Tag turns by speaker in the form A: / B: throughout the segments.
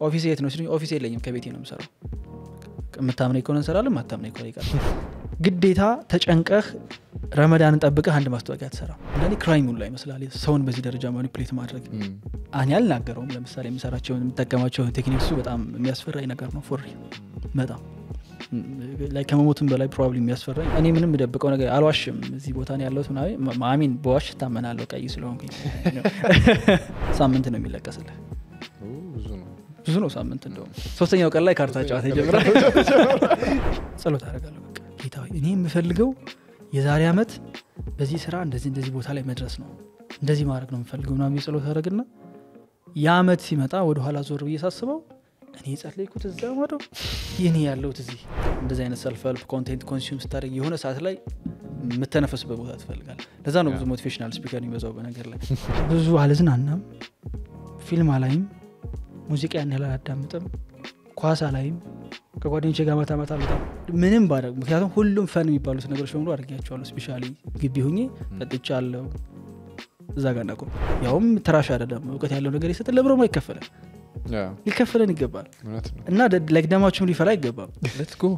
A: ኦፊስ የት ነው ሲሉኝ ኦፊስ የለኝም ከቤቴ ነው የምሰራው የምታምነኝ ከሆነ እንሰራለን ማታምነኝ ከሆነ ይቀር ግዴታ ተጨንቀህ ረመዳንን ጠብቀህ አንድ ማስታወቂያ ትሰራ አንዳንዴ ክራይም ሁላ ይመስላል ሰውን በዚህ ደረጃ ማኒፕሌት ማድረግ እኔ አልናገረውም ለምሳሌ የምሰራቸውን የምጠቀማቸውን ቴክኒክሱ በጣም የሚያስፈራኝ ነገር ነው ፎሪ በጣም ላይ ከመሞትም በላይ ፕሮባብሊ የሚያስፈራኝ እኔ ምንም የምደብቀው ነገር አልዋሽም እዚህ ቦታ ነው ያለሁት ምናምን ማሚን በዋሽ እታመናለሁ ቀይ ስለሆንኩኝ ሳምንት ነው የሚለቀስልህ
B: ብዙ ነው
A: ብዙ ነው ሳምንት እንደውም ሶስተኛው ቀን ላይ ካርታ ጨዋታ ይጀምራል ጸሎት አደርጋለሁ በቃ ጌታ ሆይ፣ እኔ የምፈልገው የዛሬ ዓመት በዚህ ስራ እንደዚህ እንደዚህ ቦታ ላይ መድረስ ነው እንደዚህ ማድረግ ነው የምፈልገው ምናምን ብዬ ጸሎት አደረግና የአመት ሲመጣ ወደኋላ ዞር ብዬ ሳስበው እኔ የጸለይኩት እዛ ማዶ ይህን ያለሁት እዚህ እንደዚህ አይነት ሰልፍ ሄልፕ ኮንቴንት ኮንሱም ስታደርግ የሆነ ሰዓት ላይ የምተነፈስበት ቦታ ትፈልጋል ለዛ ነው ብዙ ሞቲቬሽናል ስፒከር የሚበዛው በነገር ላይ ብዙ አልዝናናም ፊልም አላይም ሙዚቃ ያን ያህል አላዳምጥም ኳስ አላይም ከጓደኞቼ ጋር ማታ ማታ በጣም ምንም ባደርግ ምክንያቱም ሁሉም ፈን የሚባሉት ነገሮች በሙሉ አድርጊያቸዋለሁ ስፔሻሊ ግቢ ሁኜ ጠጥቻ አለው እዛ ጋር እናቆም ያውም ትራሽ አይደለም እውቀት ያለው ነገር የሰጠን ለብሮም አይከፈለን
B: ያ
A: ሊከፈለን ይገባል
B: እውነት ነው
A: እና ላይክ ደማችሁም ሊፈላ አይገባም
B: ሌትስ ጎ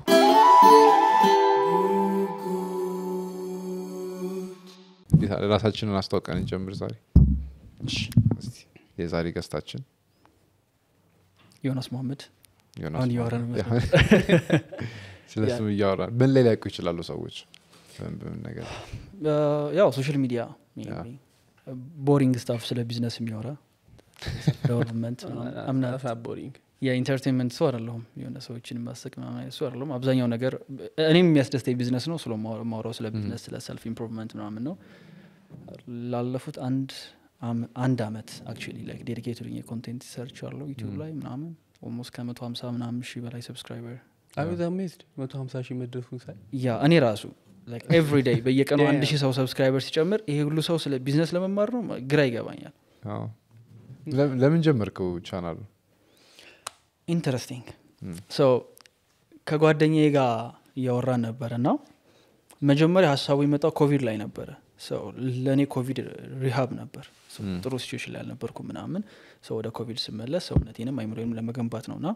B: ራሳችንን አስተዋውቀን እንጀምር ዛሬ እስቲ የዛሬ ገስታችን
A: ዮናስ መሐመድ
B: ዮናስ
A: አሁን እያወራን
B: ነው።
A: መሰለኝ።
B: ስለ ስም እያወራን ምን ላይ ሊያውቁ ይችላሉ ሰዎች በምን በምን ነገር
A: ያው ሶሻል ሚዲያ
B: ያ።
A: ቦሪንግ ስታፍ ስለ ቢዝነስ የሚያወራ ዴቨሎፕመንት አምና
C: ቦሪንግ
A: የኢንተርቴንመንት ሰው አይደለሁም የሆነ ሰዎችን ማሰቅ ምናምን አይነት ሰው አይደለሁም አብዛኛው ነገር እኔም የሚያስደስተኝ ቢዝነስ ነው ስለ ማውራው ስለ ቢዝነስ ስለ ሰልፍ ኢምፕሩቭመንት ምናምን ነው ላለፉት አንድ አም- አንድ አመት አክቹዋሊ ላይክ ዴዲኬትድ የኮንቴንት ሰርች አለው ዩቲዩብ ላይ ምናምን ኦልሞስት ከመቶ ሀምሳ ምናምን ሺህ በላይ ሰብስክራይበር
C: አቤት አሜዝድ መቶ ሀምሳ ሺህ መድረሱን ሳይ
A: ያ እኔ ራሱ ኤቭሪ ዴይ በየቀኑ
C: Yeah.
A: አንድ ሺህ ሰው ሰብስክራይበር ሲጨምር ይሄ ሁሉ ሰው ስለ ቢዝነስ ለመማር ነው ግራ ይገባኛል
B: አዎ። ለም- ለምን ጀመርከው ቻናሉ
A: ኢንተረስቲንግ ሶ ከጓደኛዬ ጋር እያወራን ነበረ እና መጀመሪያ ሀሳቡ የመጣው ኮቪድ ላይ ነበረ ሰው ለእኔ ኮቪድ ሪሃብ ነበር So
B: Mm.
A: ጥሩ ሲቹዌሽን ላይ አልነበርኩ ምናምን ሰው ወደ ኮቪድ ስመለስ ሰውነቴንም አይምሮንም ለመገንባት ነው እና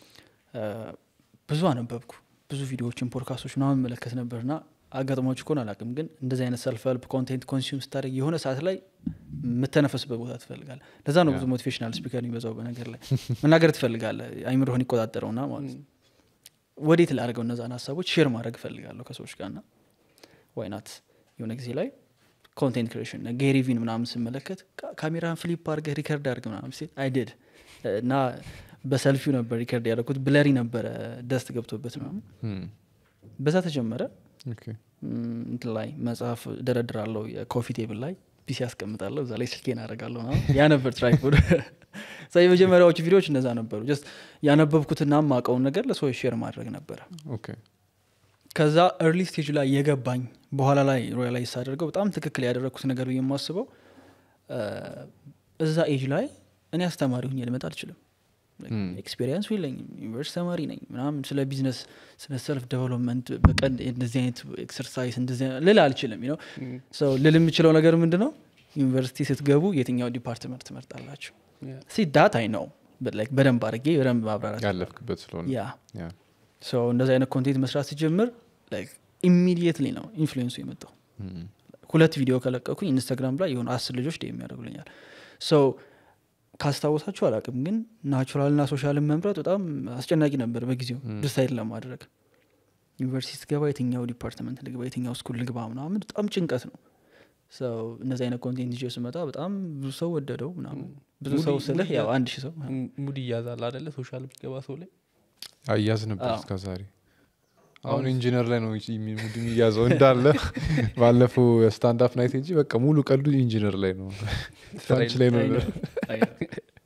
A: ብዙ አነበብኩ ብዙ ቪዲዮዎችን ፖድካስቶች ምናምን መለከት ነበር ና አጋጥሞች ከሆን አላቅም ግን እንደዚህ አይነት ሰልፍ ሄልፕ ኮንቴንት ኮንሱም ስታደርግ የሆነ ሰዓት ላይ የምተነፈስበት ቦታ ትፈልጋለ ለዛ ነው ብዙ ሞቲቬሽናል ስፒከር የሚበዛው በነገር ላይ መናገር ትፈልጋለ አይምሮህን ይቆጣጠረውና ማለት ነው ወዴት ላደርገው እነዛን ሀሳቦች ሼር ማድረግ እፈልጋለሁ ከሰዎች ጋር ና ዋይናት የሆነ ጊዜ ላይ ኮንቴንት ክሬሽን ጌሪቪን ምናምን ስመለከት ካ- ካሜራን ፍሊፕ አድርገህ ሪከርድ አድርግ ምናምን ሲል አይድድ እና በሰልፊው ነበር ሪከርድ ያደረኩት ብለሪ ነበረ ደስት ገብቶበት ምናምን
B: Hmm.
A: በዛ ተጀመረ
B: ኦኬ።
A: ም፣ እንትን ላይ መጽሐፍ ደረድራለሁ የኮፊ ቴብል ላይ ፒሲ ያስቀምጣለሁ እዛ ላይ ስልኬን አደርጋለሁ ምናምን። ያ ነበር ትራይፖድ ዛ የመጀመሪያዎቹ ቪዲዮዎች እነዛ ነበሩ ጀስት ያነበብኩትና ማቀውን ነገር ለሰዎች ሼር ማድረግ ነበረ
B: ኦኬ።
A: ከዛ ኤርሊ ስቴጅ ላይ የገባኝ በኋላ ላይ ሮያላይዝ ሳደርገው በጣም ትክክል ያደረግኩት ነገር ብዬ የማስበው እ፣ እዛ ኤጅ ላይ እኔ አስተማሪ ሁኜ ልመጣ አልችልም
B: Hmm.
A: ኤክስፔሪንስ የለኝም ዩኒቨርሲቲ ተማሪ ነኝ ምናምን ስለ ቢዝነስ ስለ ሰልፍ ዴቨሎፕመንት በቀን እንደዚህ አይነት ኤክሰርሳይዝ እንደዚህ አይነት ልል አልችልም ነው ሰው ልል የምችለው ነገር ምንድን ነው ዩኒቨርሲቲ ስትገቡ የትኛው ዲፓርትመንት ትመርጣላችሁ ሲ ዳት አይ ነው በደንብ አድርጌ በደንብ ማብራራት
B: ያለፍክበት ስለሆነ
A: ያ
B: ያ።
A: ሰው እንደዚህ አይነት ኮንቴንት መስራት ሲጀምር ኢሚዲየትሊ ነው ኢንፍሉዌንሱ የመጣው
B: Hmm.
A: ሁለት ቪዲዮ ከለቀኩኝ ኢንስታግራም ላይ የሆኑ አስር ልጆች ደ የሚያደርጉልኛል ሰው ካስታወሳችሁ አላቅም ግን ናቹራልና ሶሻልን መምረጥ በጣም አስጨናቂ ነበር በጊዜው ዲሳይድ ለማድረግ ዩኒቨርሲቲ ስትገባ የትኛው ዲፓርትመንት ልግባ የትኛው ስኩል ልግባ ምናምን በጣም ጭንቀት ነው ሰው እነዚህ አይነት ኮንቴንት ይዤ ስመጣ በጣም ብዙ ሰው ወደደው ምናምን ብዙ
C: ሙዲ-
A: ሰው ስልህ
C: ሙዲ
A: ያው
C: ያ-
A: አንድ ሺህ ሰው
C: ሙድ ይያዛል አደለ ሶሻል የሚገባ ሰው ላይ
B: አያዝ ነበር
A: አዎ።
B: እስከ ዛሬ አሁን ኢንጂነር ላይ ነው የሚ- ሙድ የሚያዘው እንዳለ ባለፈው ስታንዳፕ ናይት እንጂ በቃ ሙሉ ቀልዱ ኢንጂነር ላይ ነው ፍራንች ላይ ነው
A: አይ ነው፣ አይ ነው።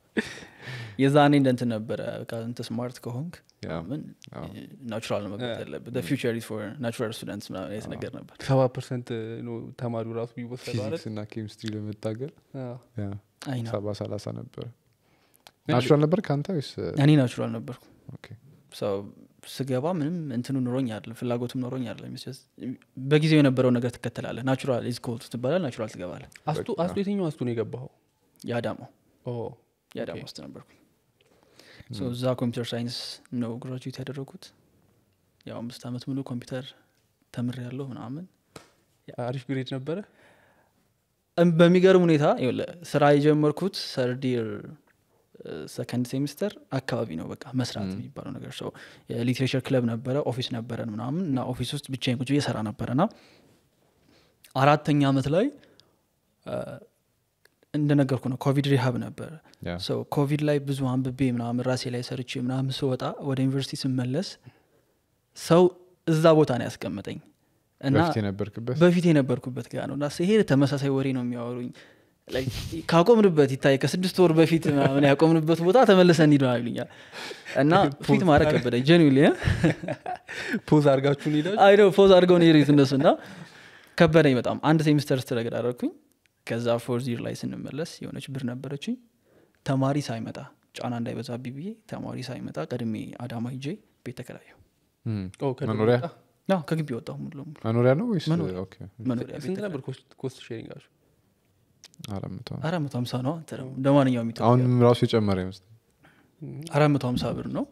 A: የዛኔ እንደንትን ነበረ በቃ እንትን ስማርት ከሆንክ
B: ያ፣
A: ምን
B: አዎ።
A: ናቹራል ነው መግባት ያለበት ፊቸር ፎር ናቹራል ስቱደንትስ ምናምን አይነት ነገር ነበር
C: ሰባ ፐርሰንት ነው ተማሪው ራሱ ቢወሰደው አይደል
B: ፊዚክስ እና ኬሚስትሪ ለመታገል
C: አዎ።
B: ያ፣
A: አይ ነው
B: ሰባ ሰላሳ ነበረ ናቹራል ነበር ከአንተ ወይስ
A: እኔ ናቹራል ነበርኩ
B: ኦኬ።
A: ሰው ስገባ ምንም እንትኑ ኑሮኝ አይደለም ፍላጎቱም ኖሮኝ አይደለም It's just በጊዜው የነበረው ነገር ትከተላለህ ናቹራል ኢዝ ኮልድ ትባላል ናቹራል ትገባለህ
C: አስቱ አስቱ የትኛው አስቱ ነው የገባኸው
A: የአዳማው
C: ኦ፣
A: የአዳማ
C: ኦኬ።
A: ውስጥ ነበርኩ ሶ እዛ ኮምፒውተር ሳይንስ ነው ግራጁዌት ያደረጉት ያው አምስት አመት ሙሉ ኮምፒውተር ተምር ያለው ምናምን
C: አሪፍ ግሬድ ነበረ
A: እም በሚገርም ሁኔታ ይኸውልህ ስራ የጀመርኩት ሰርዲር ሰከንድ ሴሚስተር አካባቢ ነው በቃ መስራት
B: ም።
A: የሚባለው ነገር ሰው የሊትሬቸር ክለብ ነበረ ኦፊስ ነበረን ምናምን እና ኦፊስ ውስጥ ብቻዬን ቁጭ ብዬ ሰራ ነበረ ና አራተኛ አመት ላይ አ፣ እንደነገርኩ ነው ኮቪድ ሪሃብ ነበረ
B: ያ
A: ሰው ኮቪድ ላይ ብዙ አንብቤ ምናምን ራሴ ላይ ሰርቼ ምናምን ስወጣ ወደ ዩኒቨርሲቲ ስመለስ ሰው እዛ ቦታ ነው ያስቀመጠኝ እና
B: በፊት የነበርክበት
A: በፊት የነበርኩበት ጋር ነው እና ስሄድ ተመሳሳይ ወሬ ነው የሚያወሩኝ Like ካቆምንበት ይታይ ከስድስት ወር በፊት ምናምን ያቆምንበት ቦታ ተመልሰን እንሂድ ምናምን ይሉኛል እና ፊት ማድረግ ከበደኝ ጀኒሊ
C: ፖዝ አድርጋችሁን ሄዳችሁ
A: አይ ነው ፖዝ አድርገው ነው የሄዱት እነሱ እና ከበደኝ በጣም አንድ ሴሚስተር ስትረግድ አደረግኩኝ ከዛ ፎርዝ ይር ላይ ስንመለስ የሆነች ብር ነበረችኝ ተማሪ ሳይመጣ ጫና እንዳይበዛብኝ ብዬ ተማሪ ሳይመጣ ቀድሜ አዳማ ሂጄ ቤት ተከራየሁ
B: እም።
C: ኦ፣ ከደቡብ
B: መኖሪያ
C: ወጣ?
A: ያው ከግቢ ወጣሁ ሙሉ ለሙሉ
B: መኖሪያ ነው ወይስ
A: መኖሪያ።
B: ኦኬ
A: መኖሪያ ቤት
C: ስንት ነበር ኮስት ሼሪንጋችሁ
B: አራት መቶ ነው።
A: አራት መቶ ሀምሳ ነው አንተ ደግሞ እንደ ማንኛውም ኢትዮጵያ
B: አሁን ራሱ የጨመረ ይመስል
A: አራት መቶ ሀምሳ ብር ነው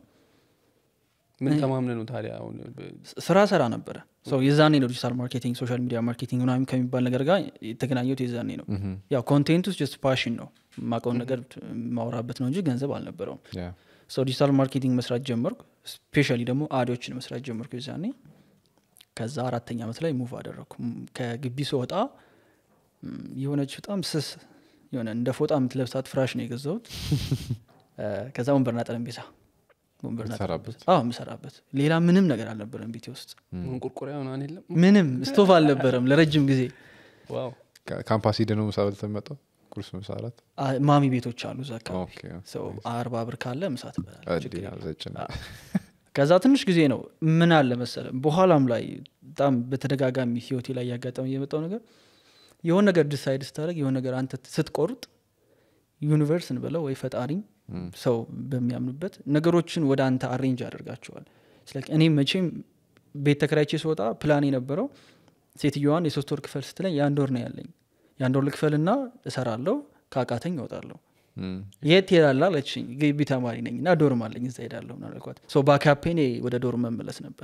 C: ምን ተማምነ ነው ታዲያ አሁን በ-
A: ስራ ሰራ ነበረ ሰው የዛኔ ነው ዲጂታል ማርኬቲንግ ሶሻል ሚዲያ ማርኬቲንግ ምናምን ከሚባል ነገር ጋር የተገናኘሁት የዛኔ ነው
B: እህም።
A: ያው ኮንቴንት ውስጥ ጀስት ፓሽን ነው የማውቀውን ነገር ማውራበት ነው እንጂ ገንዘብ አልነበረውም
B: ያ
A: ሰው ዲጂታል ማርኬቲንግ መስራት ጀመርኩ ስፔሻሊ ደግሞ አዲዎችን መስራት ጀመርኩ የዛኔ ከዛ አራተኛ ዓመት ላይ ሙቭ አደረግኩ ም፣ ከግቢ ስወጣ ም፣ የሆነች በጣም ስስ የሆነ እንደ ፎጣ የምትለብሳት ፍራሽ ነው የገዛሁት እ፣ ከዛ ወንበርና ጠረጴዛ ወንበርና
B: የምትሰራበት?
A: ጠረጴዛ። አዎ የምሰራበት ሌላ ምንም ነገር አልነበረም ቤቴ ውስጥ
C: መንቆርቆሪያ ምናምን የለም
A: ምንም ስቶቭ አልነበረም ለረጅም ጊዜ
C: ዋው
B: ካ- ካምፓስ ሂደህ ነው ምሳ በልተህ የምትመጣው ቁርስ ምሳ አራት
A: አ፣ ማሚ ቤቶች አሉ እዛ አካባቢ
B: ኦኬ
A: ሰው አርባ ብር ካለ ምሳ ትበላለህ
B: አዲ
A: ችግር የለም።
B: ዘጭ ነው።
A: ከዛ ትንሽ ጊዜ ነው ምን አለ መሰለ በኋላም ላይ በጣም በተደጋጋሚ ህይወቴ ላይ ያጋጠመ የመጣው ነገር የሆነ ነገር ዲሳይድ ስታደረግ የሆነ ነገር አንተ ስትቆርጥ ዩኒቨርስ እንበለው ወይ ፈጣሪ
B: እም።
A: ሰው በሚያምኑበት ነገሮችን ወደ አንተ አሬንጅ ያደርጋቸዋል ስለ እኔ መቼም ቤት ተከራይቼ ስወጣ ፕላን የነበረው ሴትዮዋን የሶስት ወር ክፈል ስትለኝ የአንድ ወር ነው ያለኝ የአንድ ወር ልክፈልና እሰራለሁ ከአቃተኝ እወጣለሁ
B: እም።
A: የት ትሄዳለህ አለችኝ ግቢ ተማሪ ነኝ እና ዶርም አለኝ እዛ ሄዳለሁ ምናምን አልኳት ሶ ባካፔኔ ወደ ዶርም መመለስ ነበረ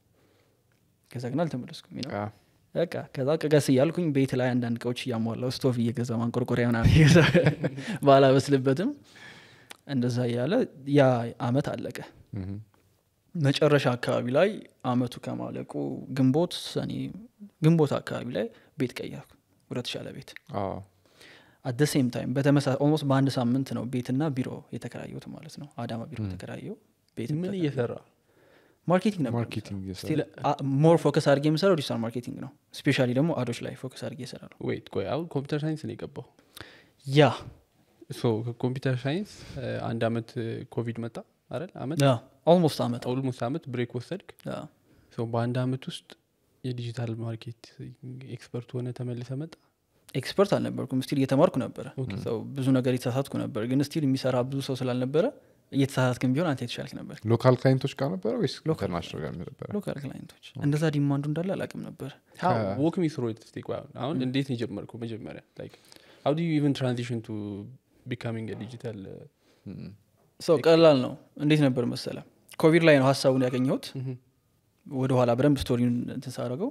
A: ከዛ ግን አልተመለስኩም ነው
B: አ፣
A: በቃ ከዛ ቀቀስ እያልኩኝ ቤት ላይ አንዳንድ እቃዎች እያሟላው ስቶቭ እየገዛ ማንቆርቆሪያ ምናምን እየገዛ ባላበስልበትም እንደዛ እያለ ያ አመት አለቀ
B: እህም።
A: መጨረሻ አካባቢ ላይ አመቱ ከማለቁ ግንቦት ሰኔ ግንቦት አካባቢ ላይ ቤት ቀየርኩ ወደ ተሻለ ቤት
B: አዎ።
A: አት ደ ሴም ታይም በተመሳሳይ ኦልሞስት በአንድ ሳምንት ነው ቤትና ቢሮ የተከራየሁት ማለት ነው አዳማ ቢሮ ተከራየው ቤት
C: ምን እየሰራ
A: ማርኬቲንግ ነበር
B: ማርኬቲንግ እየሰራ
A: ስቲል ሞር ፎከስ አድርጌ የምሰራው ዲጂታል ማርኬቲንግ ነው ስፔሻሊ ደግሞ አዶች ላይ ፎከስ አድርጌ ይሰራሉ
C: ወይት ቆይ አሁን ኮምፒውተር ሳይንስ ነው የገባው
A: ያ
C: ሶ ከኮምፒውተር ሳይንስ እ፣ አንድ አመት ኮቪድ መጣ አይደል አመት
A: ኦልሞስት አመት
C: ኦልሞስት አመት ብሬክ ወሰድክ
A: ያ።
C: ሶ በአንድ አመት ውስጥ የዲጂታል ማርኬት ኤክስፐርት ሆነ ተመልሰ መጣ
A: ኤክስፐርት አልነበርኩም ስቲል እየተማርኩ ነበረ
C: ኦኬ።
A: ሰው ብዙ ነገር የተሳሳትኩ ነበር ግን ስቲል የሚሰራ ብዙ ሰው ስላልነበረ እየተሳሳትክም ቢሆን አንተ የተሻልክ ነበር
B: ሎካል ክላይንቶች ጋር ነበረ ወይስ
A: ሎካል
B: ኢንተርናሽናል ጋር ነበረ
A: ሎካል ክላይንቶች እንደዛ ዲማንዱ እንዳለ አላቅም ነበር
C: ወክ ሚ ስሮ ስቴክ አሁን እንዴት ነው የጀመርከው መጀመሪያ ላይክ ሀው ዱ ዩ ኢቨን ትራንዚሽን ቱ ቢካሚንግ ዲጂታል
B: እም።
A: ሰው ቀላል ነው እንዴት ነበር መሰለ ኮቪድ ላይ ነው ሀሳቡን ያገኘሁት ወደኋላ በደንብ ስቶሪውን እንትን ሳደረገው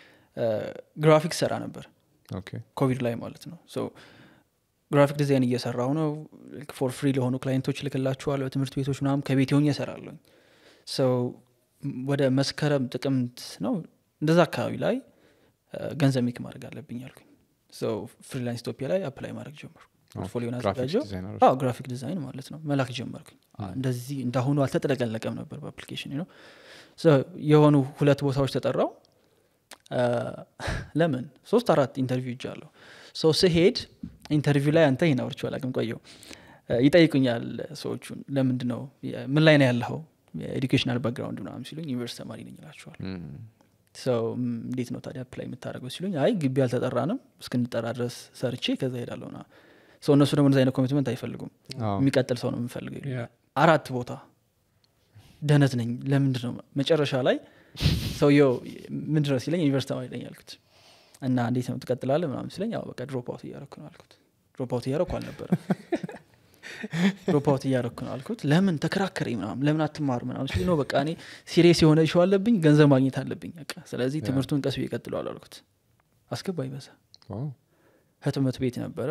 A: ግራፊክስ ሰራ ነበር
B: ኦኬ
A: ኮቪድ ላይ ማለት ነው ሶ ግራፊክ ዲዛይን እየሰራው ነው ፎር ፍሪ ለሆኑ ክላይንቶች ልክላችኋለሁ ትምህርት ቤቶች ምናምን ከቤት ሆኜ እሰራለሁኝ ሰው ወደ መስከረም ጥቅምት ነው እንደዛ አካባቢ ላይ አ፣ ገንዘብ ሜክ ማድረግ አለብኝ አልኩኝ ሰው ፍሪላንስ ኢትዮጵያ ላይ አፕላይ ማድረግ ጀመርኩ ፖርትፎሊዮን
B: ግራፊክስ
A: አዘጋጀው
B: ዲዛይነሮች
A: አዎ ግራፊክ ዲዛይን ማለት ነው መላክ ጀመርኩኝ አ፣ እንደዚህ እንዳሁኑ አልተጠለቀለቀም ነበር በአፕሊኬሽን ነው የሆኑ ሁለት ቦታዎች ተጠራው አ፣ ለምን ሶስት አራት ኢንተርቪው ይጃለሁ ሰው ስሄድ ኢንተርቪው ላይ አንተ ይህን አውርቼው አላውቅም ቆየው አ፣ ይጠይቁኛል ሰዎቹን ለምንድን ነው የ- ምን ላይ ነው ያለኸው የኤዱኬሽናል ባክግራውንድ ምናምን ሲሉኝ ዩኒቨርስቲ ተማሪ ነኝ ይላቸዋል
B: እም።
A: ሰው ም፣ እንዴት ነው ታዲያ አፕላይ የምታደርገው ሲሉኝ አይ ግቢ አልተጠራንም እስክንጠራ ድረስ ሰርቼ ከዛ ሄዳለሁ ና ሰው እነሱ ደግሞ እንደዚ አይነት ኮሚትመንት አይፈልጉም
B: አዎ።
A: የሚቀጥል ሰው ነው የምንፈልገው ይሉኛል። አራት ቦታ ደህነት ነኝ ለምንድን ነው መጨረሻ ላይ ሰውየው ምንድን ነው ሲለኝ ዩኒቨርስቲ ተማሪ ነኝ ያልኩት እና እንዴት ነው ትቀጥላለህ ምናምን ሲለኝ ያው በቃ ድሮፕ አውት እያረኩ ነው አልኩት ድሮፕ አውት እያረኩ አልነበረ ድሮፕ አውት እያደረኩ ነው አልኩት ለምን ተከራከረኝ ምናምን ለምን አትማሩ ምናምን ሲል ነው በቃ እኔ ሲሪየስ የሆነ ሸው አለብኝ ገንዘብ ማግኘት አለብኝ በቃ ስለዚህ ትምህርቱን ቀስ ብዬ እቀጥለዋለሁ አልኩት አስገባኝ በዛ
B: ዋው።
A: ህትመት ቤት ነበረ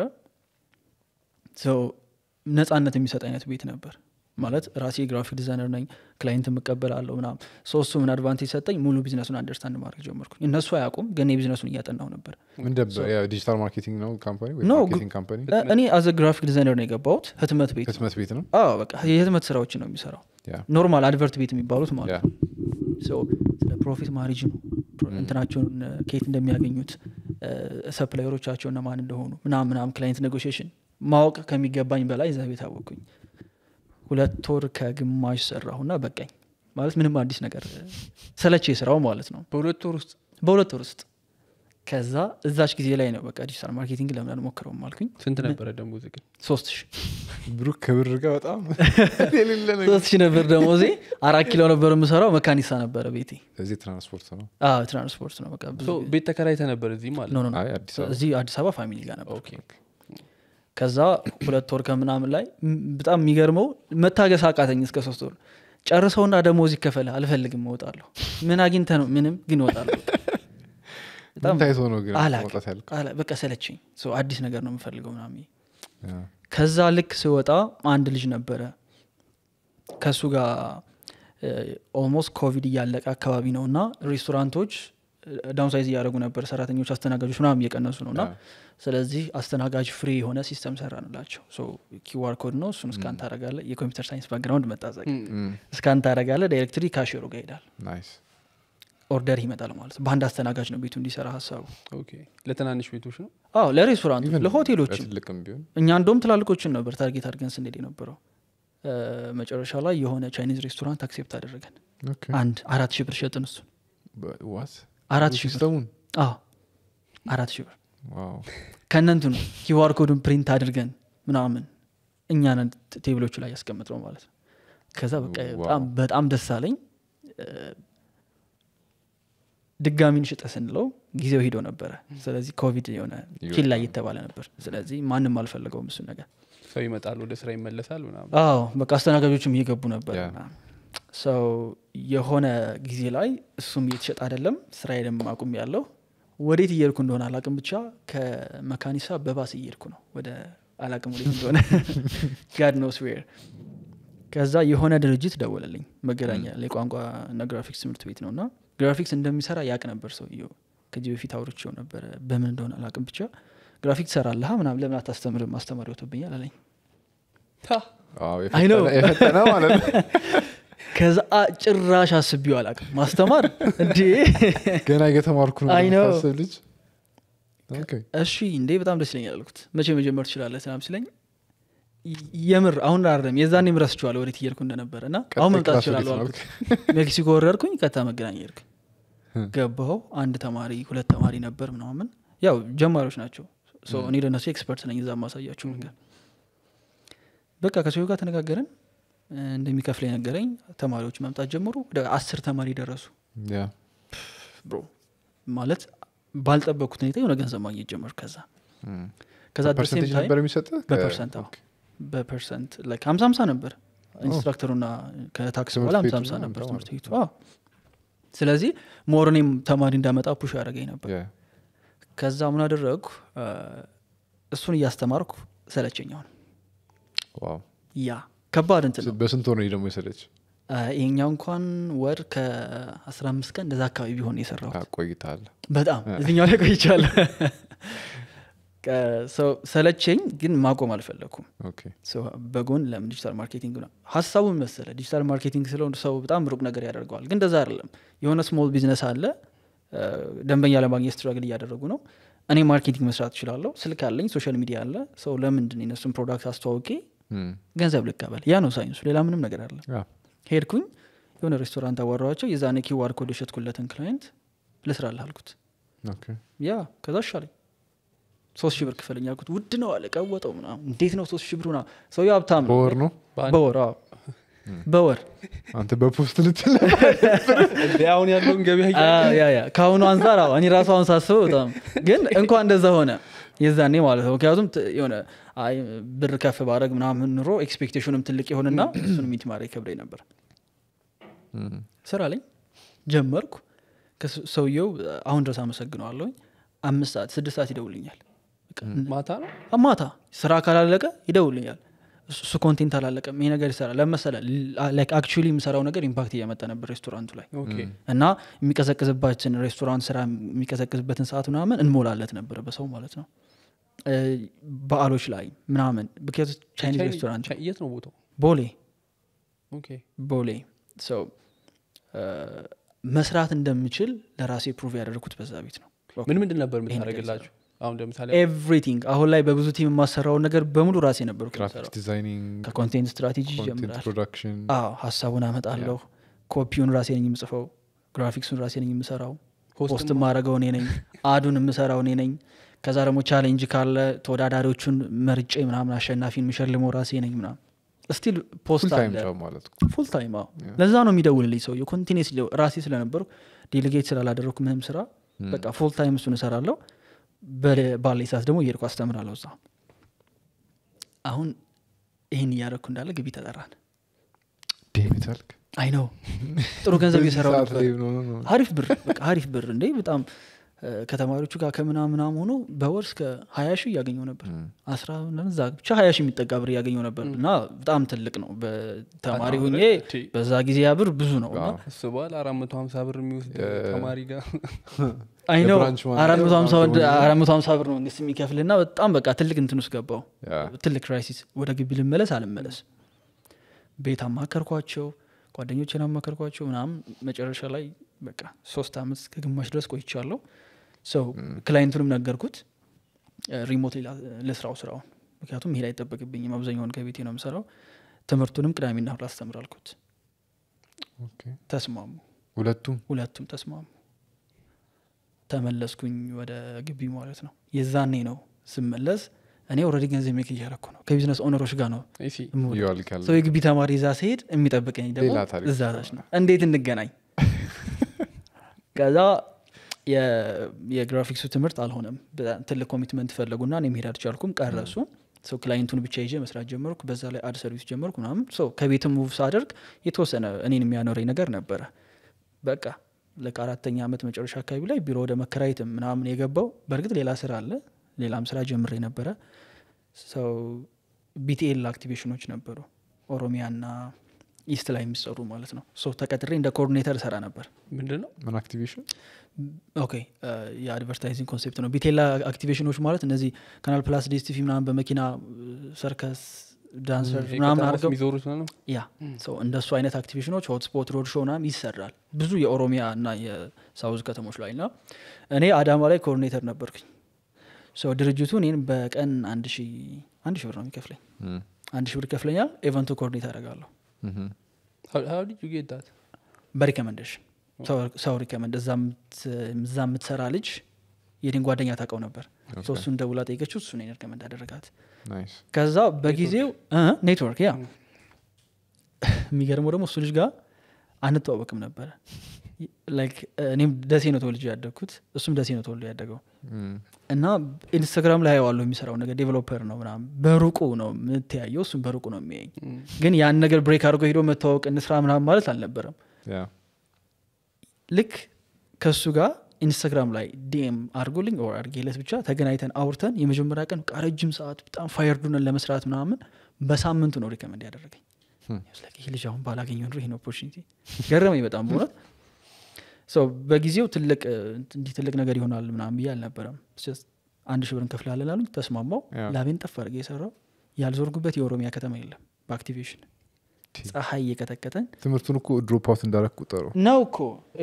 A: ሰው ነጻነት የሚሰጥ አይነት ቤት ነበር ማለት ራሴ ግራፊክ ዲዛይነር ነኝ ክላይንት የምቀበላለሁ ምናም ሰው እሱ ምን አድቫንቴጅ ሰጠኝ ሙሉ ቢዝነሱን አንደርስታንድ ማድረግ ጀመርኩኝ እነሱ አያውቁም ግን የቢዝነሱን እያጠናው ነበር
B: ምን ነበር ዲጂታል ማርኬቲንግ ነው ካምፓኒ ወይ
A: No,
B: ማርኬቲንግ ካምፓኒ
A: እ- እኔ አዘ ግራፊክ ዲዛይነር ነው የገባሁት ህትመት ቤት ነው።
B: ህትመት ቤት ነው
A: አዎ በቃ የህትመት ስራዎችን ነው የሚሰራው
B: ያ
A: ኖርማል አድቨርት ቤት የሚባሉት ማለት
B: ያ
A: ነው So ስለ ፕሮፊት ማሪጅኑ እንትናቸውን እ፣ ከየት እንደሚያገኙት ሰፕላየሮቻቸው እነማን እንደሆኑ ምናም ምናም ክላይንት ኔጎሽሽን ማወቅ ከሚገባኝ በላይ እዛ ቤት አወቅኩኝ ሁለት ወር ከግማሽ ሰራሁና በቃኝ ማለት ምንም አዲስ ነገር እ፣ ሰለቼ ስራው ማለት ነው
C: በሁለት ወር ውስጥ
A: በሁለት ወር ውስጥ ከዛ እዛች ጊዜ ላይ ነው በቃ ዲጂታል ማርኬቲንግ ለምን አልሞክረውም አልኩኝ
C: ስንት ነበረ ደሞዝ ግን
A: ሶስት ሺህ
B: ብሩክ ክብር ጋር በጣም የሌለ ነገር
A: ሶስት ሺህ ነበር ደሞዜ አራት ኪሎ ነበር የምሰራው መካኒሳ ነበረ ቤቴ
B: እዚህ ትራንስፖርት ነው
A: አዎ ትራንስፖርት ነው በቃ ብዙ
C: So ቤት ተከራይተ ነበር እዚህ ማለት
A: ኖ
C: ነው
A: ኖ ኖ
B: አይ አዲስ አበባ
A: እዚህ አዲስ አበባ ፋሚሊ ጋር ነበር
C: ኦኬ
A: ከዛ ሁለት ወር ከምናምን ላይ ም- በጣም የሚገርመው መታገስ አቃተኝ እስከ ሶስት ወር ጨርሰውና ደሞዝ ይከፈል አልፈልግም እወጣለሁ ምን አግኝተ ነው ምንም ግን እወጣለሁ በጣም
B: ምን ታይቶ ነው ግን
A: አላቅም።
B: መውጣት ያልኩ
A: አላ- በቃ ሰለችኝ ሰው አዲስ ነገር ነው የምፈልገው ምናምን ከዛ ልክ ስወጣ አንድ ልጅ ነበረ ከእሱ ጋር ኦልሞስት ኮቪድ እያለቀ አካባቢ ነው እና ሬስቶራንቶች ዳውንሳይዝ እያደረጉ ነበር ሰራተኞች አስተናጋጆች ምናምን እየቀነሱ ነው እና ስለዚህ አስተናጋጅ ፍሪ የሆነ ሲስተም ሰራንላቸው ኪዋር ኮድ ነው እሱን እስካን ታረጋለ የኮምፒውተር ሳይንስ ባክግራውንድ መጣዘ እስካን ታረጋለ ዳይሬክትሪ ካሽሮ ጋር ይሄዳል
B: ናይስ
A: ኦርደር ይመጣል ማለት በአንድ አስተናጋጅ ነው ቤቱ እንዲሰራ ሀሳቡ
C: ኦኬ ለትናንሽ ቤቶች ነው
A: አዎ ለሬስቶራንቶች ለሆቴሎችም
B: ለትልቅም ቢሆን
A: እኛ እንደውም ትላልቆችን ነበር ታርጌት አድርገን ስንሄድ የነበረው እ፣ መጨረሻ ላይ የሆነ ቻይኒዝ ሬስቶራንት አክሴፕት አደረገን
B: ኦኬ
A: አንድ አራት ሺህ ብር ሸጥን እሱን
B: ዋት
A: አራት ሺህ ብር
B: ሲስተሙን
A: አዎ አራት ሺህ ብር
B: ዋው
A: ከእነንትኑ ኪዋር ኮዱን ፕሪንት አድርገን ምናምን እኛ ነን ት- ቴብሎቹ ላይ ያስቀምጥ ነው ማለት ነው ከዛ በቃ
B: ዋው።
A: በጣም በጣም ደስ አለኝ እ፣ ድጋሚ እንሽጠ ስንለው ጊዜው ሂዶ ነበረ ስለዚህ ኮቪድ የሆነ ኪል ላይ እየተባለ ነበር ስለዚህ ማንም አልፈለገውም እሱን ነገር
C: ሰው ይመጣል ወደ ስራ ይመለሳል ምናምን
A: አዎ በቃ አስተናጋጆችም እየገቡ ነበር
B: ያ።
A: ሰው የሆነ ጊዜ ላይ እሱም እየተሸጠ አይደለም ስራዬንም አቁም ያለው ወዴት እየሄድኩ እንደሆነ አላቅም ብቻ ከመካኒሳ በባስ እየሄድኩ ነው ወደ አላቅም ወዴት እንደሆነ ጋድ ኖስ ዌር ከዛ የሆነ ድርጅት ደወለልኝ መገናኛ የቋንቋ እና ግራፊክስ ትምህርት ቤት ነው እና ግራፊክስ እንደሚሰራ ያቅ ነበር ሰውየው ከዚህ በፊት አውርቼው ነበረ በምን እንደሆነ አላቅም ብቻ ግራፊክስ ሰራለህ ምናምን ለምን አታስተምርም ማስተማር ይወቶብኛል አለኝ
B: ዋው፣
A: I know.
B: የፈጠነ- የፈጠነ ማለት ነው
A: ከዛ አ- ጭራሽ አስቢው አላቅም ማስተማር እንዴ
B: ገና እየተማርኩ ነው
A: I know.
B: የምታስብ ልጅ ኦኬ
A: እሺ እንዴ በጣም ደስ ይለኛል አልኩት መቼ መጀመር ትችላለህ ስናም ሲለኝ ይ- የምር አሁን አይደለም የዛኔም ረስቼዋለሁ ወዴት እየሄድኩ እንደነበረ እና አሁን
B: ቀጣይ
A: መምጣት
B: ክላስ
A: እችላለሁ
B: ወዴት ነው
A: አልኩት ሜክሲኮ ወረድኩኝ ቀጥታ መገናኛ ሄድኩኝ
B: Hmm.
A: ገባው አንድ ተማሪ ሁለት ተማሪ ነበር ምናምን ያው ጀማሪዎች ናቸው So እኔ ለነሱ ኤክስፐርት ነኝ እዛ ማሳያቸው ነገር በቃ ከሰው ጋር ተነጋገርን እ፣ እንደሚከፍለኝ ነገረኝ ተማሪዎች መምጣት ጀመሩ ወደ አስር ተማሪ ደረሱ
B: ያ
A: ብሮ ማለት ባልጠበቅኩት ሁኔታ የሆነ ገንዘብ ማግኘት ጀመር ከዛ
B: እም።
A: ከዛ at the same
B: በፐርሰንቴጅ
A: time-
B: ነበር የሚሰጥህ ከ-
A: በፐርሰንት አዎ።
B: ኦኬ።
A: በፐርሰንት ላይክ ሀምሳ ሀምሳ ነበር ኢንስትራክተሩና ከታክስ
B: ትምህርት
A: በኋላ ሀምሳ
B: ቤቱ
A: ሀምሳ
B: ነው
A: ነበር
B: አንተ
A: ትምህርት
B: ማለት
A: ቤቱ አዎ። ስለዚህ ሞር እኔም ተማሪ እንዳመጣ ፑሽ ያደረገኝ ነበር
B: ያ
A: ከዛ ምን አደረግኩ እ፣ እሱን እያስተማርኩ ሰለቸኝ አሁን
B: ዋው
A: ያ ከባድ እንትን ነው
B: በስንት ወር ነው ደግሞ የሰለች
A: እ፣ ይሄኛው እንኳን ወር ከአስራ አምስት ቀን እንደዛ አካባቢ ቢሆን የሰራው
B: ቆይታል
A: በጣም እዚኛው ላይ ቆይቻለሁ ከ- ሰው ሰለቸኝ ግን ማቆም አልፈለግኩም
B: ኦኬ
A: ሰው በጎን ለምን ዲጂታል ማርኬቲንግ ነው ሀሳቡን መሰለ ዲጂታል ማርኬቲንግ ስለው ሰው በጣም ሩቅ ነገር ያደርገዋል ግን እንደዛ አይደለም የሆነ ስሞል ቢዝነስ አለ እ፣ ደንበኛ ለማግኘት ስትራግል እያደረጉ ነው እኔ ማርኬቲንግ መስራት እችላለሁ ስልክ አለኝ ሶሻል ሚዲያ አለ ሰው ለምንድን የነሱን ፕሮዳክት አስተዋውቄ
B: እም።
A: ገንዘብ ልቀበል ያ ነው ሳይንሱ ሌላ ምንም ነገር አለ
B: ያ
A: ሄድኩኝ የሆነ ሬስቶራንት አዋራኋቸው የዛኔ ኪዋር ኮድ የሸጥኩለትን ክላይንት ልስራልህ አልኩት
B: ኦኬ
A: ያ ከዛ ሻለኝ ሶስት ሺህ ብር ክፈለኝ አልኩት ውድ ነው አለ ቀወጠው ምናምን እንዴት ነው ሶስት ሺህ ብር ምናምን ሰውዬው ሀብታም ነው
B: በወር ነው
A: በወር አዎ በወር
B: አንተ በፖስት ልትል
C: እንደ አሁን ያለውን ገበያ
A: አ፣ ያ ያ ከአሁኑ አንጻር አዎ እኔ ራሱ አሁን ሳስበው በጣም ግን እንኳን እንደዛ ሆነ የዛኔ ማለት ነው ምክንያቱም ት- የሆነ አይ ብር ከፍ ባረግ ምናምን ኑሮ ኤክስፔክቴሽኑም ትልቅ የሆንና እሱን ሚት ማድረግ ከብዳኝ ነበር
B: እም፣
A: ስራ ላይ ጀመርኩ ከስ- ሰውየው አሁን ድረስ አመሰግነዋለሁኝ አምስት ሰዓት ስድስት ሰዓት ይደውልኛል በቃ
C: ማታ ነው
A: ማታ ስራ ካላለቀ ይደውልኛል እሱ እሱ ኮንቴንት አላለቀም ይሄ ነገር ይሰራል ለመሰለ አክቹሊ የምሰራው ነገር ኢምፓክት እያመጣ ነበር ሬስቶራንቱ ላይ
C: ኦኬ
A: እና የሚቀዘቅዝባችን ሬስቶራንት ስራ የሚቀዘቅዝበትን ሰዓት ምናምን እንሞላለት ነበር በሰው ማለት ነው እ፣ በዓሎች ላይ ምናምን ምክንያቱ ቻይኒዝ
C: ቻይ-
A: ሬስቶራንት
C: ቻይ- የት ነው ቦታው
A: ቦሌ
C: ኦኬ
A: ቦሌ ሰው መስራት እንደምችል ለራሴ ፕሩቭ ያደረግኩት በዛ ቤት ነው
C: ምን ምንድን ነበር
A: ይሄ ነገር
C: የምታደርግላችሁ አሁን ለምሳሌ
A: ኤቭሪቲንግ አሁን ላይ በብዙ ቲም የማሰራውን ነገር በሙሉ ራሴ ነበርኩ
B: ግራፊክስ
A: የምሰራው።
B: ዲዛይኒንግ
A: ከኮንቴንት ስትራቴጂ
B: ኮንቴንት
A: ይጀምራል
B: ፕሮዳክሽን
A: አዎ ሀሳቡን አመጣለሁ ኮፒውን ራሴ ነኝ የምጽፈው ግራፊክሱን ራሴ ነኝ የምሰራው ፖስት ማድረገው እኔ ነኝ አዱን የምሰራው እኔ ነኝ ከዛ ደግሞ ቻሌንጅ ካለ ተወዳዳሪዎቹን መርጬ ምናምን አሸናፊን የምሸልመው ራሴ ነኝ ምናምን ስቲል ፖስት
B: ፉል ታይም
A: አለ
B: ጆብ ማለት ነው
A: ፉል ታይም አዎ ለዛ ነው የሚደውልልኝ ሰውየው ኮንቲኔስ ራሴ ስለነበርኩ ዴሊጌት ስላላደረግኩ ምንም ስራ በቃ ፉል ታይም እሱን እሰራለሁ በለ- ባለኝ ሰዓት ደግሞ እየሄድኩ አስተምራለሁ እዛ አሁን ይህን እያደረግኩ እንዳለ ግቢ ተጠራን
B: ዴሚት አልክ
A: አይ ነው ጥሩ ገንዘብ
B: በዚህ
A: እየሰራው
B: ሰዓት
A: ነበር
B: ላይ ነው ነው ነው።
A: አሪፍ ብር በቃ አሪፍ ብር እንዴ በጣም እ፣ ከተማሪዎቹ ጋር ከምናምናም ሆኖ በወር እስከ ሀያ ሺህ እያገኘው ነበር አስራ ምናምን እዛ ብቻ ሀያ ሺህ የሚጠጋ ብር እያገኘው ነበር እና በጣም ትልቅ ነው በተማሪ
C: በጣም
A: ሁኜ
C: ቲ-
A: በዛ ጊዜ ያ ብር ብዙ ነው እና
B: አዎ።
C: አስበዋል አራት መቶ ሀምሳ ብር የሚወስድ ተማሪ ጋር
A: አይ ነው
B: የብራንች ማናጀር
A: አራት መቶ ሀምሳ
B: በጣም
A: ወደ- አራት መቶ ሀምሳ ብር ነው መንግስት የሚከፍል እና በጣም በቃ ትልቅ እንትን ውስጥ ገባው
B: ያ
A: ትልቅ ክራይሲስ ወደ ግቢ ልመለስ አልመለስ ቤት አማከርኳቸው ጓደኞችን አማከርኳቸው ምናምን መጨረሻ ላይ በቃ ሶስት አመት ከግማሽ ድረስ ቆይቻለሁ ሰው ክላይንቱንም ነገርኩት ሪሞት ልስራው ስራውን ምክንያቱም መሄድ አይጠበቅብኝም አብዛኛውን ከቤቴ ነው የምሰራው ትምህርቱንም ቅዳሜና እሁድ አስተምር አልኩት
B: ኦኬ።
A: ተስማሙ
B: ሁለቱም
A: ሁለቱም ተስማሙ ተመለስኩኝ ወደ ግቢ ማለት ነው የዛኔ ነው ስመለስ እኔ ኦልሬዲ ገንዘብ ሜክ እያረኩ ነው ከቢዝነስ ኦነሮች ጋር ነው
C: እሺ
A: የምውለው።
B: እየዋልክ ያለ
A: ሰው የግቢ ተማሪ እዛ ሲሄድ የሚጠብቀኝ ደግሞ
B: ሌላ ታሪክ
A: እዛ ታች ነው እንዴት እንገናኝ ከዛ የ- የግራፊክሱ ትምህርት አልሆነም በጣም ትልቅ ኮሚትመንት ፈለጉና እኔ መሄድ አልቻልኩም ቀረሱ ሰው ክላይንቱን ብቻ ይዤ መስራት ጀመርኩ በዛ ላይ አድ ሰርቪስ ጀመርኩ ምናምን ሰው ከቤትም ሙቭ ሳደርግ የተወሰነ እኔን የሚያኖረኝ ነገር ነበረ በቃ ልክ አራተኛ ዓመት መጨረሻ አካባቢ ላይ ቢሮ ወደ መከራየትም ምናምን የገባው በእርግጥ ሌላ ስራ አለ ሌላም ስራ ጀምሬ ነበረ ሰው ቢቲኤል አክቲቬሽኖች ነበሩ ኦሮሚያና ኢስት ላይ የሚሰሩ ማለት ነው ሶ ተቀጥሬ እንደ ኮኦርዲኔተር እሰራ ነበር
C: ምንድን ነው
B: ምን አክቲቬሽን
A: ኦኬ የአድቨርታይዚንግ ኮንሴፕት ነው ቢቴላ አክቲቬሽኖች ማለት እነዚህ ካናል ፕላስ ዲስቲቪ ምናምን በመኪና ሰርከስ ዳንሰር
C: ይሄ
A: ምናምን
C: ከተማ ውስጥ
A: አድርገው
C: የሚዞሩት ነው
A: ያ ሰው እንደሱ አይነት አክቲቬሽኖች ሆትስፖት ሮድ ሾው ምናምን ይሰራል ብዙ የኦሮሚያ እና የሳውዝ ከተሞች ላይ ና እኔ አዳማ ላይ ኮኦርዲኔተር ነበርኩኝ ሰው ድርጅቱ እኔን በቀን አንድ ሺ አንድ ሺ ብር ነው የሚከፍለኝ አንድ ሺ ብር ይከፍለኛል ኤቨንቱ ኮኦርዲኔት አደርጋለሁ
C: ሀው ዲድ ዩ ጌት ዳት
A: በሪከመንዴሽን ሰው ሪከመንድ እዛ የምት- እዛ የምትሰራ ልጅ የኔን ጓደኛ ታውቀው ነበር ሰው እሱን ደውላ ጠይቀችው እሱ እኔን ሪከመንድ አደረጋት
B: ናይስ
A: ከዛ በጊዜው ኔትወርክ ያ የሚገርመው ደግሞ እሱ ልጅ ጋር አንተዋወቅም ነበረ ላይክ እኔም ደሴ ነው ተወልጄ ያደግኩት እሱም ደሴ ነው ተወልዶ ያደገው እና ኢንስታግራም ላይ ያዋለሁ የሚሰራው ነገር ዴቨሎፐር ነው ምናምን በሩቁ ነው የምትያየው እሱም በሩቁ ነው የሚያየኝ ግን ያን ነገር ብሬክ አድርጎ ሄዶ መተዋወቅ እንስራ ምናምን ማለት አልነበረም
B: ያ
A: ልክ ከእሱ ጋር ኢንስታግራም ላይ ዲኤም አድርጎልኝ ኦር አድርጌለት ብቻ ተገናኝተን አውርተን የመጀመሪያ ቀን በቃ ረጅም ሰዓት በጣም ፋየርዱነን ለመስራት ምናምን በሳምንቱ ነው ሪከመንድ ያደረገኝ
B: Hmm.
A: I was like, ይህ ልጅ አሁን ባላገኘው ኑሮ ይህን ኦፖርቹኒቲ ገረመኝ በጣም በእውነት ሰው በጊዜው ትልቅ እ, እንዲህ ትልቅ ነገር ይሆናል ምናምን ብዬ አልነበረም Just አንድ ሺህ ብር እንከፍላለን አሉኝ ተስማማው
B: Yeah.
A: ላቤን ጠፍ አድርጌ የሰራው ያልዞርጉበት የኦሮሚያ ከተማ የለም በአክቲቬሽን ፀሐይ እየቀጠቀጠን
B: ትምህርቱን እኮ ድሮፕ አውት እንዳረግ ቁጠሩ
A: ነው እኮ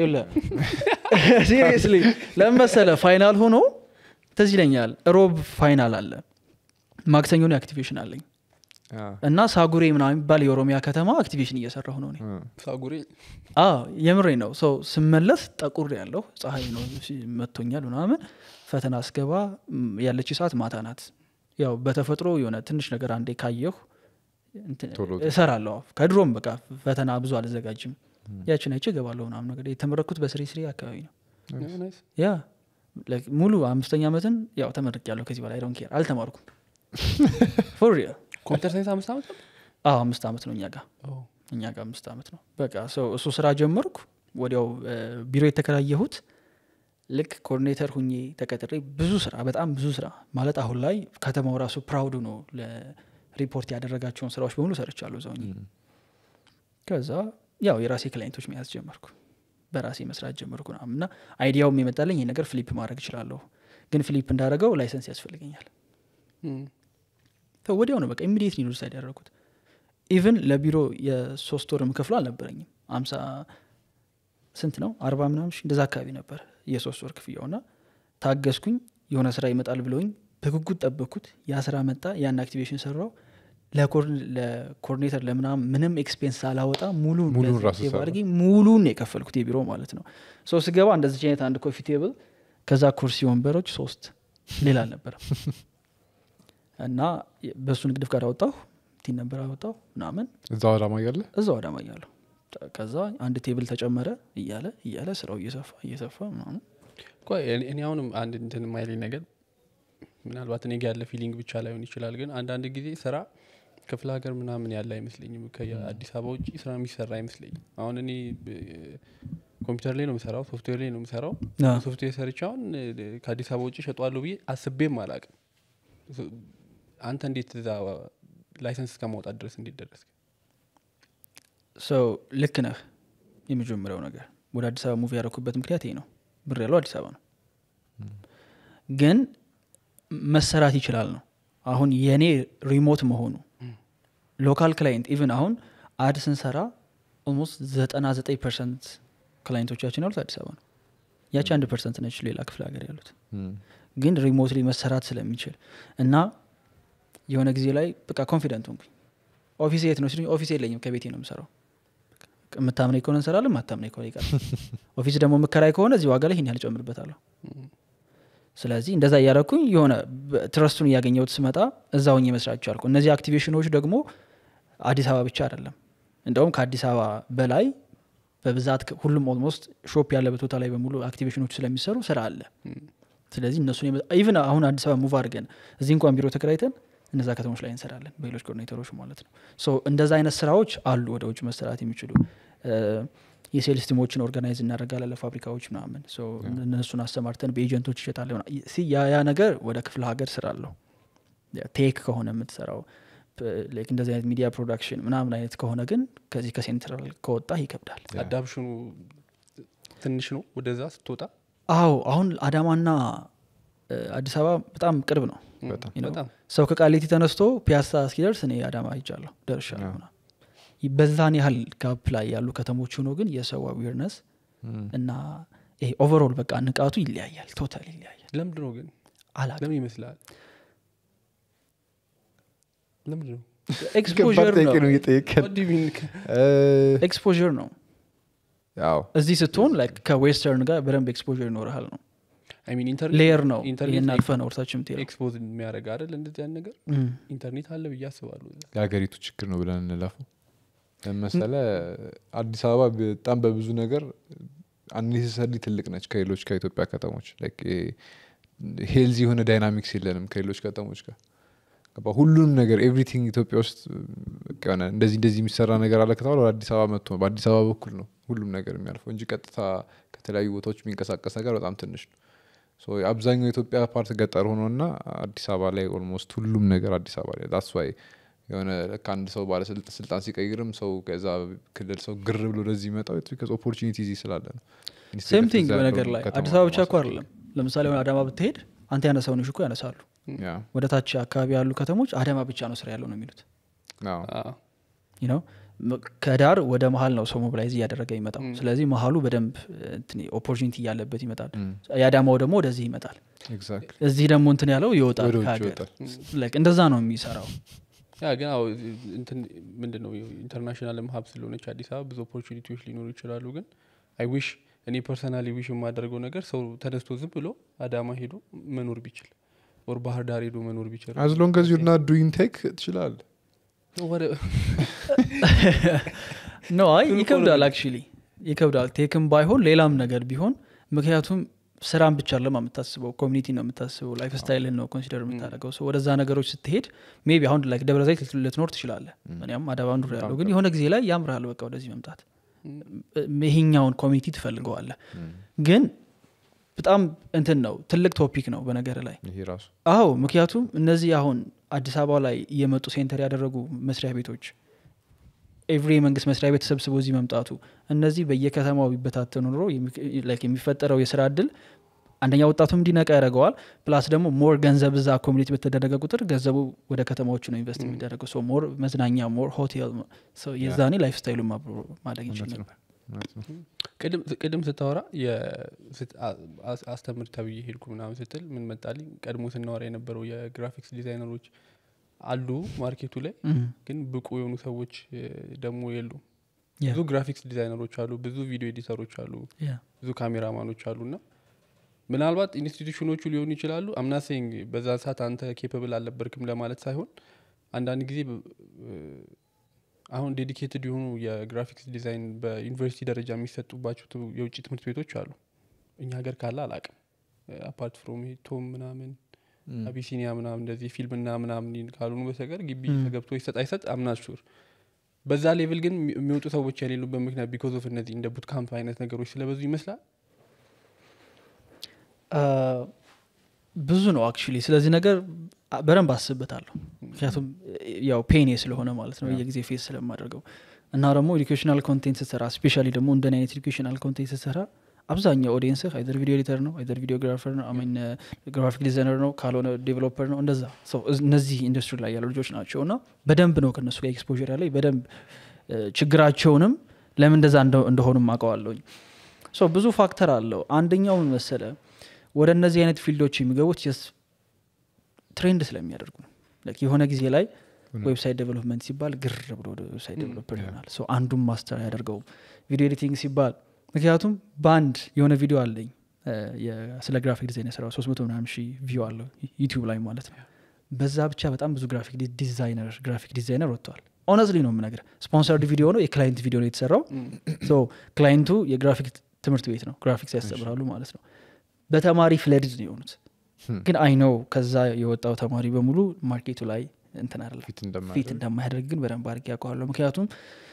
A: ሲሪየስሊ ለመሰለ ፋይናል ሆኖ ትዝ ይለኛል ሮብ ፋይናል አለ ማክሰኞ ነው አክቲቬሽን አለኝ እና ሳጉሬ ምናምን የሚባል የኦሮሚያ ከተማ አክቲቬሽን እየሰራሁ ነው እኔ
C: ሳጉሬ
A: አዎ የምሬ ነው ሰው ስመለስ ጠቁር ያለው ፀሐይ ነው ሲ- መቶኛል ምናምን ፈተና አስገባ ም፣ ያለች ሰዓት ማታ ናት ያው በተፈጥሮ የሆነ ትንሽ ነገር አንዴ ካየሁ እንትን
B: ቶሎ
A: እሰራለሁ ከድሮም በቃ ፈተና ብዙ አልዘጋጅም ያችን አይቼ እገባለሁ ምናምን ነገር የተመረኩት በስሪ ስሪ አካባቢ ነው
C: ናይስ
A: ያ Like ሙሉ አምስተኛ ዓመትን ያው ተመርቅ ያለው ከዚህ በላይ ዶን ኬር አልተማርኩም ፎር ሪል
C: ኮምፒውተር ሳይንስ አምስት ዓመት ነው?
A: አዎ አምስት ዓመት ነው እኛ ጋር
C: ኦ፣
A: እኛ ጋር አምስት ዓመት ነው በቃ ሰው እሱ ስራ ጀመርኩ ወዲያው እ፣ ቢሮ የተከራየሁት ልክ ኮኦርዲኔተር ሁኜ ተቀጥሬ ብዙ ስራ በጣም ብዙ ስራ ማለት አሁን ላይ ከተማው ራሱ ፕራውድ ነው ለሪፖርት ያደረጋቸውን ስራዎች በሙሉ ሰርቻለሁ እዛው ሆኜ። ከዛ ያው የራሴ ክላይንቶች መያዝ ጀመርኩ በራሴ መስራት ጀመርኩ ምናምን እና አይዲያውም የመጣለኝ ይህ ነገር ፍሊፕ ማድረግ እችላለሁ ግን ፍሊፕ እንዳደረገው ላይሰንስ ያስፈልገኛል
C: እም፣
A: So ወዲያው ነው በቃ ኢሚዲየት ኒድ ዲሳይድ ያደረኩት ኢቨን ለቢሮ የሶስት ወር የምከፍለው አልነበረኝም አምሳ ስንት ነው አርባ ምናምን ሺህ እንደዛ አካባቢ ነበር የሶስት ወር ክፍያው ና ታገስኩኝ የሆነ ስራ ይመጣል ብለውኝ በጉጉት ጠበኩት ያ ስራ መጣ ያን አክቲቬሽን ሰራው ለኮኦርዲኔተር ለምናምን ምንም ኤክስፔንስ ሳላወጣ ሙሉ
B: ሙሉን ራሱ ሰራ።
A: አድርጌ ሙሉን የከፈልኩት የቢሮ ማለት ነው ሶ ስገባ እንደዚህ አይነት አንድ ኮፊ ቴብል ከዛ ኩርሲ ወንበሮች ሶስት ሌላ አልነበረም እና በእሱ ንግድ ፍቃድ አወጣሁ ቲን ነበር አወጣሁ ምናምን
B: እዛው አዳማ እያለ
A: እዛው አዳማ እያለሁ ከዛ አንድ ቴብል ተጨመረ እያለ እያለ ስራው እየሰፋ እየሰፋ ምናምን
C: ቆይ እኔ- እኔ አሁንም አንድ እንትን የማይለኝ ነገር ምናልባት እኔ ጋ ያለ ፊሊንግ ብቻ ላይሆን ይችላል ግን አንዳንድ ጊዜ ስራ ክፍለ ሀገር ምናምን ያለ አይመስለኝም ከአዲስ አበባ ውጭ ስራ የሚሰራ አይመስለኝም አሁን እኔ ብ- ኮምፒውተር ላይ ነው የምሰራው ሶፍትዌር ላይ ነው የምሰራው
A: አዎ።
C: ሶፍትዌር ሰርቼ አሁን እ፣ ከአዲስ አበባ ውጭ ሸጠዋለሁ ብዬ አስቤም አላቅም አንተ እንዴት እዛ ላይሰንስ እስከማውጣት ድረስ እንዴት ደረስክ
A: ሰው ልክ ነህ የመጀመሪያው ነገር ወደ አዲስ አበባ ሙቪ ያደረኩበት ምክንያት ይሄ ነው ብር ያለው አዲስ አበባ ነው ግን መሰራት ይችላል ነው አሁን የእኔ ሪሞት መሆኑ ሎካል ክላይንት ኢቭን አሁን አድ ስንሰራ ኦልሞስት ዘጠና ዘጠኝ ፐርሰንት ክላይንቶቻችን ያሉት አዲስ አበባ ነው ያቺ አንድ ፐርሰንት ነች ሌላ ክፍለ ሀገር ያሉት ግን ሪሞትሊ መሰራት ስለሚችል እና የሆነ ጊዜ ላይ በቃ ኮንፊደንት ሆንኩኝ ኦፊስ የት ነው ሲሉኝ ኦፊስ የለኝም ከቤቴ ነው የምሰራው የምታምነኝ ከሆነ እንሰራለን ማታምነኝ ከሆነ ይቀር ኦፊስ ደግሞ የምከራይ ከሆነ እዚህ ዋጋ ላይ ይህን ያህል ጨምርበታለሁ ስለዚህ እንደዛ እያደረኩኝ የሆነ በ- ትረስቱን እያገኘሁት ስመጣ እዛ ሆኜ መስራት ቻልኩ እነዚህ አክቲቬሽኖች ደግሞ አዲስ አበባ ብቻ አይደለም እንደውም ከአዲስ አበባ በላይ በብዛት ከ- ሁሉም ኦልሞስት ሾፕ ያለበት ቦታ ላይ በሙሉ አክቲቬሽኖች ስለሚሰሩ ስራ አለ ስለዚህ እነሱን ኢቭን አሁን አዲስ አበባ ሙቭ አድርገን እዚህ እንኳን ቢሮ ተከራይተን እነዛ ከተሞች ላይ እንሰራለን በሌሎች ኮኦርዲኔተሮች ማለት ነው ሶ እንደዛ አይነት ስራዎች አሉ ወደ ውጭ መሰራት የሚችሉ እ፣ የሴልስ ቲሞችን ኦርጋናይዝ እናደርጋለን ለፋብሪካዎች ምናምን ሶ እነሱን አሰማርተን በኤጀንቶች ይሸጣለ ያ ያ ነገር ወደ ክፍለ ሀገር ስራ አለው ቴክ ከሆነ የምትሰራው ፕ- ላይክ እንደዚህ አይነት ሚዲያ ፕሮዳክሽን ምናምን አይነት ከሆነ ግን ከዚህ ከሴንትራል ከወጣ ይከብዳል
C: አዳፕሽኑ ትንሽ ነው ወደዛ ስትወጣ
A: አዎ አሁን አዳማና እ፣ አዲስ አበባ በጣም ቅርብ ነው
B: በጣም
A: you know?
C: በጣም
A: ሰው ከቃሊቲ ተነስቶ ፒያሳ እስኪደርስ እኔ አዳማ ይቻለሁ ደርሻለሁ
B: አዎ።
A: ምናምን። በዛን ያህል ጋፕ ላይ ያሉ ከተሞች ሆኖ ግን የሰው አዌርነስ
B: ም።
A: እና ይሄ ኦቨርኦል በቃ ንቃቱ ይለያያል ቶታል ይለያያል
C: ለምንድ ነው ግን
A: አላውቅም
C: ለምን ይመስላል ለምንድ ነው
A: ኤክስፖር
B: ከባድ ጥያቄ ነው
A: ነው
B: እየጠየቀን
C: What do you mean?
B: እ፣
A: ኤክስፖር ነው
B: ያው
A: እዚህ ስትሆን like ከዌስተርን ጋር በደንብ ኤክስፖር ይኖርሃል ነው
C: I mean, ኢንተርኔት-
A: ሌየር ነው
C: ኢንተርኔት
A: ይህን አልፈ ነው ወርታች የምትሄደው
C: ኤክስፖዝ የሚያደርግ አይደል እንደዚህ ያን ነገር
A: እም።
C: ኢንተርኔት አለ ብዬ አስባለሁ
B: የሀገሪቱ ችግር ነው ብለን እንለፈው ለመሰለ አዲስ አበባ በጣም በብዙ ነገር አንኔሰሰርሊ ትልቅ ነች ከሌሎች ከኢትዮጵያ ከተሞች ሄልዚ የሆነ ዳይናሚክስ የለንም ከሌሎች ከተሞች ጋር ገባ ሁሉንም ነገር ኤቭሪቲንግ ኢትዮጵያ ውስጥ በቃ የሆነ እንደዚህ እንደዚህ የሚሰራ ነገር አለ ከተባለ ወደ አዲስ አበባ መጥቶ በአዲስ አበባ በኩል ነው ሁሉም ነገር የሚያልፈው እንጂ ቀጥታ ከተለያዩ ቦታዎች የሚንቀሳቀስ ነገር በጣም ትንሽ ነው ሶ አብዛኛው የኢትዮጵያ ፓርት ገጠር ሆኖ እና አዲስ አበባ ላይ ኦልሞስት ሁሉም ነገር አዲስ አበባ ላይ ዳስ ዋይ የሆነ ልክ አንድ ሰው ባለስልጣን ሲቀይርም ሰው ከዛ ክልል ሰው ግር ብሎ ወደዚህ ይመጣው ቢካዝ ኦፖርቹኒቲ እዚህ ስላለ ነው
A: ሴም ቲንግ
B: እዛ
A: በነገር
B: ያለውን
A: ላይ
B: ከተማ
A: አዲስ አበባ ብቻ እኮ
B: ማሳደግ።
A: አይደለም ለምሳሌ አሁን አዳማ ብትሄድ አንተ ያነሳውን እኮ ያነሳሉ
B: ያ
A: ወደ ታች አካባቢ ያሉ ከተሞች አዳማ ብቻ ነው ስራ ያለው ነው የሚሉት
B: አዎ።
C: አዎ።
A: you know ም- ከዳር ወደ መሀል ነው ሰው ሞቢላይዝ እያደረገ ይመጣው ስለዚህ መሀሉ በደንብ ኦፖርቹኒቲ እያለበት ይመጣል የአዳማው ደግሞ ወደዚህ ይመጣል
B: ኤግዛክትሊ
A: እዚህ ደግሞ እንትን ያለው ይወጣል
B: ወደ ውጭ
A: ከሀገር
B: ይወጣል
A: Like እንደዛ ነው የሚሰራው
C: ያ ግን አዎ እንትን ምንድን ነው ኢንተርናሽናል ሀብ ስለሆነች አዲስ አበባ ብዙ ኦፖርቹኒቲዎች ሊኖሩ ይችላሉ ግን አይ ዊሽ እኔ ፐርሰናሊ ዊሽ የማደርገው ነገር ሰው ተነስቶ ዝም ብሎ አዳማ ሄዶ መኖር ቢችል ወር ባህር ዳር ሄዶ መኖር ቢችል
B: አዝ ሎንግ አዝ ዩር ናት ዱይንግ ቴክ ትችላል
C: ወደ-
A: ኖ አይ
C: እሱን እኮ
A: ይከብዳል
C: ነው
A: አክቹሊ ይከብዳል ቴክም ባይሆን ሌላም ነገር ቢሆን ምክንያቱም ስራን ብቻ ለማ የምታስበው ኮሚኒቲ ነው የምታስበው ላይፍ ስታይልን ነው ኮንሲደር የምታደርገው So ወደዛ ነገሮች ስትሄድ ሜቢ አሁን ላይ ደብረ ዘይት ልትኖር ትችላለህ እኔም አዳባ ኑር ያለው ግን የሆነ ጊዜ ላይ ያምርሃል በቃ ወደዚህ መምጣት ይሄኛውን ኮሚኒቲ ትፈልገዋለህ ግን በጣም እንትን ነው ትልቅ ቶፒክ ነው በነገር ላይ
B: ይሄ ራሱ
A: አዎ ምክንያቱም እነዚህ አሁን አዲስ አበባ ላይ እየመጡ ሴንተር ያደረጉ መስሪያ ቤቶች ኤቭሪ የመንግስት መስሪያ ቤት ተሰብስቦ እዚህ መምጣቱ እነዚህ በየከተማው ቢበታተኑ ኑሮ የሚ- like የሚፈጠረው የስራ እድል አንደኛ ወጣቱም እንዲነቃ ያደርገዋል ፕላስ ደግሞ ሞር ገንዘብ እዛ ኮሚኒቲ በተደረገ ቁጥር ገንዘቡ ወደ ከተማዎቹ ነው ኢንቨስት የሚደረገው ሶ ሞር መዝናኛ ሞር ሆቴል so የዛኔ ላይፍ ስታይሉ ማደግ ይችል
B: እውነት ነው።
A: ነበር
B: እውነት ነው።
C: ቅድም- ቅድም ስታወራ የ- ስት- አ- አስ- አስተምር ተብዬ ሄድኩ ምናምን ስትል ምን መጣልኝ ቀድሞ ስናወራ የነበረው የግራፊክስ ዲዛይነሮች አሉ ማርኬቱ ላይ
A: Mhm.
C: ግን ብቁ የሆኑ ሰዎች እ፣ ደግሞ የሉም
A: Yeah.
C: ብዙ ግራፊክስ ዲዛይነሮች አሉ ብዙ ቪዲዮ ኤዲተሮች አሉ
A: Yeah.
C: ብዙ ካሜራማኖች አሉ እና ምናልባት ኢንስቲቱሽኖቹ ሊሆኑ ይችላሉ አምናሴንግ በዛ ሰዓት አንተ ኬፐብል አልነበርክም ለማለት ሳይሆን አንዳንድ ጊዜ ብ- እ፣ አሁን ዴዲኬትድ የሆኑ የግራፊክስ ዲዛይን በዩኒቨርሲቲ ደረጃ የሚሰጡባቸው ቱ- የውጭ ትምህርት ቤቶች አሉ እኛ ሀገር ካለ አላቅም አፓርት ፍሮም ቶም ምናምን
B: Mm.
C: አቢሲኒያ ምናምን እንደዚህ ፊልምና ምናምን ካልሆኑ በስተቀር ግቢ
A: Mm.
C: ተገብቶ ይሰጥ አይሰጥ አምናት ሹር በዛ ሌቭል ግን የሚ- የሚወጡ ሰዎች የሌሉበት ምክንያት ቢኮዝ ኦፍ እነዚህ እንደ ቡት ካምፕ አይነት ነገሮች ስለበዙ ይመስላል
A: ብዙ ነው አክቹሊ ስለዚህ ነገር አ- በደንብ አስብበታለሁ ምክንያቱም ያው ፔኔ ስለሆነ ማለት ነው የጊዜ ፌስ ስለማደርገው እና ደግሞ ኤዱኬሽናል ኮንቴንት ስትሰራ ስፔሻሊ ደግሞ እንደን አይነት ኤዱኬሽናል ኮንቴንት ስትሰራ አብዛኛው ኦዲየንስህ አይዘር ቪዲዮ ኤዲተር ነው አይዘር ቪዲዮግራፈር ነው አሚን ግራፊክ ዲዛይነር ነው ካልሆነ ዴቨሎፐር ነው እንደዛ So እነዚህ ኢንዱስትሪ ላይ ያሉ ልጆች ናቸው እና በደንብ ነው ከነሱ ጋር ኤክስፖር ያለኝ በደንብ እ፣ ችግራቸውንም ለምን እንደዛ እንደ- እንደሆኑም አውቀዋለሁኝ ሶ ብዙ ፋክተር አለው አንደኛው ምን መሰለ ወደ እነዚህ አይነት ፊልዶች የሚገቡት ስ ትሬንድ ስለሚያደርጉ ነው Like የሆነ ጊዜ ላይ ዌብሳይት ዴቨሎፕመንት ሲባል ግር ብሎ ወደ ዌብሳይት ዴቨሎፐር ይሆናል ሶ አንዱም ማስተር አያደርገውም ቪዲዮ ኤዲቲንግ ሲባል ምክንያቱም በአንድ የሆነ ቪዲዮ አለኝ እ፣ የ- ስለ ግራፊክ ዲዛይን የሰራው ሶስት መቶ ምናምን ሺህ ቪው አለው ዩቲዩብ ላይ ማለት ነው በዛ ብቻ በጣም ብዙ ግራፊክ ዲ- ዲዛይነር ግራፊክ ዲዛይነር ወጥተዋል ኦነስትሊ ነው የምነግር ስፖንሰርድ ቪዲዮ ነው የክላይንት ቪዲዮ ነው የተሰራው ሶ ክላይንቱ የግራፊክ ትምህርት ቤት ነው ግራፊክስ ያስተምራሉ ማለት ነው በተማሪ ፍለድድ ነው የሆኑት ግን አይ ነው ከዛ የወጣው ተማሪ በሙሉ ማርኬቱ ላይ እንትን አይደለም
B: ፊት
A: ፊት
B: እንደማያደርግ
A: እንደማያደርግ ግን በደንብ አድርጌ ያውቀዋለሁ ምክንያቱም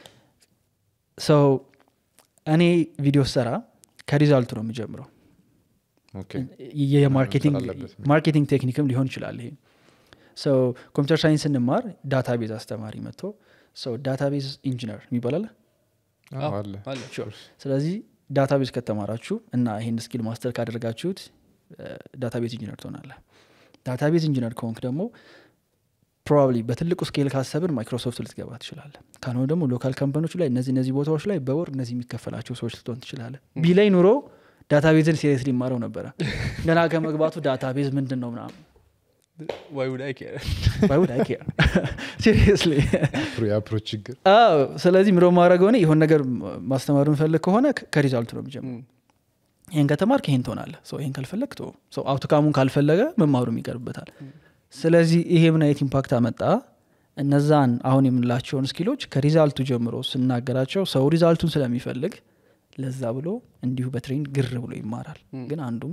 A: ሰው እኔ ቪዲዮ ሰራ ከሪዛልቱ ነው የምጀምረው
B: ኦኬ
A: የማርኬቲንግ
B: መምሰል አለበት።
A: ማርኬቲንግ ቴክኒክም ሊሆን ይችላል ይሄ ሰው ኮምፒውተር ሳይንስ ስንማር ዳታቤዝ አስተማሪ መጥቶ ሰው ዳታቤዝ ኢንጂነር የሚባላል
B: አዎ፣ አለ
C: አለ
A: ስለዚህ ዳታቤዝ ከተማራችሁ እና ይህን ስኪል ማስተር ካደረጋችሁት ዳታቤዝ ኢንጂነር ትሆናለ ዳታቤዝ ኢንጂነር ከሆንክ ደግሞ ፕሮባብሊ በትልቁ ስኬል ካሰብን ማይክሮሶፍት ልትገባ ትችላለ ካልሆነ ደግሞ ሎካል ካምፓኒዎች ላይ እነዚህ እነዚህ ቦታዎች ላይ በወር እነዚህ የሚከፈላቸው ሰዎች ልትሆን ትችላለ ቢላይ ኑሮ ዳታቤዝን ሲሪየስ ሊማረው ነበረ ገና ከመግባቱ ዳታቤዝ ምንድን ነው ምናምን
C: ዋይ ውድ አይ ኬር
A: ባይውድ አይ ኬር ሲሪየስሊ
B: የአፕሮች ችግር
A: አዎ ስለዚህ ምሮ ማድረግ ሆነ የሆን ነገር ማስተማር ምፈልግ ከሆነ ከ- ከሪዛልቱ ነው የሚጀምረው ይህን ከተማርክ ይህን ትሆናለህ ሰው ይህን ካልፈለግ ቶ ሰው አውትካሙን ካልፈለገ መማሩም ይቀርበታል ስለዚህ ይሄ ምን አይነት ኢምፓክት አመጣ እነዛን አሁን የምንላቸውን ስኪሎች ከሪዛልቱ ጀምሮ ስናገራቸው ሰው ሪዛልቱን ስለሚፈልግ ለዛ ብሎ እንዲሁ በትሬንድ ግር ብሎ ይማራል ግን አንዱም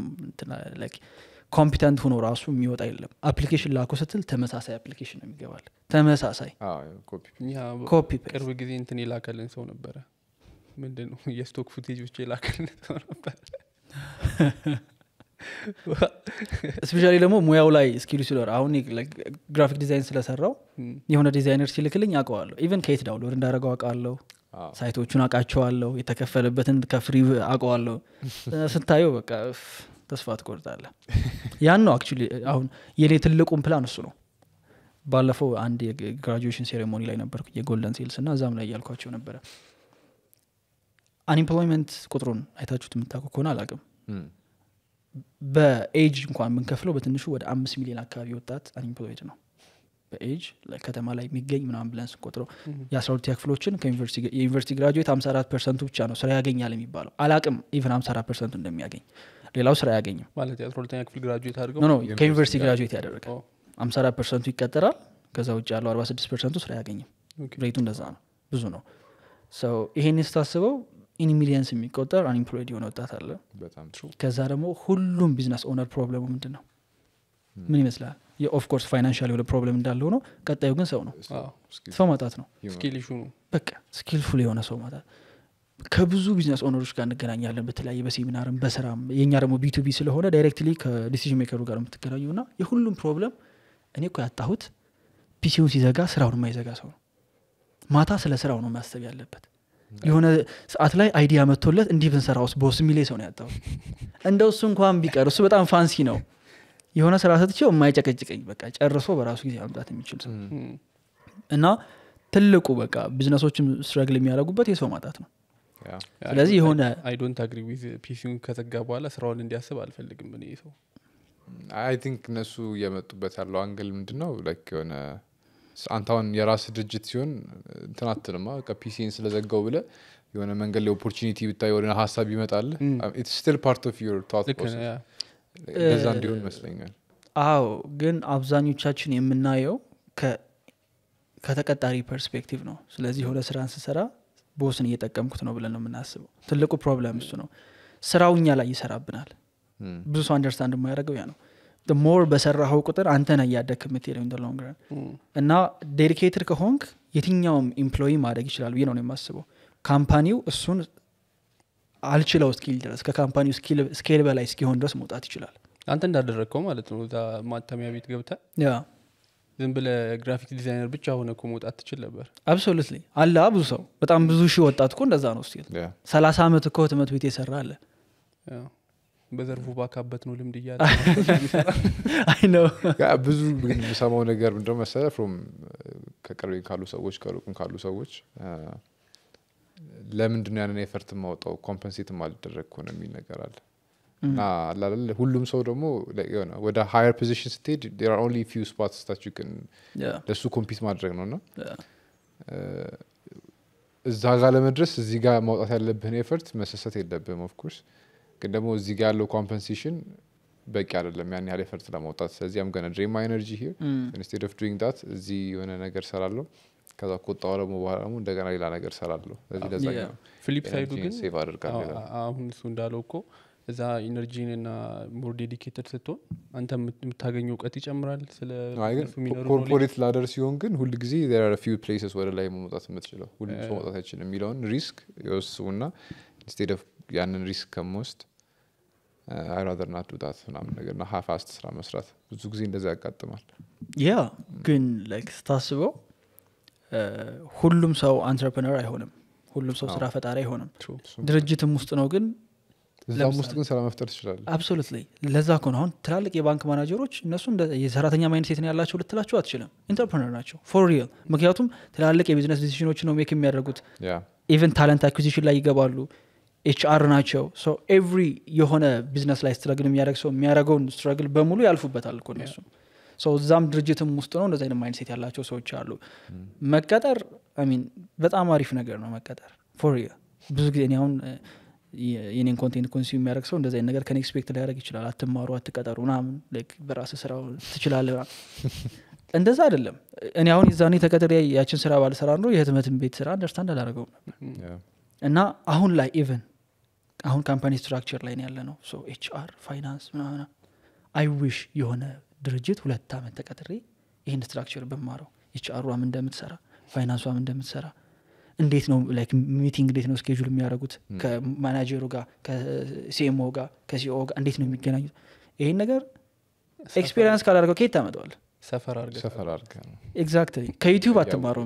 A: ኮምፒተንት ሆኖ ራሱ የሚወጣ የለም አፕሊኬሽን ላኩ ስትል ተመሳሳይ አፕሊኬሽን ነው የሚገባል ተመሳሳይ
B: ኮፒ
C: እኛ
A: ኮፒ ፔስት
C: ቅርብ ጊዜ እንትን የላከልን ሰው ነበረ ምንድን ነው የስቶክ ፉቴጅ ብቻ የላከልን ሰው ነበረ
A: ስፔሻሊ ደግሞ ሙያው ላይ ስኪሉ ሲኖር አሁን ግራፊክ ዲዛይን ስለሰራው
C: እም፣
A: የሆነ ዲዛይነር ሲልክልኝ አውቀዋለሁ ኢቨን ከየት ዳውንሎድ እንዳደረገው አውቃለሁ
B: አዎ።
A: ሳይቶቹን አውቃቸዋለሁ የተከፈለበትን ከፍሪ አውቀዋለሁ ስታየው በቃ እፍ፣ ተስፋ ትቆርጣለ ያን ነው አክቹዋሊ አሁን የኔ ትልቁም ፕላን እሱ ነው ባለፈው አንድ የግራጁዌሽን ሴሬሞኒ ላይ ነበርኩ የጎልደን ሴልስ እና እዛም ላይ ያልኳቸው ነበረ አንኤምፕሎይመንት ቁጥሩን አይታችሁት የምታውቁ ከሆነ አላቅም
B: እም፣
A: በኤጅ እንኳን ብንከፍለው በትንሹ ወደ አምስት ሚሊዮን አካባቢ ወጣት አንኤምፕሎይድ ነው በኤጅ ከተማ ላይ የሚገኝ ምናምን ብለን ስንቆጥረው የአስራ ሁለተኛ ክፍሎችን ከዩኒቨርሲቲ- የዩኒቨርሲቲ ግራጁዌት ሀምሳ አራት ፐርሰንቱ ብቻ ነው ስራ ያገኛል የሚባለው አላቅም ኢቨን ሀምሳ አራት ፐርሰንቱ እንደሚያገኝ ሌላው ስራ አያገኝም
C: ማለት የአስራ ሁለተኛ ክፍል ግራጁዌት አድርገው
A: ኖ ኖ
B: ዩኒቨርሲቲ
A: ከዩኒቨርሲቲ
B: ጋር-
A: ግራጁዌት ያደረገ
C: ኦ፣
A: ሀምሳ አራት ፐርሰንቱ ይቀጠራል ከዛ ውጭ ያለው አርባ ስድስት ፐርሰንቱ ስራ አያገኝም
C: ኦኬ።
A: ሬቱ እንደዛ ነው ብዙ ነው ሰው ይሄን ስታስበው ኢን ሚሊየንስ የሚቆጠር አንኢምፕሎይድ የሆነ ወጣት አለ
B: በጣም
A: ከዛ ደግሞ ሁሉም ቢዝነስ ኦነር ፕሮብለሙ ምንድን ነው ምን ይመስላል የኦፍኮርስ ፋይናንሻል የሆነ ፕሮብለም እንዳለ ሆኖ ቀጣዩ ግን ሰው ነው ሰው ማጣት ነው
C: ስኪል ኢሹ ነው
A: በቃ ስኪልፉል የሆነ ሰው ማጣት ከብዙ ቢዝነስ ኦነሮች ጋር እንገናኛለን በተለያየ በሴሚናርም በስራም የእኛ ደግሞ ቢቱቢ ስለሆነ ዳይሬክትሊ ከዲሲዥን ሜከሩ ጋር የምትገናኙ እና የሁሉም ፕሮብለም እኔ እኮ ያጣሁት ፒሲውን ሲዘጋ ስራውን የማይዘጋ ሰው ነው ማታ ስለ ስራው ነው ማሰብ ያለበት የሆነ ሰዓት ላይ አይዲያ መጥቶለት እንዲህ ብንሰራ ውስጥ በውስ የሚሌ ሰው ነው ያጣሁት እንደው እሱ እንኳን ቢቀር እሱ በጣም ፋንሲ ነው የሆነ ስራ ሰጥቼው የማይጨቀጭቀኝ በቃ ጨርሶ በራሱ ጊዜ ማምጣት የሚችል ሰው
C: እም፣
A: እና ትልቁ በቃ ቢዝነሶችም ስትረግል የሚያደርጉበት የሰው ማጣት ነው
B: ያ
A: ስለዚህ የሆነ
C: አይ ዶንት አግሪ ዊዝ ፒሲውን ከዘጋ በኋላ ስራውን እንዲያስብ አልፈልግም እኔ ሰው
B: አይ ቲንክ እነሱ እየመጡበት ያለው አንግል ምንድን ነው ላይክ የሆነ ስ- አንተ አሁን የራስ ድርጅት ሲሆን እንትን አትልማ ፒሲን ስለዘጋው ብለ የሆነ መንገድ ላይ ኦፖርቹኒቲ ብታይ ወደ ሀሳብ ይመጣል ስቲል ፓርት ኦፍ ዩር ታት
C: ልክ ነህ፣ ያ።
B: እንደዛ እንዲሆን ይመስለኛል
A: አዎ ግን አብዛኞቻችን የምናየው ከ- ከተቀጣሪ ፐርስፔክቲቭ ነው ስለዚህ የሆነ ስራን ስሰራ ቦስን እየጠቀምኩት ነው ብለን ነው የምናስበው ትልቁ ፕሮብለም እሱ ነው ስራው እኛ ላይ ይሰራብናል
B: እም፣
A: ብዙ ሰው አንደርስታንድ የማያደርገው ያ ነው ሞር በሰራኸው ቁጥር አንተ ነህ እያደግክ የምትሄደው ኢን ሎንግ ረን
C: እም፣
A: እና ዴዲኬትድ ከሆንክ የትኛውም ኤምፕሎይ ማደግ ይችላል ብዬ ነው እኔ የማስበው ካምፓኒው እሱን አልችለው እስኪል ድረስ ከካምፓኒው ስኬል በላይ እስኪሆን ድረስ መውጣት ይችላል
C: አንተ እንዳደረግከው ማለት ነው እዛ ማተሚያ ቤት ገብተ
A: ያ
C: ዝም ብለ ግራፊክ ዲዛይነር ብቻ ሆነ እኮ መውጣት ትችል ነበር
A: አብሶሉትሊ አለ አ ብዙ ሰው በጣም ብዙ ሺህ ወጣት እኮ እንደዛ ነው ስቲል
B: ያ
A: ሰላሳ ዓመት እኮ ህትመት ቤት የሰራ አለ
C: ያው፣ በዘርፉ ባካበት ነው ልምድ እያለ
A: አይ ነው
B: ያ ብዙ ግን የምሰማው ነገር ምንድነው መሰለ ፍሮም ከቅርቤ ካሉ ሰዎች ከሩቅም ካሉ ሰዎች አ፣ ለምንድን ነው ያንን ኤፈርት ማውጣው ኮምፐንሴት ማልደረግ ከሆነ የሚል ነገር አለ እና አላለ ሁሉም ሰው ደግሞ like የሆነ ወደ ሃየር ፖዚሽን ስትሄድ ር ኦንሊ ፊው ስፖትስ ታች ግን
A: ያ
B: ለእሱ ኮምፒት ማድረግ ነው እና
A: ያ
B: እዛ ጋር ለመድረስ እዚህ ጋር ማውጣት ያለብህን ኤፈርት መሰሰት የለብህም ኦፍኮርስ ግን ደግሞ እዚህ ጋር ያለው ኮምፐንሴሽን በቂ አይደለም ያን ያህል ኤፈርት ለማውጣት ስለዚህ አም ገነ ድሬም ኤነርጂ ሂር ኢንስቴድ ኦፍ ዱይንግ ዳት እዚህ የሆነ ነገር ሰራለሁ ከዛ ከወጣሁ ደግሞ በኋላ ደግሞ እንደገና ሌላ ነገር ሰራለሁ ስለዚህ ለዛ
A: Yeah.
C: ፍሊፕ ሳይዱ ግን
B: ሴቭ አድርጋለሁ
C: አዎ፣
B: ይላል።
C: አሁን እሱ እንዳለው እኮ እዛ ኢነርጂን እና ሞር ዴዲኬትድ ስትሆን አንተ የምት- የምታገኘው እውቀት ይጨምራል ስለ
B: አይ ግን
C: እነሱ የሚኖሩ knowledge።
B: ኮርፖሬት ላደር ሲሆን ግን ሁል ጊዜ ፊው ፕሌስስ ወደ ላይ መውጣት የምትችለው ሁሉም ሰው መውጣት አይችልም የሚለውን ሪስክ የወስቡና ኢንስቴድ ኦፍ ያንን ሪስክ ከምወስድ አይራደር ናት ዱዳት ምናምን ነገር ና ሀፍ አስት ስራ መስራት ብዙ ጊዜ እንደዛ ያጋጥማል
A: ያ ግን ላይክ ስታስበው እ፣ ሁሉም ሰው አንትረፕነር አይሆንም ሁሉም ሰው ስራ ፈጣሪ አይሆንም
C: True.
A: ድርጅትም ውስጥ ነው ግን
B: እዛም ውስጥ ግን ስራ መፍጠር ትችላለ
A: አብሶሉትሊ ለዛ እኮ ነው አሁን ትላልቅ የባንክ ማናጀሮች እነሱ እንደ የሰራተኛ ማይንድ ሴት ነው ያላቸው ልትላቸው አትችልም ኢንተርፕረነር ናቸው ፎር ሪል ምክንያቱም ትላልቅ የቢዝነስ ዲሲሽኖች ነው ሜክ የሚያደርጉት
B: ያ
A: ኢቨን ታለንት አኩዚሽን ላይ ይገባሉ ኤችአር ናቸው ሶ ኤቭሪ የሆነ ቢዝነስ ላይ ስትረግል የሚያደርግ ሰው የሚያደርገውን ስትረግል በሙሉ ያልፉበታል እኮ እነሱ ሶ እዛም ድርጅትም ውስጥ ነው እንደዚ አይነት ማይንድ ሴት ያላቸው ሰዎች አሉ መቀጠር ሚን በጣም አሪፍ ነገር ነው መቀጠር ፎር ብዙ ጊዜ እኔ አሁን እ፣ የ- የኔን ኮንቴንት ኮንሱም የሚያደርግ ሰው እንደዚ አይነት ነገር ከኔ ኤክስፔክት ሊያደርግ ይችላል አትማሩ አትቀጠሩ ምናምን like በራስ ስራው ትችላለህ ምናምን። እንደዛ አይደለም እኔ አሁን የዛኔ ተቀጥሬ ያችን ስራ ባልሰራ ኖሮ የህትመትን ቤት ስራ አንደርስታንድ አላደረገውም ነበር
B: ያ
A: እና አሁን ላይ ኢቨን አሁን ካምፓኒ ስትራክቸር ላይ ነው ያለ ነው ሶ ኤችአር ፋይናንስ ምናምን አይ ዊሽ የሆነ ድርጅት ሁለት ዓመት ተቀጥሬ ይህን ስትራክቸር በማረው ኤችአሯም እንደምትሰራ ፋይናንሷም እንደምትሰራ እንዴት ነው ላይክ ሚቲንግ እንዴት ነው ስኬጁል የሚያደርጉት ከማናጀሩ ጋር ከሲኤምኦ ጋር ከሲኦ ጋር እንዴት ነው የሚገናኙት ይህን ነገር ኤክስፔሪንስ ካላደርገው ከየት ታመጠዋል
C: ሰፈር አድርገህ
B: ሰፈር አድርገ ነው
A: ኤግዛክትሊ ከዩቲዩብ አትማረው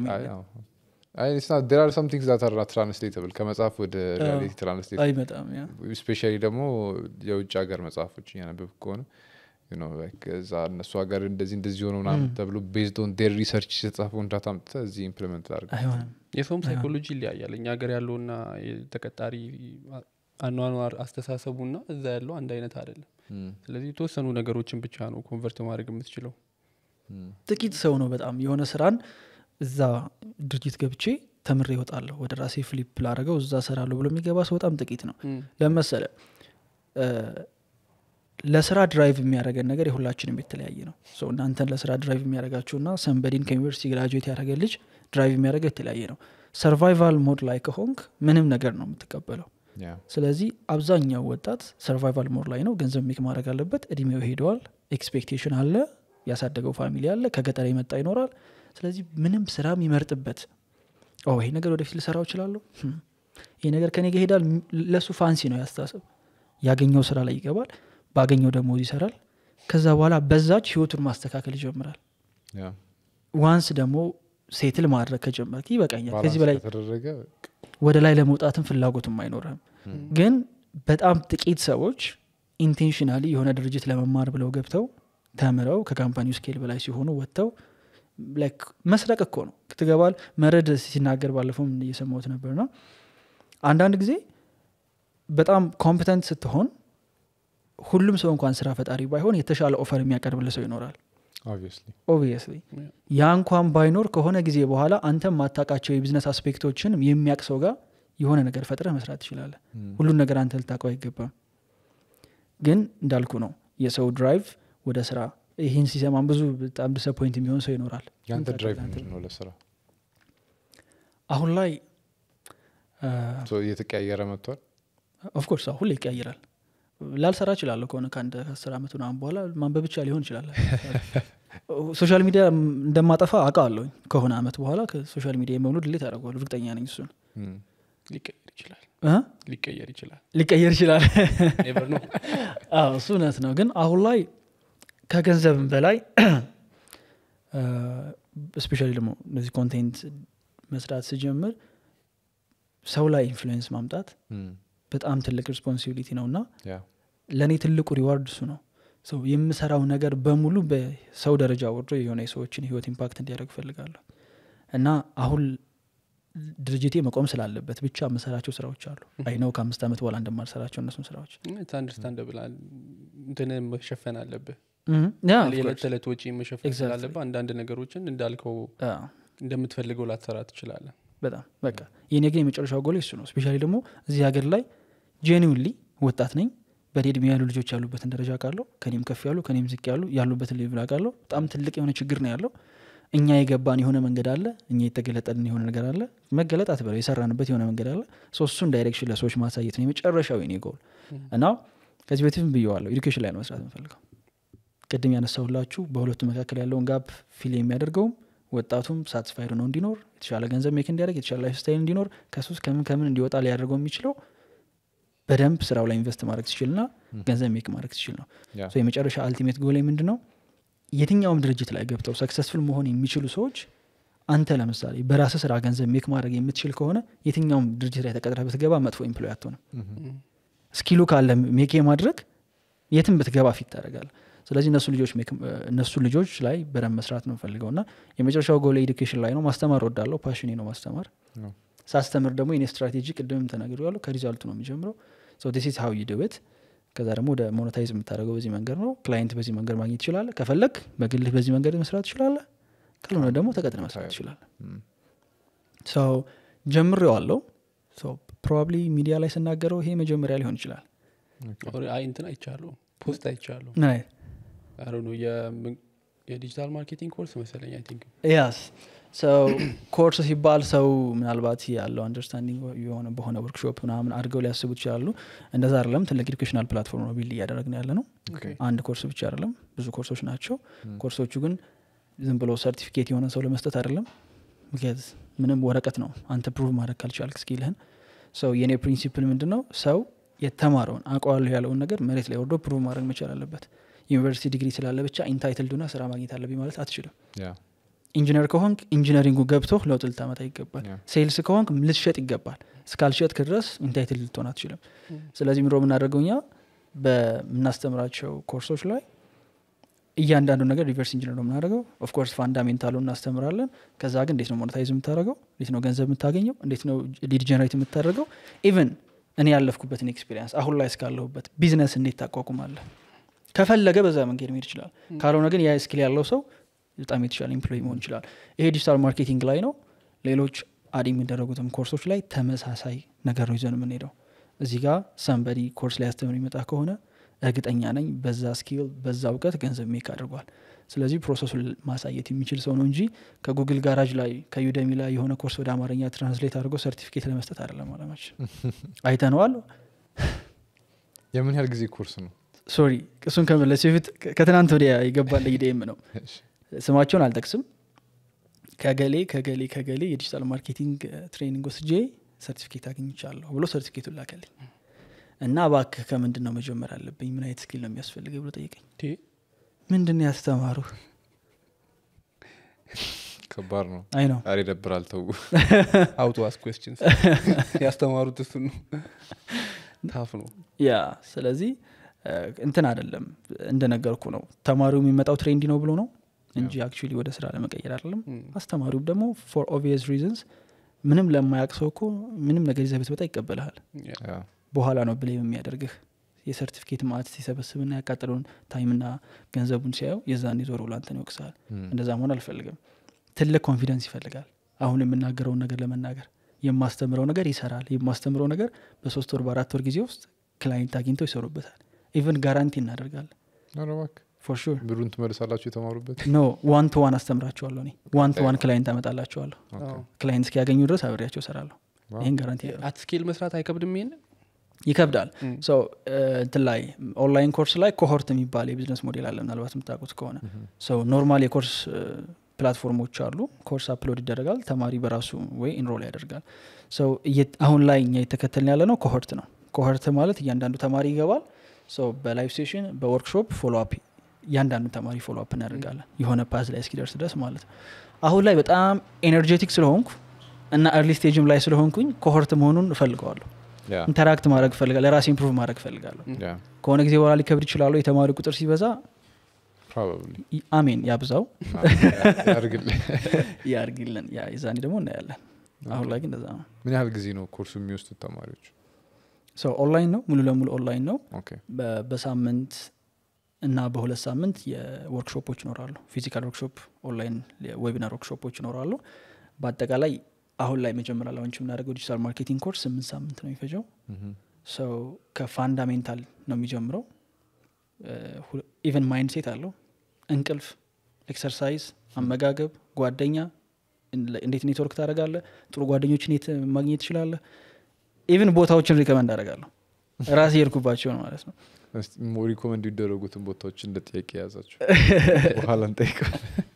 B: ዴር አር ሰም ቲንግስ ዛት አር ትራንስሌተብል ከመጽሐፍ ወደ ሪያሊቲ ትራንስሌት
A: አይመጣም ያ
B: ስፔሻሊ ደግሞ የውጭ ሀገር መጽሐፎች እያነበብ ከሆነ you know, like እዛ እነሱ ሀገር እንደዚህ እንደዚህ ሆነ ምናምን ተብሎ ቤዝድ ኦን ዴር ሪሰርች የተጻፈውን ዳታ አምጥተህ እዚህ ኢምፕሊመንት ላድርግ
A: አይሆንም
C: የሰውም ሳይኮሎጂ ይለያያል እኛ ሀገር ያለውና የተቀጣሪ አኗኗር አስተሳሰቡና እዛ ያለው አንድ አይነት አይደለም ስለዚህ የተወሰኑ ነገሮችን ብቻ ነው ኮንቨርት ማድረግ የምትችለው
A: ጥቂት ሰው ነው በጣም የሆነ ስራን እዛ ድርጅት ገብቼ ተምሬ ይወጣለሁ ወደ ራሴ ፍሊፕ ላረገው እዛ ሰራለሁ ብሎ የሚገባ ሰው በጣም ጥቂት ነው ለመሰለ ለስራ ድራይቭ የሚያደረገን ነገር የሁላችንም የተለያየ ነው ሰው እናንተን ለስራ ድራይቭ የሚያደረጋችሁና ሰንበዲን ከዩኒቨርሲቲ ግራጁዌት ያደረገ ልጅ ድራይቭ የሚያደረገው የተለያየ ነው ሰርቫይቫል ሞድ ላይ ከሆንክ ምንም ነገር ነው የምትቀበለው
B: ያ
A: ስለዚህ አብዛኛው ወጣት ሰርቫይቫል ሞድ ላይ ነው ገንዘብ ሜክ ማድረግ አለበት እድሜው ሄደዋል ኤክስፔክቴሽን አለ ያሳደገው ፋሚሊ አለ ከገጠር የመጣ ይኖራል ስለዚህ ምንም ስራ የሚመርጥበት ኦ ይሄ ነገር ወደፊት ልሰራው እችላለሁ ህም፣ ይሄ ነገር ከኔ ጋር ይሄዳል ም- ለእሱ ፋንሲ ነው ያስታስብ ያገኘው ስራ ላይ ይገባል ባገኘው ደሞዝ ይሰራል ከዛ በኋላ በዛች ህይወቱን ማስተካከል ይጀምራል
B: ያ
A: ዋንስ ደግሞ ሴትል ማድረግ ከጀመርክ ይበቃኛል ከዚህ
B: ባላንስ
A: በላይ
B: ከተደረገ
A: ወደ ላይ ለመውጣትም ፍላጎትም አይኖርህም ግን በጣም ጥቂት ሰዎች ኢንቴንሽናሊ የሆነ ድርጅት ለመማር ብለው ገብተው ተምረው ከካምፓኒው ስኬል በላይ ሲሆኑ ወጥተው ላይክ መስረቅ እኮ ነው ትገባል መረድ ሲናገር ባለፈውም እየሰማሁት ነበር ነው አንዳንድ ጊዜ በጣም ኮምፒተንት ስትሆን ሁሉም ሰው እንኳን ስራ ፈጣሪ ባይሆን የተሻለ ኦፈር የሚያቀርብልህ ሰው ይኖራል
B: ኦብቪየስሊ
A: ኦብቪየስሊ ያ እንኳን ባይኖር ከሆነ ጊዜ በኋላ አንተ ማታቃቸው የቢዝነስ አስፔክቶችን የሚያቅ ሰው ጋር የሆነ ነገር ፈጥረህ መስራት ትችላለህ ሁሉን ነገር አንተ ልታውቀው አይገባም ግን እንዳልኩ ነው የሰው ድራይቭ ወደ ስራ ይህን ሲሰማም ብዙ በጣም ዲስፖይንት የሚሆን ሰው ይኖራል
B: ያንተ
A: ምን
B: ድራይቭ
A: ታደርጋለህ?
B: ምንድን ነው ለስራ
A: አሁን ላይ
B: ሶ እየተቀያየረ መጥቷል
A: ኦፍኮርስ ሁሌ ይቀያይራል ላልሰራ እችላለሁ ከሆነ ከአንድ ከአስር ዓመት ምናምን በኋላ ማንበብ ብቻ ሊሆን ይችላል ሶሻል ሚዲያ እንደማጠፋ አውቃለሁ ከሆነ አመት በኋላ ከሶሻል ሚዲያ የመሆኑ ድሌት አደርገዋለሁ እርግጠኛ ነኝ እሱን
B: እም፣
C: ሊቀየር ይችላል
A: እ?
C: ሊቀየር ይችላል
A: ሊቀየር ይችላል
C: ኔቨር ነው
A: አዎ እሱ እውነት ነው ግን አሁን ላይ ከገንዘብም በላይ ስፔሻሊ ደግሞ እነዚህ ኮንቴንት መስራት ስጀምር ሰው ላይ ኢንፍሉዌንስ ማምጣት
B: እም፣
A: በጣም ትልቅ ሪስፖንሲቢሊቲ ነው እና
B: ያ
A: ለእኔ ትልቁ ሪዋርድ እሱ ነው ሰው የምሰራው ነገር በሙሉ በሰው ደረጃ ወርዶ የሆነ የሰዎችን ህይወት ኢምፓክት እንዲያደርግ እፈልጋለሁ እና አሁን ድርጅቴ መቆም ስላለበት ብቻ የምሰራቸው ስራዎች አሉ አይ ነው ከአምስት ዓመት በኋላ እንደማልሰራቸው እነሱን ስራዎች
C: አንደርስታንደብል እንትን መሸፈን አለብህ
A: እም፣ ያ of
C: የዕለት
A: course።
C: ተዕለት ወጪ መሸፈን
A: Exactly.
C: ስላለብህ አንዳንድ ነገሮችን እንዳልከው
A: አዎ።
C: እንደምትፈልገው ላትሰራ ትችላለን
A: በጣም በቃ የኔ ግን የመጨረሻው ጎል እሱ ነው ስፔሻሊ ደግሞ እዚህ ሀገር ላይ ጄኒውንሊ ወጣት ነኝ በእኔ እድሜ ያሉ ልጆች ያሉበትን ደረጃ ቃለሁ ከኔም ከፍ ያሉ ከኔም ዝቅ ያሉ ያሉበትን ሌቭል አውቃለሁ በጣም ትልቅ የሆነ ችግር ነው ያለው እኛ የገባን የሆነ መንገድ አለ እኛ የተገለጠልን የሆነ ነገር አለ መገለጥ አትበለው የሰራንበት የሆነ መንገድ አለ ሶ እሱን ዳይሬክሽን ለሰዎች ማሳየት ነው የመጨረሻው የኔ ጎል እና ከዚህ በፊትም ብየዋለሁ ኤዱኬሽን ላይ ነው መስራት የምፈልገው ቅድም ያነሳሁላችሁ በሁለቱ መካከል ያለውን ጋፕ ፊል የሚያደርገውም ወጣቱም ሳትስፋይድ ነው እንዲኖር የተሻለ ገንዘብ ሜክ እንዲያደርግ የተሻለ ላይፍ ስታይል እንዲኖር ከሱስ ከምን ከምን እንዲወጣ ሊያደርገው የሚችለው በደንብ ስራው ላይ ኢንቨስት ማድረግ ሲችል ና ገንዘብ ሜክ ማድረግ ሲችል ነው
B: ያ
A: ሶ የመጨረሻ አልቲሜት ጎል ምንድን ነው የትኛውም ድርጅት ላይ ገብተው ሰክሰስፉል መሆን የሚችሉ ሰዎች አንተ ለምሳሌ በራስህ ስራ ገንዘብ ሜክ ማድረግ የምትችል ከሆነ የትኛውም ድርጅት ላይ ተቀጥረህ ብትገባ መጥፎ ኤምፕሎይ አትሆንም ስኪሉ ካለ ሜክ ማድረግ የትም ብትገባ ፊት ታደርጋል ስለዚህ እነሱ ልጆች make- እነሱ ልጆች ላይ በደንብ መስራት ነው ፈልገው እና የመጨረሻው ጎል ኤዱኬሽን ላይ ነው ማስተማር ወዳለው ፓሽኔ ነው ማስተማር
B: ነው።
A: ሳስተምር ደግሞ የኔ ስትራቴጂ ቅድምም ተናግሬ ያለው ከሪዛልቱ ነው የሚጀምረው ዲስ ሀው ዩድብት ከዛ ደግሞ ወደ ሞኔታይዝ የምታደርገው በዚህ መንገድ ነው ክላይንት በዚህ መንገድ ማግኘት ይችላለ ከፈለግ በግልህ በዚህ መንገድ መስራት ትችላለ ካልሆነ ደግሞ ተቀጥረ መስራት ትችላለ
B: እም፣
A: ሰው ጀምሬዋለው ፕሮባብሊ ሚዲያ ላይ ስናገረው ይሄ መጀመሪያ ሊሆን ይችላል
C: ኦሬ- አይ እንትን አይቻለሁ ፖስት አይቻለሁ
A: ምን አይነት
C: አሮ ነው የዲጂታል ማርኬቲንግ ኮርስ መሰለኝ አይ ቲንክ
A: ያስ ሰው ኮርስ ሲባል ሰው ምናልባት ያለው አንደርስታንዲንግ የሆነ በሆነ ወርክሾፕ ምናምን አድርገው ሊያስቡ ይችላሉ እንደዛ አይደለም ትልቅ ኤዱኬሽናል ፕላትፎርም ነው ቢልድ እያደረግን ያለ ነው
B: ኦኬ።
A: አንድ ኮርስ ብቻ አይደለም ብዙ ኮርሶች ናቸው ኮርሶቹ ግን ዝም ብሎ ሰርቲፊኬት የሆነ ሰው ለመስጠት አይደለም ምክንያት ምንም ወረቀት ነው አንተ ፕሩቭ ማድረግ ካልቻልክ ስኪልህን ሰው የእኔ ፕሪንሲፕል ምንድን ነው ሰው የተማረውን አውቀዋለሁ ያለውን ነገር መሬት ላይ ወርዶ ፕሩቭ ማድረግ መቻል አለበት ዩኒቨርሲቲ ዲግሪ ስላለ ብቻ ኢንታይትልዱና ስራ ማግኘት አለብኝ ማለት አትችልም
B: ያ
A: ኢንጂነር ከሆንክ ኢንጂነሪንጉ ገብቶ ለውጥ ልታመጣ ይገባል
B: ያ
A: ሴልስ ከሆንክ ልትሸጥ ይገባል እስካልሸጥክ ድረስ ኢንታይትል ልትሆን አትችልም ስለዚህ ምሮ የምናደርገው እኛ በምናስተምራቸው ኮርሶች ላይ እያንዳንዱ ነገር ሪቨርስ ኢንጂነር ነው የምናደርገው ኦፍኮርስ ፋንዳሜንታሉ እናስተምራለን ከዛ ግን እንዴት ነው ሞኔታይዝ የምታደርገው እንዴት ነው ገንዘብ የምታገኘው እንዴት ነው ሊድ ጀነሬት የምታደርገው ኢቨን እኔ ያለፍኩበትን ኤክስፒሪንስ አሁን ላይ እስካለሁበት ቢዝነስ እንዴት ታቋቁማለህ ከፈለገ በዛ መንገድ መሄድ ይችላል ካልሆነ ግን ያ ስኪል ያለው ሰው በጣም የተሻለ ኢምፕሎይ መሆን ይችላል ይሄ ዲጂታል ማርኬቲንግ ላይ ነው ሌሎች አድ የሚደረጉትም ኮርሶች ላይ ተመሳሳይ ነገር ነው ይዘን የምንሄደው እዚህ ጋር ሰንበዲ ኮርስ ላይ ያስተምር የሚመጣ ከሆነ እርግጠኛ ነኝ በዛ ስኪል በዛ እውቀት ገንዘብ ሜክ አድርጓል ስለዚህ ፕሮሰሱን ማሳየት የሚችል ሰው ነው እንጂ ከጉግል ጋራጅ ላይ ከዩደሚ ላይ የሆነ ኮርስ ወደ አማርኛ ትራንስሌት አድርጎ ሰርቲፊኬት ለመስጠት አይደለም አለማችን አይተነዋል
B: የምን ያህል ጊዜ ኮርስ ነው
A: ሶሪ እሱን ከመለስ በፊት ከትናንት ወዲያ የገባለ ኢዴም ነው ስማቸውን አልጠቅስም ከገሌ ከገሌ ከገሌ የዲጂታል ማርኬቲንግ ትሬኒንግ ወስጄ ሰርቲፊኬት አግኝቻለሁ ብሎ ሰርቲፊኬቱን ላከልኝ እና እባክህ ከምንድን ነው መጀመር አለብኝ ምን አይነት ስኪል ነው የሚያስፈልገኝ ብሎ ጠየቀኝ
C: ቴ
A: ምንድን ነው ያስተማሩ
B: ከባድ ነው
A: አይ ነው
B: ዛሬ ደብራል ተው
C: አውቶ አስ ኮስችንስ ያስተማሩት እሱ ነው ታፍ ነው
A: ያ ስለዚህ እ፣ እንትን አይደለም እንደነገርኩ ነው ተማሪው የሚመጣው ትሬንዲ ነው ብሎ ነው እንጂ አክቹዋሊ ወደ ስራ ለመቀየር አይደለም
C: ም።
A: አስተማሪውም ደግሞ ፎር ኦቪየስ ሪዝንስ ምንም ለማያቅ ሰው እኮ ምንም ነገር ይዘህ ብትመጣ ይቀበልሃል
C: ያ።
B: ያ።
A: በኋላ ነው ብሌም የሚያደርግህ የሰርቲፊኬት ማት ሲሰበስብና ያቃጠለውን ታይምና ገንዘቡን ሲያየው የዛን ዞር ብሎ አንተን ይወቅሳል
B: እም፣
A: እንደዛ መሆን አልፈልግም ትልቅ ኮንፊደንስ ይፈልጋል አሁን የምናገረውን ነገር ለመናገር የማስተምረው ነገር ይሰራል የማስተምረው ነገር በሶስት ወር በአራት ወር ጊዜ ውስጥ ክላይንት አግኝተው ይሰሩበታል ኢቨን ጋራንቲ እናደርጋለን
B: ኧረ እባክህ
A: ፎር ሹር
B: ብሩን ትመልሳላችሁ የተማሩበት
A: ኖ ዋን ቱ ዋን አስተምራቸዋለሁ እኔ ዋን ቱ ዋን ክላይንት አመጣላቸዋለሁ
B: ኦኬ።
C: አዎ።
A: ክላይንት እስኪያገኙ ድረስ አብሬያቸው እሰራለሁ
B: ዋው።
A: ይህን ጋራንቲ
C: አት ስኬል መስራት አይከብድም ይሄን
A: ይከብዳል
C: ም።
A: ሶ እንትን ላይ ኦንላይን ኮርስ ላይ ኮሆርት የሚባል የቢዝነስ ሞዴል አለ ምናልባት የምታውቁት ከሆነ ሰው ኖርማል የኮርስ ፕላትፎርሞች አሉ ኮርስ አፕሎድ ይደረጋል ተማሪ በራሱ ወይ ኢንሮል ያደርጋል ሰው አሁን ላይ እኛ የተከተልን ያለ ነው ኮሆርት ነው ኮሆርት ማለት እያንዳንዱ ተማሪ ይገባል ሰው በላይቭ ሴሽን በወርክሾፕ ፎሎ አፕ እያንዳንዱ ተማሪ ፎሎ አፕ እናደርጋለን የሆነ ፓዝ ላይ እስኪደርስ ድረስ ማለት ነው አሁን ላይ በጣም ኤነርጄቲክ ስለሆንኩ እና እርሊ ስቴጅም ላይ ስለሆንኩኝ ኮሆርት መሆኑን እፈልገዋለሁ
B: ያ፣
A: ኢንተራክት ማድረግ እፈልጋለሁ ለራሴ ኢምፕሩቭ ማድረግ እፈልጋለሁ
B: ያ፣
A: ከሆነ ጊዜ በኋላ ሊከብድ ይችላሉ የተማሪ ቁጥር ሲበዛ
B: probably።
A: ይ- አሜን ያብዛው
B: ያድርግልህ።
A: ያርግልን ያ የዛኔ ደግሞ እናያለን አሁን ላይ ግን እንደዛ ነው
B: ምን ያህል ጊዜ ነው ኮርሱ የሚወስዱት ተማሪዎች
A: ሰው ኦንላይን ነው ሙሉ ለሙሉ ኦንላይን ነው
B: ኦኬ
A: በ- በሳምንት እና በሁለት ሳምንት የወርክሾፖች ይኖራሉ ፊዚካል ወርክሾፕ ኦንላይን ዌቢናር ወርክሾፖች ይኖራሉ በአጠቃላይ አሁን ላይ መጀመሪያ ላውንች የምናደርገው ዲጂታል ማርኬቲንግ ኮርስ ስምንት ሳምንት ነው የሚፈጀው
B: ምሁም።
A: ሰው ከፋንዳሜንታል ነው የሚጀምረው ኢቨን ማይንድ ሴት አለው እንቅልፍ ኤክሰርሳይዝ አመጋገብ ጓደኛ እንለ- እንዴት ኔትወርክ ታደረጋለ ጥሩ ጓደኞችን የት ማግኘት ትችላለህ ኢቨን ቦታዎችን ሪከመንድ አደርጋለሁ ራሴ የሄድኩባቸውን ማለት ነው
B: እስቲ ሞ- ሪኮመንድ የሚደረጉትን ቦታዎች እንደ ጥያቄ የያዛቸው በኋላ እንጠይቀው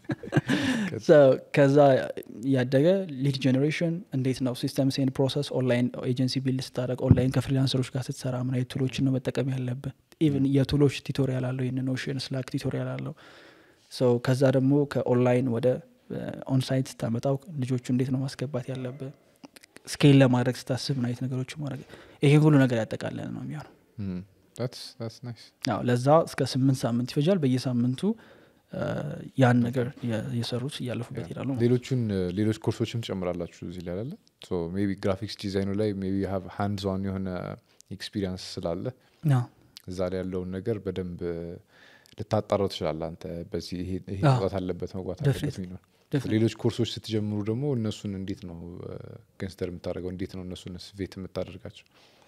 A: So ከዛ ያደገ ሊድ ጀኔሬሽን እንዴት ነው ሲስተም ሴን ፕሮሰስ ኦንላይን ኤጀንሲ ቢልድ ስታደረግ ኦንላይን ከፍሪላንሰሮች ጋር ስትሰራ ምን አይነት ቱሎችን ነው መጠቀም ያለብን ኢቨን የቱሎች ቱቶሪያል አለው ይህን ኖሽን ስላክ ቱቶሪያል አለው ሰው ከዛ ደግሞ ከኦንላይን ወደ ኦንሳይት ስታመጣው ልጆቹ እንዴት ነው ማስገባት ያለብን ስኬል ለማድረግ ስታስብ ምን አይነት ነገሮች ማድረግ ይሄ ሁሉ ነገር ያጠቃለለ ነው የሚሆነው
B: ምሁም። That's- that's nice።
A: አዎ ለዛ እስከ ስምንት ሳምንት ይፈጃል በየሳምንቱ አ፣ ያን ነገር የ- የሰሩት እያለፉበት ይሄዳሉ ማለት ነው።
B: ሌሎቹን ሌሎች ኮርሶችም ትጨምራላችሁ እዚህ ላይ አለ ቢ ግራፊክስ ዲዛይኑ ላይ ቢ ሃንድ ኦን የሆነ ኤክስፒሪንስ ስላለ
A: አዎ።
B: እዛ ላይ ያለውን ነገር በደንብ ልታጣራው ትችላለ አንተ በዚህ ይሄ ይሄ
A: አዎ።
B: መውጣት አለበት መግባት
A: Definitely.
B: አለበት የሚለው
A: Definitely.
B: ሌሎች ኮርሶች ስትጀምሩ ደግሞ እነሱን እንዴት ነው ገንስተር የምታደርገው እንዴት ነው እነሱን ስቬት የምታደርጋቸው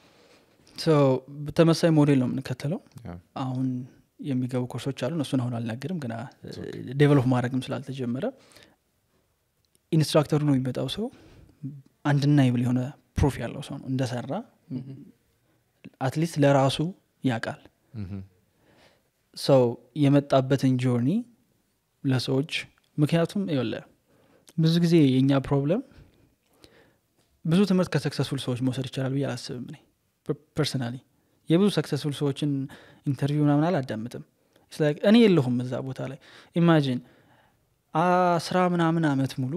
A: ሶ ተመሳይ ሞዴል ነው የምንከተለው
B: ያ።
A: አሁን የሚገቡ ኮርሶች አሉ እነሱን አሁን አልናገርም ግና ዴቨሎፕ ማድረግም ስላልተጀመረ ኢንስትራክተሩ ነው የሚመጣው ሰው አንድና ይብል የሆነ ፕሩፍ ያለው ሰው ነው እንደሰራ አትሊስት ለራሱ ያውቃል
B: ምሁም።
A: ሰው የመጣበትን ጆርኒ ለሰዎች ምክንያቱም ይለ ብዙ ጊዜ የእኛ ፕሮብለም ብዙ ትምህርት ከሰክሰስፉል ሰዎች መውሰድ ይቻላል ብዬ አላስብም እኔ ፐርሰናሊ የብዙ ሰክሰስፉል ሰዎችን ኢንተርቪው ምናምን አላዳምጥም It's like እኔ የለሁም እዛ ቦታ ላይ ኢማጂን አስራ ምናምን አመት ሙሉ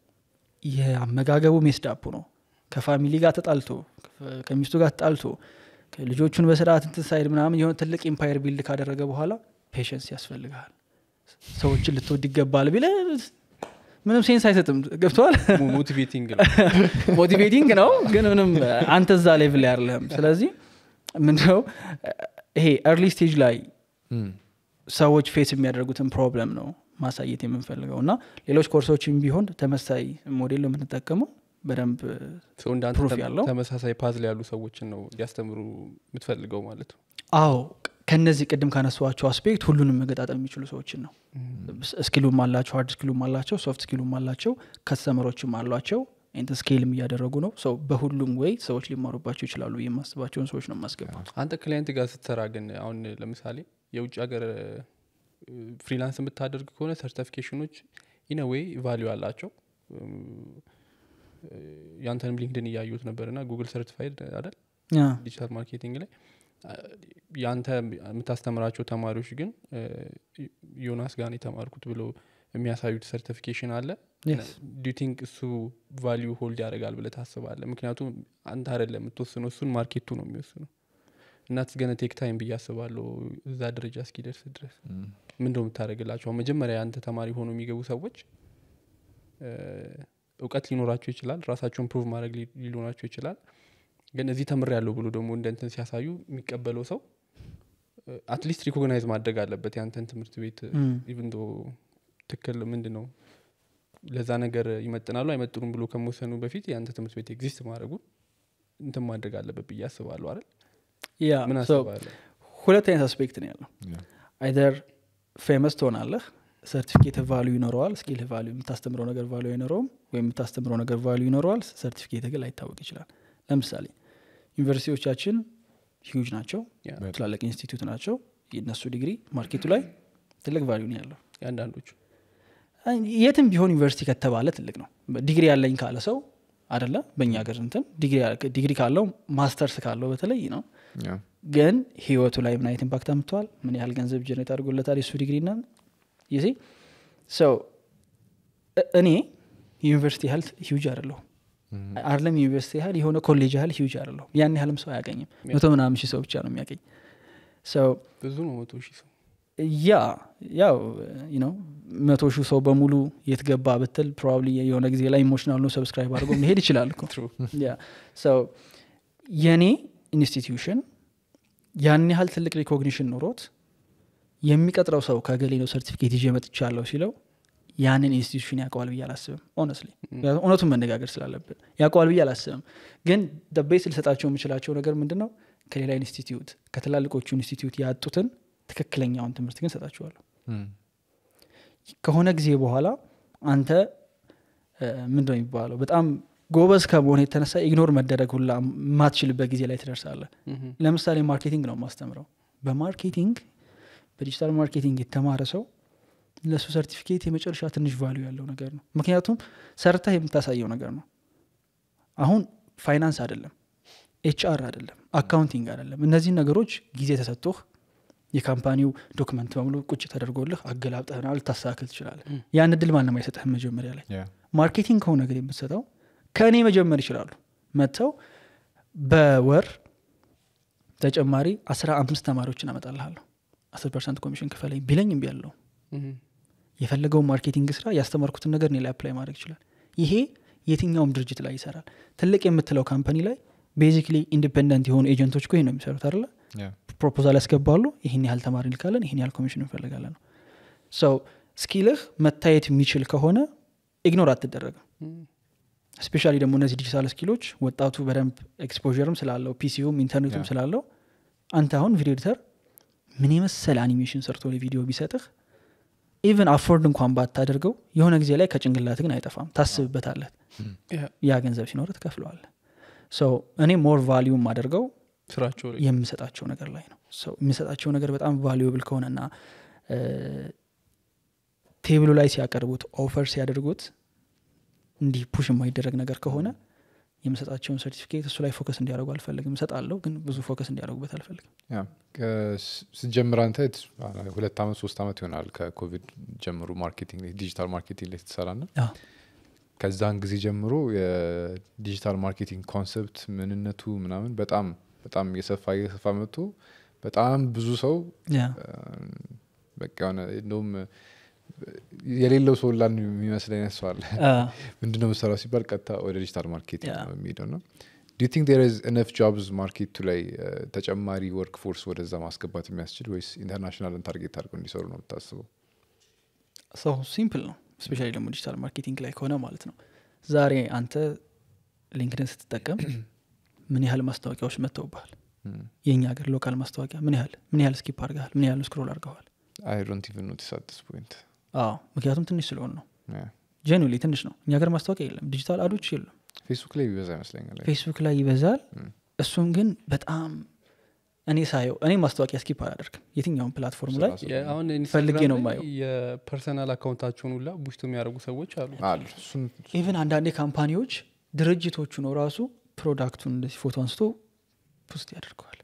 A: የአመጋገቡ ሜስዳፑ ነው ከፋሚሊ ጋር ተጣልቶ ከ- ከሚስቱ ጋር ተጣልቶ ልጆቹን በስርዓት እንትን ሳይድ ምናምን የሆነ ትልቅ ኢምፓየር ቢልድ ካደረገ በኋላ ፔሽንስ ያስፈልግሃል ሰዎችን ልትወድ ይገባል ቢለ ምንም ሴንስ አይሰጥም ገብተዋል
C: ሞቲቬቲንግ ነው
A: ሞቲቬቲንግ ነው ግን ምንም አንተ እዛ ሌቭል ላይ አይደለህም ስለዚህ ምንድነው ይሄ ኤርሊ ስቴጅ ላይ
B: እም።
A: ሰዎች ፌስ የሚያደርጉትን ፕሮብለም ነው ማሳየት የምንፈልገው እና ሌሎች ኮርሶችም ቢሆን ተመሳይ ሞዴል ነው የምንጠቀመው በደንብ
C: ሰው እንዳንተ
A: ፕሩፍ
C: ተም-
A: ያለው?
C: ተመሳሳይ ፓዝል ያሉ ሰዎችን ነው ሊያስተምሩ የምትፈልገው ማለት ነው
A: አዎ ከነዚህ ቅድም ካነሷቸው አስፔክት ሁሉንም መገጣጠም የሚችሉ ሰዎችን ነው ስኪሉም አላቸው ሀርድ ስኪሉም አላቸው ሶፍት ስኪሉም አላቸው ከስተመሮችም አሏቸው ንት ስኬልም እያደረጉ ነው ሰው በሁሉም ወይ ሰዎች ሊማሩባቸው ይችላሉ ብዬ የማስባቸውን ሰዎች ነው የማስገባው
C: አንተ ክላይንት ጋር ስትሰራ ግን አሁን ለምሳሌ የውጭ ሀገር ፍሪላንስ የምታደርግ ከሆነ ሰርቲፊኬሽኖች ኢነዌይ ቫሊዩ አላቸው እም፣ ያንተንም ሊንክድን እያዩት ነበር ና ጉግል ሰርቲፋይድ አይደል
A: ያ፣
C: ዲጂታል ማርኬቲንግ ላይ አ፣ ያንተ የምታስተምራቸው ተማሪዎች ግን እ፣ ዮናስ ጋር ነው የተማርኩት ብሎ የሚያሳዩት ሰርቲፊኬሽን አለ
A: yes።
C: ዱ ቲንክ እሱ ቫሊዩ ሆልድ ያደርጋል ብለ ታስባለ ምክንያቱም አንተ አይደለም የምትወስነው እሱን ማርኬቱ ነው የሚወስነው እና ትስገነ ቴክ ታይም ብዬ አስባለሁ እዛ ደረጃ እስኪደርስ ድረስ ምን እንደው የምታደርግላቸው አሁን መጀመሪያ አንተ ተማሪ ሆኖ የሚገቡ ሰዎች እ፣ እውቀት ሊኖራቸው ይችላል ራሳቸውን ፕሩቭ ማድረግ ሊ- ሊኖራቸው ይችላል ግን እዚህ ተምር ያለው ብሎ ደግሞ እንደ እንትን ሲያሳዩ የሚቀበለው ሰው አትሊስት ሪኮግናይዝ ማድረግ አለበት ያንተን ትምህርት ቤት
A: እም፣
C: ኢቭን ዶ ትክክል ምንድን ነው ለዛ ነገር ይመጥናሉ አይመጥኑም ብሎ ከመወሰኑ በፊት የአንተ ትምህርት ቤት ኤግዚስት ማድረጉን እንትን ማድረግ አለበት ብዬ አስባለሁ አይደል
A: ያ
C: ምን
A: so
C: አስባለሁ
A: ሁለት አይነት አስፔክት ነው ያለው
B: Yeah.
A: አይደር ፌመስ ትሆናለህ ሰርቲፊኬት ቫሉ ይኖረዋል ስኪል ቫሉ የምታስተምረው ነገር ቫሉ አይኖረውም ወይም የምታስተምረው ነገር ቫሉ ይኖረዋል ሰርቲፊኬት ግን ላይታወቅ ይችላል ለምሳሌ ዩኒቨርሲቲዎቻችን ሂውጅ ናቸው
C: ያ፣
A: ትላልቅ ኢንስቲትዩት ናቸው የእነሱ ዲግሪ ማርኬቱ ላይ ትልቅ ቫሉ ነው ያለው
C: የአንዳንዶቹ
A: አይ፣ የትም ቢሆን ዩኒቨርሲቲ ከተባለ ትልቅ ነው ዲግሪ ያለኝ ካለ ሰው አደለ በእኛ ሀገር እንትን ዲግሪ- ዲግሪ ካለው ማስተርስ ካለው በተለይ ነው
B: Yeah.
A: ግን ህይወቱ ላይ ምን አይነት ኢምፓክት አምጥተዋል ምን ያህል ገንዘብ ጀኔሬት አድርጎለታል የሱ ዲግሪ ና ይዜ ሰው እኔ የዩኒቨርሲቲ ያህል ሂውጅ አይደለሁ አይደለም የዩኒቨርሲቲ ያህል የሆነ ኮሌጅ ያህል ሂውጅ አይደለሁ ያን ያህልም ሰው አያገኝም መቶ ምናምን ሺህ ሰው ብቻ ነው የሚያገኝ ሰው
C: ብዙ ነው መቶ ሺህ ሰው
A: ያ ያው ነው መቶ ሺህ ሰው በሙሉ የት ገባ ብትል ፕሮባብሊ የሆነ ጊዜ ላይ ኢሞሽናል ነው ሰብስክራይብ አድርጎ መሄድ ይችላል እኮ
C: True.
A: ያ ሰው የኔ ኢንስቲትዩሽን ያን ያህል ትልቅ ሪኮግኒሽን ኖሮት የሚቀጥረው ሰው ከገሌ ነው ሰርቲፊኬት ይዤ መጥቻለሁ ሲለው ያንን ኢንስቲትዩሽን ያውቀዋል ብዬ አላስብም ሆነስሊ እውነቱን መነጋገር ስላለብን ያውቀዋል ብዬ አላስብም ግን ደቤስ ልሰጣቸው የምችላቸው ነገር ምንድን ነው ከሌላ ኢንስቲትዩት ከትላልቆቹ ኢንስቲትዩት ያጡትን ትክክለኛውን ትምህርት ግን ሰጣችኋለሁ
B: Mm.
A: ከሆነ ጊዜ በኋላ አንተ ምንድ ነው የሚባለው በጣም ጎበዝ ከመሆን የተነሳ ኢግኖር መደረግ ሁላ የማትችልበት ጊዜ ላይ ትደርሳለህ
C: ምሁም።
A: ለምሳሌ ማርኬቲንግ ነው የማስተምረው በማርኬቲንግ በዲጂታል ማርኬቲንግ የተማረ ሰው ለእሱ ሰርቲፊኬት የመጨረሻ ትንሽ ቫሉ ያለው ነገር ነው ምክንያቱም ሰርተህ የምታሳየው ነገር ነው አሁን ፋይናንስ አይደለም ኤችአር አይደለም አካውንቲንግ አይደለም እነዚህን ነገሮች ጊዜ ተሰጥቶህ የካምፓኒው ዶክመንት በሙሉ ቁጭ ተደርጎልህ አገላብጠህና ልታስተካክል ትችላለህ ያን እድል ማንም አይሰጥህም መጀመሪያ ላይ
B: Yeah.
A: ማርኬቲንግ ከሆነ ግን የምትሰጠው ከእኔ መጀመር ይችላሉ መጥተው በወር ተጨማሪ አስራ አምስት ተማሪዎችን አመጣልሃለሁ አስር ፐርሰንት ኮሚሽን ክፈለኝ ቢለኝ እምቢ ያለው
C: ምሁም።
A: የፈለገውን ማርኬቲንግ ስራ ያስተማርኩትን ነገር እኔ ላይ አፕላይ ማድረግ ይችላል ይሄ የትኛውም ድርጅት ላይ ይሰራል ትልቅ የምትለው ካምፓኒ ላይ ቤዚክሊ ኢንዲፔንደንት የሆኑ ኤጀንቶች እኮ ይሄ ነው የሚሰሩት አለ
B: Yeah.
A: ፕሮፖዛል ያስገባሉ ይህን ያህል ተማሪ እንልካለን ይህን ያህል ኮሚሽን እንፈልጋለን ነው ሰው ስኪልህ መታየት የሚችል ከሆነ ኢግኖር አትደረግም
C: ምሁም።
A: ስፔሻሊ ደግሞ እነዚህ ዲጂታል ስኪሎች ወጣቱ በደንብ ኤክስፖርም ስላለው ፒሲውም ኢንተርኔቱም
B: Yeah.
A: ስላለው አንተ አሁን ቪዲዮ ኤዲተር ምን የመሰለ አኒሜሽን ሰርቶ ቪዲዮ ቢሰጥህ ኢቨን አፎርድ እንኳን ባታደርገው የሆነ ጊዜ ላይ ከጭንቅላት ግን አይጠፋም ታስብበታለህ
C: ያ፣
A: ያ ገንዘብ ሲኖር ትከፍለዋለህ ሰው እኔ ሞር ቫሊዩም አደርገው
C: ስራቸው ላይ
A: የምሰጣቸው ነገር ላይ ነው ሰው የምሰጣቸው ነገር በጣም ቫሉብል ከሆነና ቴብሉ ላይ ሲያቀርቡት ኦፈር ሲያደርጉት እንዲህ ፑሽ የማይደረግ ነገር ከሆነ የምሰጣቸውን ሰርቲፊኬት እሱ ላይ ፎከስ እንዲያደርጉ አልፈልግም እሰጣለሁ ግን ብዙ ፎከስ እንዲያደርጉበት አልፈልግም
B: ያ ከስ- ስትጀምር አንተ ት- ሁለት አመት ሶስት አመት ይሆናል ከኮቪድ ጀምሮ ማርኬቲንግ ላይ ዲጂታል ማርኬቲንግ ላይ ትሰራ ና
A: አዎ።
B: ከዛን ጊዜ ጀምሮ የዲጂታል ማርኬቲንግ ኮንሰፕት ምንነቱ ምናምን በጣም በጣም እየሰፋ እየሰፋ መጥቶ በጣም ብዙ ሰው
A: ያ
B: በቃ የሆነ እንደውም የሌለው ሰው ላ የሚመስለኝ አይነት ሰው አለ
A: አ፣
B: ምንድነው የምሰራው ሲባል ቀጥታ ወደ ዲጂታል ማርኬቲንግ
A: Yeah.
B: ነው የሚሄደው ነው ዱ ቲንክ ዴር ኢዝ ኢነፍ ጆብስ ማርኬቱ ላይ እ፣ ተጨማሪ ወርክ ፎርስ ወደዛ ማስገባት የሚያስችል ወይስ ኢንተርናሽናልን ታርጌት አድርገው እንዲሰሩ ነው የምታስበው
A: ሰው ሲምፕል ነው ስፔሻሊ ደግሞ ዲጂታል ማርኬቲንግ ላይ ከሆነ ማለት ነው ዛሬ አንተ ሊንክድን ስትጠቀም ምን ያህል ማስታወቂያዎች መጥተውብሃል የእኛ ሀገር ሎካል ማስታወቂያ ምን ያህል ምን ያህል ስኪፕ አድርገሃል ምን ያህል ስክሮል አድርገዋል
B: አይ ዶንት ኢቨን ኖቲስ አት ዲስ ፖይንት
A: አዎ ምክንያቱም ትንሽ ስለሆን ነው ጀኑሊ ትንሽ ነው እኛ ሀገር ማስታወቂያ የለም ዲጂታል አዶች የለም
B: ፌስቡክ ላይ ቢበዛ ይመስለኛል
A: ፌስቡክ ላይ ይበዛል
B: ም።
A: እሱም ግን በጣም እኔ ሳየው እኔ ማስታወቂያ ስኪፕ አላደርግም የትኛውን ፕላትፎርም ላይ
B: ስራ
C: የ- አሁን
A: ፈልጌ
C: ኢንስታግራም
A: ነው
C: ላይ
A: የማየው።
C: የፐርሰናል አካውንታቸውን ሁላ ቡስት የሚያደርጉ ሰዎች አሉ
B: አሉ እሱን
A: ኢቨን አንዳንዴ ካምፓኒዎች ድርጅቶቹ ነው ራሱ ፕሮዳክቱን እንደዚህ ፎቶ አንስቶ ፖስት ያደርገዋል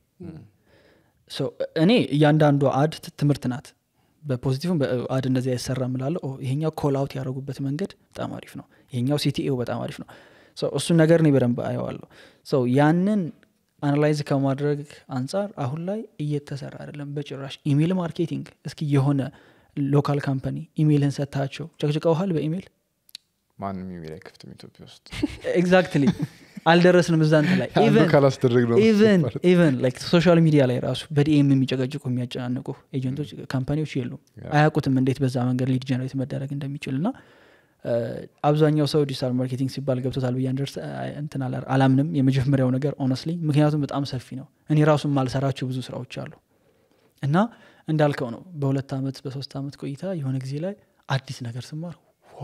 A: ሶ እኔ እያንዳንዱ አድ ት- ትምህርት ናት በፖዚቲቭም በአድ እንደዚህ አይሰራ ምላለ ይሄኛው ኮል አውት ያደረጉበት መንገድ በጣም አሪፍ ነው ይሄኛው ሲቲኤው በጣም አሪፍ ነው ሶ እሱን ነገር እኔ በደንብ አየዋለሁ ሶ ያንን አናላይዝ ከማድረግ አንጻር አሁን ላይ እየተሰራ አይደለም በጭራሽ ኢሜይል ማርኬቲንግ እስኪ የሆነ ሎካል ካምፓኒ ኢሜይልን ሰጥታቸው ጨቅጭቀውሃል በኢሜይል
B: ማንም ኢሜል አይከፍትም ኢትዮጵያ ውስጥ
A: ኤግዛክትሊ አልደረስንም እዛ እንትን ላይ
B: አንዱ
A: ኢቨን
B: ካላስደረግ ነው
A: ኢቨን ኢቨን ላይክ ሶሻል ሚዲያ ላይ ራሱ በዲኤም የሚጨቀጭቁ የሚያጨናንቁ ኤጀንቶች ካምፓኒዎች የሉም
B: ያ።
A: አያውቁትም እንዴት በዛ መንገድ ሊድ ጀነሬት መደረግ እንደሚችል እና እ፣ አብዛኛው ሰው ዲጂታል ማርኬቲንግ ሲባል ገብቶታል ብዬ አንደርስ እንትን አላ- አላምንም የመጀመሪያው ነገር ኦነስትሊ ምክንያቱም በጣም ሰፊ ነው እኔ ራሱ ማልሰራቸው ብዙ ስራዎች አሉ እና እንዳልከው ነው በሁለት ዓመት በሶስት ዓመት ቆይታ የሆነ ጊዜ ላይ አዲስ ነገር ስማር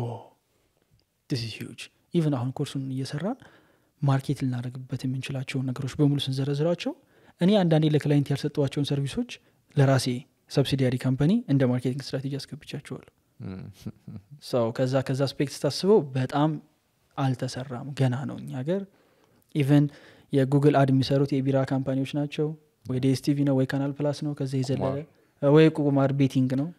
A: ዲስ ሂውጅ ኢቨን አሁን ኮርሱን እየሰራን ማርኬት ልናደርግበት የምንችላቸውን ነገሮች በሙሉ ስንዘረዝራቸው እኔ አንዳንዴ ለክላይንት ያልሰጠዋቸውን ሰርቪሶች ለራሴ ሰብሲዲያሪ ካምፓኒ እንደ ማርኬቲንግ ስትራቴጂ አስገብቻቸዋለሁ ሰው ከዛ ከዛ አስፔክት ስታስበው በጣም አልተሰራም ገና ነው እኛ ሀገር ኢቨን የጉግል አድ የሚሰሩት የቢራ ካምፓኒዎች ናቸው ወይ ዲኤስቲቪ ነው ወይ ካናል ፕላስ ነው ከዛ የዘለለ ወይ ቁማር ቤቲንግ ነው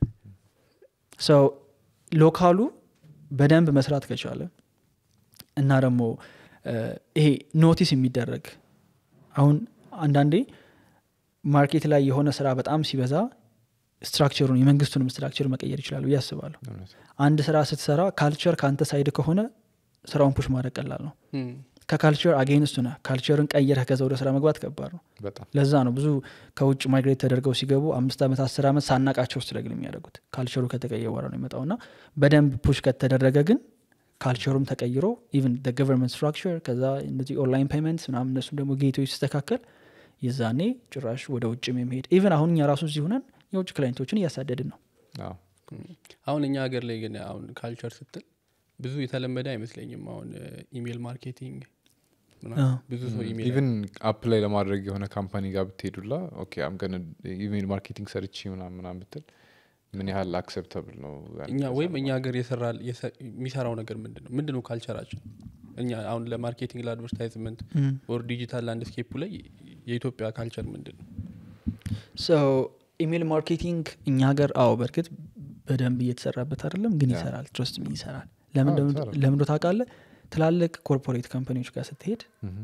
A: ሰው ሎካሉ በደንብ መስራት ከቻለ እና ደግሞ እ፣ ይሄ ኖቲስ የሚደረግ አሁን አንዳንዴ ማርኬት ላይ የሆነ ስራ በጣም ሲበዛ ስትራክቸሩን የመንግስቱንም ስትራክቸር መቀየር ይችላል ብዬ አስባለሁ አንድ ስራ ስትሰራ ካልቸር ከአንተ ሳይድ ከሆነ ስራውን ፑሽ ማድረግ ቀላል ነው
C: እም፣
A: ከካልቸር አጌንስቱ ነህ ካልቸርን ቀይረህ ከዛ ወደ ስራ መግባት ከባድ ነው
B: በጣም
A: ለዛ ነው ብዙ ከውጭ ማይግሬት ተደርገው ሲገቡ አምስት ዓመት አስር ዓመት ሳናቃቸው ስትረግል የሚያደርጉት ካልቸሩ ከተቀየረ በኋላ ነው የሚመጣው እና በደንብ ፑሽ ከተደረገ ግን ካልቸሩም ተቀይሮ ኢቨን ገቨርንመንት ስትራክቸር ከዛ እነዚህ ኦንላይን ፔመንት ምናምን እነሱም ደግሞ ጌቶች ሲስተካከል የዛኔ ጭራሽ ወደ ውጭም የሚሄድ ኢቨን አሁን እኛ ራሱ እዚህ ሆነን የውጭ ክላይንቶችን እያሳደድን ነው
B: አዎ።
C: አሁን እኛ ሀገር ላይ ግን አሁን ካልቸር ስትል ብዙ የተለመደ አይመስለኝም አሁን ኢሜል ማርኬቲንግ ምናምን
A: አዎ።
C: ብዙ ሰው ኢሜል
B: ኢቨን አፕ ላይ ለማድረግ የሆነ ካምፓኒ ጋር ብትሄዱላ ኦኬ አም ገነ ኢሜል ማርኬቲንግ ሰርቺ ምናምን ምናምን ብትል ምን ያህል አክሰፕተብል ነው ያን
C: እኛ
B: ከዛ
C: ወይም እኛ
B: በኋላ?
C: ሀገር የሰራል የሰ- የሚሰራው ነገር ምንድን ነው ምንድን ነው ካልቸራችን እኛ አሁን ለማርኬቲንግ ለአድቨርታይዝመንት
A: እም።
C: ወር ዲጂታል ላንድስኬፑ ላይ የኢትዮጵያ ካልቸር ምንድን ነው
A: ሰው ኢሜል ማርኬቲንግ እኛ ሀገር አዎ በእርግጥ በደንብ እየተሰራበት አይደለም ግን
B: ያ።
A: ይሰራል ትረስት ምን ይሰራል ለምን
B: አዎ፣
A: እንደሆነ-
B: ይሰራል።
A: ለምን እንደሆነ ታውቃለህ ትላልቅ ኮርፖሬት ካምፓኒዎች ጋር ስትሄድ
B: ምሁም።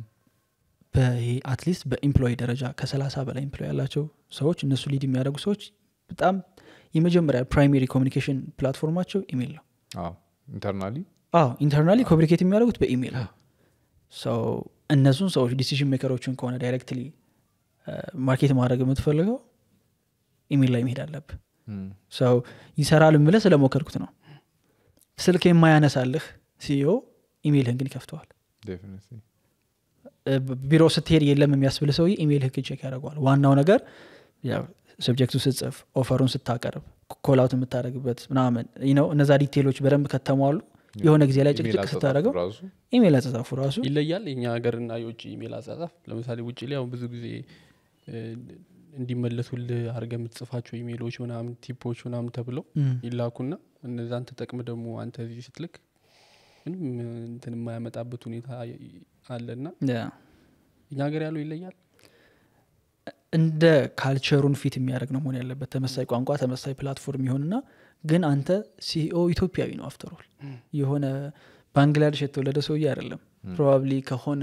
A: አትሊስት በኢምፕሎይ ደረጃ ከሰላሳ በላይ ኢምፕሎይ ያላቸው ሰዎች እነሱ ሊድ የሚያደርጉ ሰዎች በጣም የመጀመሪያ ፕራይሜሪ ኮሚኒኬሽን ፕላትፎርማቸው ኢሜል ነው
B: አዎ ኢንተርናሊ
A: አዎ ኢንተርናሊ ኮሚኒኬት የሚያደርጉት በኢሜል ነው ሰው እነሱን ሰዎች ዲሲዥን ሜከሮችን ከሆነ ዳይሬክትሊ ማርኬት ማድረግ የምትፈልገው ኢሜል ላይ መሄድ አለብህ ሰው ይሰራል ምለ ስለሞከርኩት ነው ስልክ የማያነሳልህ ሲዮ ኢሜይልህን ግን ይከፍተዋል
B: ዴፊኒትሊ
A: እ፣ ቢሮ ስትሄድ የለም የሚያስብል ሰውዬ ኢሜይል ህግ ቼክ ያደርገዋል ዋናው ነገር ሰብጀክቱ ስትጽፍ ኦፈሩን ስታቀርብ ኮላውት የምታደረግበት ምናምን ነው እነዛ ዲቴሎች በደንብ ከተሟሉ የሆነ ጊዜ ላይ ጭቅጭቅ ስታደረገው
B: ራሱ
A: ኢሜይል አጸጻፉ ራሱ
C: ይለያል የኛ ሀገርና የውጭ ኢሜል አጻጻፍ ለምሳሌ ውጭ ላይ አሁን ብዙ ጊዜ እ፣ እንዲመለሱልህ አድርገ የምትጽፋቸው ኢሜሎች ምናምን ቲፖች ምናምን ተብለው
A: እም፣
C: ይላኩና እነዛን ተጠቅም ደግሞ አንተ እዚህ ስትልክ ምንም እንትን የማያመጣበት ሁኔታ አለና
A: ያ።
C: እኛ ሀገር ያለው ይለያል
A: እንደ ካልቸሩን ፊት የሚያደርግ ነው መሆን ያለበት ተመሳይ ቋንቋ ተመሳይ ፕላትፎርም ይሆንና ግን አንተ ሲኦ ኢትዮጵያዊ ነው አፍተሮል የሆነ ባንግላዴሽ የተወለደ ሰውዬ አይደለም ፕሮባብሊ ከሆነ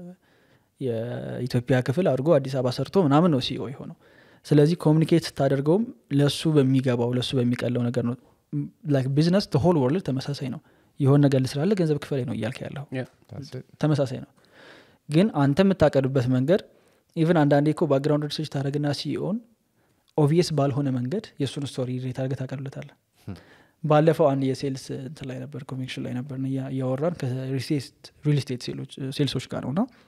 A: የኢትዮጵያ ክፍል አድርጎ አዲስ አበባ ሰርቶ ምናምን ነው ሲኦ የሆነው ስለዚህ ኮሚኒኬት ስታደርገውም ለሱ በሚገባው ለሱ በሚቀለው ነገር ነው ቢዝነስ ሆል ወርልድ ተመሳሳይ ነው የሆነ ነገር ልስላለ ገንዘብ ክፈል ነው እያልክ ያለው
B: That's it.
A: ተመሳሳይ ነው ግን አንተ የምታቀርብበት መንገድ ኢቨን አንዳንዴ እኮ ባክግራውንድ ሪሰርች ታደረግና ሲኦን ኦቪየስ ባልሆነ መንገድ የእሱን ስቶሪ ሬት አድርገህ ታቀርብለታለህ ባለፈው አንድ የሴልስ እንትን ላይ ነበር ኮሚክሽን ላይ ነበር እያወራን ከሪል ስቴት ሴልሶች ጋር ነው እና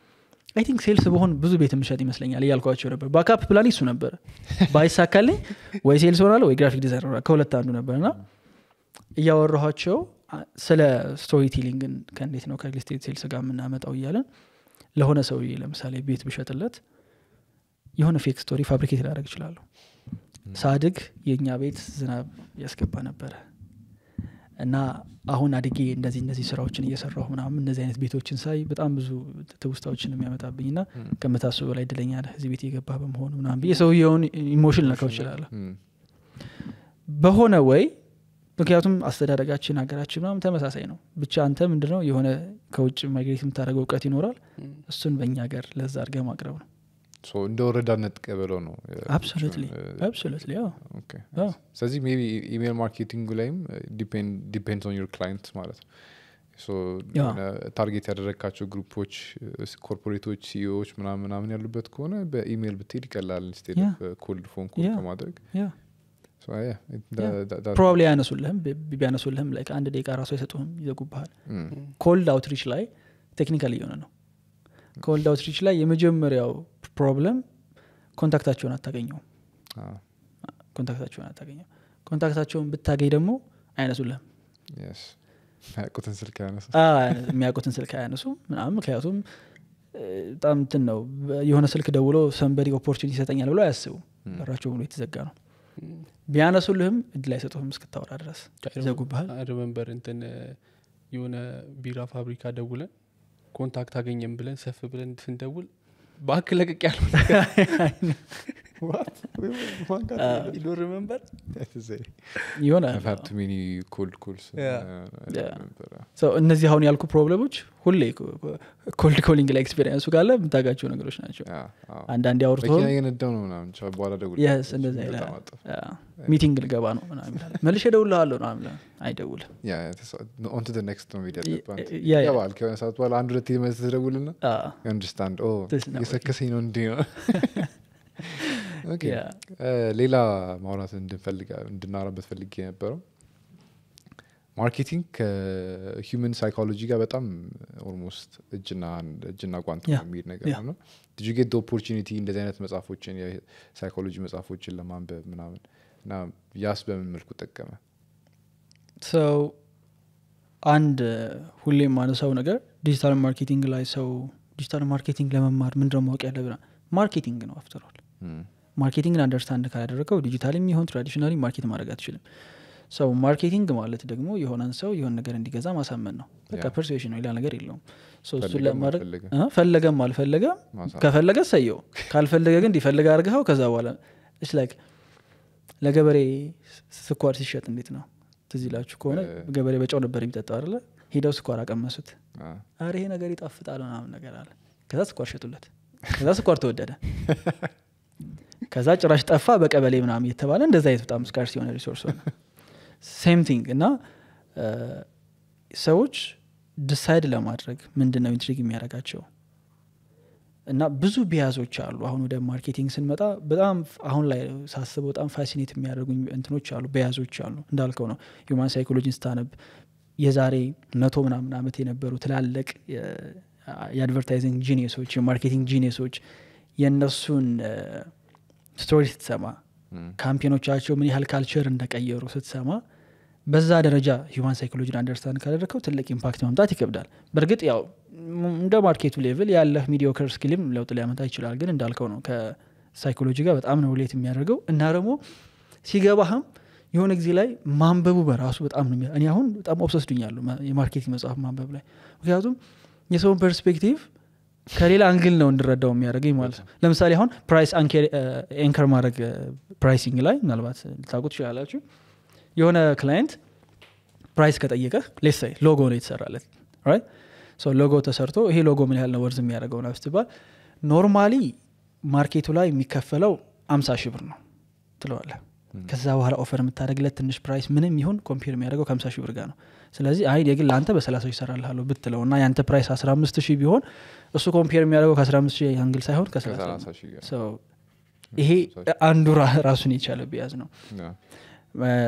A: አይ ቲንክ ሴልስ በሆን ብዙ ቤት የምሸጥ ይመስለኛል እያልኳቸው ነበር ባካፕ ፕላን እሱ ነበረ ባይሳካልኝ ወይ ሴልስ ሆናለሁ ወይ ግራፊክ ዲዛይን ሆናለሁ ከሁለት አንዱ ነበር እና እያወራኋቸው አ- ስለ ስቶሪ ቴሊንግን ከእንዴት ነው ከሪል ስቴት ሴልስ ጋር የምናመጣው እያለን ለሆነ ሰውዬ ለምሳሌ ቤት ብሸጥለት የሆነ ፌክ ስቶሪ ፋብሪኬት ላደረግ ይችላለሁ ሳድግ የእኛ ቤት ዝናብ ያስገባ ነበረ እና አሁን አድጌ እንደዚህ እነዚህ ስራዎችን እየሰራሁ ምናምን እነዚህ አይነት ቤቶችን ሳይ በጣም ብዙ ትውስታዎችን የሚያመጣብኝ ና ከምታስቡ በላይ እድለኛ ነህ እዚህ ቤት የገባ በመሆኑ ምናምን ብዬ ሰውየውን ኢሞሽን ልነካው ይችላለሁ
B: እም፣
A: በሆነ ወይ ምክንያቱም አስተዳደጋችን ሀገራችን ምናምን ተመሳሳይ ነው ብቻ አንተ ምንድነው የሆነ ከውጭ ማይግሬት የምታደርገው እውቀት ይኖራል እሱን በእኛ ሀገር ለዛ አድርገህ ማቅረብ ነው
B: ሶ እንደ ወረዳነት ቀበለው ነው እ፣
A: አብሶሉትሊ
B: እ፣
A: አብሶሉትሊ ያው
B: ኦኬ።
A: አዎ።
B: ስለዚህ ሜቢ ኢሜል ማርኬቲንጉ ላይም ዲፔንድስ ኦን ዩር ክላይንት ማለት ነው ሶ
A: ያ።
B: የሆነ ታርጌት ያደረግካቸው ግሩፖች ኮርፖሬቶች ሲኢኦዎች ምናምን ምናምን ያሉበት ከሆነ በኢሜይል ብትሄድ ይቀላል ኢንስቴድ
A: ያ።
B: ኮልድ ፎን ኮል
A: ያ።
B: ከማድረግ
A: ያ
B: So, yeah, it- that- that- that-
A: ፕሮባብሊ አያነሱልህም ቢ- ቢያነሱልህም ላይ አንድ ደቂቃ ራሱ አይሰጡህም ይዘጉብሃል
B: እም፣
A: ኮልድ አውትሪች ላይ ቴክኒካል እየሆነ ነው ኮልድ አውትሪች ላይ የመጀመሪያው ፕሮብለም ኮንታክታቸውን አታገኘውም
B: አዎ፣
A: ኮንታክታቸውን አታገኘው ኮንታክታቸውን ብታገኝ ደግሞ አይነሱልህም
B: yes። ያውቁትን ስልክ ያነሳ
A: አ- የሚያውቁትን ስልክ አያነሱም ምናምን ምክንያቱም እ፣ በጣም እንትን ነው የሆነ ስልክ ደውሎ ሰንበዲ ኦፖርቹኒቲ ይሰጠኛል ብሎ አያስቡም በራቸው ብሎ የተዘጋ ነው ቢያነሱልህም እድል አይሰጡህም እስክታወራ ድረስ ይዘጉብሃል
C: ሪመንበር እንትን እ፣ የሆነ ቢራ ፋብሪካ ደውለን ኮንታክት አገኘም ብለን ሰፍ ብለን ስንደውል ባክ ለቅቅ ያለው ዶ ሪመንበር
A: የሆነ
B: ሀቭ ቱ ሜኒ ኮልድ ኮልስ
A: Yeah. ሰው እነዚህ አሁን ያልኩ ፕሮብለሞች ሁሌ ኮልድ ኮሊንግ ላይ ኤክስፔሪንሱ ካለ የምታጋቸው ነገሮች ናቸው አንዳንዴ አውርቶ
B: መኪና እየነዳው ነው ምናምን ቻው፣ በኋላ ደውል
A: የስ እንደዛ ይላል ሚቲንግ ልገባ ነው ምናምን ይላል መልሼ እደውልልሃለሁ ምናምን ይላል አይደውልም
B: ኦን ቱ ኔክስት ነው ቪዲዮ ያለባት
A: ያ ያ
B: ይገባል ከሆነ ሰዓት በኋላ አንድ ሁለት መስ ተደውልና
A: አ፣
B: አንደርስታንድ
A: This is not
B: የሰከሰኝ ነው እንዲ ነው ኦኬ
A: ያ
B: እ፣ ሌላ ማውራት እንድንፈልግ እንድናወራበት ፈልጌ የነበረው ማርኬቲንግ ከሂውመን ሳይኮሎጂ ጋር በጣም ኦልሞስት እጅና እጅና ጓንት
A: ያ፣
B: የሚሄድ ነገር
A: ያ።
B: ነው ዲዩ ጌት ኦፖርቹኒቲ እንደዚህ አይነት መጽሐፎችን የሳይኮሎጂ መጽሐፎችን ለማንበብ ምናምን እና ያስ በምን መልኩ ጠቀመ
A: ሰው አንድ ሁሌ የማነሳው ነገር ዲጂታል ማርኬቲንግ ላይ ሰው ዲጂታል ማርኬቲንግ ለመማር ምንድነው ማወቅ ያለብናል ማርኬቲንግ ነው አፍተሯል
B: እም፣
A: ማርኬቲንግን አንደርስታንድ ካላደረገው ዲጂታል የሚሆን ትራዲሽናሊ ማርኬት ማድረግ አትችልም ሰው ማርኬቲንግ ማለት ደግሞ የሆነን ሰው የሆነ ነገር እንዲገዛ ማሳመን ነው በቃ
B: ያ።
A: ፐርሱዌሽን ነው ሌላ ነገር የለውም So እሱን
B: ፈለገም
A: ለማድረግ
B: አልፈለገም።
A: እ፣ ፈለገም አልፈለገም
B: ማሳመን።
A: ከፈለገ ሰየው ካልፈለገ ግን እንዲፈልግ አድርገው ከዛ በኋላ ስ ላይክ ለገበሬ ስ- ስኳር ሲሸጥ እንዴት ነው ትዝ ይላችሁ ከሆነ
B: እ-
A: ገበሬ በጨው ነበር የሚጠጣው አለ ሄደው ስኳር አቀመሱት
B: አ፣
A: አረ ይሄ ነገር ይጣፍጣል ምናምን ነገር አለ ከዛ ስኳር ሸጡለት ከዛ ስኳር ተወደደ ከዛ ጭራሽ ጠፋ በቀበሌ ምናምን እየተባለ እንደዛ አይነት በጣም ስካርስ የሆነ ሪሶርስ ሆነ ሴም ቲንግ እና እ፣ ሰዎች ዲሳይድ ለማድረግ ምንድን ነው ኢንትሪግ የሚያደርጋቸው እና ብዙ ቢያዞች አሉ አሁን ወደ ማርኬቲንግ ስንመጣ በጣም አሁን ላይ ሳስበው በጣም ፋሲኔት የሚያደርጉኝ እንትኖች አሉ በያዞች አሉ እንዳልከው ነው ሂውማን ሳይኮሎጂን ስታነብ የዛሬ መቶ ምናምን ዓመት የነበሩ ትላልቅ የ- የአድቨርታይዚንግ ጂኒየሶች የማርኬቲንግ ጂኒየሶች የእነሱን ስቶሪ ስትሰማ
B: እም፣
A: ካምፔኖቻቸው ምን ያህል ካልቸር እንደቀየሩ ስትሰማ በዛ ደረጃ ሂውማን ሳይኮሎጂን አንደርስታንድ ካደረግከው ትልቅ ኢምፓክት ማምጣት ይከብዳል በእርግጥ ያው ም- እንደ ማርኬቱ ሌቭል ያለህ ሚዲዮከር ስኪልም ለውጥ ሊያመጣ ይችላል ግን እንዳልከው ነው ከሳይኮሎጂ ጋር በጣም ነው ሌት የሚያደርገው እና ደግሞ ሲገባህም የሆነ ጊዜ ላይ ማንበቡ በራሱ በጣም ነው የሚያ- እኔ አሁን በጣም ኦብሰስዱኛለሁ የማርኬቲንግ መጽሐፍ ማንበብ ላይ ምክንያቱም የሰውን ፐርስፔክቲቭ ከሌላ አንግል ነው እንድረዳው የሚያደርገኝ ማለት ነው ለምሳሌ አሁን ፕራይስ ኤንከር ማድረግ ፕራይሲንግ ላይ ምናልባት ልታውቁ ትችላላችሁ የሆነ ክላይንት ፕራይስ ከጠየቀ ሌሳይ ሎጎ ነው የተሰራለት ራይት ሶ ሎጎ ተሰርቶ ይሄ ሎጎ ምን ያህል ነው ወርዝ የሚያደርገው ነው ስትባል ኖርማሊ ማርኬቱ ላይ የሚከፈለው አምሳ ሺህ ብር ነው ትለዋለ ከዛ በኋላ ኦፈር የምታደረግለት ትንሽ ፕራይስ ምንም ይሁን ኮምፒር የሚያደርገው ከሀምሳ ሺህ ብር ጋር ነው ስለዚህ አይ የግል ለአንተ በሰላሳ ሺህ ይሰራልሃለሁ ብትለው እና የአንተ ፕራይስ አስራ አምስት ሺህ ቢሆን እሱ ኮምፒር የሚያደርገው ከአስራ አምስት ሺህ አንግል ሳይሆን ከሰላሳ
B: ከሰላሳ
A: ነው።
B: ሺህ ጋር
A: So ይሄ አንዱ ራ- ራሱን የቻለ ቢያዝ ነው
B: ያ፣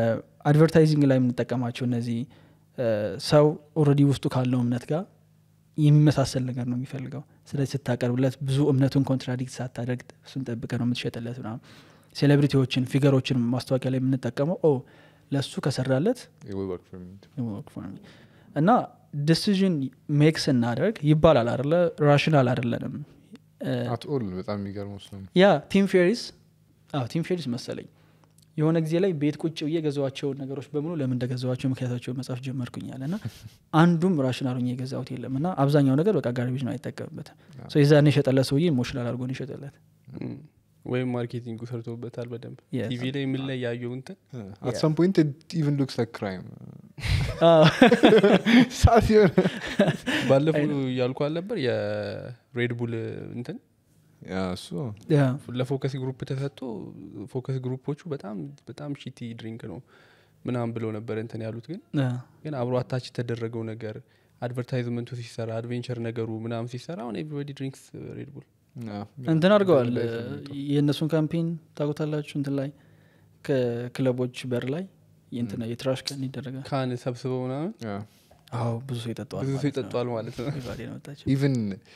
A: አድቨርታይዚንግ ላይ የምንጠቀማቸው እነዚህ እ፣ ሰው ኦልሬዲ ውስጡ ካለው እምነት ጋር የሚመሳሰል ነገር ነው የሚፈልገው ስለዚህ ስታቀርብለት ብዙ እምነቱን ኮንትራዲክት ሳታደርግ እሱን ጠብቀ ነው የምትሸጥለት ምናምን ሴሌብሪቲዎችን ፊገሮችን ማስታወቂያ ላይ የምንጠቀመው ኦ ለእሱ ከሰራለት
B: It will work for me.
A: it will work for me። እና ዲሲዥን ሜክ ስናደርግ ይባላል አደለ ራሽናል አደለንም
B: At all በጣም የሚገርመው እሱ ነው።
A: ያ ቲም ፌሪስ አዎ ቲም ፌሪስ መሰለኝ የሆነ ጊዜ ላይ ቤት ቁጭ ብዬ የገዛዋቸውን ነገሮች በሙሉ ለምን እንደገዛዋቸው ምክንያታቸው መጻፍ ጀመርኩኛል እና አንዱም ራሽናል ሆኜ የገዛሁት የለም እና አብዛኛው ነገር በቃ ጋርቤጅ ነው አይጠቀምበትም ሶ የዛን የሸጠለት ሰውዬ ኢሞሽናል አድርጎ ነው የሸጠለት
C: እም፣ ወይም ማርኬቲንጉ ሰርቶበታል በደንብ
A: Yes.
C: ቲቪ ላይ ምን ላይ ያየው እንትን
B: At some point it even looks like crime.
A: አዎ።
B: ሰዓት የሆነ
C: ባለፈው እያልኩ አልነበር የሬድ ቡል እንትን
B: ያ እሱ
A: ያ
C: ለፎከስ ግሩፕ ተሰጥቶ ፎከስ ግሩፖቹ በጣም በጣም ሺቲ ድሪንክ ነው ምናምን ብለው ነበር እንትን ያሉት ግን
A: ያ
C: ግን አብሮ አታች የተደረገው ነገር አድቨርታይዝመንቱ ሲሰራ አድቬንቸር ነገሩ ምናምን ሲሰራ አሁን ኤቭሪባዲ ድሪንክስ ሬድ ቡል
B: ያ።
A: እንትን አድርገዋል
B: ላይ ተመልቶ።
A: የእነሱን ካምፔን ታውቁታላችሁ እንትን ላይ ከክለቦች በር ላይ የእንትና የትራሽ ቀን ይደረጋል
C: ካን ሰብስበው ምናምን
B: ያ።
A: አዎ ብዙ ሰው ይጠጣዋል
C: ብዙ ሰው
A: ማለት ነው።
C: ይጠጧል ማለት ነው
A: ኢቫዴ ነው የመጣችው።
B: ኢቨን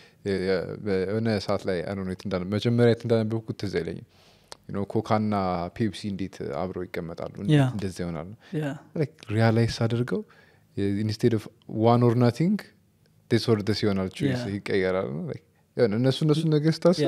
B: የሆነ ሰዓት ላይ አይ ዶንት ኖ የት እንዳለ- መጀመሪያ የት እንዳነበብኩት ትዝ አይለኝም You know, ኮካና ፔፕሲ እንዴት አብረው ይቀመጣሉ እንዴት
A: ያ።
B: እንደዚያ ይሆናሉ
A: ያ
B: ሪያላይስ አድርገው ኢንስቴድ ኦፍ ዋን ኦር ናቲንግ ስ ወር ደስ ይሆናል choice
A: Yeah.
B: ይቀየራል ነው። Like, የሆነ እነሱ እነሱ ነገር ስታስብ
A: ያ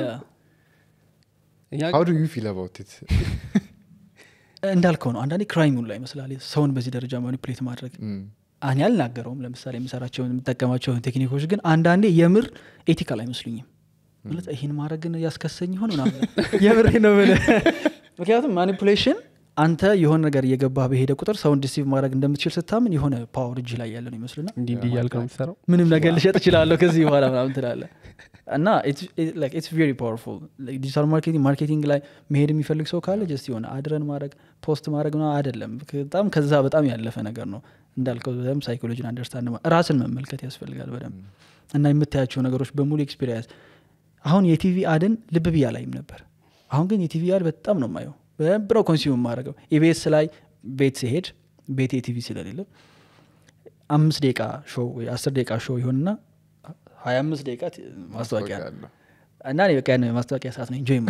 C: እኛ
B: how do you feel about it
A: እንዳልከው ነው አንዳንዴ ክራይሙን ላይ ይመስላል ሰውን በዚህ ደረጃ ማኒፕሌት ማድረግ
B: Mm.
A: እኔ አልናገረውም ለምሳሌ የምሰራቸውን የምጠቀማቸውን ቴክኒኮች ግን አንዳንዴ የምር ኤቲካል አይመስሉኝም ማለት ይህን ማድረግን ያስከሰኝ ይሆን ምናምን የምሬ ነው የምልህ። ምክንያቱም ማኒፑሌሽን አንተ የሆነ ነገር እየገባህ በሄደ ቁጥር ሰውን ዲሲቭ ማድረግ እንደምትችል ስታምን የሆነ ፓወር እጅ ላይ ያለ ነው ይመስልና
C: እንዲህ እንዲህ እያልክ ነው የምትሰራው
A: ምንም ነገር ልሸጥ እችላለሁ ከዚህ በኋላ ምናምን ትላለ እና ኢትስ ቬሪ ፓወርፉል ዲጂታል ማርኬቲንግ ማርኬቲንግ ላይ መሄድ የሚፈልግ ሰው ካለ ጀስት የሆነ አድረን ማድረግ ፖስት ማድረግ ነው አይደለም በጣም ከዛ በጣም ያለፈ ነገር ነው እንዳልከው በደንብ ሳይኮሎጂን አንደርስታንድ ማ- ራስን መመልከት ያስፈልጋል በደንብ እና የምታያቸው ነገሮች በሙሉ ኤክስፔሪንስ አሁን የቲቪ አድን ልብ ብያ ላይም ነበር አሁን ግን የቲቪ አድ በጣም ነው የማየው በደንብ ነው ኮንሱም ማድረገው ኢቤስ ላይ ቤት ሲሄድ ቤት የቲቪ ስለሌለ አምስት ደቂቃ ሾው ወይ አስር ደቂቃ ሾው ይሆንና ሀያ አምስት ደቂቃ ት- ማስታወቂያ ነው።
B: አለው።
A: እና እኔ በቃ ያን የማስታወቂያ ሰዓት ነው ኢንጆይ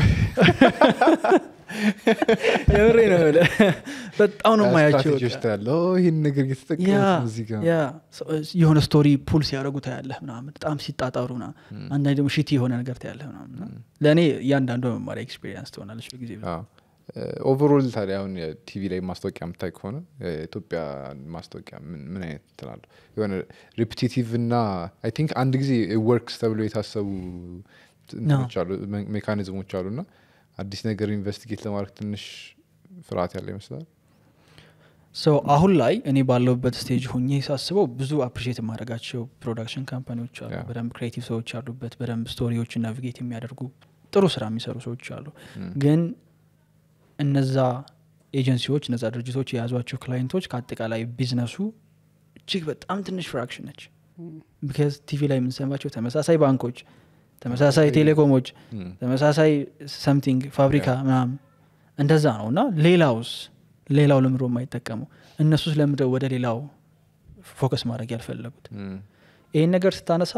A: የምሬ ነው የምልህ። በጣም ነው ማያቸው
B: ስትራቴጂዎች ታያለህ። ኦ፣ ይህን ነገር
A: ያ
B: እየተጠቀሙት ነው እዚህ ጋር
A: ያ ሰ- የሆነ ስቶሪ ፑል ሲያደረጉ ታያለህ ምናምን በጣም ሲጣጣሩ ና አንዳንድ ደግሞ ሽቲ የሆነ ነገር ታያለህ ምናምን እና ለእኔ እያንዳንዱ መማሪያ ኤክስፔሪንስ ትሆናለች በጊዜ
B: ኦቨሮል ታዲያ አሁን የቲቪ ላይ ማስታወቂያ የምታይ ከሆነ የኢትዮጵያ ማስታወቂያ ምን ምን አይነት ትላሉ የሆነ ሪፒቲቲቭ እና አይ ቲንክ አንድ ጊዜ ወርክስ ተብሎ የታሰቡ እንትኖች አሉ ሜ- ሜካኒዝሞች አሉ እና አዲስ ነገር ኢንቨስቲጌት ለማድረግ ትንሽ ፍርሃት ያለ ይመስላል
A: ሰው አሁን ላይ እኔ ባለሁበት ስቴጅ ሆኜ ሳስበው ብዙ አፕሪሼት የማደርጋቸው ፕሮዳክሽን ካምፓኒዎች አሉ
B: ያ።
A: በደንብ ክሬቲቭ ሰዎች አሉበት በደንብ ስቶሪዎችን ናቪጌት የሚያደርጉ ጥሩ ስራ የሚሰሩ ሰዎች አሉ ግን እነዛ ኤጀንሲዎች እነዛ ድርጅቶች የያዟቸው ክላይንቶች ከአጠቃላይ ቢዝነሱ እጅግ በጣም ትንሽ ፍራክሽን ነች ቢካዝ ቲቪ ላይ የምንሰማቸው ተመሳሳይ ባንኮች ተመሳሳይ ቴሌኮሞች
B: Mm.
A: ተመሳሳይ ሰምቲንግ ፋብሪካ ምናምን እንደዛ ነው እና ሌላውስ ሌላው ለምዶ የማይጠቀሙ እነሱስ ለምደው ወደ ሌላው ፎከስ ማድረግ ያልፈለጉት
B: Mm.
A: ይህን ነገር ስታነሳ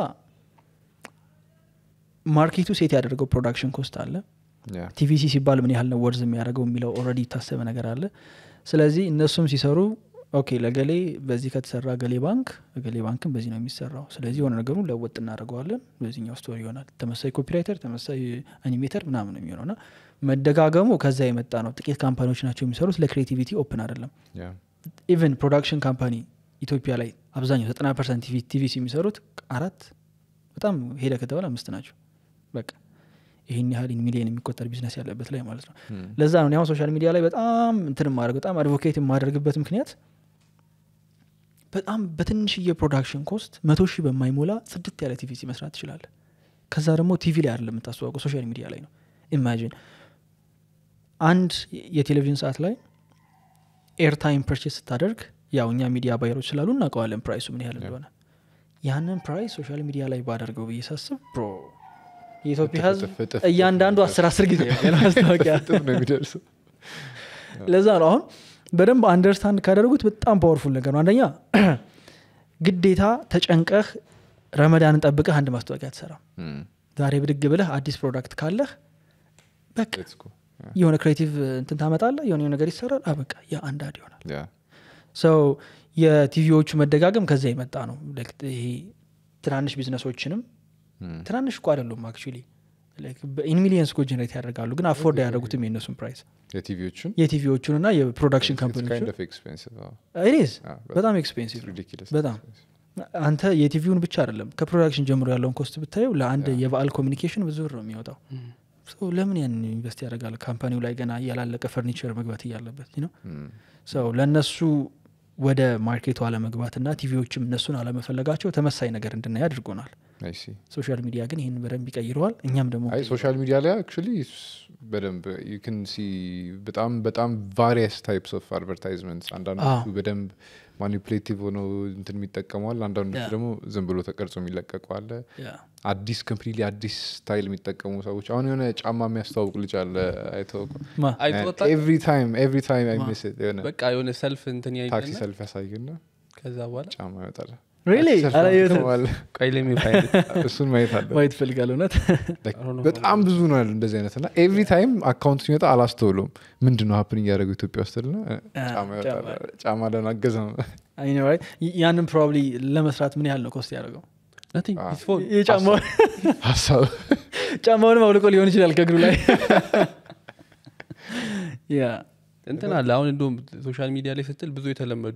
A: ማርኬቱ ሴት ያደረገው ፕሮዳክሽን ኮስት አለ
B: Yeah.
A: ቲቪሲ ሲባል ምን ያህል ነው ወርዝ የሚያደርገው የሚለው ኦልሬዲ የታሰበ ነገር አለ ስለዚህ እነሱም ሲሰሩ ኦኬ ለገሌ በዚህ ከተሰራ ገሌ ባንክ ገሌ ባንክም በዚህ ነው የሚሰራው ስለዚህ የሆነ ነገሩን ለወጥ እናደርገዋለን በዚህኛው ስቶሪ ይሆናል ተመሳይ ኮፒራይተር ተመሳይ አኒሜተር ምናምን ነው የሚሆነው እና መደጋገሙ ከዛ የመጣ ነው ጥቂት ካምፓኒዎች ናቸው የሚሰሩት ለክሬቲቪቲ ኦፕን አይደለም
B: Yeah.
A: ኢቨን ፕሮዳክሽን ካምፓኒ ኢትዮጵያ ላይ አብዛኛው ዘጠና ፐርሰንት ቲቪሲ የሚሰሩት አራት በጣም ሄደ ከተባለ አምስት ናቸው በቃ ይህን ያህል ሚሊዮን የሚቆጠር ቢዝነስ ያለበት ላይ ማለት ነው
B: Mm.
A: ለዛ ነው እኔ አሁን ሶሻል ሚዲያ ላይ በጣም እንትን ማድረግ በጣም አድቮኬት የማደርግበት ምክንያት በጣም በትንሽዬ ፕሮዳክሽን ኮስት መቶ ሺህ በማይሞላ ጽድት ያለ ቲቪሲ መስራት ትችላለ ከዛ ደግሞ ቲቪ ላይ አይደለም የምታስተዋውቀው ሶሻል ሚዲያ ላይ ነው ኢማጂን አንድ የቴሌቪዥን ሰዓት ላይ ኤርታይም ፐርቼስ ስታደርግ ያው እኛ ሚዲያ ባየሮች ስላሉ እናውቀዋለን ፕራይሱ ምን ያህል እንደሆነ ያንን ፕራይስ ሶሻል ሚዲያ ላይ ባደርገው ብዬ ሳስብ ብሮ የኢትዮጵያ ህዝብ
B: እጥፍ እጥፍ
A: እያንዳንዱ አስር አስር ጊዜ ያለ ማስታወቂያ
B: እጥፍ ነው የሚደርሰው
A: ለዛ ነው አሁን በደንብ አንደርስታንድ ካደረጉት በጣም ፓወርፉል ነገር ነው አንደኛ ግዴታ ተጨንቀህ ረመዳንን ጠብቀህ አንድ ማስታወቂያ አትሰራም
B: እም፣
A: ዛሬ ብድግ ብለህ አዲስ ፕሮዳክት ካለህ በቃ
B: let's go። Yeah.
A: የሆነ ክሬቲቭ እንትን ታመጣለህ የሆነ የሆነ ነገር ይሰራል አበቃ ያ አንድ አድ ይሆናል
B: Yeah.
A: ሰው የቲቪዎቹ መደጋገም ከዛ የመጣ ነው Like ይሄ ትናንሽ ቢዝነሶችንም
B: እም፣
A: ትናንሽ እኮ አይደሉም አክቹሊ ኢን ሚሊየንስ እኮ ጀነሬት ያደርጋሉ ግን አፎርድ አያደርጉትም የእነሱን ፕራይስ
B: የቲቪዎቹን
A: የቲቪዎቹን እና የፕሮዳክሽን
B: It's kind
A: ካምፓኒዎቹን
B: of expensive, አዎ።
A: ኢዝ
B: አዎ፣
A: በጣም ኤክስፔንሲቭ
B: It's ridiculous
A: በጣም አንተ የቲቪውን ብቻ አይደለም ከፕሮዳክሽን ጀምሮ ያለውን ኮስት ብታየው ለአንድ የበዓል ኮሚኒኬሽን ብዙ ብር ነው የሚወጣው ሰው ለምን ያንን ኢንቨስት ያደርጋል ካምፓኒው ላይ ገና ያላለቀ ፈርኒቸር መግባት እያለበት ነው
B: እም፣
A: ሰው ለእነሱ ወደ ማርኬቱ አለመግባትና ቲቪዎችም እነሱን አለመፈለጋቸው ተመሳይ ነገር እንድናይ አድርጎናል
B: I see።
A: ሶሻል ሚዲያ ግን ይህን በደንብ ይቀይረዋል እኛም ደግሞ
B: አይ ሶሻል ሚዲያ ላይ አክቹሊ በደንብ ዩ ን ሲ በጣም በጣም ቫሪየስ ታይፕስ ኦፍ አድቨርታይዝመንትስ አንዳንዶቹ
A: አዎ።
B: በደንብ ማኒፕሌቲቭ ሆነው እንትን የሚጠቀመዋል አንዳንዶቹ
A: Yeah.
B: ደግሞ ዝም ብሎ ተቀርጾ የሚለቀቁ አለ
A: ያ፣
B: አዲስ ኮምፕሊትሊ አዲስ ስታይል የሚጠቀሙ ሰዎች አሁን የሆነ ጫማ የሚያስተዋውቅ ልጅ አለ አይተው
A: ማ
C: አይቶወጣ
B: ኤቭሪ ታይም ኤቭሪ ታይም አይ
A: ማ?
B: ሚስ ኢት የሆነ
C: በቃ የሆነ ሰልፍ እንትን
B: ታክሲ
C: ያይና
B: ሰልፍ ያሳይና
C: ከዛ በኋላ
B: ጫማ ይወጣል
A: Really?
B: ሰልፍ
A: አላየሁትም።
B: አድርገዋል።
C: ቆይ ለሚ ፋይል
B: እሱን ማየት አለ
A: ማየት እፈልጋለሁ እውነት
B: Like
C: I don't know.
B: በጣም ብዙ ነው ያሉ እንደዚህ አይነት እና ኤቭሪ ታይም አካውንት ሲመጣ አላስተውሎም ምንድን ነው ሀፕን እያደረገው ኢትዮጵያ ውስጥ ልና ጫማ ይወጣል
A: ጫማ።
B: ጫማ ለናገዘ ነው
A: አይ ነው right? ይ- ያንን ፕሮባብሊ ለመስራት ምን ያህል ነው ኮስት ያደርገው
C: nothing
B: Ah.
C: it's phone
A: የጫማውን
B: ሀሳብ
A: ጫማውንም አውልቆ ሊሆን ይችላል ከእግሩ ላይ ያ
C: እንትን አለ አሁን እንደውም ሶሻል ሚዲያ ላይ ስትል ብዙ የተለመዱ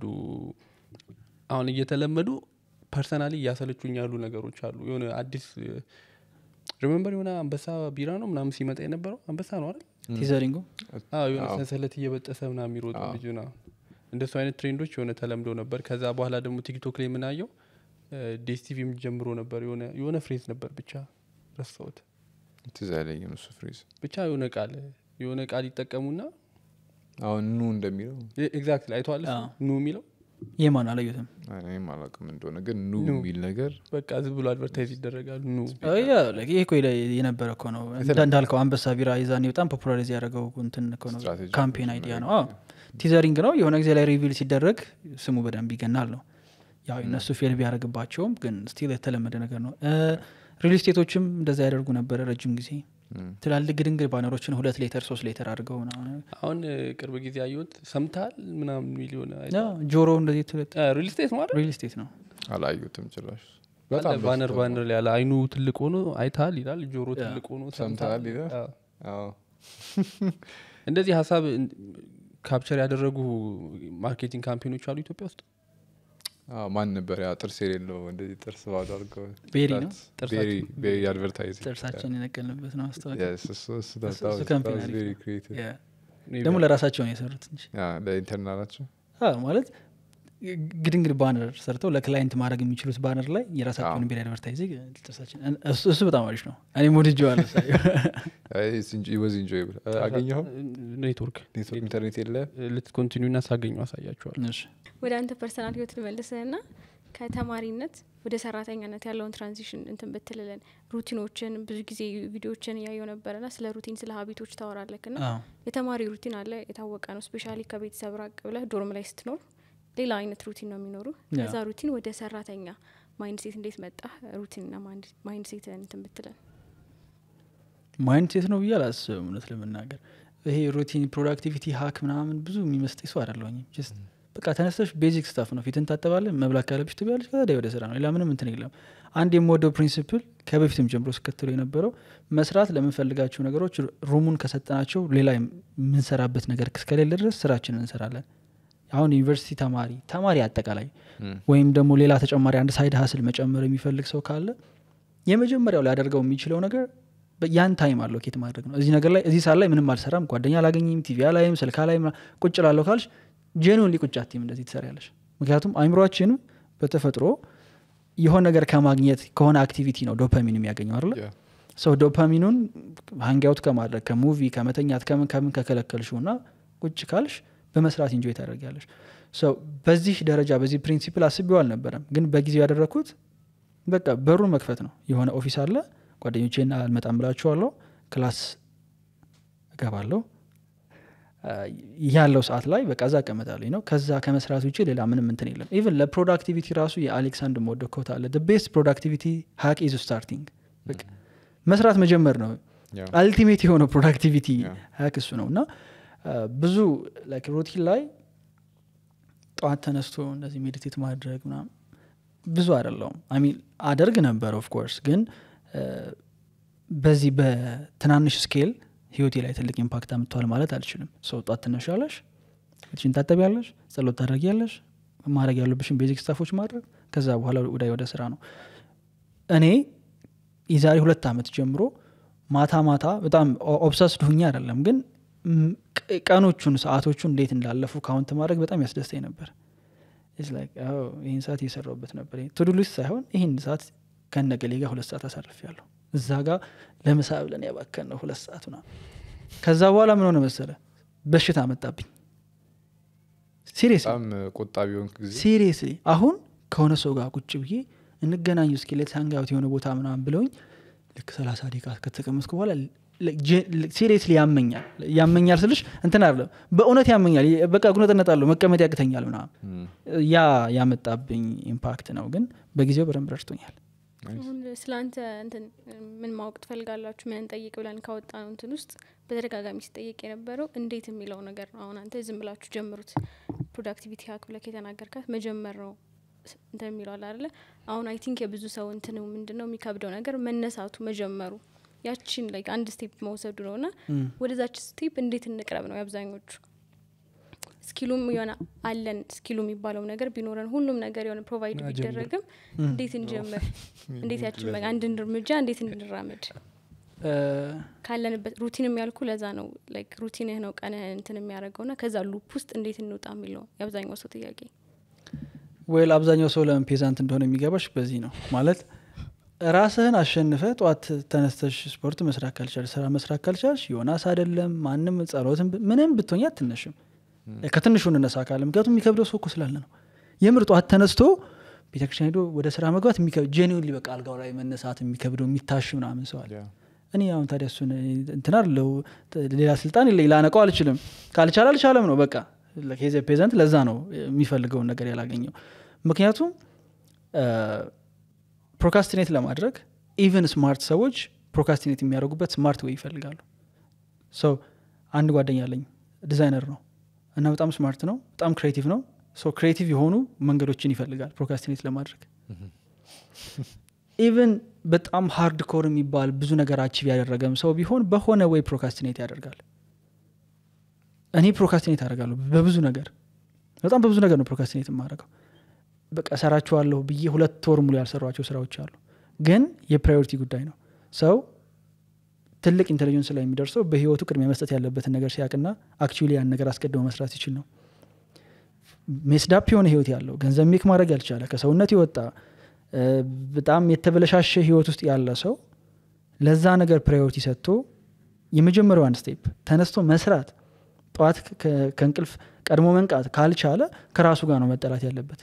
C: አሁን እየተለመዱ ፐርሰናሊ እያሰለቹኝ ያሉ ነገሮች አሉ የሆነ አዲስ ሪመምበር የሆነ አንበሳ ቢራ ነው ምናምን ሲመጣ የነበረው አንበሳ ነው አይደል
A: ቲዘሪንጉ
C: አዎ የሆነ
B: አዎ።
C: ሰንሰለት እየበጠሰ ምናምን የሚሮጡ
B: አዎ።
C: ልጅ ና እንደሱ አይነት ትሬንዶች የሆነ ተለምዶ ነበር ከዛ በኋላ ደግሞ ቲክቶክ ላይ የምናየው ዴስቲቪም ጀምሮ ነበር የሆነ የሆነ ፍሬዝ ነበር ብቻ ረሳሁት
B: ትዝ አይለኝም እሱ ፍሬዝ
C: ብቻ የሆነ ቃል የሆነ ቃል ይጠቀሙና
B: አሁን ኑ እንደሚለው
C: ኤግዛክትሊ አይተዋል እሱ?
A: አዎ።
C: ኑ የሚለው
A: የማን አላየትም
B: እኔም አላውቅም እንደሆነ ግን ኑ
C: ኑ።
B: የሚል ነገር
C: በቃ ዝም ብሎ አድቨርታይዝ ይደረጋል ኑ
A: ይሄ እኮ የለ- የነበረ እኮ ነው እንዳ- እንዳልከው አንበሳ ቢራ የዛኔ በጣም ፖፑላሪዝ ያደረገው እንትን እኮ ነው
B: ስትራቴጂ
A: ካምፔን አይዲያ ነው አዎ ቲዘሪንግ ነው የሆነ ጊዜ ላይ ሪቪል ሲደረግ ስሙ በደንብ ይገናል ነው ያው እነሱ ፌል ቢያደርግባቸውም ግን ስቲል የተለመደ ነገር ነው ሪል ስቴቶችም እንደዛ ያደርጉ ነበረ ረጅም ጊዜ
B: እም፣
A: ትላልቅ ግድንግድ ባነሮችን ሁለት ሌተር ሶስት ሌተር አድርገው ምናምን።
C: አሁን እ, ቅርብ ጊዜ አየሁት ሰምታል ምናምን የሚል የሆነ
A: ያው ጆሮ እንደዚህ
C: ሪል ስቴት ማለት
A: ሪል ስቴት ነው
B: አላዩትም ጭራሽ
C: አለ
B: በጣም
C: ባነር
B: በዝቷል።
C: ባነር ላይ ያለ አይኑ ትልቅ ሆኖ አይታል ይላል ጆሮ
A: ያ።
C: ትልቅ ሆኖ
B: ሰምተሃል ይላል።
C: አዎ።
B: አዎ።
C: እንደዚህ ሀሳብ እን- ካፕቸር ያደረጉ ማርኬቲንግ ካምፔኖች አሉ ኢትዮጵያ ውስጥ
B: አዎ፣ ማን ነበር ያ ጥርስ የሌለው እንደዚህ ጥርስ ባዶ አድርገው
A: ቤሪ ነው?
C: ጥርሳችን-
B: ቤሪ አድቨርታይዝ
A: ጥርሳችን የነቀልንበት ነው ማስታወቂያ
B: እሱ እሱ
A: እሱ- እሱ ካምፔን አሪፍ ነው። ያ።
C: maybe
A: ደግሞ ለራሳቸው ነው የሰሩት እንጂ
B: ለኢንተርናላቸው
A: አዎ፣ ማለት ግድንግድ ባነር ሰርተው ለክላይንት ማድረግ የሚችሉት ባነር ላይ የራሳቸውን
B: አዎ።
A: ቤር አድቨርታይዚንግ ጥርሳችን እሱ- እሱ በጣም አሪፍ ነው እኔም ወድጄዋለሁ ሳየው።
B: ወዝ ኢንጆይብል አገኘኸው
C: ኔትወርክ
B: ኔትወርክ ኢንተርኔት የለ
C: ልትኮንቲኒው እና ሳገኙ አሳያቸዋል
A: እሺ።
D: ወደ አንተ ፐርሰናል ህይወት ልመልስህና ከተማሪነት ወደ ሰራተኛነት ያለውን ትራንዚሽን እንትን ብትልልን ሩቲኖችን ብዙ ጊዜ ቪዲዮችን እያየው ነበረና ስለ ሩቲን ስለ ሀቢቶች ታወራለክ ና
A: አዎ።
D: የተማሪ ሩቲን አለ የታወቀ ነው ስፔሻሊ ከቤተሰብ ራቅ ብለህ ዶርም ላይ ስትኖር ሌላ አይነት ሩቲን ነው የሚኖሩ
A: ያ።
D: ከዛ ሩቲን ወደ ሰራተኛ ማይንድ ሴት እንዴት መጣ ሩቲንና ማይንድ ሴት እንትን ብትለን
A: ማይንድ ሴት ነው ብዬ አላስብም እውነት ለመናገር ይሄ ሩቲን ፕሮዳክቲቪቲ ሀክ ምናምን ብዙ የሚመስጠኝ ሰው አይደለሁኝም ጀስት በቃ ተነስተሽ ቤዚክ ስታፍ ነው ፊትን ታጠባለ መብላት ካለብሽ ትበያለሽ ከዛ ወደ ስራ ነው ሌላ ምንም እንትን የለም አንድ የምወደው ፕሪንሲፕል ከበፊትም ጀምሮ ስከትሎ የነበረው መስራት ለምንፈልጋቸው ነገሮች ሩሙን ከሰጠናቸው ሌላ የምንሰራበት ነገር እስከሌለ ድረስ ስራችንን እንሰራለን አሁን ዩኒቨርሲቲ ተማሪ ተማሪ አጠቃላይ ወይም ደግሞ ሌላ ተጨማሪ አንድ ሳይድ ሀስል መጨመር የሚፈልግ ሰው ካለ የመጀመሪያው ሊያደርገው የሚችለው ነገር በ- ያን ታይም አለው ኬት ማድረግ ነው እዚህ ነገር ላይ እዚህ ሰዓት ላይ ምንም አልሰራም ጓደኛ አላገኝም ቲቪ ላይም ስልካ ላይ ቁጭ ላለሁ ካልሽ ጄኑን ሊቁጭ አትይም እንደዚህ ትሰሪያለሽ ምክንያቱም አይምሯችንም በተፈጥሮ የሆነ ነገር ከማግኘት ከሆነ አክቲቪቲ ነው ዶፓሚን የሚያገኘው አለ
B: Yeah.
A: ሰው ዶፓሚኑን ሀንጊያውት ከማድረግ ከሙቪ ከመተኛት ከምን ከምን ከከለከልሽው እና ቁጭ ካልሽ በመስራት ኢንጆይ ታደርጊያለሽ ሰው በዚህ ደረጃ በዚህ ፕሪንሲፕል አስቤው አልነበረም ግን በጊዜው ያደረግኩት በቃ በሩን መክፈት ነው የሆነ ኦፊስ አለ ጓደኞቼና አልመጣም ብላችኋለሁ ክላስ እገባለሁ ያለው ሰዓት ላይ በቃ እዛ እቀመጣለሁ ነው ከዛ ከመስራት ውጭ ሌላ ምንም እንትን የለም ኢቨን ለፕሮዳክቲቪቲ ራሱ የአሌክሳንድ መወደው ኮት አለ ቤስት ፕሮዳክቲቪቲ ሀክ ኢዝ ስታርቲንግ በቃ መስራት መጀመር ነው
B: ያው
A: አልቲሜት የሆነው ፕሮዳክቲቪቲ
B: Yeah.
A: ሀክ እሱ ነው እና አ፣ ብዙ ላይክ ሩቲን ላይ ጠዋት ተነስቶ እንደዚህ ሜዲቴት ማድረግ ምናምን ብዙ አይደለውም አሚን አደርግ ነበር ኦፍኮርስ ግን አ፣ በዚህ በትናንሽ ስኬል ህይወቴ ላይ ትልቅ ኢምፓክት አምጥተዋል ማለት አልችልም ሰው ጠዋት ትነሻለሽ ፊትሽን ታጠቢያለሽ ጸሎት ታደርጊያለሽ ማድረግ ያሉብሽን ቤዚክ ስታፎች ማድረግ ከዛ በኋላ ወደ ወደ ስራ ነው እኔ የዛሬ ሁለት ዓመት ጀምሮ ማታ ማታ በጣም ኦብሰስድ ሁኛ አይደለም ግን ም- ቅ- ቀኖቹን ሰዓቶቹን እንዴት እንዳለፉ ካውንት ማድረግ በጣም ያስደስተኝ ነበር It's like, አዎ፣ ይህን ሰዓት እየሰራሁበት ነበር ቱዱ ሊስት ሳይሆን ይህን ሰዓት ከነገሌ ጋር ሁለት ሰዓት አሳልፍ ያለሁ እዛ ጋር ለምሳ ብለን ያባከን ነው ሁለት ሰዓት ና ከዛ በኋላ ምን ሆነ መሰለ በሽታ መጣብኝ ሲሪየስ
B: በጣም ቆጣቢ ሆንክ ጊዜ
A: ሲሪየስሊ አሁን ከሆነ ሰው ጋር ቁጭ ብዬ እንገናኙ እስኪ ሌት ሃንጋውት የሆነ ቦታ ምናምን ብለውኝ ልክ ሰላሳ ደቂቃ ከተቀመጥኩ በኋላ ሲሪየስሊ ያመኛል ያመኛል ስልሽ እንትን አይደለም በእውነት ያመኛል በቃ ጉነጥነጣለሁ መቀመጥ ያቅተኛል ምናምን
B: እም፣
A: ያ ያመጣብኝ ኢምፓክት ነው ግን በጊዜው በደንብ ረድቶኛል
D: አሁን ስለ አንተ እንትን ምን ማወቅ ትፈልጋላችሁ ምን እንጠይቅ ብለን ካወጣ ነው እንትን ውስጥ በተደጋጋሚ ሲጠየቅ የነበረው እንዴት የሚለው ነገር ነው አሁን አንተ ዝም ብላችሁ ጀምሩት ፕሮዳክቲቪቲ ሀክ ብለክ የተናገርካት መጀመር ነው ስ- እንትን የሚለው አለ አይደለ አሁን አይ ቲንክ የብዙ ሰው እንትን ምንድን ነው የሚከብደው ነገር መነሳቱ መጀመሩ ያችን ላይ አንድ ስቴፕ መውሰዱ ነው ና
A: እም።
D: ወደዛች ስቴፕ እንዴት እንቅረብ ነው የአብዛኞቹ ስኪሉም የሆነ አለን ስኪሉ የሚባለው ነገር ቢኖረን ሁሉም ነገር የሆነ ፕሮቫይድ
C: ና ጀምር።
D: ቢደረግም እንዴት እንጀምር እንዴት ያችን በቃ አንድን እርምጃ እንዴት እንራመድ
A: እ፣
D: ካለንበት ሩቲንም ያልኩ ለዛ ነው ላይክ ሩቲንህ ነው ቀንህ እንትን የሚያደርገው ና ከዛ ሉፕ ውስጥ እንዴት እንውጣ የሚለው የአብዛኛው ሰው ጥያቄ
A: ወይል አብዛኛው ሰው ለምን ፔዛንት እንደሆነ የሚገባሽ በዚህ ነው ማለት ራስህን አሸንፈ ጠዋት ተነስተሽ ስፖርት መስራት ካልቻልሽ ስራ መስራት ካልቻልሽ ዮናስ አይደለም ማንም ጸሎትን ብ- ምንም ብትሆኝ አትነሽም ከትንሹ እንነሳ ካለ ምክንያቱም የሚከብደው ሰው እኮ ስላለ ነው የምር ጠዋት ተነስቶ ቤተክርስቲያን ሄዶ ወደ ስራ መግባት ጄኒውን በቃ አልጋው ላይ መነሳት የሚከብደው የሚታሽ ምናምን ሰው አለ
B: ያ፣
A: እኔ አሁን ታዲያ እሱን እንትን አለው ሌላ ስልጣን የለኝ ላነቀው አልችልም ካልቻለ አልቻለም ነው በቃ ኬዘ ፔዘንት ለዛ ነው የሚፈልገውን ነገር ያላገኘው ምክንያቱም ፕሮካስቲኔት ለማድረግ ኢቨን ስማርት ሰዎች ፕሮካስቲኔት የሚያደርጉበት ስማርት ወይ ይፈልጋሉ ሰው አንድ ጓደኛ አለኝ ዲዛይነር ነው እና በጣም ስማርት ነው በጣም ክሬቲቭ ነው ሶ ክሬቲቭ የሆኑ መንገዶችን ይፈልጋል ፕሮካስቲኔት ለማድረግ ኢቨን በጣም ሃርድ ኮር የሚባል ብዙ ነገር አቺቭ ያደረገም ሰው ቢሆን በሆነ ወይ ፕሮካስቲኔት ያደርጋል እኔ ፕሮካስቲኔት አደርጋለሁ በብዙ ነገር በጣም በብዙ ነገር ነው ፕሮካስቲኔት የማደርገው በቃ ሰራችኋለሁ ብዬ ሁለት ወር ሙሉ ያልሰሯቸው ስራዎች አሉ ግን የፕራዮሪቲ ጉዳይ ነው ሰው ትልቅ ኢንቴሊጀንስ ላይ የሚደርሰው በህይወቱ ቅድሚያ መስጠት ያለበትን ነገር ሲያቅና አክቹዋሊ ያን ነገር አስቀድሞ መስራት ሲችል ነው ሜስዳፕ የሆነ ህይወት ያለው ገንዘብ ሜክ ማድረግ ያልቻለ ከሰውነት የወጣ እ፣ በጣም የተበለሻሸ ህይወት ውስጥ ያለ ሰው ለዛ ነገር ፕራዮሪቲ ሰጥቶ የመጀመሪያው አንድ ስቴፕ ተነስቶ መስራት ጠዋት ከ- ከእንቅልፍ ቀድሞ መንቃት ካልቻለ ከራሱ ጋር ነው መጠላት ያለበት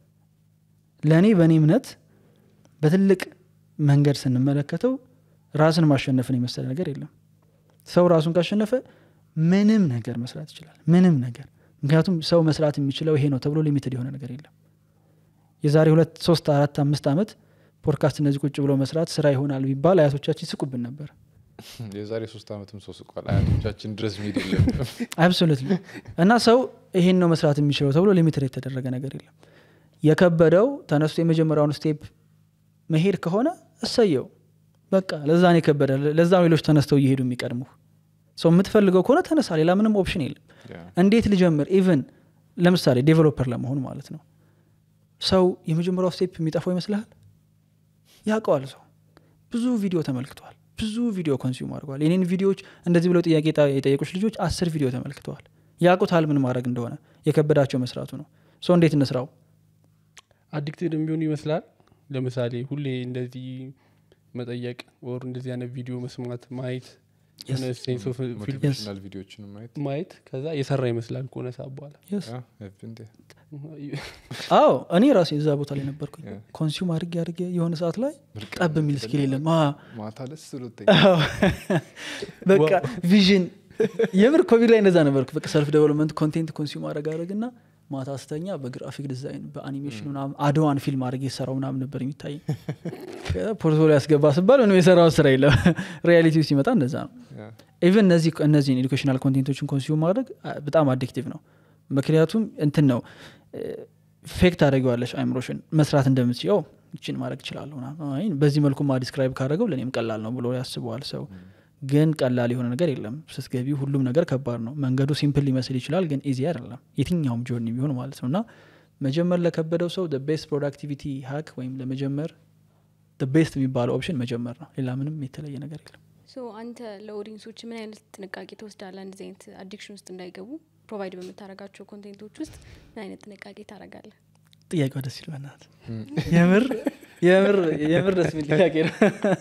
A: ለእኔ በእኔ እምነት በትልቅ መንገድ ስንመለከተው ራስን ማሸነፍን የመሰለ ነገር የለም ሰው ራሱን ካሸነፈ ምንም ነገር መስራት ይችላል ምንም ነገር ምክንያቱም ሰው መስራት የሚችለው ይሄ ነው ተብሎ ሊሚትድ የሆነ ነገር የለም የዛሬ ሁለት ሶስት አራት አምስት ዓመት ፖድካስት እነዚህ ቁጭ ብሎ መስራት ስራ ይሆናል ቢባል አያቶቻችን ይስቁብን ነበር
B: የዛሬ ሶስት ዓመትም ሰው ስቋል አያቶቻችን ድረስ ሚሄድ የለም
A: አብሶሉትሊ እና ሰው ይሄን ነው መስራት የሚችለው ተብሎ ሊሚትድ የተደረገ ነገር የለም የከበደው ተነስቶ የመጀመሪያውን ስቴፕ መሄድ ከሆነ እሰየው በቃ ለዛ ነው የከበደ ለዛ ነው ሌሎች ተነስተው እየሄዱ የሚቀድሙ ሰው የምትፈልገው ከሆነ ተነሳ ሌላ ምንም ኦፕሽን የለም
B: ያ፣
A: እንዴት ልጀምር ኢቨን ለምሳሌ ዴቨሎፐር ለመሆን ማለት ነው ሰው የመጀመሪያው ስቴፕ የሚጠፋው ይመስልሃል ያውቀዋል ሰው ብዙ ቪዲዮ ተመልክተዋል ብዙ ቪዲዮ ኮንሱም አድርገዋል የኔን ቪዲዮዎች እንደዚህ ብለው ጥያቄ የጣ- የጠየቁች ልጆች አስር ቪዲዮ ተመልክተዋል ያውቁታል ምን ማድረግ እንደሆነ የከበዳቸው መስራቱ ነው ሰው እንዴት እንስራው
C: አዲክትድ የሚሆን ይመስላል ለምሳሌ ሁሌ እንደዚህ መጠየቅ ወር እንደዚህ አይነት ቪዲዮ መስማት ማየት የሆነ ሴንስ ኦፍ ፊል-
B: ሞቲቬሽናል ቪዲዮችን ማየት
C: ማየት ከዛ የሰራ ይመስላል ከሆነ ሰዓት በኋላ
A: Yes.
B: ያ፣ እንዴ፣
A: አዎ እኔ ራሴ እዛ ቦታ ላይ ነበርኩኝ
B: Yeah.
A: ኮንሱም አድርጌ አድርጌ የሆነ ሰዓት ላይ
B: ምርቅ
A: ጠብ የሚል ስኪል የለም አ፣
B: ማታ ደስ ብሎተኛ
A: አዎ። በቃ ቪዥን የምር ኮቪድ ላይ እንደዛ ነበርኩ በቃ ሰልፍ ዴቨሎፕመንት ኮንቴንት ኮንሱም አድረግ አድረግ ና ማታ ስተኛ በግራፊክ ዲዛይን በአኒሜሽን ምናምን አድዋን ፊልም አድረግ የሰራው ምናምን ነበር የሚታይ ፖርትፎሊዮ ያስገባ ስባል ምንም የሰራውን ስራ የለም ሪያሊቲ ሲመጣ እንደዛ ነው ኢቨን እነዚህ እነዚህን ኤዱኬሽናል ኮንቴንቶችን ኮንሱም ማድረግ አ- በጣም አዲክቲቭ ነው ምክንያቱም እንትን ነው ፌክ ታደረጊዋለሽ አይምሮሽን መስራት እንደምትችው ይችን ማድረግ እችላለሁ ምናምን። አይ በዚህ መልኩ ማ ዲስክራይብ ካደረገው ለእኔም ቀላል ነው ብሎ ያስበዋል ሰው ግን ቀላል የሆነ ነገር የለም ስትገቢ ሁሉም ነገር ከባድ ነው መንገዱ ሲምፕል ሊመስል ይችላል ግን ኢዚ አይደለም የትኛውም ጆርኒ ቢሆን ማለት ነው እና መጀመር ለከበደው ሰው ቤስት ፕሮዳክቲቪቲ ሀክ ወይም ለመጀመር ቤስት የሚባለው ኦፕሽን መጀመር ነው ሌላ ምንም የተለየ ነገር የለም
D: ሶ አንተ ለኦዲንሶች ምን አይነት ጥንቃቄ ትወስዳለህ እንደዚህ አይነት አዲክሽን ውስጥ እንዳይገቡ ፕሮቫይድ በምታደርጋቸው ኮንቴንቶች ውስጥ ምን አይነት ጥንቃቄ ታደርጋለህ
A: ጥያቄው ደስ ይል በናት የምር የምር የምር ደስ የሚል ጥያቄ ነው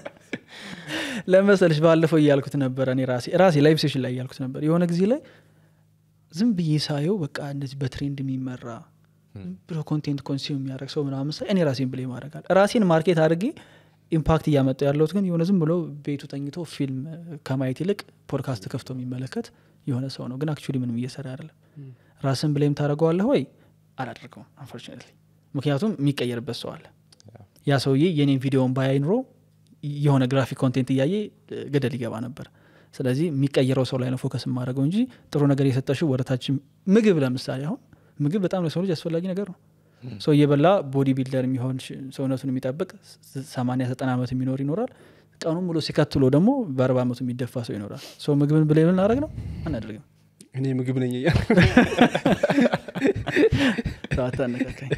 A: ለመሰልሽ ባለፈው እያልኩት ነበረ እኔ ራሴ ራሴ ላይቭ ሴሽን ላይ እያልኩት ነበር የሆነ ጊዜ ላይ ዝም ብዬ ሳየው በቃ እንደዚህ በትሬንድ የሚመራ ዝም ብሎ ኮንቴንት ኮንሱም የሚያደርግ ሰው ምናምን ሳይ እኔ ራሴን ብሌ ማድረጋል ራሴን ማርኬት አድርጌ ኢምፓክት እያመጣ ያለሁት ግን የሆነ ዝም ብሎ ቤቱ ተኝቶ ፊልም ከማየት ይልቅ ፖድካስት ከፍቶ የሚመለከት የሆነ ሰው ነው ግን አክቹዋሊ ምንም እየሰራ አይደለም ራስን ብሌም ታደርገዋለህ ወይ አላደርገውም አንፎርቹኔትሊ ምክንያቱም የሚቀየርበት ሰው አለ ያ ሰውዬ የኔን ቪዲዮን ባያይ ኑሮ የሆነ ግራፊክ ኮንቴንት እያየ እ፣ ገደል ይገባ ነበር ስለዚህ የሚቀየረው ሰው ላይ ነው ፎከስ የማደርገው እንጂ ጥሩ ነገር የሰጠሽው ወደታችን ምግብ ለምሳሌ አሁን ምግብ በጣም ለሰው ልጅ አስፈላጊ ነገር ነው ሰው እየበላ ቦዲ ቢልደር የሚሆን ሽ- ሰውነቱን የሚጠብቅ ስ- ሰማንያ ዘጠና ዓመት የሚኖር ይኖራል ቀኑን ሙሉ ሲከትሎ ደግሞ በአርባ ዓመቱ የሚደፋ ሰው ይኖራል ሰው ምግብን ብለ ልናደረግ ነው አናደርግም
C: እኔ ምግብ ነኝ እያልኩ
A: ሰው አታነካካኝ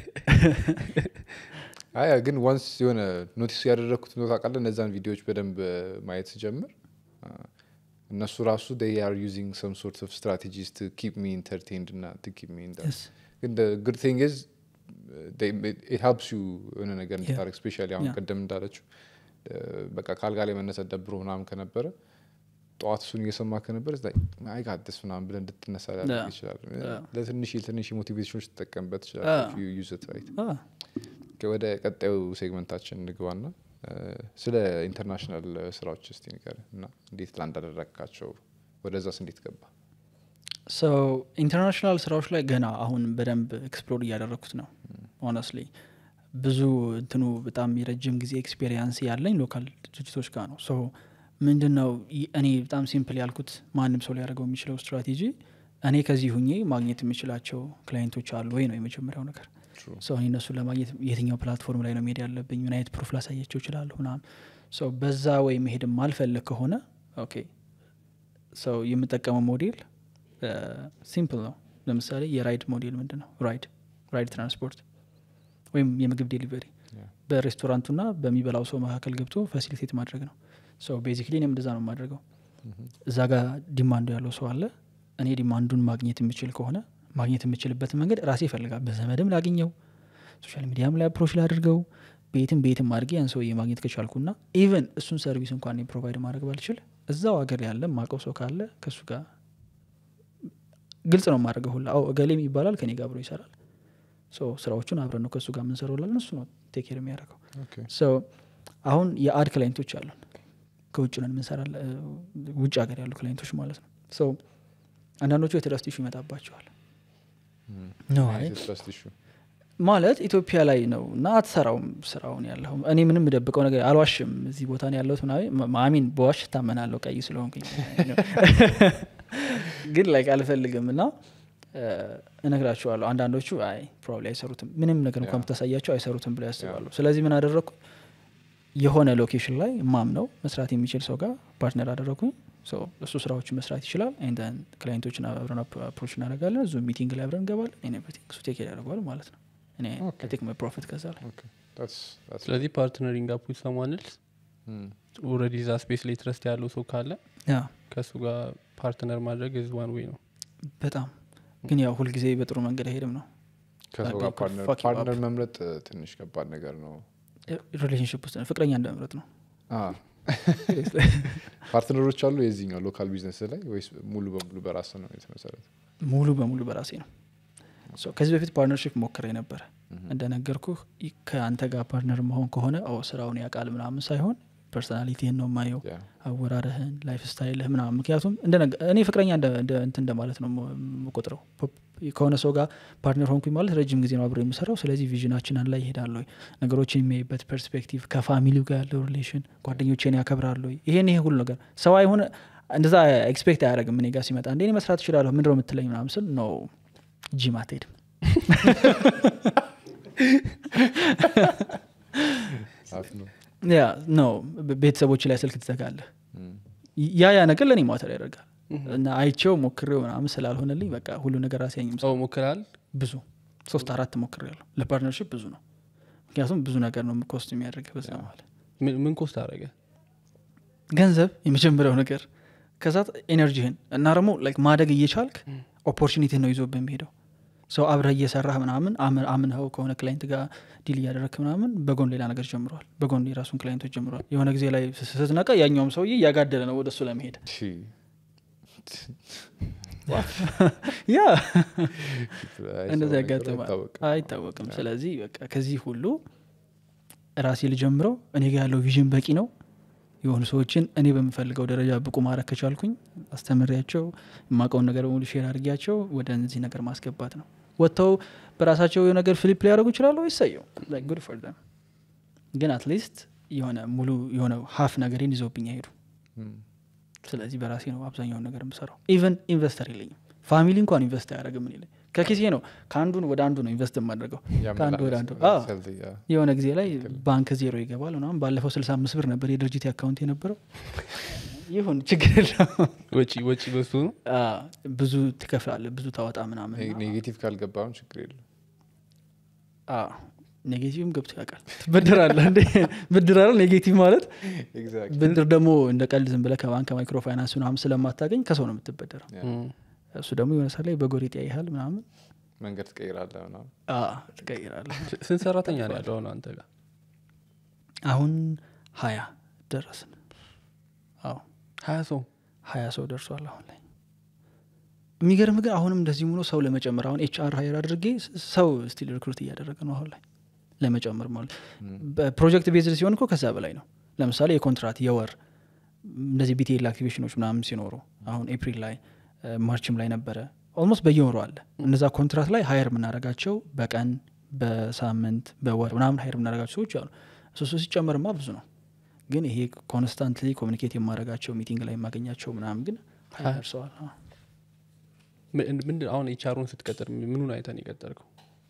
B: አያ ግን ዋንስ የሆነ ኖቲስ ያደረግኩት ኖት አቃለ እነዛን ቪዲዮዎች በደንብ ማየት ስጀምር አ፣ እነሱ ራሱ ር ዩዚንግ ሰም ሶርት ኦፍ ስትራቴጂስ ቱ ኪፕ ሚ ኢንተርቴንድ እና ቱ ኪፕ ሚ
A: Yes.
B: ግን ጉድ ቲንግ ዝ ሄልፕስ ዩ የሆነ ነገር እንድታረግ ስፔሻሊ አሁን
A: Yeah.
B: ቅድም እንዳለችው እ፣ በቃ ከአልጋ ላይ መነሳት ደብሮ ምናምን ከነበረ ጠዋት እሱን እየሰማ ከነበር አይ ጋደስ ምናምን ብለን እንድትነሳ ሊያደርግ
A: Yeah.
B: ይችላል
A: Yeah.
B: ለትንሽ ትንሽ ሞቲቬሽኖች ትጠቀምበት
A: Yeah.
B: ይችላል ዩዝ ራይት
A: አ፣
B: ወደ ቀጣዩ ሴግመንታችን እንግባና እ፣ ስለ ኢንተርናሽናል ስራዎች እስቲ ንገር እና እንዴት ላንድ አደረግካቸው ወደዛስ እንዴት ገባ
A: ሰው ኢንተርናሽናል ስራዎች ላይ ገና አሁን በደንብ ኤክስፕሎር እያደረግኩት ነው ሆነስሊ ብዙ እንትኑ በጣም የረጅም ጊዜ ኤክስፔሪንስ ያለኝ ሎካል ድርጅቶች ጋር ነው ሶ ምንድን ነው ይ- እኔ በጣም ሲምፕል ያልኩት ማንም ሰው ሊያደርገው የሚችለው ስትራቴጂ እኔ ከዚህ ሁኜ ማግኘት የምችላቸው ክላይንቶች አሉ ወይ ነው የመጀመሪያው ነገር
B: True.
A: ሰው እኔ እነሱን ለማግኘት የትኛው ፕላትፎርም ላይ ነው መሄድ ያለብኝ ምን አይነት ፕሩፍ ላሳያቸው ይችላለሁ ምናምን ሰው በዛ ወይ መሄድ ማልፈልግ ከሆነ ኦኬ ሰው የምጠቀመው ሞዴል ሲምፕል ነው ለምሳሌ የራይድ ሞዴል ምንድን ነው ራይድ ራይድ ትራንስፖርት ወይም የምግብ ዴሊቨሪ
B: Yeah.
A: በሬስቶራንቱና በሚበላው ሰው መካከል ገብቶ ፋሲሊቴት ማድረግ ነው ሰው ቤዚክሊ እኔም እንደዛ ነው የማድረገው እዛ ጋር ዲማንዱ ያለው ሰው አለ እኔ ዲማንዱን ማግኘት የምችል ከሆነ ማግኘት የምችልበትን መንገድ ራሴ ይፈልጋል በዘመድም ላግኘው ሶሻል ሚዲያም ላይ አፕሮች ላድርገው ቤትም ቤትም አድርጌ ያን ሰውዬ ማግኘት ከቻልኩና ኢቨን እሱን ሰርቪስ እንኳን ፕሮቫይድ ማድረግ ባልችል እዛው ሀገር ያለ ማቀው ሰው ካለ ከእሱ ጋር ግልጽ ነው የማድረገው ሁላ አዎ እገሌም ይባላል ከኔ ጋር አብሮ ይሰራል ሶ ስራዎቹን አብረን ነው ከእሱ ጋር የምንሰራው ላለን እሱ ነው ቴክር የሚያደርገው ሶ አሁን የአድ ክላይንቶች አሉን ከውጭ ነን የምንሰራ ውጭ ሀገር ያሉ ክላይንቶች ማለት ነው ሶ አንዳንዶቹ የትረስት ኢሹ ይመጣባቸዋል ነው አይ
B: ትረስት ኢሹ
A: ማለት ኢትዮጵያ ላይ ነው እና አትሰራውም ስራውን ያለው እኔ ምንም የምደብቀው ነገር አልዋሽም እዚህ ቦታ ነው ያለሁት ምናምን ማሚን በዋሽ እታመናለሁ ቀይ ስለሆንኩኝ ግን ላይ አልፈልግም እና እ፣ እነግራቸዋለሁ አንዳንዶቹ አይ ፕሮባብሊ አይሰሩትም ምንም ነገር እንኳን
B: ያ።
A: ብታሳያቸው አይሰሩትም ብለው ያስባሉ ስለዚህ ምን አደረግኩ የሆነ ሎኬሽን ላይ ማም ነው መስራት የሚችል ሰው ጋር ፓርትነር አደረግኩኝ ሶ እሱ ስራዎችን መስራት ይችላል ንደን ክላይንቶችን አብረን አፕሮች እናደርጋለን እዙ ሚቲንግ ላይ አብረን እንገባለን እኔ ኤቭሪቲንግ እሱ ቴክ ያደርገዋል ማለት ነው እኔ
B: Okay.
A: ቴክ ማይ ፕሮፊት ከዛ ላይ
C: ስለዚህ ፓርትነሪንግ አፕ ዊዝ ሰማን ኤልስ ኦልሬዲ ዛ ስፔስ ላይ ትረስት ያለው ሰው ካለ
A: ያ
C: ከእሱ ጋር ፓርትነር ማድረግ ዝ ዋን ዌይ ነው
A: በጣም ግን ያው ሁልጊዜ በጥሩ መንገድ አይሄድም ነው
B: ከሰው
A: Like
B: ጋር
A: people
B: ፓርትነር
A: fuck you
B: ፓርትነር
A: up.
B: መምረጥ እ፣ ትንሽ ከባድ ነገር ነው
A: ሪሌሽንሽፕ ውስጥ ነው ፍቅረኛ እንደመምረጥ ነው
B: አ፣ ፓርትነሮች አሉ የዚህኛው ሎካል ቢዝነስ ላይ ወይስ ሙሉ በሙሉ በራስ ነው የተመሰረተ
A: ሙሉ በሙሉ በራሴ ነው ሶ ከዚህ በፊት ፓርትነርሽፕ ሞክሬ ነበረ እንደነገርኩህ ይ- ከአንተ ጋር ፓርትነር መሆን ከሆነ ኦ ስራውን ያውቃል ምናምን ሳይሆን ፐርሶናሊቲህን ነው የማየው
B: ያ
A: አወራረህን ላይፍ ስታይልህ ምናምን ምክንያቱም እንደነገ- እኔ ፍቅረኛ እንደ እንደ- እንትን እንደማለት ነው የምቆጥረው ፖ- ከሆነ ሰው ጋር ፓርትነር ሆንኩኝ ማለት ረጅም ጊዜ ነው አብሮ የምሰራው ስለዚህ ቪዥናችን አንድ ላይ ይሄዳል ወይ ነገሮችን የሚያይበት ፐርስፔክቲቭ ከፋሚሊው ጋር ያለው ሪሌሽን ጓደኞቼን ያከብራል ወይ ይሄን ይሄ ሁሉ ነገር ሰው አይሆን እንደዛ ኤክስፔክት አያደረግም እኔ ጋር ሲመጣ እንዴ እኔ መስራት እችላለሁ ምንድነው የምትለኝ ምናምን ስል ነው ጂም አትሄድም
B: አፍ ነው
A: ያ ነው ቤተሰቦች ላይ ስልክ ትዘጋለህ
B: እም።
A: ያ ያ ነገር ለእኔ ማተር ያደርጋል እና አይቼው ሞክሬው ምናምን ስላልሆነልኝ በቃ ሁሉ ነገር አስያኝም
C: ሰው ሞክራል
A: ብዙ ሶስት አራት ሞክር ያለሁ ለፓርትነርሽፕ ብዙ ነው ምክንያቱም ብዙ ነገር ነው ኮስት የሚያደርግ በዛ ማለት
C: ምን ምን ኮስት አደረገ
A: ገንዘብ የመጀመሪያው ነገር ከዛ ኤነርጂህን እና ደግሞ ላይክ ማደግ እየቻልክ ኦፖርቹኒቲህን ነው ይዞ በሚሄደው ሰው አብረህ እየሰራህ ምናምን አምን- አምንኸው ከሆነ ክላይንት ጋር ዲል እያደረግክ ምናምን በጎን ሌላ ነገር ጀምረዋል በጎን የራሱን ክላይንቶች ጀምረዋል የሆነ ጊዜ ላይ ስ- ስትነቃ ያኛውም ሰውዬ እያጋደለ ነው ወደ እሱ ለመሄድ
B: ሺ
A: ያ
B: አይሰማም
A: እንደዚህ
B: ነገር
A: ያጋጥማል
B: አይታወቅም።
A: አይታወቅም ስለዚህ በቃ ከዚህ ሁሉ ራሴ ልጀምረው እኔ ጋር ያለው ቪዥን በቂ ነው የሆኑ ሰዎችን እኔ በምፈልገው ደረጃ ብቁ ማድረግ ከቻልኩኝ አስተምሬያቸው የማውቀውን ነገር በሙሉ ሼር አድርጊያቸው ወደ እነዚህ ነገር ማስገባት ነው ወጥተው በራሳቸው የሆነ ነገር ፍሊፕ ሊያደርጉ ይችላሉ ይሰየው ጉድ ፎር them ግን አትሊስት የሆነ ሙሉ የሆነ ሀፍ ነገሬን ይዘውብኝ አይሄዱ
B: እም።
A: ስለዚህ በራሴ ነው አብዛኛውን ነገር የምሰራው ኢቨን ኢንቨስተር የለኝም ፋሚሊ እንኳን ኢንቨስት አያደረግም እኔ ላይ ከኪሴ ነው ከአንዱን ወደ አንዱ ነው ኢንቨስት የማደርገው ከአንዱ ወደ አንዱ አዎ።
B: ያመላለስ- ያ።
A: የሆነ ጊዜ ላይ ባንክ ዜሮ ይገባል ምናምን ባለፈው ስልሳ አምስት ብር ነበር የድርጅት አካውንት የነበረው ይሁን ችግር የለው
C: ወጪ ወጪ በሱ ነው
A: ብዙ ትከፍላለ ብዙ ታወጣ ምናምን
B: ኔ- ኔጌቲቭ ካልገባም ችግር የለም
A: አዎ፣ ኔጌቲቭም ገብቶ ያውቃል ትበድራለህ እንዴ ብድር አይደል ኔጌቲቭ ማለት
B: ኤግዛክት
A: ብድር ደግሞ እንደ ቀልድ ዝም ብለህ ከባንክ ማይክሮ ፋይናንስ ምናምን ስለማታገኝ ከሰው ነው የምትበደረው እሱ ደግሞ የሆነ ሰዓት ላይ በጎሪጥ ያይሃል ምናምን
B: መንገድ ትቀይራለህ ምናምን
A: አዎ፣ ትቀይራለህ
C: ስንት ሰራተኛ ነው ያለው አሁን አንተ ጋር
A: አሁን ሀያ ደረስን አዎ
C: ሀያ ሰው
A: ሀያ ሰው ደርሷል አሁን ላይ የሚገርም ግን አሁንም እንደዚህ ሆኖ ሰው ለመጨመር አሁን ኤች አር ሀይር አድርጌ ስ- ሰው ስቲል ሪክሩት እያደረገ ነው አሁን ላይ ለመጨመር ማለት በፕሮጀክት ቤዝድ ሲሆን እኮ ከዛ በላይ ነው ለምሳሌ የኮንትራት የወር እንደዚህ ቢቴል አክቲቬሽኖች ምናምን ሲኖሩ አሁን ኤፕሪል ላይ እ፣ ማርችም ላይ ነበረ ኦልሞስት በየወሩ አለ እነዛ ኮንትራት ላይ ሀየር የምናደርጋቸው በቀን በሳምንት በወር ምናምን ሀየር የምናደርጋቸው ሰዎች አሉ እሱ እሱ ሲጨመርማ ብዙ ነው ግን ይሄ ኮንስታንትሊ ኮሚኒኬት የማደርጋቸው ሚቲንግ ላይ የማገኛቸው ምናምን ግን ሀያ
C: ሀያ።
A: ደርሰዋል አዎ።
C: ምንድን አሁን ኤችአሩን ስትቀጥር ምኑን አይተን የቀጠርከው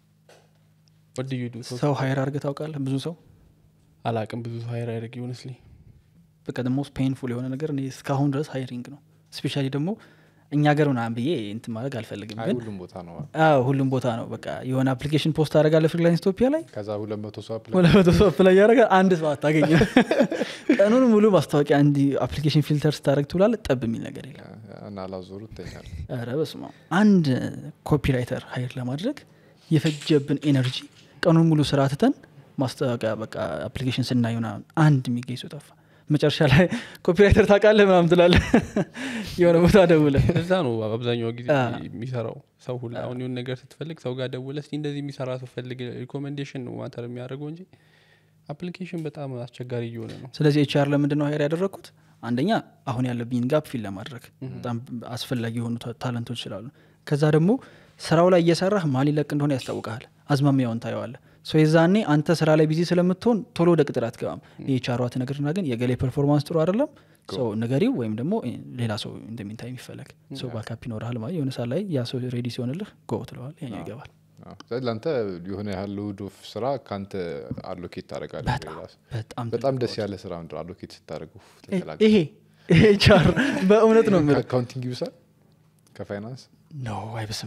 C: ወድ ዩ ዱ
A: ሰው ሀይር አድርገህ ታውቃለህ ብዙ ሰው
C: አላቅም ብዙ ሀይር አያደርግ ይሆንስሊ
A: በቃ ሞስት ፔንፉል የሆነ ነገር እኔ እስካሁን ድረስ ሀይሪንግ ነው ስፔሻሊ ደግሞ እኛ ገር ምናምን ብዬ እንትን ማድረግ አልፈልግም
B: አይ
A: ግን
B: ሁሉም ቦታ ነው
A: አዎ ሁሉም ቦታ ነው በቃ የሆነ አፕሊኬሽን ፖስት አደርጋለህ ፍሪላንስ ኢትዮጵያ ላይ
B: ከዛ ሁለት መቶ ሰው አፕላይ
A: ሁለት መቶ ሰው አፕላይ ያደረገ አንድ ሰው አታገኝ ቀኑን ሙሉ ማስታወቂያ እንዲ አፕሊኬሽን ፊልተር ስታደረግ ትውላለ ጠብ የሚል ነገር የለም
B: እና ላዞሩ ይተኛል
A: ረ በስማ አንድ ኮፒራይተር ሀይር ለማድረግ የፈጀብን ኤነርጂ ቀኑን ሙሉ ስራ ትተን ማስታወቂያ በቃ አፕሊኬሽን ስናይ ምናምን አንድ የሚገኝ ሰው ጠፋ መጨረሻ ላይ ኮፒራይተር ታውቃለህ ምናምን ትላለህ የሆነ ቦታ ደውለ
C: እዛ ነው አብዛኛው ጊዜ
A: አ።
C: የሚሰራው ሰው ሁላ አሁን የሆነ ነገር ስትፈልግ ሰው ጋር ደውለ እስቲ እንደዚህ የሚሰራ ሰው ፈልግ ሪኮሜንዴሽን ነው ማተር የሚያደርገው እንጂ አፕሊኬሽን በጣም አስቸጋሪ እየሆነ ነው
A: ስለዚህ ኤችአር ለምንድን ነው ሀይር ያደረግኩት አንደኛ አሁን ያለብኝን ጋፕ ፊል ለማድረግ በጣም አስፈላጊ የሆኑ ታ- ታለንቶች ስላሉ ከዛ ደግሞ ስራው ላይ እየሰራህ ማን ሊለቅ እንደሆነ ያስታውቀሃል አዝማሚያውን ታየዋለ ሶ የዛኔ አንተ ስራ ላይ ቢዚ ስለምትሆን ቶሎ ወደ ቅጥር አትገባም የቻሯት ነገርና ግን የገሌ ፐርፎርማንስ ጥሩ አይደለም ሰው ንገሪው ወይም ደግሞ እ, ሌላ ሰው እንደሚንታ የሚፈለግ ሰው ባካፕ ይኖርሃል ማለት የሆነ ሰዓት ላይ ያ ሰው ሬዲ ሲሆንልህ ጎ ትለዋል ያኛው ይገባል
B: አዎ። ስለዚህ ለአንተ የሆነ ያህል ሎድ ኦፍ ስራ ከአንተ አሎኬት ታደረጋለህ
A: በጣም
B: በጣም ደስ ያለ ስራ ምንድን ነው አሎኬት ስታደረገው
A: ትልቅ- ይሄ ይሄ ቻር በእውነት ነው የምልህ
B: ከአካውንቲንግ ይብሳል ከፋይናንስ
A: ኖ አይብስም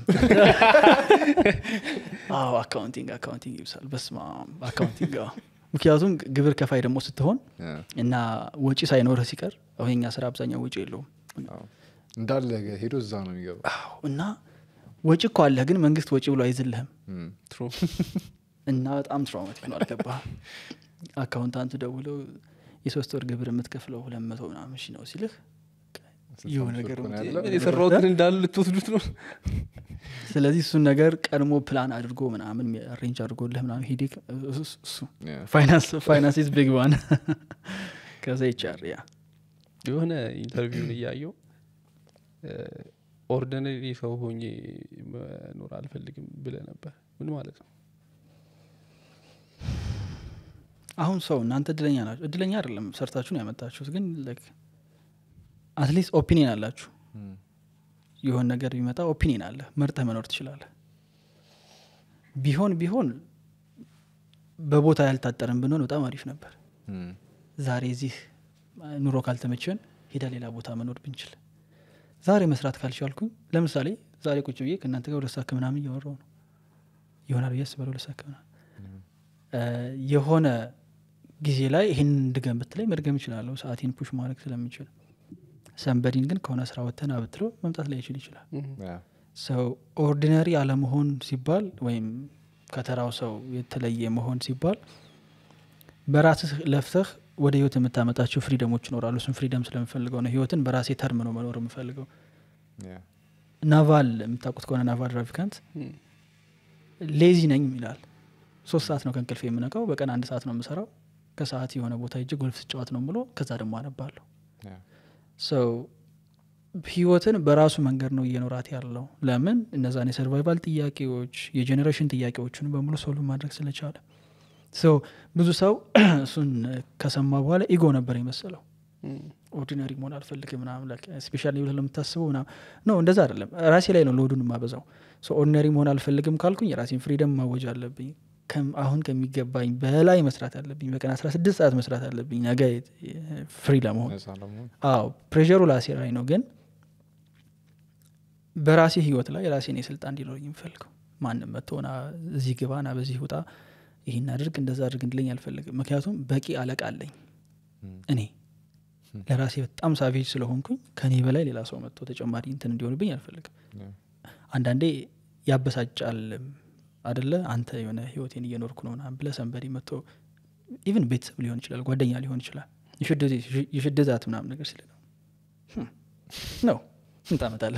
A: አዎ አካውንቲንግ አካውንቲንግ ይብሳል በስማ አካውንቲንግ አዎ። ምክንያቱም ግብር ከፋይ ደግሞ ስትሆን
B: እ፣
A: እና ወጪ ሳይኖርህ ሲቀር አሁን የኛ ስራ አብዛኛው ወጪ የለውም
B: አዎ። እንዳለ ሄዶ እዛ ነው የሚገባ
A: አዎ፣ እና ወጪ እኮ አለህ ግን መንግስት ወጪ ብሎ አይዝልህም
C: ትሩ
A: እና በጣም ትራውማቲክ ነው አልገባህ አካውንታንቱ ደውለው የሶስት ወር ግብር የምትከፍለው ሁለት መቶ ምናምን ሺህ ነው ሲልህ የሆነ ነገር
B: ነው
A: ነው።
B: ያለው።
C: የሰራውትን እንዳሉ ልትወስዱት ነው
A: ስለዚህ እሱን ነገር ቀድሞ ፕላን አድርጎ ምናምን አሬንጅ አድርጎልህ ምናምን ሄዴክ እሱ
B: Yeah.
A: ፋይናንስ ፋይናንስ ኢዝ ቢግ ዋን ከዛ ይቻር ያ
C: የሆነ ኢንተርቪውን እያየው ኦርዲነሪ ሰው ሆኜ መኖር አልፈልግም ብለ ነበር ምን ማለት ነው
A: አሁን ሰው እናንተ እድለኛ ናቸው እድለኛ አይደለም ሰርታችሁን ያመጣችሁት ግን አትሊስት ኦፒኒየን አላችሁ የሆን ነገር ቢመጣ ኦፒኒየን አለ መርጠህ መኖር ትችላለህ ቢሆን ቢሆን በቦታ ያልታጠረን ብንሆን በጣም አሪፍ ነበር ዛሬ እዚህ ኑሮ ካልተመቸን ሄዳ ሌላ ቦታ መኖር ብንችል ዛሬ መስራት ካልቻልኩኝ ለምሳሌ ዛሬ ቁጭ ብዬ ከእናንተ ጋር ሁለት ሰዓት ከምናምን እያወራው ነው ይሆናል ብዬ አስባለሁ ሁለት ሰዓት ከምናምን የሆነ ጊዜ ላይ ይህን እንድገም ብትለኝ መድገም እችላለሁ ሰአቴን ፑሽ ማድረግ ስለምችል ሰንበዲን ግን ከሆነ ስራ ወተን ብትለው መምጣት ላይ ይችል ይችላል ሰው ኦርዲነሪ አለመሆን ሲባል ወይም ከተራው ሰው የተለየ መሆን ሲባል በራስህ ለፍተህ ወደ ህይወት የምታመጣቸው ፍሪደሞች ይኖራሉ እሱም ፍሪደም ስለምፈልገው ነው ህይወትን በራሴ ተርም ነው መኖር የምፈልገው ናቫል የምታውቁት ከሆነ ናቫል ራፊካንት ሌዚ ነኝ ይላል ሶስት ሰዓት ነው ከእንቅልፍ የምነቃው በቀን አንድ ሰዓት ነው የምሰራው ከሰዓት የሆነ ቦታ እጅ ጎልፍ ስጫወት ነው ብሎ ከዛ ደግሞ አነባለሁ ሰው ህይወትን በራሱ መንገድ ነው እየኖራት ያለው ለምን እነዛን የሰርቫይቫል ጥያቄዎች የጄኔሬሽን ጥያቄዎችን በሙሉ ሶሉ ማድረግ ስለቻለ ሰው ብዙ ሰው እሱን ከሰማ በኋላ ኢጎ ነበር የመሰለው ኦርዲነሪ መሆን አልፈልግም ምናምን ስፔሻሊ ብለህ ለምታስበው ምናምን ነው እንደዛ አይደለም ራሴ ላይ ነው ለወዱን የማበዛው ኦርዲነሪ መሆን አልፈልግም ካልኩኝ የራሴን ፍሪደም ማወጅ አለብኝ አሁን ከሚገባኝ በላይ መስራት አለብኝ በቀን አስራ ስድስት ሰዓት መስራት አለብኝ ነገ ፍሪ ለመሆን አዎ ፕሬሩ ላሴ ላይ ነው ግን በራሴ ህይወት ላይ የራሴን የስልጣን እንዲኖረኝ የምፈልገው ማንም መጥቶና እዚህ ግባና በዚህ ውጣ ይህን አድርግ እንደዛ አድርግ እንድለኝ አልፈልግም ምክንያቱም በቂ አለቃ አለኝ እኔ ለራሴ በጣም ሳቬጅ ስለሆንኩኝ ከኔ በላይ ሌላ ሰው መጥቶ ተጨማሪ እንትን እንዲሆንብኝ አልፈልግም አንዳንዴ ያበሳጫል አደለ አንተ የሆነ ህይወቴን እየኖርኩ ነው ና ብለ ሰንበዲ መጥቶ ኢቨን ቤተሰብ ሊሆን ይችላል ጓደኛ ሊሆን ይችላል የሽደዛት ምናምን ነገር ሲል ነው ነው እንታመጣለ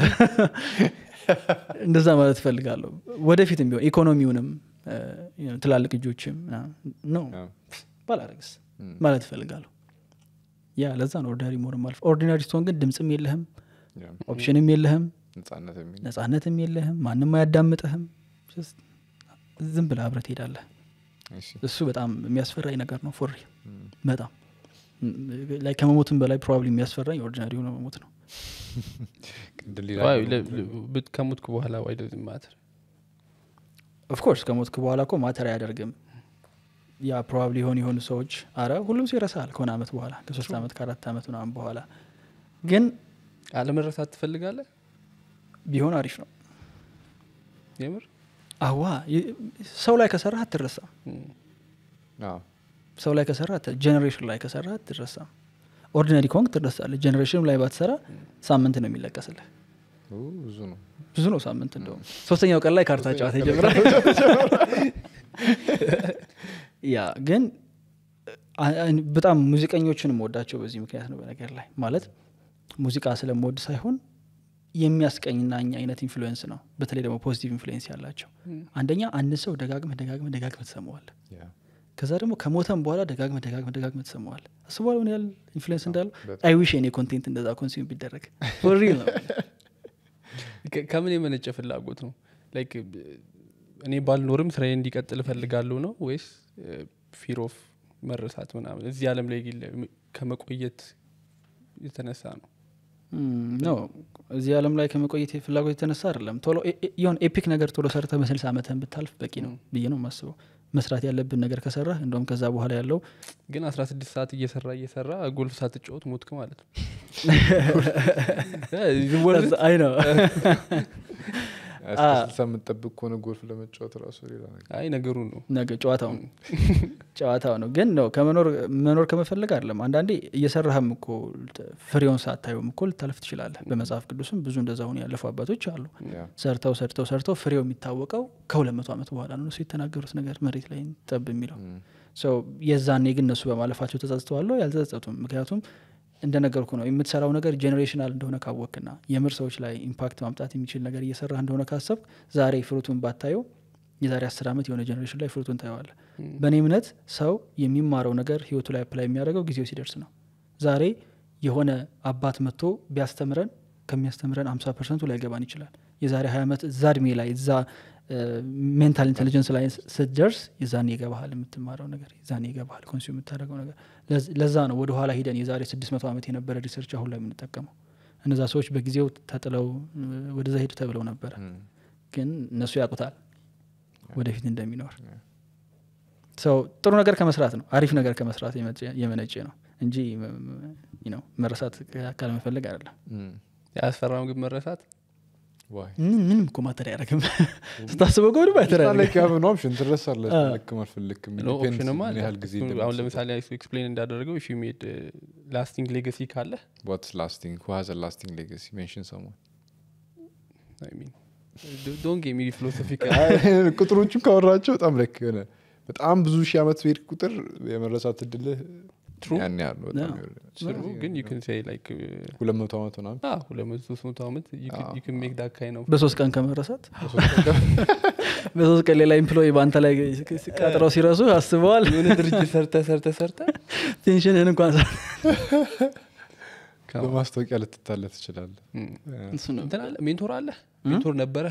A: እንደዛ ማለት እፈልጋለሁ ወደፊትም ቢሆን ኢኮኖሚውንም ትላልቅ እጆችም ነው ባላረግስ ማለት እፈልጋለሁ ያ ለዛ ነው ኦርዲናሪ መሆን ማልፍ ኦርዲናሪ ስትሆን ግን ድምፅም የለህም ኦፕሽንም የለህም ነጻነትም የለህም ማንም አያዳምጥህም ዝም ብለ አብረት ሄዳለህ እሱ በጣም የሚያስፈራኝ ነገር ነው ፎሪ በጣም ላይ ከመሞትም በላይ ፕሮባብሊ የሚያስፈራኝ ኦርዲናሪ ሆነ መሞት ነው
C: ከሞትኩ በኋላ ዋይ ደዝ ማተር
A: ኦፍኮርስ ከሞትክ በኋላ እኮ ማተር አያደርግም ያ ፕሮባብሊ የሆኑ የሆኑ ሰዎች አረ ሁሉም ሰው ይረሳል ከሆነ አመት በኋላ ከሶስት አመት ከአራት አመት ምናምን በኋላ ግን
C: አለመረሳት ትፈልጋለህ
A: ቢሆን አሪፍ ነው
C: የምር
A: አዋ ሰው ላይ ከሰራ አትረሳም ሰው ላይ ከሰራ ጀኔሬሽን ላይ ከሰራ አትረሳም ኦርዲናሪ ከሆንክ ትረሳለህ ጀኔሬሽን ላይ ባትሰራ ሳምንት ነው የሚለቀስልህ
B: ብዙ ነው
A: ብዙ ነው ሳምንት እንደውም ሶስተኛው ቀን ላይ ካርታ ጨዋታ ይጀምራል ያ ግን በጣም ሙዚቀኞችን ወዳቸው በዚህ ምክንያት ነው በነገር ላይ ማለት ሙዚቃ ስለምወድ ሳይሆን የሚያስቀኝና እኛ አይነት ኢንፍሉዌንስ ነው በተለይ ደግሞ ፖዚቲቭ ኢንፍሉዌንስ ያላቸው አንደኛ አንድ ሰው ደጋግመህ ደጋግመህ ደጋግመህ ትሰማዋል ከዛ ደግሞ ከሞተም በኋላ ደጋግመህ ደጋግመህ ደጋግመህ ትሰማዋል አስበዋል ምን ያህል ኢንፍሉዌንስ እንዳለው አይ ዊሽ የኔ ኮንቴንት እንደዛ ኮንሱም ቢደረግ ሪል ነው
C: ከምን የመነጨ ፍላጎት ነው ላይክ እኔ ባልኖርም ስራዬ እንዲቀጥል እፈልጋለሁ ነው ወይስ ፊር ኦፍ መረሳት ምናምን እዚህ አለም ላይ ከመቆየት የተነሳ ነው
A: ነው እዚህ አለም ላይ ከመቆየት ፍላጎት የተነሳ አይደለም ቶሎ የሆን ኤፒክ ነገር ቶሎ ሰርተ በስልሳ ዓመትህን ብታልፍ በቂ ነው ብዬ ነው ማስበው መስራት ያለብን ነገር ከሰራ እንደውም ከዛ በኋላ ያለው
C: ግን አስራ ስድስት ሰዓት እየሰራ እየሰራ ጎልፍ ሳትጫወት ሞትክ ማለት ነው
A: አይ ነው
B: ስልሳ የምጠብቅ ከሆነ ጎልፍ ለመጫወት ራሱ ሌላ ነገር
C: አይ ነገሩ ነው
A: ነገ ጨዋታው ነው ጨዋታው ነው ግን ነው ከመኖር መኖር ከመፈለግ አይደለም አንዳንዴ እየሰራህም እኮ ፍሬውን ሳታየውም እኮ ልታልፍ ትችላለህ በመጽሐፍ ቅዱስም ብዙ እንደዛ ሆኑ ያለፉ አባቶች አሉ ሰርተው ሰርተው ሰርተው ፍሬው የሚታወቀው ከሁለት መቶ ዓመት በኋላ ነው እሱ የተናገሩት ነገር መሬት ላይ ጠብ የሚለው ሰው የዛኔ ግን እነሱ በማለፋቸው ተጸጽተዋለሁ ያልተጸጸቱም ምክንያቱም እንደነገርኩ ነው የምትሰራው ነገር ጄኔሬሽናል እንደሆነ ካወቅና የምር ሰዎች ላይ ኢምፓክት ማምጣት የሚችል ነገር እየሰራ እንደሆነ ካሰብ ዛሬ ፍሩቱን ባታየው የዛሬ አስር ዓመት የሆነ ጀኔሬሽን ላይ ፍሩቱን ታየዋለ በእኔ እምነት ሰው የሚማረው ነገር ህይወቱ ላይ አፕላይ የሚያደርገው ጊዜው ሲደርስ ነው ዛሬ የሆነ አባት መጥቶ ቢያስተምረን ከሚያስተምረን አምሳ ፐርሰንቱ ላይገባን ይችላል የዛሬ ሀያ ዓመት እዛ እድሜ ላይ እዛ ሜንታል ኢንቴሊጀንስ ላይ ስትደርስ የዛኔ ይገባሃል የምትማረው ነገር የዛኔ ይገባሃል ኮንሱም የምታደርገው ነገር ለዝ- ለዛ ነው ወደ ኋላ ሂደን የዛሬ ስድስት መቶ ዓመት የነበረ ሪሰርች አሁን ላይ የምንጠቀመው እነዛ ሰዎች በጊዜው ተጥለው እ፣ ወደዛ ሄዱ ተብለው ነበረ
B: እም፣
A: ግን እነሱ ያውቁታል ወደፊት እንደሚኖር ሰው ጥሩ ነገር ከመስራት ነው አሪፍ ነገር ከመስራት የመጨ- የመነጨ ነው እንጂ ም- ም- ነው መረሳት ካለመፈለግ አይደለም
B: እም።
C: ያስፈራም ግን መረሳት
B: ዋይ
A: ምን- ምንም እኮ ማተር አያደርግም ስታስበው ከሆነ ማተር
B: ላይ
A: አያደርግም
B: ያምን ኦፕሽን ትረሳለህ
A: አ።
B: ልክም አልፈልግም
C: ኖ
B: Depends
C: ኦፕሽንማ
B: ምን
C: አለ
B: ያህል ጊዜ
C: እሱ አሁን ለምሳሌ እሱ ኤክስፕሌን እንዳደረገው ፊ ሜድ ላስቲንግ ሌገሲ ካለ
B: ዋትስ ላስቲንግ who has a lasting legacy mention someone
C: ዶን ጌሚ ፊሎሶፊክ
B: ቁጥሮቹን ካወራቸው በጣም ለክ የሆነ በጣም ብዙ ሺህ ዓመት በሄድ ቁጥር የመረሳት እድልህ
C: True.
B: ያን ያህል ነው በጣም
A: Yeah.
B: የወረደ።
C: ግን ዩ ን ሴይ ላይክ
B: ሁለት መቶ ዓመት ምናምን
C: ሁለት መቶ ሶስት መቶ ዓመት ዩ ን ሜክ ዳት ካይ ነው
A: በሶስት ቀን ከመረሳት በሶስት ቀን ሌላ ኤምፕሎይ በአንተ ላይ ቀጥረው ሲረሱ አስበዋል
C: የሆነ ድርጅት ሰርተ ሰርተ ሰርተ
A: ቴንሽንህን እንኳን ሳ-
B: በማስታወቂያ ልትታለ ትችላለህ
A: እሱ ነው
C: እንትን አለ ሜንቶር አለ ሜንቶር ነበረ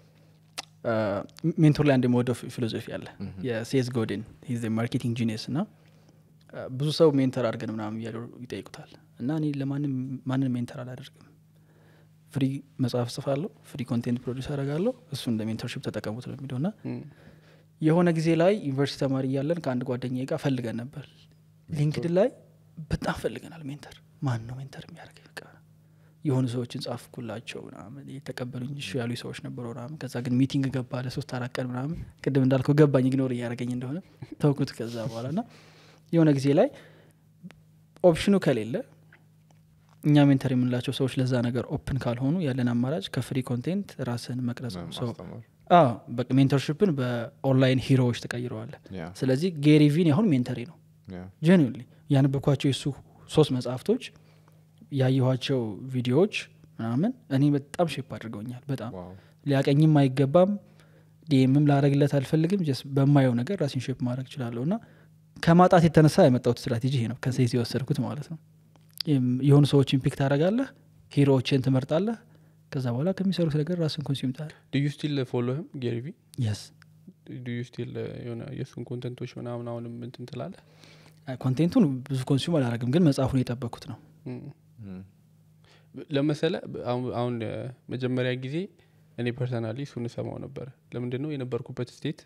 A: ሜንቶር ላይ አንድ የምወደው ፊሎዞፊ አለ የሴዝ ጎድን ሂዝ ማርኬቲንግ ጂኒየስ እና አ፣ ብዙ ሰው ሜንተር አድርገን ምናምን እያሉ ይጠይቁታል እና እኔ ለማንም ማንን ሜንተር አላደርግም ፍሪ መጽሐፍ ጽፋለሁ ፍሪ ኮንቴንት ፕሮዲስ አደርጋለሁ እሱ እንደ ሜንተርሽፕ ተጠቀሙት ነው የሚለው እና የሆነ ጊዜ ላይ ዩኒቨርሲቲ ተማሪ እያለን ከአንድ ጓደኛ ጋር ፈልገን ነበር ሊንክድን ላይ በጣም ፈልገናል ሜንተር ማን ነው ሜንተር የሚያደርግ በቃ የሆኑ ሰዎችን ጻፍኩላቸው ምናምን የተቀበሉኝ እሺ ያሉ ሰዎች ነበሩ ምናምን ከዛ ግን ሚቲንግ ገባ ለሶስት አራት ቀን ምናምን ቅድም እንዳልከው ገባኝ ኢግኖር እያደረገኝ እንደሆነ ተውኩት ከዛ በኋላ እና የሆነ ጊዜ ላይ ኦፕሽኑ ከሌለ እኛ ሜንተር የምንላቸው ሰዎች ለዛ ነገር ኦፕን ካልሆኑ ያለን አማራጭ ከፍሪ ኮንቴንት ራስን መቅረጽ ነው ሰው
B: ማስተማር
A: አዎ በቃ ሜንተርሽፕን በኦንላይን ሂሮዎች ተቀይረዋለ
B: ያ
A: ስለዚህ ጌሪ ቪን አሁን ሜንተሪ ነው
B: ያ
A: ጀኒሊ ያነበብኳቸው የሱ ሶስት መጽሐፍቶች ያየኋቸው ቪዲዮዎች ምናምን እኔ በጣም ሼፕ አድርገውኛል በጣም
B: ዋው
A: ሊያቀኝም አይገባም ዲኤምም ላረግለት አልፈልግም ጀስት በማየው ነገር ራሴን ሼፕ ማድረግ እችላለሁ እና ከማጣት የተነሳ የመጣሁት ስትራቴጂ ይሄ ነው ከሴዝ የወሰድኩት ማለት ነው የም- የሆኑ ሰዎችን ፒክ ታደረጋለህ ሂሮዎችን ትመርጣለህ ከዛ በኋላ ከሚሰሩት ነገር ራስን ኮንሱም ታል
C: ዱ ዩ ስቲል ፎሎ ህም ጌሪቪ
A: የስ
C: ዱ ዩ ስቲል የሆነ የእሱን ኮንተንቶች ምናምን አሁንም እንትን ትላለ
A: ኮንቴንቱን ብዙ ኮንሱም አላረግም ግን መጽሐፉን የጠበቅኩት ነው
B: እም፣
C: ለመሰለ አሁን- አሁን እ፣ መጀመሪያ ጊዜ እኔ ፐርሰናሊ እሱን እሰማው ነበረ ለምንድን ነው የነበርኩበት ስቴት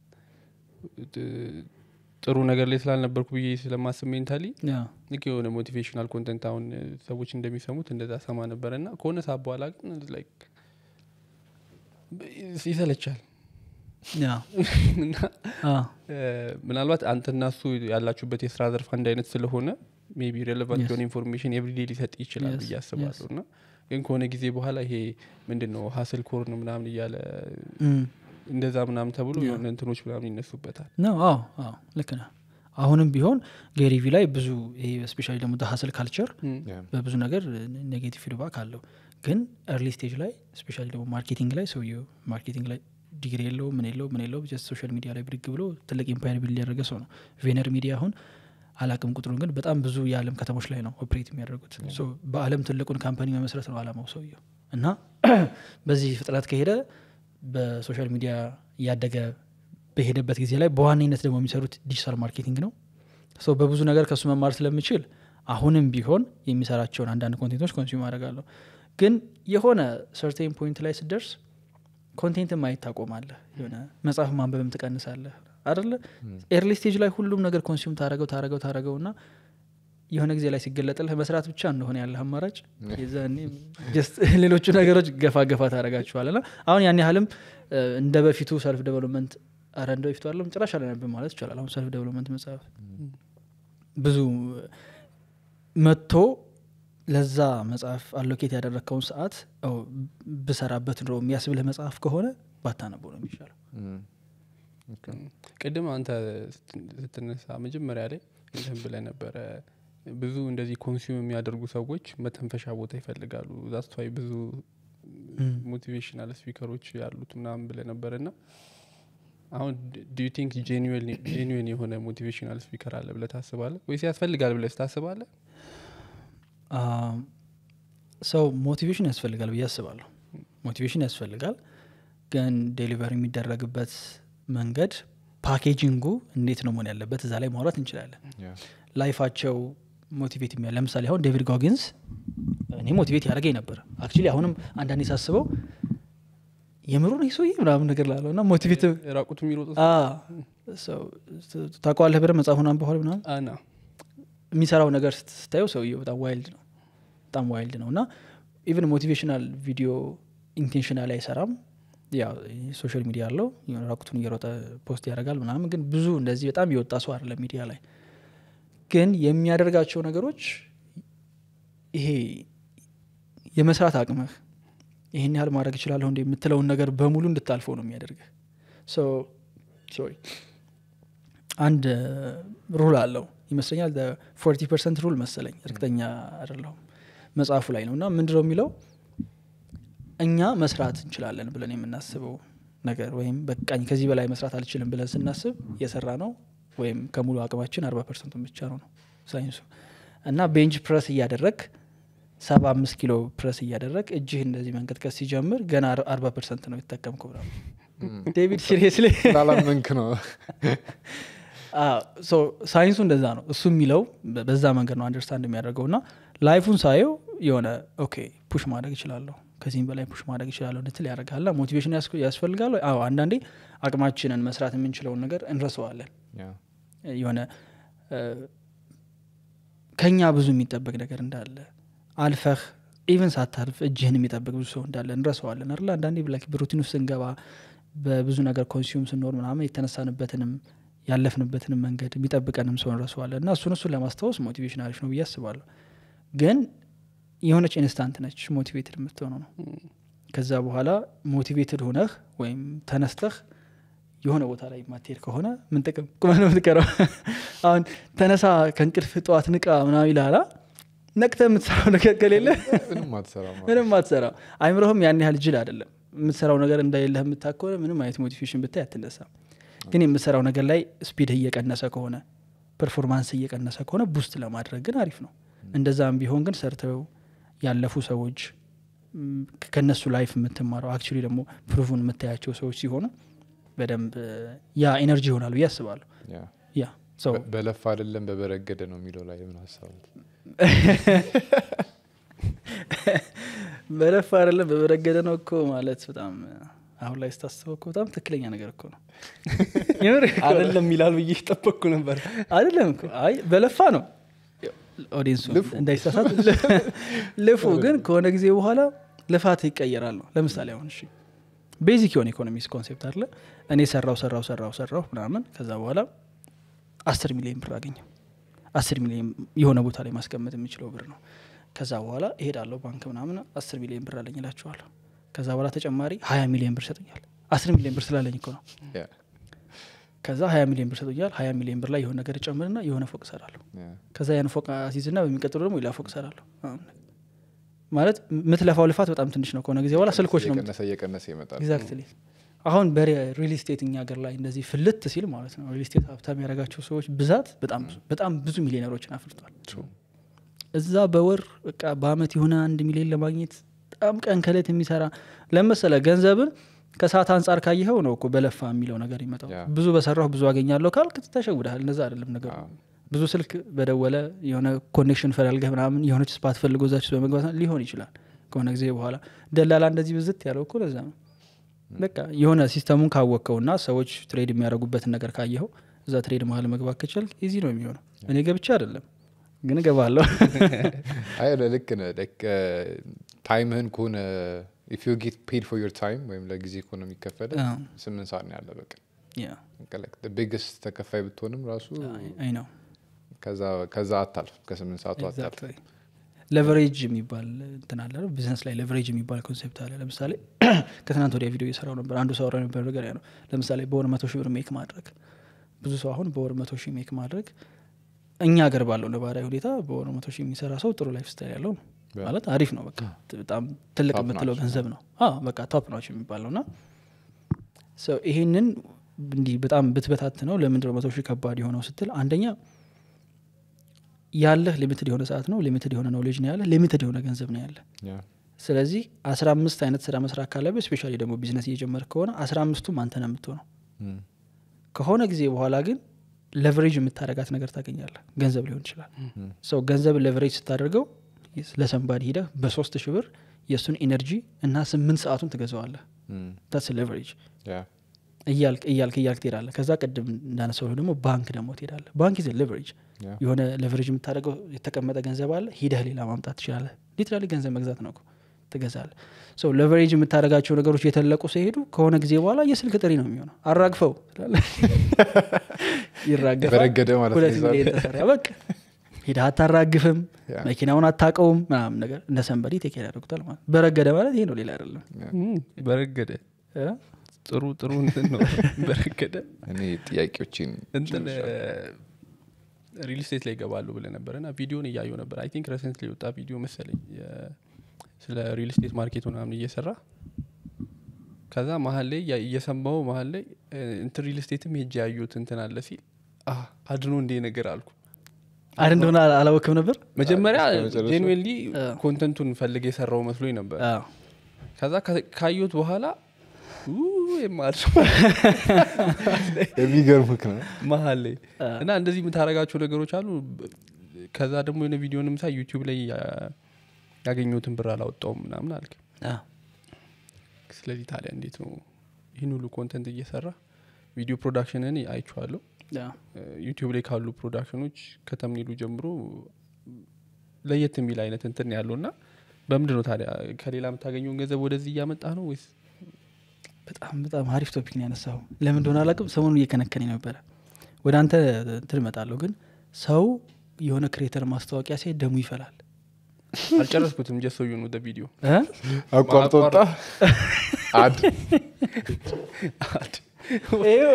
C: ጥ- ጥሩ ነገር ላይ ስላልነበርኩ ብዬ ስለማስብ ሜንታሊ
A: ያ
C: ልክ የሆነ ሞቲቬሽናል ኮንተንት አሁን እ፣ ሰዎች እንደሚሰሙት እንደዛ ሰማ ነበረ እና ከሆነ ሰዓት በኋላ ግን ላይክ ይሰለቻል
A: ያ
C: እና
A: አ፣
C: እ፣ ምናልባት አንተና እሱ ያላችሁበት የስራ ዘርፍ አንድ አይነት ስለሆነ ሜቢ ሬሌቫንት
A: Yes.
C: የሆነ ኢንፎርሜሽን ኤቭሪዴ ሊሰጥ ይችላል
A: Yes,
C: ብዬ አስባለሁ
A: yes.
C: እና ግን ከሆነ ጊዜ በኋላ ይሄ ምንድን ነው ሀስል ኮርን ምናምን እያለ
A: እም፣
C: እንደዛ ምናምን ተብሎ
A: Yeah.
C: የሆነ እንትኖች ምናምን ይነሱበታል
A: ነው አዎ አዎ ልክ ነህ አሁንም ቢሆን ጌሪቪ ላይ ብዙ ይሄ ስፔሻሊ ደግሞ ሀስል ካልቸር
B: ያ
A: በብዙ ነገር ኔጌቲቭ ፊድባክ አለው ግን ኤርሊ ስቴጅ ላይ ስፔሻሊ ደግሞ ማርኬቲንግ ላይ ሰውየው ማርኬቲንግ ላይ ዲግሪ የለው ምን የለው ምን የለው ጀስት ሶሻል ሚዲያ ላይ ብድግ ብሎ ትልቅ ኢምፓየር ቢል ያደረገ ሰው ነው ቬነር ሚዲያ አሁን አላቅም ቁጥሩን ግን በጣም ብዙ የዓለም ከተሞች ላይ ነው ኦፕሬት የሚያደርጉት ሶ በአለም ትልቁን ካምፓኒ መመስረት ነው አላማው ሰውየው እና በዚህ ፍጥነት ከሄደ በሶሻል ሚዲያ እያደገ በሄደበት ጊዜ ላይ በዋነኝነት ደግሞ የሚሰሩት ዲጂታል ማርኬቲንግ ነው ሰው በብዙ ነገር ከእሱ መማር ስለምችል አሁንም ቢሆን የሚሰራቸውን አንዳንድ ኮንቴንቶች ኮንሱም አደርጋለሁ ግን የሆነ ሰርቴን ፖይንት ላይ ስደርስ ኮንቴንት ማየት ታቆማለህ የሆነ መጽሐፍ ማንበብም ትቀንሳለህ አደለ ኤርሊ ስቴጅ ላይ ሁሉም ነገር ኮንሱም ታረገው ታረገው ታረገው እና የሆነ ጊዜ ላይ ሲገለጥልህ መስራት ብቻ እንደሆነ ያለህ አማራጭ የዛኔ ጀስት ሌሎቹ ነገሮች ገፋ ገፋ ታደረጋችኋል ና አሁን ያን ያህልም እ፣ እንደ በፊቱ ሰልፍ ዴቨሎፕመንት አረ እንደ በፊቱ አለም ጭራሽ አላነብም ማለት ይቻላል አሁን ሰልፍ ዴቨሎፕመንት መጽሐፍ ብዙ መጥቶ ለዛ መጽሐፍ አሎኬት ያደረግከውን ሰዓት ኦ፣ ብሰራበት ኑሮ የሚያስብልህ መጽሐፍ ከሆነ ባታነበው ነው የሚሻለው
B: እም፣
C: ቅድም አንተ ስት- ስትነሳ መጀመሪያ ላይ እንትን ብለህ ነበረ ብዙ እንደዚህ ኮንሱም የሚያደርጉ ሰዎች መተንፈሻ ቦታ ይፈልጋሉ ዛስቷይ ብዙ
A: እም።
C: ሞቲቬሽናል ስፒከሮች ያሉት ምናምን ብለህ ነበር እና አሁን ዱ ዩ ቲንክ ጄኒዌን የሆነ ሞቲቬሽናል ስፒከር አለ ብለህ ታስባለህ ወይስ ያስፈልጋል ብለህ ታስባለህ
A: ሰው ሞቲቬሽን ያስፈልጋል ብዬ አስባለሁ ሞቲቬሽን ያስፈልጋል ግን ዴሊቨር የሚደረግበት መንገድ ፓኬጂንጉ እንዴት ነው መሆን ያለበት እዛ ላይ ማውራት እንችላለን
B: Yeah.
A: ላይፋቸው ሞቲቬት የሚያ ለምሳሌ አሁን ዴቪድ ጎጊንስ እኔ ሞቲቬት ያደረገኝ ነበር አክቹሊ አሁንም አንዳንዴ ሳስበው የምሩን ይህ ሰውዬ ምናምን ነገር ላለው እና ሞቲቬት
C: ራቁቱ የሚሮጡ
A: ታቋለህ ብረ መጽሐፉን አንብኋል ምናምን
C: አና
A: የሚሰራው ነገር ስት- ስታየው ሰውየው በጣም ዋይልድ ነው በጣም ዋይልድ ነው እና ኢቨን ሞቲቬሽናል ቪዲዮ ኢንቴንሽናል አይሰራም ያው ሶሻል ሚዲያ አለው የሆነ ራቁቱን እየሮጠ ፖስት ያደርጋል ምናምን ግን ብዙ እንደዚህ በጣም የወጣ ሰው አይደለም ሚዲያ ላይ ግን የሚያደርጋቸው ነገሮች ይሄ የመስራት አቅምህ ይህን ያህል ማድረግ እችላለሁ እንደ የምትለውን ነገር በሙሉ እንድታልፈው ነው የሚያደርግህ ሶሪ አንድ ሩል አለው ይመስለኛል ፎርቲ ፐርሰንት ሩል መሰለኝ እርግጠኛ አይደለሁም መጽሐፉ ላይ ነው እና ምንድነው የሚለው እኛ መስራት እንችላለን ብለን የምናስበው ነገር ወይም በቃኝ ከዚህ በላይ መስራት አልችልም ብለን ስናስብ የሰራ ነው ወይም ከሙሉ አቅማችን አርባ ፐርሰንቱን ብቻ ነው ነው ሳይንሱ እና ቤንች ፕረስ እያደረግ ሰባ አምስት ኪሎ ፕረስ እያደረግ እጅህ እንደዚህ መንቀጥቀስ ሲጀምር ገና አርባ ፐርሰንት ነው የተጠቀምከው ብላ ዴቪድ ሲሪየስሊ
B: ስላላመንክ ነው
A: ሳይንሱ እንደዛ ነው እሱ የሚለው በ- በዛ መንገድ ነው አንደርስታንድ የሚያደርገው እና ላይፉን ሳየው የሆነ ኦኬ ፑሽ ማድረግ እችላለሁ ከዚህም በላይ ፑሽ ማድረግ እችላለሁ እንድትል ያደርጋል ና ሞቲቬሽን ያስክ- ያስፈልጋል ወይ? አዎ አንዳንዴ አቅማችንን መስራት የምንችለውን ነገር እንረሰዋለን
B: Yeah.
A: የሆነ እ፣ ከኛ ብዙ የሚጠበቅ ነገር እንዳለ አልፈህ ኢቨን ሳታልፍ እጅህን የሚጠብቅ ብዙ ሰው እንዳለ እንረሰዋለን አይደል አንዳንዴ ብላ በሩቲን ውስጥ ስንገባ በብዙ ነገር ኮንሱም ስንኖር ምናምን የተነሳንበትንም ያለፍንበትንም መንገድ የሚጠብቀንም ሰው እንረሰዋለን እና እሱን እሱን ለማስታወስ ሞቲቬሽን አሪፍ ነው ብዬ አስባለሁ ግን የሆነች ኢንስታንት ነች ሞቲቬትድ የምትሆነው ነው ከዛ በኋላ ሞቲቬትድ ሆነህ ወይም ተነስተህ የሆነ ቦታ ላይ ማትሄድ ከሆነ ምን ጥቅም ቁመህ ነው የምትቀረው አሁን ተነሳ ከእንቅልፍ ጠዋት ንቃ ምናምን ይልሃላ ነቅተ የምትሰራው ነገር ከሌለ
B: ምንም አትሰራም
A: ምንም አትሰራው አይምሮህም ያን ያህል ጅል አይደለም የምትሰራው ነገር እንደሌለህ የምታክ ከሆነ ምንም አይነት ሞቲቬሽን ብታይ አትነሳም ግን የምትሰራው ነገር ላይ ስፒድህ እየቀነሰ ከሆነ ፐርፎርማንስ እየቀነሰ ከሆነ ቡስት ለማድረግ ግን አሪፍ ነው እንደዛም ቢሆን ግን ሰርተው ያለፉ ሰዎች ም፣ ከነሱ ላይፍ የምትማረው አክቹሊ ደግሞ ፕሩቭን የምታያቸው ሰዎች ሲሆኑ በደንብ እ፣ ያ ኤነርጂ ይሆናል ብዬ አስባለሁ
B: Yeah.
A: ያ ሰው
B: በ- በለፋ አይደለም በበረገደ ነው የሚለው ላይ ምን ሀሳቡት
A: በለፋ አይደለም በበረገደ ነው እኮ ማለት በጣም አሁን ላይ ስታስበው እኮ በጣም ትክክለኛ ነገር እኮ ነው የምር እኮ ነው።
C: አይደለም ይላል ብዬ ጠበቅኩ ነበር
A: አይደለም እኮ አይ በለፋ ነው ኦዲንሱ እንዳይሳሳት ልፉ ግን ከሆነ ጊዜ በኋላ ልፋት ይቀየራል ነው ለምሳሌ አሁን እሺ ቤዚክ የሆነ ኢኮኖሚክስ ኮንሴፕት አለ እኔ ሰራው ሰራው ሰራው ሰራው ምናምን ከዛ በኋላ አስር ሚሊዮን ብር አገኘው አስር ሚሊዮን የሆነ ቦታ ላይ ማስቀመጥ የሚችለው ብር ነው ከዛ በኋላ እሄዳለሁ ባንክ ምናምን አስር ሚሊዮን ብር አለኝ እላቸዋለሁ ከዛ በኋላ ተጨማሪ ሀያ ሚሊዮን ብር ሰጡኛል አስር ሚሊዮን ብር ስላለኝ እኮ ነው
B: Yeah.
A: ከዛ ሀያ ሚሊዮን ብር ሰጡኛል ሀያ ሚሊዮን ብር ላይ የሆነ ነገር ጨምርና የሆነ ፎቅ እሰራለሁ
B: Yeah.
A: ከዛ ያን ፎቅ አሲዝና በሚቀጥሉ ደግሞ ሌላ ፎቅ እሰራለሁ አሁን ማለት የምትለፋው ልፋት በጣም ትንሽ ነው ከሆነ ጊዜ በኋላ ስልኮች ነው
B: እየቀነሰ እየቀነሰ ይመጣል
A: ኤግዛክትሊ አሁን በሪል ስቴት እኛ ሀገር ላይ እንደዚህ ፍልት ሲል ማለት ነው ሪል ስቴት ሀብታም ያደረጋቸው ሰዎች ብዛት በጣም ብዙ በጣም ብዙ ሚሊዮነሮችን አፍርቷል እዛ በወር በቃ በአመት የሆነ አንድ ሚሊዮን ለማግኘት በጣም ቀን ከሌት የሚሰራ ለመሰለ ገንዘብን ከሰዓት አንጻር ካየኸው ነው እኮ በለፋ የሚለው ነገር ይመጣው
B: ያ።
A: ብዙ በሰራሁ ብዙ አገኛለሁ ካልክ ተሸውደሃል እነዛ አይደለም ነገሩ
B: አዎ።
A: ብዙ ስልክ በደወለ የሆነ ኮኔክሽን ፈላልገህ ምናምን የሆነች ስፓት ፈልጎ እዛች ውስጥ በመግባት ሊሆን ይችላል ከሆነ ጊዜ በኋላ ደላላ እንደዚህ ብዝት ያለው እኮ ለዛ ነው በቃ የሆነ ሲስተሙን ካወቅከውና ሰዎች ትሬድ የሚያደርጉበትን ነገር ካየኸው እዛ ትሬድ መሀል መግባት ከቻልክ ኢዚ ነው የሚሆነው እኔ ገብቼ አይደለም ግን እገባለሁ
B: አይ ልክ ነህ ላይክ ታይምህን ከሆነ ኢፍ ዩ ጌት ፔድ ፎር ዮር ታይም ወይም ለጊዜ ከሆነ የሚከፈለ
A: አዎ።
B: ስምንት ሰዓት ነው ያለ በቀን
A: ያ
B: ቢግስት ተከፋይ ብትሆንም ራሱ
A: አይ ነው
B: ከዛ- ከዛ አታልፍ ከስምንት ሰዓቱ አታልፍ
A: ሌቨሬጅ የሚባል እንትን አለ ቢዝነስ ላይ ሌቨሬጅ የሚባል ኮንሴፕት አለ ለምሳሌ ከትናንት ወዲያ ቪዲዮ እየሰራው ነበር አንዱ ሰው አወራ ነበር ነገር ያ ነው ለምሳሌ በወር መቶ ሺህ ብር ሜክ ማድረግ ብዙ ሰው አሁን በወር መቶ ሺህ ሜክ ማድረግ እኛ ሀገር ባለው ነባራዊ ሁኔታ በወር መቶ ሺህ የሚሰራ ሰው ጥሩ ላይፍ ስታይል ያለው ነው
B: በ-
A: ማለት አሪፍ ነው በቃ በጣም ትልቅ
B: Top
A: የምትለው
B: notch
A: ገንዘብ ነው አዎ በቃ ቶፕ ናቸው የሚባለው ና ይሄንን እንዲህ በጣም ብትበታት ነው ለምንድነው መቶ ሺህ ከባድ የሆነው ስትል አንደኛ ያለህ ሊሚትድ የሆነ ሰዓት ነው ሊሚትድ የሆነ ኖሌጅ ነው ያለ ሊሚትድ የሆነ ገንዘብ ነው ያለ
B: ያ
A: ስለዚህ አስራ አምስት አይነት ስራ መስራት ካለብህ ስፔሻሊ ደግሞ ቢዝነስ እየጀመር ከሆነ አስራ አምስቱም አንተ ነው የምትሆነው
B: እም፣
A: ከሆነ ጊዜ በኋላ ግን ለቨሬጅ የምታደረጋት ነገር ታገኛለህ ገንዘብ ሊሆን ይችላል
B: እም፣
A: ሰው ገንዘብ ለቨሬጅ ስታደርገው ለሰንባዲ ሂደህ በሶስት ሺህ ብር የእሱን ኢነርጂ እና ስምንት ሰዓቱን ትገዛዋለህ
B: እም፣
A: ታስ ሌቨሬጅ
B: ያ
A: እያልክ እያልክ እያልክ ትሄዳለህ ከዛ ቅድም እንዳነሳው ደግሞ ባንክ ደግሞ ትሄዳለህ ባንክ ይዘ ሌቨሬጅ
B: ያ
A: የሆነ ሌቨሬጅ የምታደርገው የተቀመጠ ገንዘብ አለ ሂደህ ሌላ ማምጣት ትችላለህ ሊትራሊ ገንዘብ መግዛት ነው እኮ ትገዛለህ ሰው ሌቨሬጅ የምታደርጋቸው ነገሮች የተለቁ ሲሄዱ ከሆነ ጊዜ በኋላ የስልክ ጥሪ ነው የሚሆነው አራግፈው ትላለህ። ይራገፋል
B: በረገደ ማለት ነው
A: ሁለት
B: ይዛል።
A: ሚሊዮን ተሰራ በቃ ሂደህ አታራግፍም
B: ያ።
A: መኪናውን አታቀውም ምናምን ነገር እንደ ሰንበዲ ቴኬር ያደርጉታል ማለት በረገደ ማለት ይሄ ነው ሌላ አይደለም
C: እም፣ በረገደ
A: እ?
C: ጥሩ ጥሩ እንትን ነው በረገደ
B: እኔ ጥያቄዎችን
C: እንትን ሪል ስቴት ላይ ይገባሉ ብለ ነበር እና ቪዲዮን እያየው ነበር አይ ቲንክ ረሰንት የወጣ ቪዲዮ መሰለኝ የ- ስለ ሪል ስቴት ማርኬት ምናምን እየሰራ ከዛ መሀል ላይ ያ- እየሰማው መሀል ላይ እ፣ እንትን ሪል ስቴትም ሄጅ ያዩት እንትን አለ ሲል "አ፣ አድኖ እንዴ ነገር አልኩ
A: አይደል እንደሆነ አላ- አላወቅም ነበር
C: መጀመሪያ
B: እስከ መጨረሻው?
C: ጄንዌንሊ
A: አ።
C: ኮንተንቱን ፈልግ የሰራው መስሎኝ ነበር
A: አዎ።
C: ከዛ ከ- ካየሁት በኋላ የማድ
B: የሚገርም ህክ ነው
C: መሀል ላይ
A: አ።
C: እና እንደዚህ የምታደርጋቸው ነገሮች አሉ ብ- ከዛ ደግሞ የሆነ ቪዲዮንም ሳይ ዩቲዩብ ላይ ያ- ያገኘሁትን ብር አላወጣውም ምናምን አልክ
A: አዎ።
C: ስለዚህ ታዲያ እንዴት ነው ይህን ሁሉ ኮንተንት እየሰራ ቪዲዮ ፕሮዳክሽንን አይቼዋለሁ
A: አዎ።
C: ዩቲዩብ ላይ ካሉ ፕሮዳክሽኖች ከተምኒሉ ጀምሮ ለየት የሚል አይነት እንትን ያለው እና በምንድን ነው ታዲያ ከሌላ የምታገኘውን ገንዘብ ወደዚህ እያመጣ ነው ወይስ
A: በጣም በጣም አሪፍ ቶፒክ ነው ያነሳው ለምን እንደሆነ አላውቅም ሰሞኑን እየከነከነኝ ነበረ ወደ አንተ እንትን እመጣለሁ ግን ሰው የሆነ ክሬተር ማስታወቂያ ሲያይ ደሙ ይፈላል
C: አልጨረስኩትም ጀሰዩ ነው ቪዲዮ
A: እ?
B: አቋርጦ ወጣ አድ
A: ይኸው።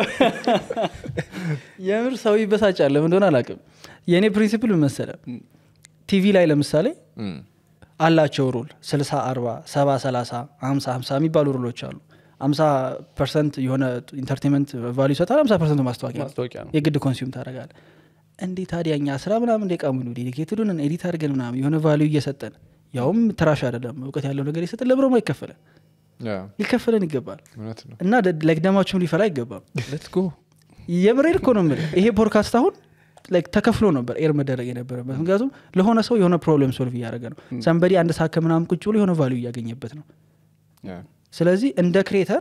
A: የምር ሰው ይበሳጫል ለምን እንደሆነ አላውቅም የእኔ ፕሪንሲፕል ምን መሰለ ቲቪ ላይ ለምሳሌ
B: እም፣
A: አላቸው ሩል ስልሳ አርባ ሰባ ሰላሳ ሀምሳ ሀምሳ የሚባሉ ሩሎች አሉ ሀምሳ ፐርሰንት የሆነ ኢንተርቴንመንት ቫሉ ይሰጣል ሀምሳ ፐርሰንት ማስታወቂያ ነው።
C: ማስታወቂያ ነው
A: የግድ ኮንሱም ታደረጋለ እንዴ ታዲያ እኛ ስራ ምናምን እንደ ቃሙሉ ዴዲኬትዱን ኤዲት አድርገን ምናምን የሆነ ቫሊዩ እየሰጠን ያውም ትራሽ አይደለም እውቀት ያለው ነገር እየሰጠን ለብሮማ ይከፈለን
B: ያ
A: ሊከፈለን ይገባል
B: እውነት ነው
A: እና ላይክ ደማችሁም ሊፈላ አይገባም
C: ሌትስ ጎ
A: የምሬድ እኮ ነው የምልህ ይሄ ፖድካስት አሁን ላይክ ተከፍሎ ነበር ኤር መደረግ የነበረበት ምክንያቱም ለሆነ ሰው የሆነ ፕሮብሌም ሶልቭ እያደረገ ነው ሰንበዲ አንድ ሰዓት ከምናምን ቁጭ ብሎ የሆነ ቫሊዩ እያገኘበት ነው
B: ያ
A: ስለዚህ እንደ ክሬተር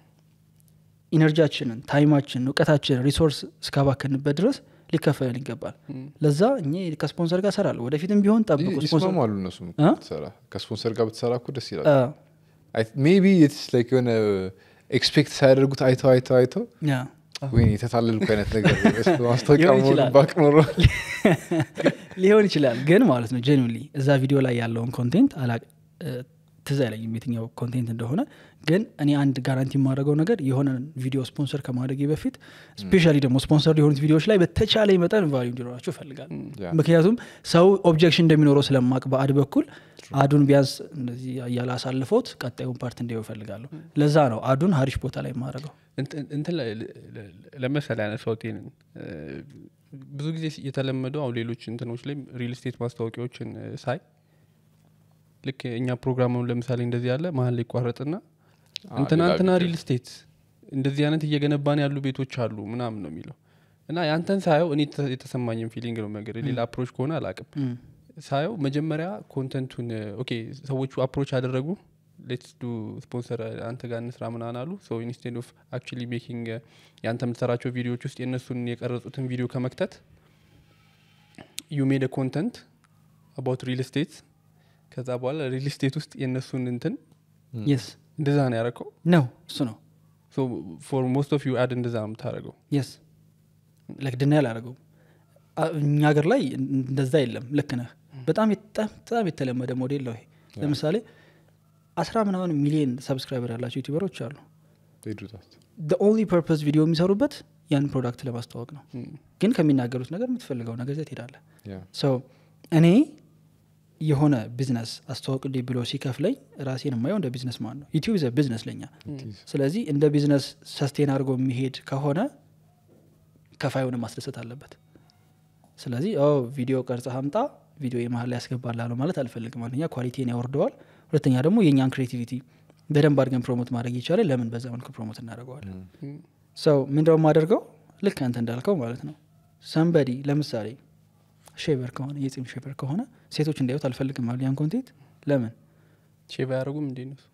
A: ኢነርጂያችንን ታይማችንን እውቀታችንን ሪሶርስ እስካባከንበት ድረስ ሊከፈለን ይገባል ለዛ እኔ ከስፖንሰር ጋር ሰራለሁ ወደፊትም ቢሆን ጠብቁ
B: ይ-
A: ስፖንሰር
B: ይስማማሉ እነሱም
A: እ?
B: ብትሰራ ከስፖንሰር ጋር ብትሰራ እኮ ደስ ይላል
A: አ፣
B: ሜቢ ስ ላይክ የሆነ ኤክስፔክት ሳያደርጉት አይተው አይተው አይተው
A: ያ
B: ወይ የተታለልኩ አይነት ነገር ማስታወቂያ
A: ሊሆን
B: መሆኑን
A: ይችላል።
B: ባቅ ኖሮ
A: ሊሆን ይችላል ግን ማለት ነው ጀኒሊ እዛ ቪዲዮ ላይ ያለውን ኮንቴንት አላ ትዝ አይለኝም የትኛው ኮንቴንት እንደሆነ ግን እኔ አንድ ጋራንቲ የማደርገው ነገር የሆነ ቪዲዮ ስፖንሰር ከማድረጌ በፊት ስፔሻሊ ደግሞ ስፖንሰር የሆኑት ቪዲዮዎች ላይ በተቻለ መጠን ቫሉ እንዲኖራቸው ይፈልጋል
B: ያ።
A: ምክንያቱም ሰው ኦብጀክሽን እንደሚኖረው ስለማቅ በአድ በኩል አዱን ቢያንስ እንደዚህ እያለ አሳልፎት ቀጣዩን ፓርት እንዲያው ይፈልጋለሁ ለዛ ነው አዱን ሀሪሽ ቦታ ላይ የማደርገው
C: እንትን- እንትን ላይ ለ- ለ- ለምሳሌ ያነሳሁት ይሄንን እ፣ ብዙ ጊዜ የተለመደው አሁን ሌሎች እንትኖች ላይ ሪል ስቴት ማስታወቂያዎችን እ፣ ሳይ ልክ እኛ ፕሮግራሙን ለምሳሌ እንደዚህ ያለ መሀል ላይ ይቋረጥና
B: አ፣
C: እንትና
B: ሌላ
C: እንትና
B: ቪዲዮ።
C: ሪል ስቴት እንደዚህ አይነት እየገነባን ያሉ ቤቶች አሉ ምናምን ነው የሚለው እና ያንተን ሳየው እኔ የተ- የተሰማኝን ፊሊንግ ነው ነገር ሌላ አፕሮች ከሆነ አላቅም
A: እም፣
C: ሳየው መጀመሪያ ኮንተንቱን ኦኬ ሰዎቹ አፕሮች አደረጉ ሌትስ ዱ ስፖንሰር አንተ ጋር እንስራ ምናምን አሉ ሶ ኢንስቴድ ኦፍ አክቹሊ ሜኪንግ የአንተ የምትሰራቸው ቪዲዮዎች ውስጥ የእነሱን የቀረጹትን ቪዲዮ ከመክተት ዩ ሜድ ኮንተንት አባውት ሪል ስቴት ከዛ በኋላ ሪል ስቴት ውስጥ የእነሱን እንትን
A: የስ
C: እንደዛ ነው ያደረከው
A: ነው እሱ ነው
C: ፎር ሞስት ኦፍ ዩ አድ እንደዛ ነው የምታደረገው
A: የስ ለክ ድና ያላረገው እኛ ሀገር ላይ እንደዛ የለም ልክ ነህ በጣም የጣም በጣም የተለመደ ሞዴል ነው ይሄ ለምሳሌ አስራ ምናምን ሚሊዮን ሰብስክራይበር ያላቸው ዩቲዩበሮች አሉ
B: They do that.
A: ኦንሊ ፐርፐስ ቪዲዮ የሚሰሩበት ያን ፕሮዳክት ለማስተዋወቅ ነው ግን ከሚናገሩት ነገር የምትፈልገው ነገር ዘት ሄዳለ
B: Yeah.
A: ሰው እኔ የሆነ ቢዝነስ አስተዋውቅልኝ ብሎ ሲከፍለኝ ራሴን የማየው እንደ ቢዝነስ ማን ነው ዩቲዩብ ዘ ቢዝነስ ለኛ ስለዚህ እንደ ቢዝነስ ሰስቴን አድርጎ የሚሄድ ከሆነ ከፋዩን ማስደሰት አለበት ስለዚህ ኦ ቪዲዮ ቀርጸ ሀምጣ ቪዲዮ የመሀል ላይ ያስገባላለሁ ማለት አልፈልግም አንደኛ ኳሊቲን ያወርደዋል ሁለተኛ ደግሞ የእኛን ክሬቲቪቲ በደንብ አድርገን ፕሮሞት ማድረግ ይቻላል ለምን በዛ መልኩ ፕሮሞት እናደርገዋለን ሰው ምንድነው የማደርገው ልክ አንተ እንዳልከው ማለት ነው ሰንበዲ ለምሳሌ ሼቨር ከሆነ የጺም ሼቨር ከሆነ ሴቶች እንዲያዩት አልፈልግም አሉ ያን ኮንቴንት ለምን
C: ሼቭ አያደርጉም እንዴ ነው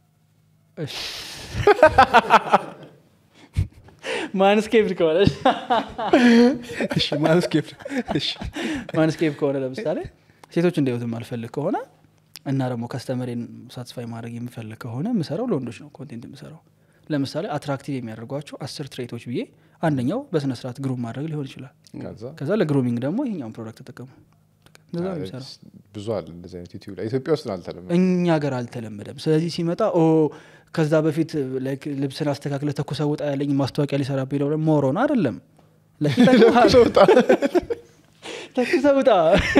A: ማንስኬፕድ ከሆነ
C: እሺ ማንስኬፕ እሺ
A: ማንስኬፕ ከሆነ ለምሳሌ ሴቶች እንዲያዩት የማልፈልግ ከሆነ እና ደግሞ ከስተመሬን ሳትስፋይ ማድረግ የምፈልግ ከሆነ የምሰራው ለወንዶች ነው ኮንቴንት የምሰራው ለምሳሌ አትራክቲቭ የሚያደርጓቸው አስር ትሬቶች ብዬ አንደኛው በስነ ስርዓት ግሩም ማድረግ ሊሆን ይችላል
B: ከዛ
A: ከዛ ለግሩሚንግ ደግሞ ይሄኛውን ፕሮዳክት ተጠቀሙ እንደዛ ነው የሚሰራው
B: ብዙ አለ እንደዚህ አይነት ዩቲዩብ ላይ ኢትዮጵያ ውስጥ ነው አልተለመደም
A: እኛ ሀገር አልተለመደም ስለዚህ ሲመጣ ኦ ከዛ በፊት ላይክ ልብስን አስተካክለ ተኩሰ ውጣ ያለኝ ማስታወቂያ ሊሰራ ቢለው ሞሮን አይደለም ላይክ ይጠቅምሃል። ተኩሰ ውጣ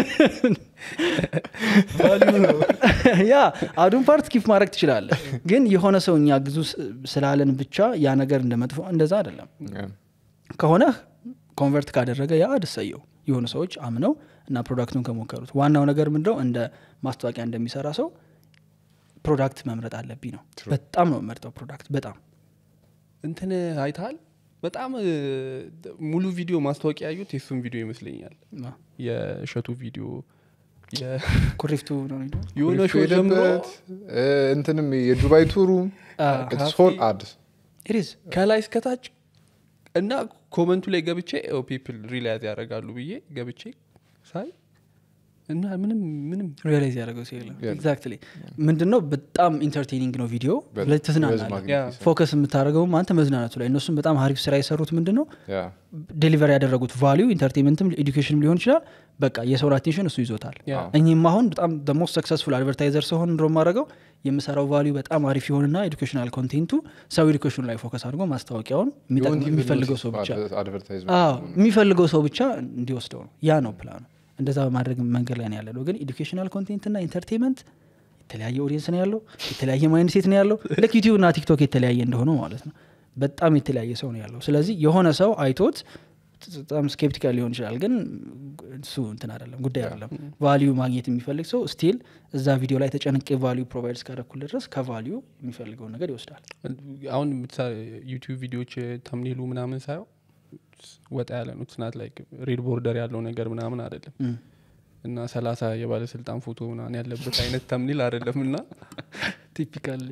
A: ያ አዱን ፓርት ኪፍ ማድረግ ትችላለ ግን የሆነ ሰው እኛ ግዙ ስ- ስላለን ብቻ ያ ነገር እንደ መጥፎ እንደዛ አይደለም ከሆነ ኮንቨርት ካደረገ ያ አድሰየው የሆኑ ሰዎች አምነው እና ፕሮዳክቱን ከሞከሩት ዋናው ነገር ምንድነው እንደ ማስታወቂያ እንደሚሰራ ሰው ፕሮዳክት መምረጥ አለብኝ ነው
B: True.
A: በጣም ነው መርጠው ፕሮዳክት በጣም
C: እንትን አይተሃል በጣም እ, ሙሉ ቪዲዮ ማስታወቂያ ያዩት የእሱን ቪዲዮ ይመስለኛል የእሸቱ ቪዲዮ የ-
A: ኩሪፍቱ ነው የሚለው?
C: የሆነ
B: ኩሪፍቱ
C: ሾው ጀምሮ
B: ሄደበት፣ እ፣ እንትንም የዱባይ ቱሩ
A: አ፣
B: ሶል አድ
A: it is።
C: ከላይ እስከታች እና ኮመንቱ ላይ ገብቼ ፒፕል ሪላይዝ ያደርጋሉ ብዬ ገብቼ ሳይ እና ምንም ምንም
A: ሪያላይዝ ያደረገው ሰው የለም
B: የለም።
A: ኤግዛክትሊ ምንድነው በጣም ኢንተርቴኒንግ ነው ቪዲዮ
B: በ-
A: ሁለት
B: በዝ
A: ትዝናናለህ
B: ማግኘት
C: ያ።
B: ይችላል።
A: ፎከስ የምታደርገውም አንተ መዝናናቱ ላይ እነሱም በጣም ሀሪፍ ስራ የሰሩት ምንድን ነው
B: ያ
A: ዴሊቨር ያደረጉት ቫሊዩ ኢንተርቴንመንትም ኤዱኬሽንም ሊሆን ይችላል በቃ የሰውን አቴንሽን እሱ ይዞታል
C: ያ
B: አዎ።
A: እኚህም አሁን በጣም ሞስት ሰክሰስፉል አድቨርታይዘር ሲሆን ድሮ ማድረገው የምሰራው ቫሊዩ በጣም አሪፍ ይሆንና ኤዱኬሽናል ኮንቴንቱ ሰው ኤዱኬሽኑ ላይ ፎከስ አድርጎ ማስታወቂያውን የሚጠቅም- የሚፈልገው ሰው ብቻ
B: አድቨርታይዝመንት
A: አዎ የሚፈልገው ሰው ብቻ እንዲወስደው ነው ያ ነው ፕላኑ እንደዛ በማድረግ መንገድ ላይ ነው ያለ ነው ግን ኤዱኬሽናል ኮንቴንት ና ኢንተርቴንመንት የተለያየ ኦዲየንስ ነው ያለው የተለያየ ማይንድ ሴት ነው ያለው ልክ ዩቲዩብ ና ቲክቶክ የተለያየ እንደሆነ ማለት ነው በጣም የተለያየ ሰው ነው ያለው ስለዚህ የሆነ ሰው አይቶት በጣም ስኬፕቲካል ሊሆን ይችላል ግን እሱ እንትን አይደለም ጉዳይ አይደለም ቫሊዩ ማግኘት የሚፈልግ ሰው ስቲል እዛ ቪዲዮ ላይ ተጨንቄ ቫሊዩ ፕሮቫይድ እስካደረኩል ድረስ ከቫሊዩ የሚፈልገውን ነገር ይወስዳል
C: አሁን የምትሰራ ዩቲዩብ ቪዲዮዎች ተምኔሉ ምናምን ሳየው ወጣ ያለ ነው ትናት ላይ ሬድ ቦርደር ያለው ነገር ምናምን አይደለም
A: እም።
C: እና ሰላሳ የባለስልጣን ፎቶ ምናምን ያለበት አይነት ተምኒል አይደለም እና
A: ቲፒካል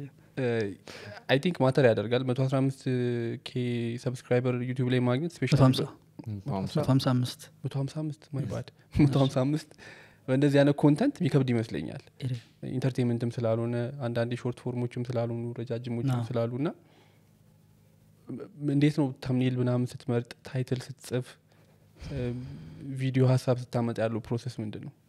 C: አይ ቲንክ ማተር ያደርጋል መቶ አስራ አምስት ኬ ሰብስክራይበር ዩቲዩብ ላይ ማግኘት
A: መቶ
C: ስፔሻል
A: ሀምሳ መቶ ሀምሳ አምስት
C: መቶ ሀምሳ አምስት ማይ ባድ መቶ ሀምሳ አምስት በእንደዚህ አይነት ኮንተንት የሚከብድ ይመስለኛል ኢንተርቴንመንትም ስላልሆነ አንዳንድ ሾርት ፎርሞችም ስላልሆኑ ረጃጅሞችም
A: አዎ።
C: ስላሉ እና እንዴት ነው ተምኔል ምናምን ስትመርጥ ታይትል ስትጽፍ እ፣ ቪዲዮ ሀሳብ ስታመጣ ያለው ፕሮሰስ ምንድን ነው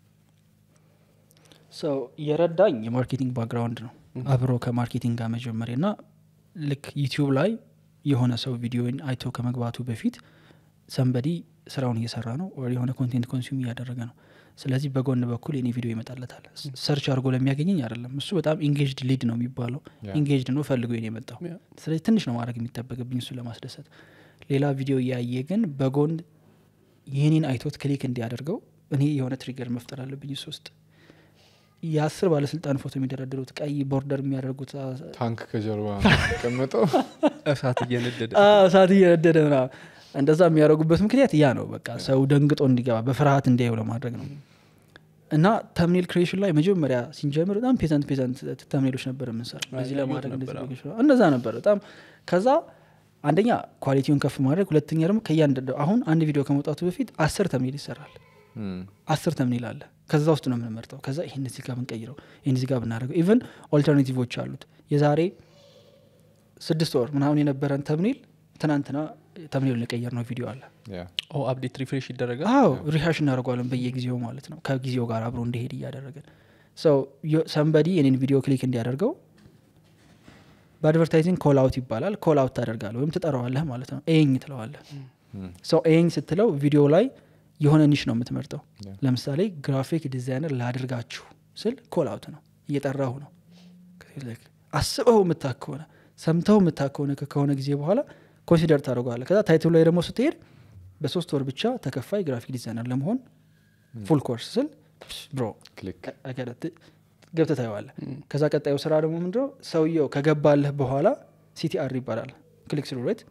A: ሰው የረዳኝ የማርኬቲንግ ባክግራውንድ ነው አብሮ ከማርኬቲንግ ጋር መጀመሪያ ና ልክ ዩቲዩብ ላይ የሆነ ሰው ቪዲዮን አይቶ ከመግባቱ በፊት ሰንበዲ ስራውን እየሰራ ነው or የሆነ ኮንቴንት ኮንሱም እያደረገ ነው ስለዚህ በጎን በኩል የኔ ቪዲዮ ይመጣለታል ሰርች አድርጎ ለሚያገኘኝ አይደለም እሱ በጣም ኢንጌጅድ ሊድ ነው የሚባለው
B: ያ።
A: ኢንጌጅድ ነው ፈልጎ የኔ የመጣው
C: ያ።
A: ስለዚህ ትንሽ ነው ማድረግ የሚጠበቅብኝ እሱ ለማስደሰት ሌላ ቪዲዮ እያየ ግን በጎን ይህኔን አይቶት ክሊክ እንዲያደርገው እኔ የሆነ ትሪገር መፍጠር አለብኝ እሱ ውስጥ የአስር ባለስልጣን ፎቶ የሚደረድሩት ቀይ ቦርደር የሚያደርጉት አ-
B: ታንክ ከጀርባ ቀመጠው
C: እሳት እየነደደ
A: አ- እሳት እየነደደ ምናምን እንደዛ የሚያደርጉበት ምክንያት ያ ነው በቃ ሰው ደንግጦ እንዲገባ በፍርሃት እንዲያየው ለማድረግ ነው እና ተምኔል ክሬሽን ላይ መጀመሪያ ሲንጀምር በጣም ፔዘንት ፔዘንት ተምኔሎች ነበር የምንሰራ በዚህ
C: ያየሁት
A: ለማድረግ
C: ነበር፣
A: እንደዚህ ነገሮች ነው። እንደዛ ነበር በጣም ከዛ አንደኛ ኳሊቲውን ከፍ ማድረግ ሁለተኛ ደግሞ ከእያንዳንዱ አሁን አንድ ቪዲዮ ከመውጣቱ በፊት አስር ተምኔል ይሰራል አስር ተምኔል አለ ከዛ ውስጥ ነው የምንመርጠው ከዛ ይህን እዚህ ጋር ብንቀይረው ይህን እዚህ ጋር ብናደርገው ኢቨን ኦልተርናቲቮች አሉት የዛሬ ስድስት ወር ምናምን የነበረን ተምኔል ትናንትና ተምኔሉን የቀየር ነው ቪዲዮ አለ
C: ኦ አፕዴት ሪፍሬሽ ይደረጋል
A: አዎ ሪሃሽ እናደርገዋለን በየጊዜው ማለት ነው ከጊዜው ጋር አብሮ እንዲሄድ እያደረግን ሰው ሰንበዲ የኔን ቪዲዮ ክሊክ እንዲያደርገው በአድቨርታይዚንግ ኮል አውት ይባላል ኮል አውት ታደርጋለህ ወይም ትጠራዋለህ ማለት ነው ኤኝ ትለዋለህ ሰው ኤኝ ስትለው ቪዲዮ ላይ የሆነ ኒሽ ነው የምትመርጠው
B: Yeah.
A: ለምሳሌ ግራፊክ ዲዛይነር ላድርጋችሁ ስል ኮል አውት ነው እየጠራሁ ነው Like አስበው የምታክ ከሆነ ሰምተው የምታክ ከሆነ ከሆነ ጊዜ በኋላ ኮንሲደር ታደርገዋለህ ከዛ ታይትሉ ላይ ደግሞ ስትሄድ በሶስት ወር ብቻ ተከፋይ ግራፊክ ዲዛይነር ለመሆን ፉል ኮርስ ስል ብሮ
B: ክሊክ
A: ገብተ ታየዋለ ከዛ ቀጣዩ ስራ ደግሞ ምንድነው ሰውየው ከገባለህ በኋላ ሲቲአር ይባላል ክሊክ ስሩ ሬት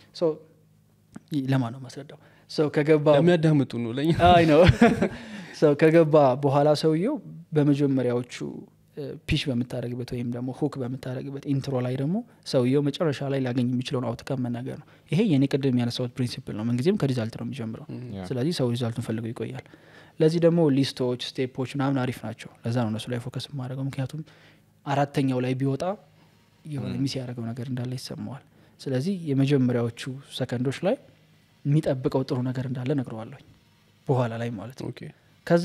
A: ለማ ነው ማስረዳው ሰው ከገባ
C: ለሚያዳምጡ ነው ለኛ
A: አይ ነው ሰው ከገባ በኋላ ሰውየው በመጀመሪያዎቹ ፒሽ በምታደረግበት ወይም ደግሞ ሁክ በምታደረግበት ኢንትሮ ላይ ደግሞ ሰውየው መጨረሻ ላይ ሊያገኝ የሚችለውን አውትካም መናገር ነው ይሄ የኔ ቅድም ያነሳሁት ፕሪንሲፕል ነው ምንጊዜም ከሪዛልት ነው የሚጀምረው ስለዚህ ሰው ሪዛልቱን ፈልገው ይቆያል ለዚህ ደግሞ ሊስቶች ስቴፖች ምናምን አሪፍ ናቸው ለዛ ነው እነሱ ላይ ፎከስ የማደርገው ምክንያቱም አራተኛው ላይ ቢወጣ የሆነ ሚስ ያደረገው ነገር እንዳለ ይሰማዋል ስለዚህ የመጀመሪያዎቹ ሰከንዶች ላይ የሚጠብቀው ጥሩ ነገር እንዳለ ነግረዋለኝ በኋላ ላይ ማለት ነው
C: ኦኬ
A: ከዛ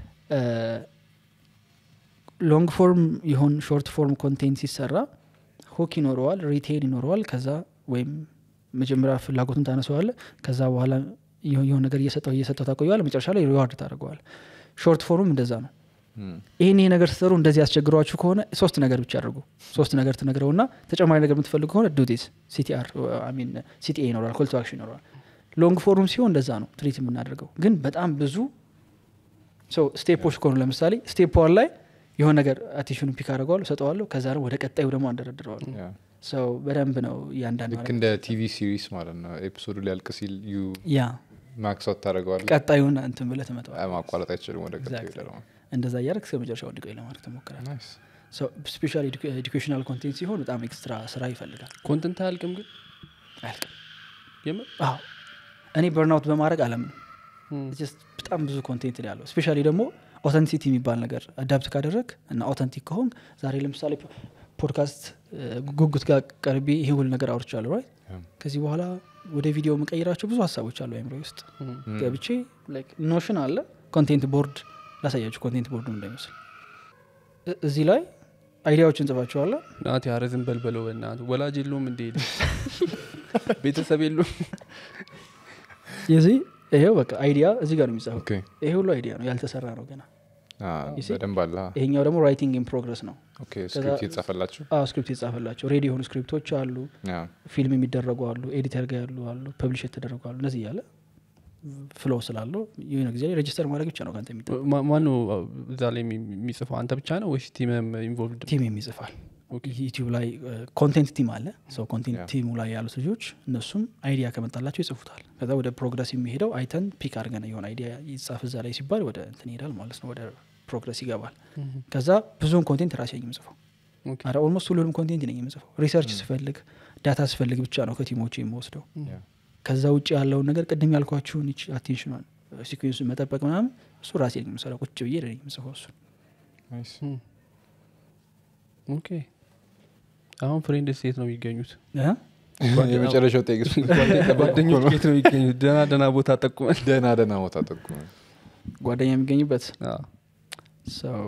A: ሎንግ ፎርም ይሁን ሾርት ፎርም ኮንቴንት ሲሰራ ሁክ ይኖረዋል ሪቴል ይኖረዋል ከዛ ወይም መጀመሪያ ፍላጎቱን ታነሰዋለ ከዛ በኋላ የሆነ ነገር እየሰጠው እየሰጠው ታቆየዋል መጨረሻ ላይ ሪዋርድ ታደርገዋል ሾርት ፎርም እንደዛ ነው ይህን ይህ ነገር ስትሰሩ እንደዚህ ያስቸግሯችሁ ከሆነ ሶስት ነገር ብቻ አድርጉ ሶስት ነገር ትነግረውና ተጨማሪ ነገር የምትፈልጉ ከሆነ ዱዲስ ሲቲአር ሚን ሲቲኤ ይኖራል ኮልቶ አክሽን ይኖራል ሎንግ ፎርም ሲሆን እንደዛ ነው ትሪት የምናደርገው ግን በጣም ብዙ ስቴፖች ከሆኑ ለምሳሌ ስቴፕ ዋን ላይ የሆነ ነገር አቴንሽኑ ፒክ አድርገዋለሁ ሰጠዋለሁ ከዛ ደግሞ ወደ ቀጣዩ ደግሞ አንደረድረዋለሁ ሰው በደንብ ነው እያንዳንዱ
B: ልክ እንደ ቲቪ ሲሪስ ማለት ነው ኤፒሶዱ ሊያልቅ ሲል ዩ
A: ያ
B: ማክሳት ታደረገዋል
A: ቀጣዩን እንትን ብለህ ትመጣዋል
B: ማቋረጥ አይችልም ወደ ቀጣዩ
A: Exactly.
B: ይሄዳል።
A: እንደዛ እያደረግ እስከ መጨረሻው እንዲቆይ ለማድረግ ትሞክራል
B: Nice.
A: ስፔሻል ኤዱኬሽናል ኮንቴንት ሲሆን በጣም ኤክስትራ ስራ ይፈልጋል
C: ኮንተንት አያልቅም ግን
A: አያልቅም
C: የምር
A: አዎ እኔ በርናውት በማድረግ አለምን Just በጣም ብዙ ኮንቴንት ነው ያለው ስፔሻሊ ደግሞ ኦተንቲሲቲ የሚባል ነገር አዳፕት ካደረግ እና ኦተንቲክ ከሆን ዛሬ ለምሳሌ ፖድካስት ጉጉት ጋር ቀርቤ ይሄ ሁሉ ነገር አውርቻለሁ ራይት
B: Yeah.
A: ከዚህ በኋላ ወደ ቪዲዮ የምቀይራቸው ብዙ ሀሳቦች አሉ አይምሮ ውስጥ ገብቼ ኖሽን አለ ኮንቴንት ቦርድ ላሳያችሁ ኮንቴንት ቦርዱ እንደሚመስል እ- እዚህ ላይ አይዲያዎችን እንጽፋቸዋለን
C: ናት ያረዝን በልበለው በእናቱ ወላጅ የለውም እንደ ቤተሰብ የለውም
A: የዚህ ይሄው በቃ አይዲያ እዚህ ጋር ነው የሚጻፈው
B: ኦኬ።
A: ይሄ ሁሉ አይዲያ ነው ያልተሰራ ነው ገና
B: አ፣
A: You see?
B: በደንብ አለ
A: ይሄኛው ደግሞ ራይቲንግ ኢን ፕሮግረስ ነው
B: ኦኬ ስክሪፕት የተጻፈላችሁ
A: አዎ ስክሪፕት የተጻፈላቸው ሬዲ የሆኑ ስክሪፕቶች አሉ
B: ያ።
A: ፊልም የሚደረጉ አሉ ኤዲተር ጋር ያሉ አሉ ፐብሊሽ የተደረጉ አሉ እነዚህ እያለ ፍሎ ስላለው የሆነ ጊዜ ላይ ሬጅስተር ማድረግ ብቻ ነው ከአንተ የሚጠ
C: ማ- ማነው እዛ ላይ የሚ- የሚጽፈው አንተ ብቻ ነው ወይስ ቲምም ኢንቮልቭድ
A: ቲም የሚጽፋል ዩቲዩብ ላይ ኮንቴንት ቲም አለ ሰው ኮንቴንት
B: Yeah.
A: ቲሙ ላይ ያሉት ልጆች እነሱም አይዲያ ከመጣላቸው ይጽፉታል ከዛ ወደ ፕሮግረስ የሚሄደው አይተን ፒክ አድርገን የሆነ አይዲያ ይጻፍ እዛ ላይ ሲባል ወደ እንትን ይሄዳል ማለት ነው ወደ ፕሮግረስ ይገባል ከዛ ብዙውን ኮንቴንት ራሴ ነኝ የምጽፈው
C: ኦኬ።
A: አረ ኦልሞስት ሁሉንም ኮንቴንት ነኝ የምጽፈው ሪሰርች ስፈልግ ዳታ ስፈልግ ብቻ ነው ከቲሞቹ የምወስደው
B: ያ።
A: ከዛ ውጭ ያለውን ነገር ቅድም ያልኳችሁን ይች አቴንሽኗን ሲኩንሱን መጠበቅ ምናምን እሱ ራሴ ነኝ የምሰራው ቁጭ ብዬ ነኝ የምጽፈው እሱ
B: ናይስ።
C: ኦኬ አሁን ፍሬንድ ሴት ነው የሚገኙት
B: የመጨረሻው ጤቅስ
C: ጓደኞች ሴት ነው የሚገኙት ደና ደና ቦታ ጠቁመን
B: ደህና ደህና ቦታ ጠቁመ
A: ጓደኛ የሚገኝበት
C: አዎ።
A: ሰው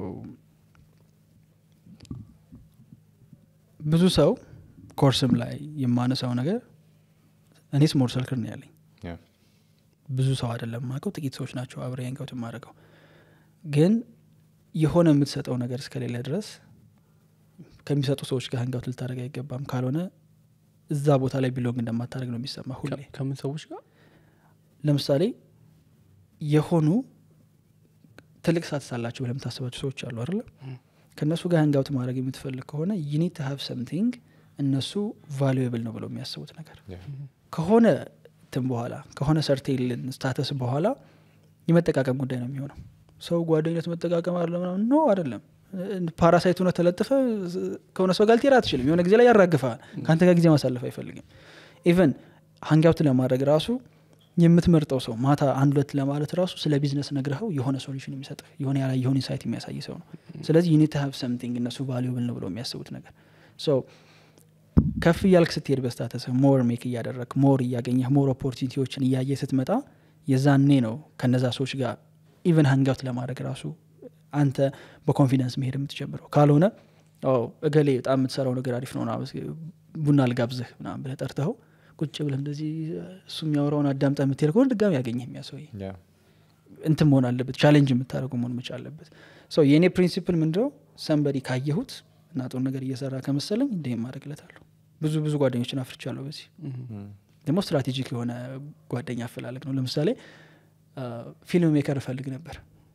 A: ብዙ ሰው ኮርስም ላይ የማነሳው ነገር እኔ ስሞል ሰልክል ነው ያለኝ
B: ያ።
A: ብዙ ሰው አይደለም ማቀው ጥቂት ሰዎች ናቸው አብረ ያንጋውት የማደርገው ግን የሆነ የምትሰጠው ነገር እስከሌለ ድረስ ከሚሰጡ ሰዎች ጋር ህንጋውት ልታደረግ አይገባም ካልሆነ እዛ ቦታ ላይ ቢሎንግ እንደማታደረግ ነው የሚሰማ ሁሌ
C: ከ- ከምን ሰዎች ጋር
A: ለምሳሌ የሆኑ ትልቅ ሳትስ አላቸው ብለህ የምታስባቸው ሰዎች አሉ አይደለ ከእነሱ ጋር ህንጋውት ማድረግ የምትፈልግ ከሆነ ዩኒት ሀቭ ሰምቲንግ እነሱ ቫሉዌብል ነው ብለው የሚያስቡት ነገር
B: ያ።
A: ከሆነ እንትን በኋላ ከሆነ ሰርቴልን ስታተስ በኋላ የመጠቃቀም ጉዳይ ነው የሚሆነው ሰው ጓደኝነት መጠቃቀም አለ ምናምን ኖ አይደለም ፓራሳይት ሆነ ተለጥፈ ከሆነ ሰው ጋር ልትሄድ አትችልም የሆነ ጊዜ ላይ ያራግፈሃል ከአንተ ጋር ጊዜ ማሳለፍ አይፈልግም ኢቨን ሀንጋውት ለማድረግ ራሱ የምትመርጠው ሰው ማታ አንድ ሁለት ለማለት ራሱ ስለ ቢዝነስ ነግረኸው የሆነ ሶሉሽን የሚሰጥ የሆነ ያላ የሆነ ኢንሳይት የሚያሳይ ሰው ነው ስለዚህ ዩኒት ሀብ ሰምቲንግ እነሱ ቫሊዩብል ነው ብለው የሚያስቡት ነገር ሶ ከፍ እያልክ ስትሄድ በስታተስ ሞር ሜክ እያደረግ ሞር እያገኘህ ሞር ኦፖርቹኒቲዎችን እያየ ስትመጣ የዛኔ ነው ከነዛ ሰዎች ጋር ኢቨን ሀንጋውት ለማድረግ ራሱ አንተ በኮንፊደንስ መሄድ የምትጀምረው ካልሆነ አዎ እገሌ በጣም የምትሰራው ነገር አሪፍ ነው ምናምን ቡና ልጋብዝህ ምናምን ብለህ ጠርተኸው ቁጭ ብለህ እንደዚህ እሱ የሚያወራውን አዳምጠህ የምትሄድ ከሆነ ድጋሚ ያገኘህ የሚያሰው
B: ያ።
A: እንትን መሆን አለበት ቻሌንጅ የምታደርጉ መሆን መቻል አለበት ሰው የእኔ ፕሪንሲፕል ምንድነው ሰንበዲ ካየሁት እና ጥሩ ነገር እየሰራ ከመሰለኝ እንዲህ ማድረግለታለሁ ብዙ ብዙ ጓደኞችን አፍርቻለሁ በዚህ ደግሞ ስትራቴጂክ የሆነ ጓደኛ አፈላለግ ነው ለምሳሌ አ፣ ፊልም ሜከር እፈልግ ነበር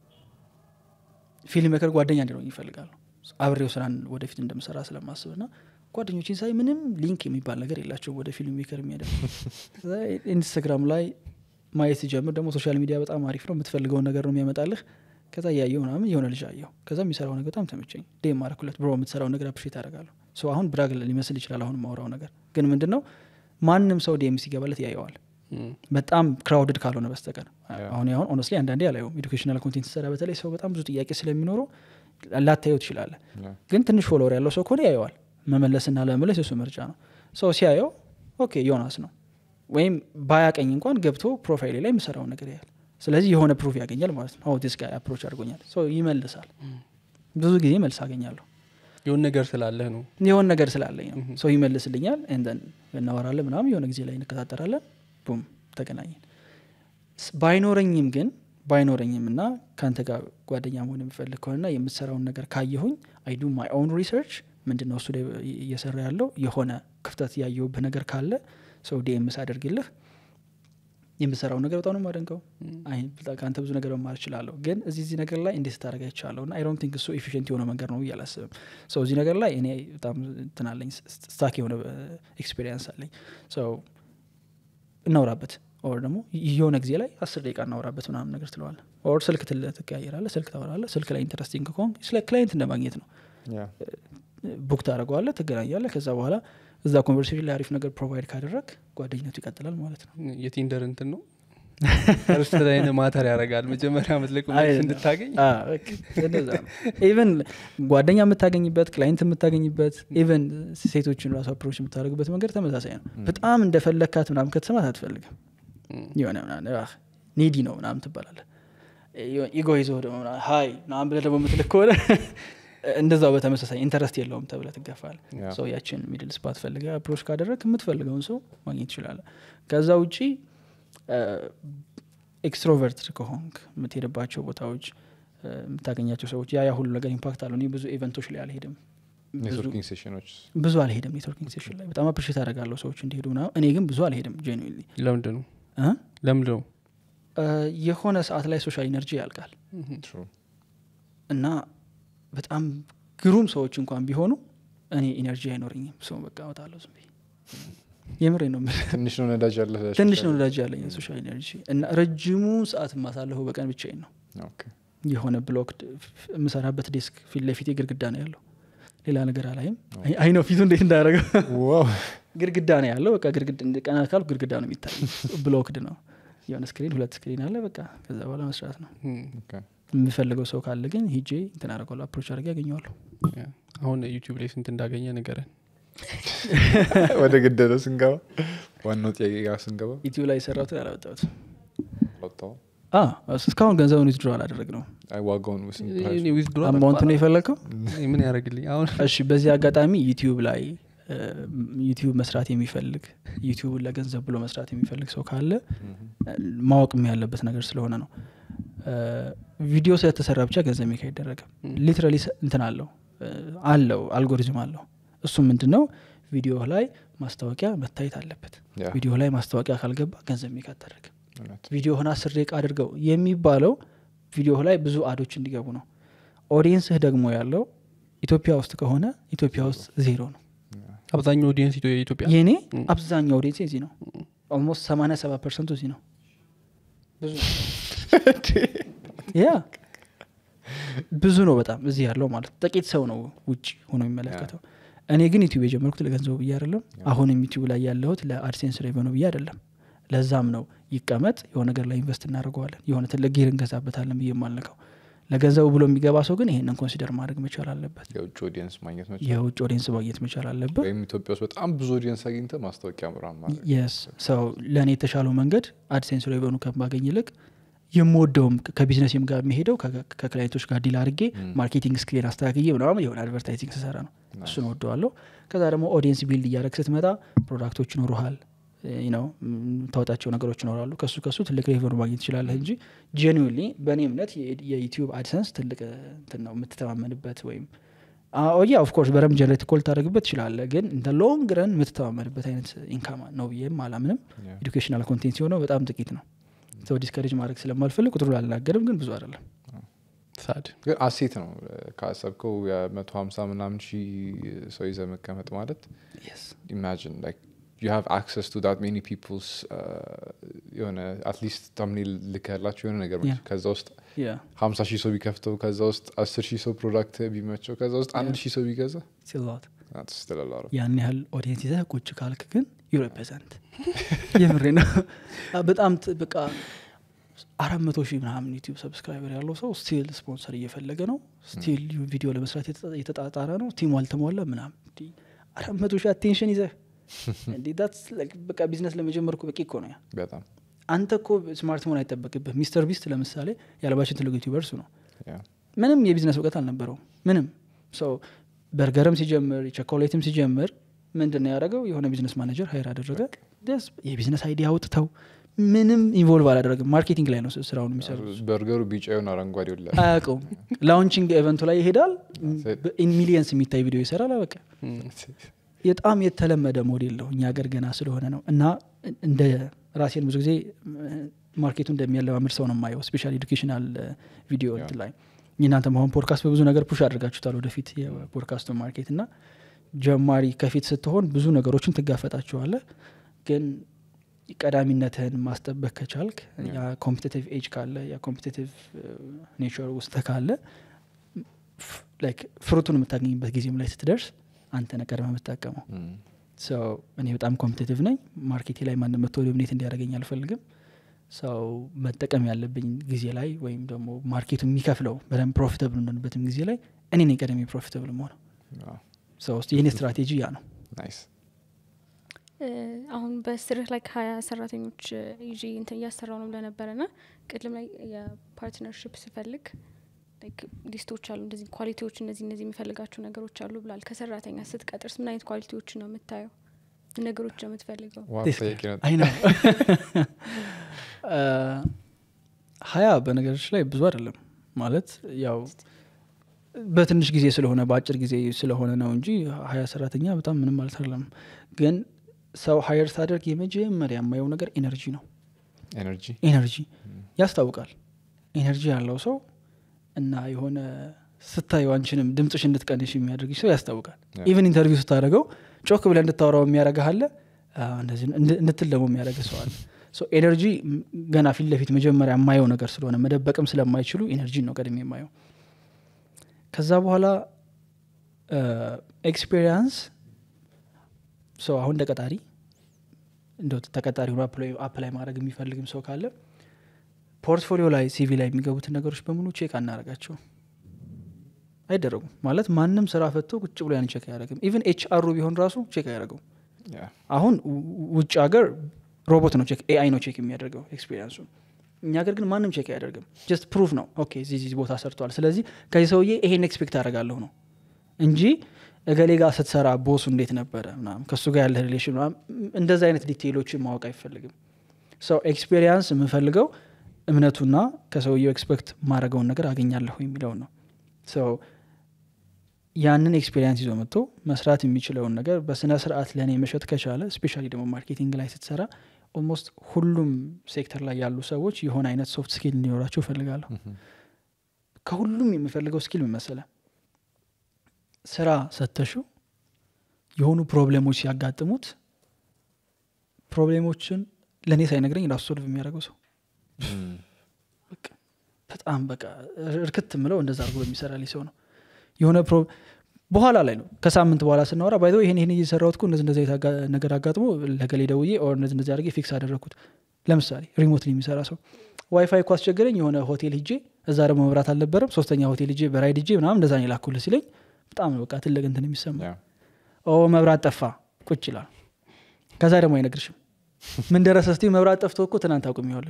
A: ፊልም ሜከር ጓደኛ እንዲኖረኝ ይፈልጋሉ አብሬው ስራን ወደፊት እንደምሰራ ስለማስብ ና ጓደኞችን ሳይ ምንም ሊንክ የሚባል ነገር የላቸውም ወደ ፊልም ሜከር የሚያደርግ ኢንስታግራም ላይ ማየት ሲጀምር ደግሞ ሶሻል ሚዲያ በጣም አሪፍ ነው የምትፈልገውን ነገር ነው የሚያመጣልህ ከዛ እያየው ምናምን የሆነ ልጅ አየው ከዛ የሚሰራው ነገር በጣም ተመቸኝ ዴም ማረኩለት ብሮ የምትሰራው ነገር አፕሪሼት አደርጋለሁ ሶ አሁን ብራግ ሊመስል ይችላል አሁን ማውራው ነገር ግን ምንድን ነው ማንም ሰው ዴም ሲገባለት ያየዋል
C: እም፣
A: በጣም ክራውድድ ካልሆነ በስተቀር
B: Yeah.
A: አሁን አሁን ኦነስትሊ አንዳንዴ አላየውም ኤዱኬሽናል ኮንቴንት ሰራ በተለይ ሰው በጣም ብዙ ጥያቄ ስለሚኖረው ላታየው ትችላለ
B: Yeah.
A: ግን ትንሽ ፎሎወር ያለው ሰው ከሆነ ያየዋል መመለስና ለመመለስ የሱ ምርጫ ነው ሰው ሲያየው ኦኬ ዮናስ ነው ወይም ባያቀኝ እንኳን ገብቶ ፕሮፋይሌ ላይ የምሰራውን ነገር ያያል ስለዚህ የሆነ ፕሩፍ ያገኛል ማለት ነው ዲስ ጋር አፕሮች አድርጎኛል ሰው ይመልሳል ብዙ ጊዜ መልስ አገኛለሁ
C: የሆን ነገር ስላለህ ነው
A: የሆነ ነገር ስላለኝ ነው ሰው ይመልስልኛል ንደን እናወራለን ምናምን የሆነ ጊዜ ላይ እንከታተራለን ቡም ተገናኘን ስ- ባይኖረኝም ግን ባይኖረኝም እና ከአንተ ጋር ጓደኛ መሆን የምፈልግ ከሆነና የምትሰራውን ነገር ካየሁኝ አይ ዱ ማይ ኦውን ሪሰርች ምንድን ነው እሱ ላይ እየሰራ ያለው የሆነ ክፍተት ያየውብህ ነገር ካለ ሰው ዲኤምስ አደርግልህ የምሰራው ነገር በጣም ነው የማደንቀው አይ በጣም ከአንተ ብዙ ነገር መማር እችላለሁ ግን እዚህ እዚህ ነገር ላይ እንዴት ስታደረግ አይቻለሁ እና አይ ዶንት ቲንክ እሱ ኤፊሽንት የሆነ መንገድ ነው ብዬ አላስብም ሰው እዚህ ነገር ላይ እኔ በጣም እንትን አለኝ ስታክ የሆነ ኤክስፔሪንስ አለኝ ሰው እናውራበት ኦር ደግሞ የሆነ ጊዜ ላይ አስር ደቂቃ እናውራበት ምናምን ነገር ትለዋለ ኦር ስልክ ትል- ትቀያየራለህ ስልክ ታወራለህ ስልክ ላይ ኢንተረስቲንግ ከሆን ስለ ክላይንት እንደማግኘት ነው
B: Yeah.
A: ቡክ ታደረገዋለህ ትገናኛለህ ከዛ በኋላ እዛ ኮንቨርሴሽን ላይ አሪፍ ነገር ፕሮቫይድ ካደረግ ጓደኝነቱ ይቀጥላል ማለት ነው
C: የቲንደር እንትን ነው እርስ ላይ ማተር ያደርጋል መጀመሪያ ምትልቅ
A: አይ፣
C: እንድታገኝ
A: አ፣ በቃ እንደዛ ነው። ኢቨን ጓደኛ የምታገኝበት ክላይንት የምታገኝበት ኢቨን ሴቶችን ራሱ አፕሮች የምታደርግበት መንገድ ተመሳሳይ ነው በጣም እንደፈለግካት ምናምን ከተሰማት አትፈልግም
C: እም፣
A: የሆነ ምናምን አህ፣ ኒዲ ነው ምናምን ትባላለ ኢጎ ይዞ ደግሞ ምናምን ሀይ ምናምን ብለህ ደግሞ የምትልክ ከሆነ እንደዛው በተመሳሳይ ኢንተረስት የለውም ተብለ ትገፋል
B: Yeah.
A: ሰው ያችን ሚድል ስፓት ፈልገ አፕሮች ካደረግ የምትፈልገውን ሰው ማግኘት ትችላለ ከዛ ውጪ ኤክስትሮቨርት ከሆንክ የምትሄድባቸው ቦታዎች እ፣ የምታገኛቸው ሰዎች ያ ያ ሁሉ ነገር ኢምፓክት አለው እኔ ብዙ ኢቨንቶች ላይ አልሄድም ብዙ-
B: ኔትወርኪንግ ሴሽኖች
A: ብዙ አልሄድም ኔትወርኪንግ ሴሽን ላይ በጣም አፕሪሼት አደርጋለሁ ሰዎች እንዲሄዱ ምናምን እኔ ግን ብዙ አልሄድም ጄኒዊንሊ
C: ለምንድ ነው ለምንድ ነው
A: የሆነ ሰዓት ላይ ሶሻል ኢነርጂ ያልቃል
B: True.
A: እና በጣም ግሩም ሰዎች እንኳን ቢሆኑ እኔ ኢነርጂ አይኖረኝም ሰው በቃ እወጣለሁ ዝም ብዬ የምሬ ነው የምልህ።
B: ትንሽ ነው ነዳጅ ያለ
A: ትንሽ ነው ነዳጅ ያለኝ ሶሻል ኢነርጂ እና ረጅሙ ሰዓት የማሳለፈው በቀን ብቻዬን ነው የሆነ ብሎክ የምሰራበት ዴስክ ፊት ለፊት ግድግዳ ነው ያለው ሌላ ነገር አላይም አይ- አይ ነው ፊቱ እንዴት እንዳደረገው
B: ዋው
A: ግድግዳ ነው ያለው በቃ ግድግዳ ቀና ካልኩ ግድግዳ ነው የሚታይ ብሎክድ ነው የሆነ ስክሪን ሁለት ስክሪን አለ በቃ ከዛ በኋላ መስራት ነው የምፈልገው ሰው ካለ ግን ሂጄ እንትን አደርገዋለሁ አፕሮች አድርጌ ያገኘዋለሁ
C: አሁን ዩቲዩብ ላይ ስንት እንዳገኘ ንገረን
B: ወደ ገደለው ስንገባ ዋናው ጥያቄ ጋር ስንገባ
A: ዩቲዩብ ላይ የሰራሁትን አላወጣሁት
B: ወጣው
A: እስካሁን ገንዘቡን ዊዝድሮ አላደረግ ነው
B: አይ ዋጋውን ስንት
C: እኔ
B: price?
C: withdraw
A: አማውንት ነው የፈለግከው
C: ምን ያደረግልኝ አሁን
A: እሺ በዚህ አጋጣሚ ዩቲዩብ ላይ እ፣ ዩቲዩብ መስራት የሚፈልግ ዩቲዩብን ለገንዘብ ብሎ መስራት የሚፈልግ ሰው ካለ እ፣ ማወቅም ያለበት ነገር ስለሆነ ነው እ፣ ቪዲዮ ስለተሰራ ብቻ ገንዘብ ሜክ አይደረግም ሊትራሊ እንትን አለው እ፣ አለው አልጎሪዝም አለው እሱም ምንድን ነው ቪዲዮ ላይ ማስታወቂያ መታየት አለበት
B: ያ፣
A: ቪዲዮ ላይ ማስታወቂያ ካልገባ ገንዘብ ሜክ አታደርግም
B: እውነት።
A: ቪዲዮህን አስር ደቂቃ አድርገው የሚባለው ቪዲዮ ላይ ብዙ አዶች እንዲገቡ ነው ኦዲየንስህ ደግሞ ያለው ኢትዮጵያ ውስጥ ከሆነ ኢትዮጵያ ውስጥ ዜሮ ነው
C: አብዛኛው ኦዲየንስ የኢትዮጵያ
A: የኔ
C: ም።
A: አብዛኛው ኦዲየንስ እዚህ ነው ኦልሞስት 87 ፐርሰንቱ እዚህ ነው ብዙ ያ ብዙ ነው በጣም እዚህ ያለው ማለት ጥቂት ሰው ነው ውጭ ሆኖ የሚመለከተው እኔ ግን ዩቲዩብ የጀመርኩት ለገንዘቡ ብዬ አይደለም አሁንም ዩቲዩብ ላይ ያለሁት ለአድሴንስ ሬቨኑ ብዬ አይደለም ለዛም ነው ይቀመጥ የሆነ ነገር ላይ ኢንቨስት እናደርገዋለን የሆነ ትልቅ ጌር እንገዛበታለን ብዬ የማልነካው ለገንዘቡ ብሎ የሚገባ ሰው ግን ይሄንን ኮንሲደር ማድረግ መቻል አለበት
B: የውጭ ኦዲየንስ ማግኘት መቻል
A: የውጭ ኦዲየንስ ማግኘት መቻል አለበት
B: ወይም ኢትዮጵያ ውስጥ በጣም ብዙ ኦዲየንስ አግኝተ ማስታወቂያ ምራን ማለት
A: የስ ሰው ለእኔ የተሻለው መንገድ አድሴንስ ሬቨኑ ከማገኝ ይልቅ የምወደውም ከቢዝነስም ጋር የሚሄደው ከ- ከክላይንቶች ጋር ዲል አድርጌ ማርኬቲንግ ስክሌን አስተካክዬ ምናምን የሆነ አድቨርታይዚንግ ስሰራ ነው እሱን ወደዋለሁ ከዛ ደግሞ ኦዲየንስ ቢልድ እያደረግ ስትመጣ ፕሮዳክቶች ይኖሩሃል ነው ታወጣቸው ነገሮች ይኖራሉ ከሱ ከሱ ትልቅ ሬቨኑ ማግኘት ትችላለህ እንጂ ጄኒዊንሊ በእኔ እምነት የ- የዩቲዩብ አድሰንስ ትልቅ እንትን ነው የምትተማመንበት ወይም ያ ኦፍኮርስ በረም ጀነሬት ኮል ታደረግበት ትችላለ ግን እንደ ሎንግ ረን የምትተማመንበት አይነት ኢንካም ነው ብዬም አላምንም
B: Yeah.
A: ኤዱኬሽናል ኮንቴንት ሲሆነው በጣም ጥቂት ነው ሰው ዲስከሬጅ ማድረግ ስለማልፈልግ ቁጥሩ አልናገርም ግን ብዙ አይደለም
C: ሳድ
B: ግን አሴት ነው ካሰብከው የመቶ ሀምሳ ምናምን ሺህ ሰው ይዘ መቀመጥ ማለት ኢማጂን ላይክ ዩ ሃቭ አክሰስ ቱ ዳት ሜኒ ፒፕልስ የሆነ አትሊስት ታምኔል ልከላቸው የሆነ ነገር
A: Yeah.
B: ከዛ ውስጥ
A: ያ
B: ሀምሳ ሺህ ሰው ቢከፍተው ከዛ ውስጥ አስር ሺህ ሰው ፕሮዳክት ቢመቸው ከዛ ውስጥ አንድ
A: Yeah.
B: ሺህ ሰው ቢገዛ
A: ሲላት
B: that's still a lot of-
A: ያን ያህል ኦዲየንስ ይዘህ ቁጭ ካልክ ግን ዩ ሬፕሬዘንት የምሬ ነው አ፣ በጣም ት- በቃ አራት መቶ ሺህ ምናምን ዩቲዩብ ሰብስክራይበር ያለው ሰው ስቲል ስፖንሰር እየፈለገ ነው ስቲል ቪዲዮ ለመስራት የተጣ- የተጣጣረ ነው ቲሙ አልተሟላ ምናምን እንዲህ አራት መቶ ሺህ አቴንሽን ይዘህ እንዲህ that's like በቃ ቢዝነስ ለመጀመር እኮ በቂ እኮ ነው ያ
B: በጣም
A: አንተ እኮ ስማርት መሆን አይጠበቅብህ ሚስተር ቢስት ለምሳሌ የዓለማችን ትልቁ ዩቲዩበር እሱ ነው
B: yeah.
A: ምንም የቢዝነስ እውቀት አልነበረውም ምንም ሰው በርገርም ሲጀምር ቸኮሌትም ሲጀምር ምንድን ነው ያደረገው የሆነ ቢዝነስ ማኔጀር ሀይር አደረገ ደስ የቢዝነስ አይዲያ አውጥተው ምንም ኢንቮልቭ አላደረግም ማርኬቲንግ ላይ ነው ስ- ስራውን የሚሰሩት
B: በርገሩ ቢጫ የሆነ አረንጓዴ ወላ
A: አያውቀውም ላውንቺንግ ኤቨንቱ ላይ ይሄዳል
B: That's it.
A: ኢን ሚሊየንስ የሚታይ ቪዲዮ ይሰራል በቃ በጣም የተለመደ ሞዴል ነው እኛ ሀገር ገና ስለሆነ ነው እና እንደ ራሴን ብዙ ጊዜ ማርኬቱ እንደሚያለማምድ ሰው ነው የማየው ስፔሻል ኤዱኬሽናል ቪዲዮ
B: Yeah.
A: እንትን ላይ የእናንተ መሆን ፖድካስት በብዙ ነገር ፑሽ አድርጋችሁታል ወደፊት የፖድካስቱ ማርኬት እና ጀማሪ ከፊት ስትሆን ብዙ ነገሮችን ትጋፈጣቸዋለህ ግን ቀዳሚነትህን ማስጠበቅ ከቻልክ ያ ኮምፒቲቲቭ ኤጅ ካለ ያ ኮምፒቲቲቭ ኔቸር ውስጥ ካለ ፍ- ላይክ ፍሩቱን የምታገኝበት ጊዜም ላይ ስትደርስ አንተ ነህ ቀድመህ የምትጠቀመው
B: Mm.
A: ሰው እኔ በጣም ኮምፒቲቲቭ ነኝ ማርኬቴ ላይ ማንም መጥቶ ዶሚኔት እንዲያደርገኝ አልፈልግም ሰው መጠቀም ያለብኝ ጊዜ ላይ ወይም ደግሞ ማርኬቱ የሚከፍለው በደንብ ፕሮፊታብል የምንሆንበትም ጊዜ ላይ እኔ ነኝ ቀደም ፕሮፊታብል መሆነው
B: Wow.
A: ሰው ውስጥ የኔ ስትራቴጂ ያ ነው
B: Nice.
D: እ፣ አሁን በስርህ ላይ ሀያ ሰራተኞች እ፣ ይዤ እንትን እያሰራው ነው ብለነበረ ና ቅድም ላይ የፓርትነርሽፕ ስፈልግ ላይክ ሊስቶች አሉ እንደዚህ ኳሊቲዎች እነዚህ እነዚህ የሚፈልጋቸው ነገሮች አሉ ብላል ከሰራተኛ ስትቀጥርስ ምን አይነት ኳሊቲዎች ነው የምታየው ምን ነገሮች ነው የምትፈልገው
B: ዋው
A: This
B: ጥያቄ ነው።
A: አይ ነው ሀያ በነገሮች ላይ ብዙ አይደለም ማለት ያው በትንሽ ጊዜ ስለሆነ በአጭር ጊዜ ስለሆነ ነው እንጂ ሀያ ሰራተኛ በጣም ምንም ማለት አይደለም ግን ሰው ሀየር ሳደርግ የመጀመሪያ የማየው ነገር ኤነርጂ ነው
B: ኤነርጂ
A: ኤነርጂ ያስታውቃል ኤነርጂ ያለው ሰው እና የሆነ ስታዩ አንችንም ድምፅሽ እንድትቀንሽ የሚያደርግሽ ሰው ያስታውቃል
B: Yeah.
A: ኢቨን ኢንተርቪው ስታደርገው ጮክ ብለ እንድታወራው የሚያደርግህ አለ አ፣ እንደዚህ እንድ- እንድትል ደግሞ የሚያደርግ ሰው አለ ሶ ኤነርጂ ም- ገና ፊት ለፊት መጀመሪያ የማየው ነገር ስለሆነ መደበቅም ስለማይችሉ ኤነርጂ ነው ቀድሜ የማየው ከዛ በኋላ ኤክስፔሪንስ ሰው አሁን እንደ ቀጣሪ እንደ ተቀጣሪ ሆኖ አፕላይ ማድረግ የሚፈልግም ሰው ካለ ፖርትፎሊዮ ላይ ሲቪ ላይ የሚገቡትን ነገሮች በሙሉ ቼክ አናረጋቸው አይደረጉም ማለት ማንም ስራ ፈቶ ቁጭ ብሎ ያን ቼክ አያደረግም ኢቨን ኤች አሩ ቢሆን ራሱ ቼክ አያደረገው
B: Yeah.
A: አሁን ው- ውጭ ሀገር ሮቦት ነው ቼክ ኤአይ ነው ቼክ የሚያደርገው ኤክስፔሪንሱ እኛ ሀገር ግን ማንም ቼክ አያደርግም ጀስት ፕሩፍ ነው ኦኬ እዚህ እዚህ ቦታ ሰርቷል ስለዚህ ከዚህ ሰውዬ ይሄን ኤክስፔክት አደርጋለሁ ነው እንጂ እገሌ ጋር ስትሰራ ቦሱ እንዴት ነበረ ምናምን ከእሱ ጋር ያለ ሪሌሽን ምናምን እንደዚ አይነት ዲቴይሎችን ማወቅ አይፈልግም ሰው ኤክስፔሪንስ የምፈልገው እምነቱና ከሰውየው ኤክስፔክት ማድረገውን ነገር አገኛለሁ የሚለውን ነው ሰው ያንን ኤክስፔሪንስ ይዞ መጥቶ መስራት የሚችለውን ነገር በስነ ስርዓት ለእኔ መሸጥ ከቻለ ስፔሻሊ ደግሞ ማርኬቲንግ ላይ ስትሰራ ኦልሞስት ሁሉም ሴክተር ላይ ያሉ ሰዎች የሆነ አይነት ሶፍት ስኪል እንዲኖራቸው እፈልጋለሁ
B: Mhm.
A: ከሁሉም የምፈልገው ስኪል ምን መሰለ ስራ ሰተሹ የሆኑ ፕሮብሌሞች ሲያጋጥሙት ፕሮብሌሞችን ለእኔ ሳይነግረኝ ራሱ ሶልቭ የሚያደርገው ሰው
B: Mm.
A: በቃ በጣም በቃ እርክት ምለው እንደዛ አድርጎ የሚሰራልኝ ሰው ነው የሆነ ፕሮ በኋላ ላይ ነው ከሳምንት በኋላ ስናወራ ባይዘ ይሄን ይሄን እየሰራሁት እኮ እንደዚህ እንደዚህ አይነት አጋ- ነገር አጋጥሞ ለገሌ ደውዬ ኦር እንደዚህ እንደዚህ አድርጌ ፊክስ አደረግኩት ለምሳሌ ሪሞትሊ የሚሰራ ሰው ዋይፋይ እኮ አስቸገረኝ የሆነ ሆቴል ሂጄ እዛ ደግሞ መብራት አልነበረም ሶስተኛ ሆቴል ሂጄ በራይድ ሂጄ ምናምን እንደዛ ነው የላኩልህ ሲለኝ በጣም ነው በቃ ትልቅ እንትን የሚሰማ
B: Yeah.
A: ኦ መብራት ጠፋ ቁጭ ይላል ከዛ ደግሞ አይነግርሽም ምን ደረሰ ስቲ መብራት ጠፍቶ እኮ ትናንት አቁም ይሆል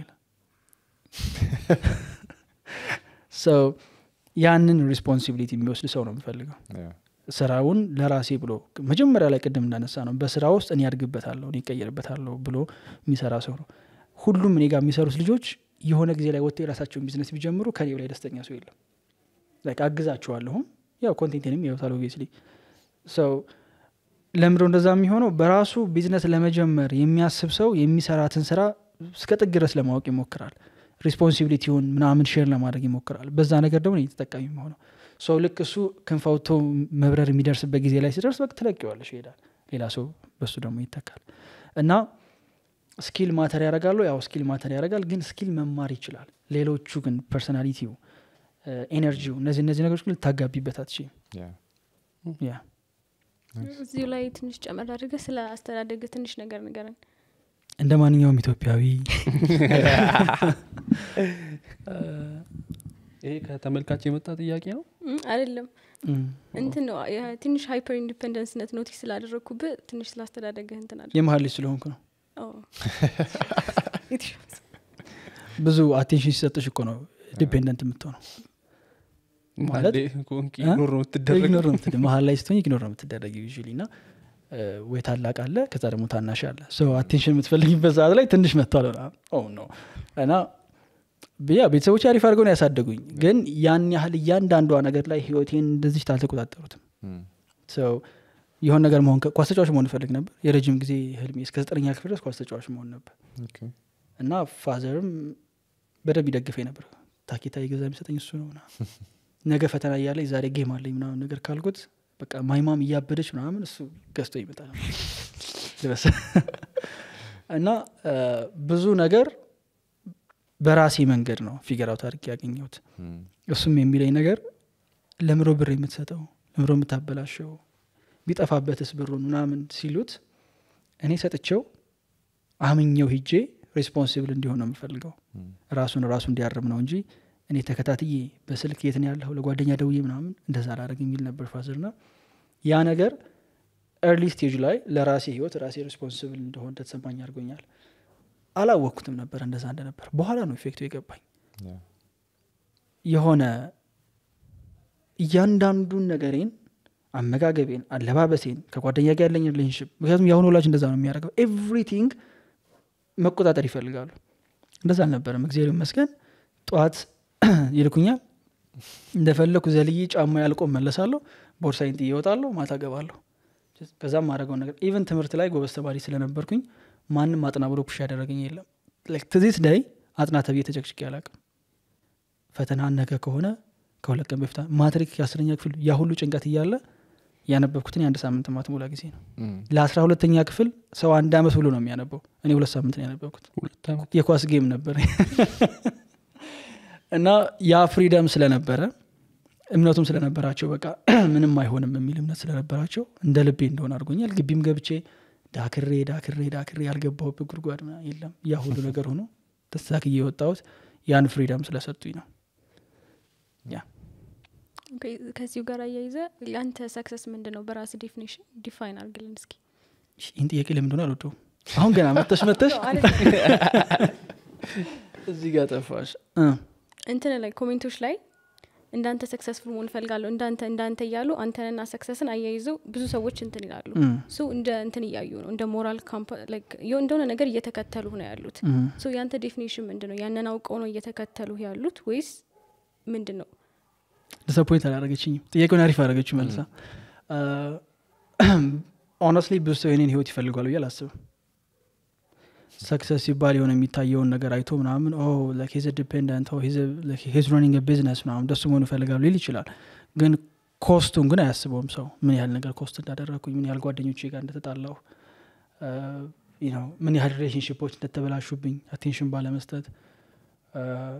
A: ሰው ያንን ሪስፖንሲቢሊቲ የሚወስድ ሰው ነው የምፈልገው
B: Yeah.
A: ስራውን ለራሴ ብሎ መጀመሪያ ላይ ቅድም እንዳነሳ ነው በስራ ውስጥ እኔ ያድግበታለሁ እኔ ይቀየርበታለሁ ብሎ የሚሰራ ሰው ነው ሁሉም እኔ ጋር የሚሰሩት ልጆች የሆነ ጊዜ ላይ ወጥተው የራሳቸውን ቢዝነስ ቢጀምሩ ከኔ ላይ ደስተኛ ሰው የለም ላይክ አግዛቸዋለሁም ያው ኮንቴንቴንም ያዩታል ኦብቪየስሊ ሰው ለምዶ እንደዛ የሚሆነው በራሱ ቢዝነስ ለመጀመር የሚያስብ ሰው የሚሰራትን ስራ እስከ ጥግ ድረስ ለማወቅ ይሞክራል ሪስፖንሲቢሊቲውን ምናምን ሼር ለማድረግ ይሞክራል በዛ ነገር ደግሞ እኔ ተጠቃሚ የሚሆነው ሰው ልክ እሱ ክንፍ አውጥቶ መብረር የሚደርስበት ጊዜ ላይ ሲደርስ በቃ ትለቂዋለሽ ይሄዳል ሌላ ሰው በሱ ደግሞ ይተካል እና ስኪል ማተር ያደርጋሉ ያው ስኪል ማተር ያደርጋል ግን ስኪል መማር ይችላል ሌሎቹ ግን ፐርሶናሊቲው ኤነርጂው እነዚህ እነዚህ ነገሮች ግን ልታጋቢበት አትችይም
B: ያ
A: ያ
D: እዚሁ ላይ ትንሽ ጨመር አድርገህ ስለ አስተዳደግ ትንሽ ነገር ንገረን
A: እንደ ማንኛውም ኢትዮጵያዊ
C: ይሄ ከተመልካች የመጣ ጥያቄ ነው
D: እም፣ አይደለም
A: እም፣
D: እንትን ነው ያ- ትንሽ ሃይፐር ኢንዲፐንደንስነት ኖቲስ ስላደረግኩብህ ትንሽ ስላስተዳደግህ እንትን አለ
A: የመሀል ልጅ ስለሆንኩ ነው ብዙ አቴንሽን ሲሰጥሽ እኮ ነው ዲፔንደንት የምትሆነው ማለት-
C: ኮንክ
A: እ?
C: ኢግኖር ነው የምትደረግ
A: ኢግኖር ነው የምትደ- መሀል ላይ ስትሆኝ ኢግኖር ነው የምትደረግ ዩዥሊ እና እ፣ ወይ ታላቅ አለ ከዛ ደግሞ ታናሽ አለ ሶ አቴንሽን የምትፈልጊበት ሰዓት ላይ ትንሽ መጥቷል ነው እና ያ ቤተሰቦች አሪፍ አድርገው ነው ያሳደጉኝ ግን ያን ያህል እያንዳንዷ ነገር ላይ ህይወቴን እንደዚህ አልተቆጣጠሩትም
B: እም፣
A: ሰው የሆነ ነገር መሆን ከ- ኳስ ተጫዋች መሆን እፈልግ ነበር የረጅም ጊዜ ህልሜ እስከ ዘጠነኛ ክፍል ድረስ ኳስ ተጫዋች መሆን ነበር
B: ኦኬ።
A: እና ፋዘርም በደንብ ይደግፈኝ ነበር ታኬታ የገዛ የሚሰጠኝ እሱ ነው ምናምን ነገ ፈተና እያለኝ ዛሬ ጌም አለኝ ምናምን ነገር ካልኩት በቃ ማይማም እያበደች ምናምን እሱ ገዝቶ ይመጣል ልበስ እና እ፣ ብዙ ነገር በራሴ መንገድ ነው ፊገር አውት አድርጌ ያገኘሁት
B: እም፣
A: እሱም የሚለኝ ነገር ለምሮ ብር የምትሰጠው ለምሮ የምታበላሸው ቢጠፋበትስ ብሩን ምናምን ሲሉት እኔ ሰጥቼው አምኘው ሂጄ ሬስፖንሲብል እንዲሆን ነው የምፈልገው
B: እም፣
A: ራሱን ራሱ እንዲያርም ነው እንጂ እኔ ተከታትዬ በስልክ የት ነው ያለኸው ለጓደኛ ደውዬ ምናምን እንደዛ ላደረግ የሚል ነበር ፋዘር ና ያ ነገር ኤርሊ ስቴጅ ላይ ለራሴ ህይወት ራሴ ሬስፖንሲብል እንደሆን እንደተሰማኝ አድርጎኛል አላወቅኩትም ነበር እንደዛ እንደነበር በኋላ ነው ኢፌክቱ የገባኝ
B: ያ
A: የሆነ እያንዳንዱን ነገሬን አመጋገቤን አለባበሴን ከጓደኛ ጋር ያለኝ ሪሌሽንሽፕ ምክንያቱም የአሁኑ ወላጅ እንደዛ ነው የሚያደርገው ኤቭሪቲንግ መቆጣጠር ይፈልጋሉ እንደዛ አልነበረም እግዚአብሔር ይመስገን ጠዋት ይልኩኛል እንደፈለኩ ዘልዬ ጫማ ያልቆ መለሳለሁ ቦርሳይን ጥዬ እወጣለሁ ማታ ገባለሁ ከዛም ማድረገው ነገር ኢቨን ትምህርት ላይ ጎበዝ ተማሪ ስለነበርኩኝ ማንም አጥና ብሎ ፑሽ ያደረገኝ የለም ትዚት ዳይ አጥና ተብዬ ተጨቅጭቄ አላቅም ፈተና ነገ ከሆነ ከሁለት ቀን በፊት ማትሪክ የአስረኛ ክፍል ያ ሁሉ ጭንቀት እያለ ያነበብኩትን የአንድ ሳምንት ማትሞላ ጊዜ ነው
B: እም፣
A: ለአስራ ሁለተኛ ክፍል ሰው አንድ አመት ብሎ ነው የሚያነበው እኔ ሁለት ሳምንት ነው ያነበብኩት
C: ሁለት ዓመት
A: የኳስ ጌም ነበር እና ያ ፍሪደም ስለነበረ እምነቱም ስለነበራቸው በቃ ምንም አይሆንም የሚል እምነት ስለነበራቸው እንደ ልቤ እንደሆነ አድርጎኛል ግቢም ገብቼ ዳክሬ ዳክሬ ዳክሬ ያልገባሁበት ጉድጓድ ምናምን የለም ያ ሁሉ ነገር ሆኖ ተስተካክዬ የወጣሁት ያን ፍሪደም ስለሰጡኝ ነው
D: ኦኬ፣ ከዚሁ ጋር አያይዘ ለአንተ ሰክሰስ ምንድን ነው በራስ ዴፊኒሽን ዲፋይን አርግልን እስኪ
A: ይህን ጥያቄ ለምን እንደሆነ አልወደውም አሁን ገና መተሽ መተሽ እዚህ ጋር ጠፋሽ እ፣
D: እንትን ላይ ኮሜንቶች ላይ እንዳንተ ሰክሰስፉል መሆን እፈልጋለሁ እንዳንተ እንዳንተ እያሉ አንተንና ሰክሰስን አያይዘው ብዙ ሰዎች እንትን ይላሉ
A: እ፣
D: ሱ እንደ እንትን እያዩ ነው እንደ ሞራል እንደሆነ ነገር እየተከተሉ ነው ያሉት
A: እ።
D: ሶ ያንተ ዴፊኒሽን ምንድን ነው ያንን አውቀው ነው እየተከተሉ ያሉት ወይስ ምንድን ነው
A: ዲስአፖይንት አላረገችኝም ጥያቄውን አሪፍ አረገችው መልሳ ኦነስትሊ ብዙ ሰው የኔን ህይወት ይፈልጓል ብዬ አላስብም ሰክሰስ ሲባል የሆነ የሚታየውን ነገር አይቶ ምናምን ሂዝ ዲፔንደንት ሂዝ ሮኒንግ ቢዝነስ ምናምን ደሱ መሆኑ ይፈልጋሉ ሊል ይችላል ግን ኮስቱን ግን አያስበውም ሰው ምን ያህል ነገር ኮስት እንዳደረግኩኝ ምን ያህል ጓደኞቼ ጋር እንደተጣላሁ እ፣ ነው ምን ያህል ሪሌሽንሽፖች እንደተበላሹብኝ አቴንሽን ባለመስጠት እ፣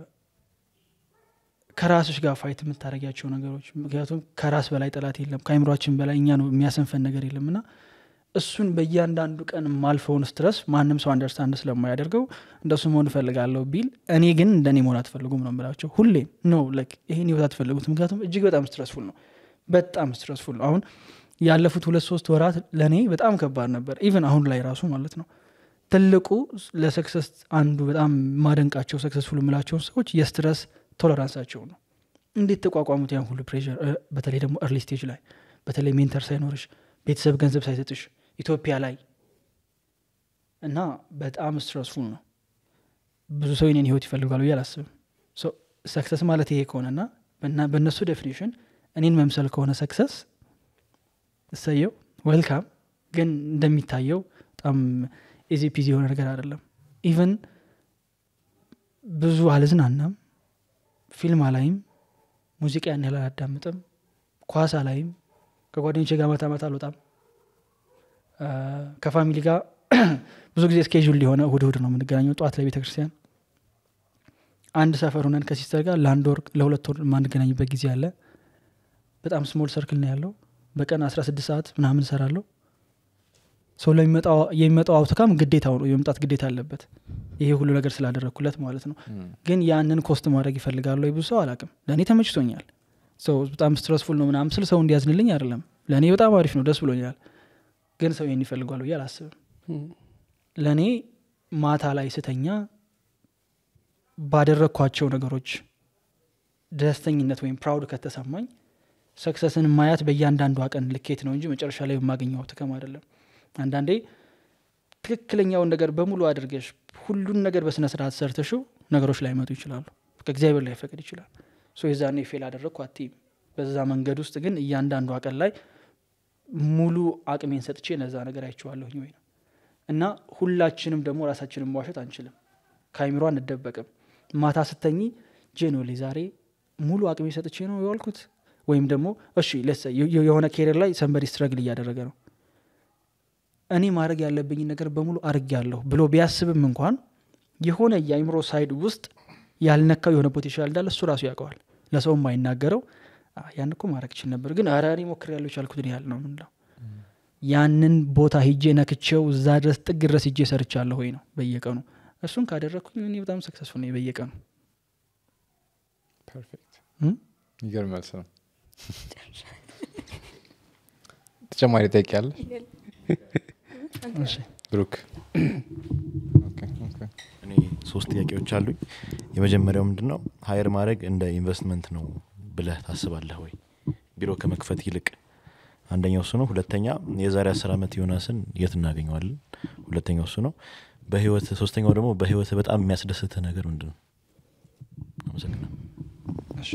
A: ከራስሽ ጋር ፋይት የምታደረጊያቸው ነገሮች ምክንያቱም ከራስ በላይ ጠላት የለም ከአይምሯችን በላይ እኛ ነው የሚያሰንፈን ነገር የለም እና እሱን በእያንዳንዱ ቀን ማልፈውን ስትረስ ማንም ሰው አንደርስታንድ ስለማያደርገው እንደሱ መሆን እፈልጋለሁ ቢል እኔ ግን እንደኔ መሆን አትፈልጉም ነው የምላቸው ሁሌም ኖ ላይክ ይሄን ህይወት አትፈልጉት ምክንያቱም እጅግ በጣም ስትረስፉል ነው በጣም ስትረስፉል ነው አሁን ያለፉት ሁለት ሶስት ወራት ለእኔ በጣም ከባድ ነበር ኢቨን አሁን ላይ ራሱ ማለት ነው ትልቁ ለሰክሰስ አንዱ በጣም ማደንቃቸው ሰክሰስፉል የምላቸውን ሰዎች የስትረስ ቶለራንሳቸው ነው እንዴት ተቋቋሙት ያን ሁሉ ፕሬር በተለይ ደግሞ እርሊ ስቴጅ ላይ በተለይ ሜንተር ሳይኖርሽ ቤተሰብ ገንዘብ ሳይሰጥሽ ኢትዮጵያ ላይ እና በጣም ስትረስፉል ነው ብዙ ሰው የኔን ህይወት ይፈልጋሉ ብዬ አላስብም ሰክሰስ ማለት ይሄ ከሆነና በእነሱ ዴፊኒሽን እኔን መምሰል ከሆነ ሰክሰስ እሰየው ዌልካም ግን እንደሚታየው በጣም ኢዚ ፒዚ የሆነ ነገር አይደለም ኢቨን ብዙ አልዝናናም ፊልም አላይም ሙዚቃ ያን ያህል አላዳምጥም ኳስ አላይም ከጓደኞቼ ጋር ማታ ማታ አልወጣም አ፣ ከፋሚሊ ጋር ብዙ ጊዜ ስኬጁል የሆነ እሁድ እሁድ ነው የምንገናኘው ጠዋት ላይ ቤተ ክርስቲያን አንድ ሰፈር ሆነን ከሲስተር ጋር ለአንድ ወር ለሁለት ወር የማንገናኝበት ጊዜ አለ በጣም ስሞል ሰርክል ነው ያለው በቀን 16 ሰዓት ምናምን እሰራለሁ ሰው የሚመጣው አውትካም ግዴታው ነው የመምጣት ግዴታ አለበት ይሄ ሁሉ ነገር ስላደረግኩለት ማለት ነው ግን ያንን ኮስት ማድረግ ይፈልጋሉ ወይ ብዙ ሰው አላቅም ለእኔ ተመችቶኛል ሰው በጣም ስትረስፉል ነው ምናምን ስል ሰው እንዲያዝንልኝ አይደለም ለእኔ በጣም አሪፍ ነው ደስ ብሎኛል ግን ሰው ይህን ይፈልጓል ብዬ አላስብም ለእኔ ማታ ላይ ስተኛ ባደረግኳቸው ነገሮች ደስተኝነት ወይም ፕራውድ ከተሰማኝ ሰክሰስን ማያት በእያንዳንዷ ቀን ልኬት ነው እንጂ መጨረሻ ላይ የማገኘው ትከም አይደለም አንዳንዴ ትክክለኛውን ነገር በሙሉ አድርገሽ ሁሉን ነገር በስነ ስርዓት ሰርተሽው ነገሮች ላይ መጡ ይችላሉ ከእግዚአብሔር ላይ ፈቅድ ይችላል ሶ የዛኔ ፌል አደረግኩ አትይም በዛ መንገድ ውስጥ ግን እያንዳንዷ ቀን ላይ ሙሉ አቅሜን ሰጥቼ ነዛ ነገር አይችዋለሁኝ ወይ ነው እና ሁላችንም ደግሞ ራሳችንን መዋሸት አንችልም ከአይምሮ አንደበቅም ማታ ስተኝ ጄኖሌ ዛሬ ሙሉ አቅሜ ሰጥቼ ነው የዋልኩት ወይም ደግሞ እሺ ለሰ የሆነ ኬሪር ላይ ሰንበዲ ስትረግል እያደረገ ነው እኔ ማድረግ ያለብኝን ነገር በሙሉ አርግ ያለሁ ብሎ ቢያስብም እንኳን የሆነ የአይምሮ ሳይድ ውስጥ ያልነካው የሆነ ፖቴንሻል እንዳለ እሱ ራሱ ያውቀዋል ለሰው የማይናገረው ያን እኮ ማድረግ ችል ነበር ግን ኧረ እኔ ሞክር ያለው ቻልኩትን ያህል ነው ምንለው ያንን ቦታ ሂጄ ነክቼው እዛ ድረስ ጥግ ድረስ ሂጄ ሰርቻለሁ ወይ ነው በየቀኑ እሱን ካደረግኩኝ እኔ በጣም ሰክሰስፉል ነው በየቀኑ
B: ፐርፌክት
A: እም?
B: ይገርም መልስ ነው ተጨማሪ ጠይቅ ያለ
A: እሺ
B: ብሩክ ኦኬ፣ ኦኬ።
E: እኔ ሶስት ጥያቄዎች አሉኝ የመጀመሪያው ምንድን ነው ሀየር ማድረግ እንደ ኢንቨስትመንት ነው ብለህ ታስባለህ ወይ ቢሮ ከመክፈት ይልቅ አንደኛው እሱ ነው ሁለተኛ የዛሬ አስር ዓመት ዮናስን የት እናገኘዋለን ሁለተኛው እሱ ነው በህይወት ሶስተኛው ደግሞ በህይወት በጣም የሚያስደስትህ ነገር ምንድን ነው አመሰግናለሁ
B: እሺ።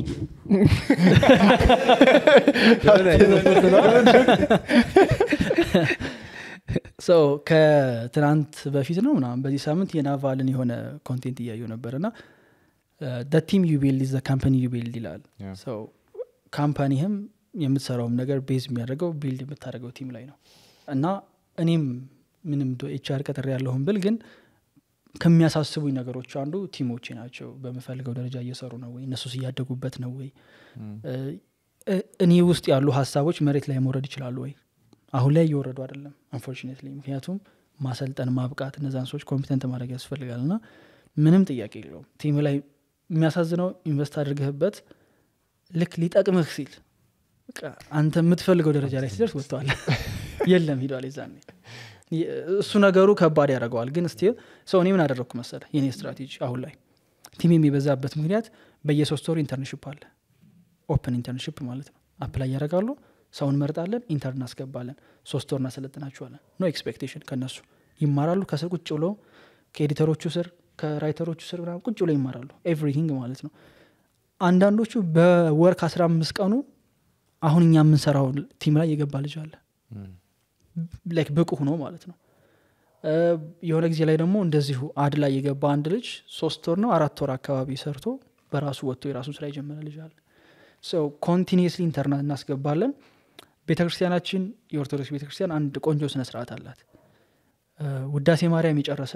A: ሰው ከትናንት በፊት ነው ምናምን በዚህ ሳምንት የናቫልን የሆነ ኮንቴንት እያዩ ነበር እና ቲም ዩ ቢልድ ዘ ካምፓኒ ዩ ቢልድ ይላል
B: Yeah.
A: ሰው ካምፓኒህም የምትሰራውም ነገር ቤዝ የሚያደርገው ቢልድ የምታደርገው ቲም ላይ ነው እና እኔም ምንም ኤችአር ቀጥሬ ያለሁም ብል ግን ከሚያሳስቡኝ ነገሮች አንዱ ቲሞቼ ናቸው በምፈልገው ደረጃ እየሰሩ ነው ወይ እነሱስ እያደጉበት ነው ወይ እ- እ- እኔ ውስጥ ያሉ ሀሳቦች መሬት ላይ መውረድ ይችላሉ ወይ አሁን ላይ እየወረዱ አይደለም አንፎርቹኔትሊ ምክንያቱም ማሰልጠን ማብቃት እነዛን ሰዎች ኮምፒተንት ማድረግ ያስፈልጋል እና ምንም ጥያቄ የለውም ቲም ላይ የሚያሳዝነው ኢንቨስት አድርገህበት ልክ ሊጠቅምህ ሲል በቃ አንተ የምትፈልገው ደረጃ ላይ ሲደርስ ወጥተዋል የለም ሂዷል ዛኔ እሱ ነገሩ ከባድ ያደርገዋል ግን ስቲል ሰው እኔ ምን አደረግኩ መሰለ የኔ ስትራቴጂ አሁን ላይ ቲም የሚበዛበት ምክንያት በየሶስት ወሩ ኢንተርንሽፕ አለ ኦፕን ኢንተርንሽፕ ማለት ነው አፕላይ ያደርጋሉ ሰውን መርጣለን ኢንተርን እናስገባለን ሶስት ወር እናሰለጥናችኋለን ኖ ኤክስፔክቴሽን ከነሱ ይማራሉ ከስር ቁጭ ብሎ ከኤዲተሮቹ ስር ከራይተሮቹ ስር ምናምን ቁጭ ብሎ ይማራሉ ኤቭሪቲንግ ማለት ነው አንዳንዶቹ በወር ከአስራ አምስት ቀኑ አሁን እኛ የምንሰራው ቲም ላይ የገባ ልጅ አለ ላይክ ብቁ ሆኖ ማለት ነው እ፣ የሆነ ጊዜ ላይ ደግሞ እንደዚሁ አድ ላይ የገባ አንድ ልጅ ሶስት ወር ነው አራት ወር አካባቢ ሰርቶ በራሱ ወጥቶ የራሱን ስራ የጀመረ ልጅ አለ ሰው ኮንቲኒስሊ ኢንተርናት እናስገባለን ቤተ ክርስቲያናችን የኦርቶዶክስ ቤተ ክርስቲያን አንድ ቆንጆ ስነ ስርዓት አላት እ፣ ውዳሴ ማርያም የጨረሰ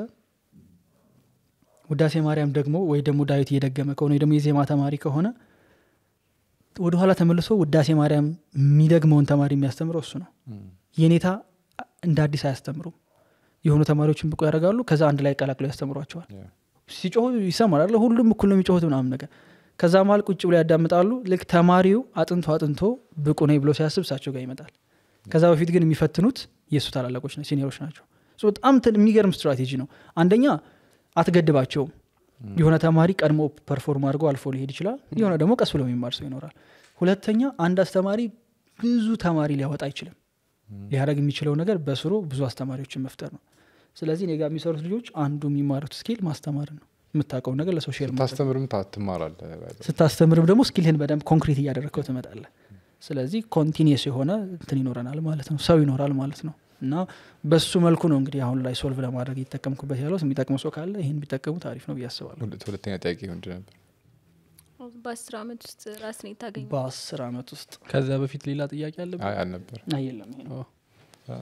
A: ውዳሴ ማርያም ደግሞ ወይ ደግሞ ዳዊት እየደገመ ከሆነ ወይ ደግሞ የዜማ ተማሪ ከሆነ ወደኋላ ተመልሶ ውዳሴ ማርያም የሚደግመውን ተማሪ የሚያስተምረው እሱ ነው የኔታ እንደ አዲስ አያስተምሩም የሆኑ ተማሪዎችን ብቁ ያደርጋሉ ከዛ አንድ ላይ ቀላቅለው ያስተምሯቸዋል
B: Yeah.
A: ሲጮሁ ይሰማል አይደለ? ሁሉም እኩል ነው የሚጮሁት ምናምን ነገር ከዛ መሀል ቁጭ ብሎ ያዳምጣሉ ልክ ተማሪው አጥንቶ አጥንቶ ብቁ ነኝ ብሎ ሲያስብ እሳቸው ጋር ይመጣል ከዛ በፊት ግን የሚፈትኑት የእሱ ታላላቆች ነው ሲኒሮች ናቸው ሶ በጣም ትን- የሚገርም ስትራቴጂ ነው አንደኛ አትገድባቸውም የሆነ ተማሪ ቀድሞ ፐርፎርም አድርጎ አልፎ ሊሄድ ይችላል የሆነ ደግሞ ቀስ ብሎ የሚማር ሰው ይኖራል ሁለተኛ አንድ አስተማሪ ብዙ ተማሪ ሊያወጣ አይችልም ሊያደረግ የሚችለው ነገር በስሩ ብዙ አስተማሪዎችን መፍጠር ነው ስለዚህ እኔ ጋር የሚሰሩት ልጆች አንዱ የሚማሩት ስኪል ማስተማር ነው የምታውቀውን ነገር ለሰው ሼር ማድረግ
B: ታስተምርም ታ- ትማራለህ
A: ስታስተምርም ደግሞ ስኪልህን በደንብ ኮንክሪት እያደረግከው ትመጣለህ ስለዚህ ኮንቲኒየስ የሆነ እንትን ይኖረናል ማለት ነው ሰው ይኖራል ማለት ነው እና በሱ መልኩ ነው እንግዲህ አሁን ላይ ሶልቭ ለማድረግ እየተጠቀምኩበት ያለው የሚጠቅሙ ሰው ካለ ይህን ቢጠቀሙ ታሪፍ ነው ብዬ አስባለሁ
B: ሁለት- ሁለተኛ ጥያቄ ምንድን ነበር
D: በአስር አመት ውስጥ ራስን የታገኘ
A: በአስር አመት ውስጥ
C: ከዛ በፊት ሌላ ጥያቄ አለብን
B: አይ አልነበር
A: አየለም ይሄ ነው
C: ኦ፣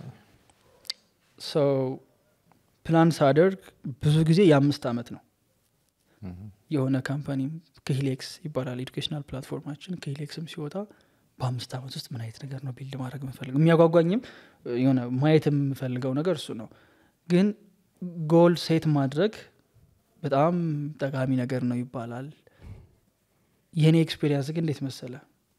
A: ሰው ፕላን ሳደርግ ብዙ ጊዜ የአምስት አመት ነው የሆነ ካምፓኒ ክሂሌክስ ይባላል ኤዱኬሽናል ፕላትፎርማችን ክሂሌክስም ሲወጣ በአምስት አመት ውስጥ ምን አይነት ነገር ነው ቢልድ ማድረግ የምፈልገው የሚያጓጓኝም የሆነ ማየት የምፈልገው ነገር እሱ ነው ግን ጎል ሴት ማድረግ በጣም ጠቃሚ ነገር ነው ይባላል የእኔ ኤክስፔሪንስ ግን እንዴት መሰለ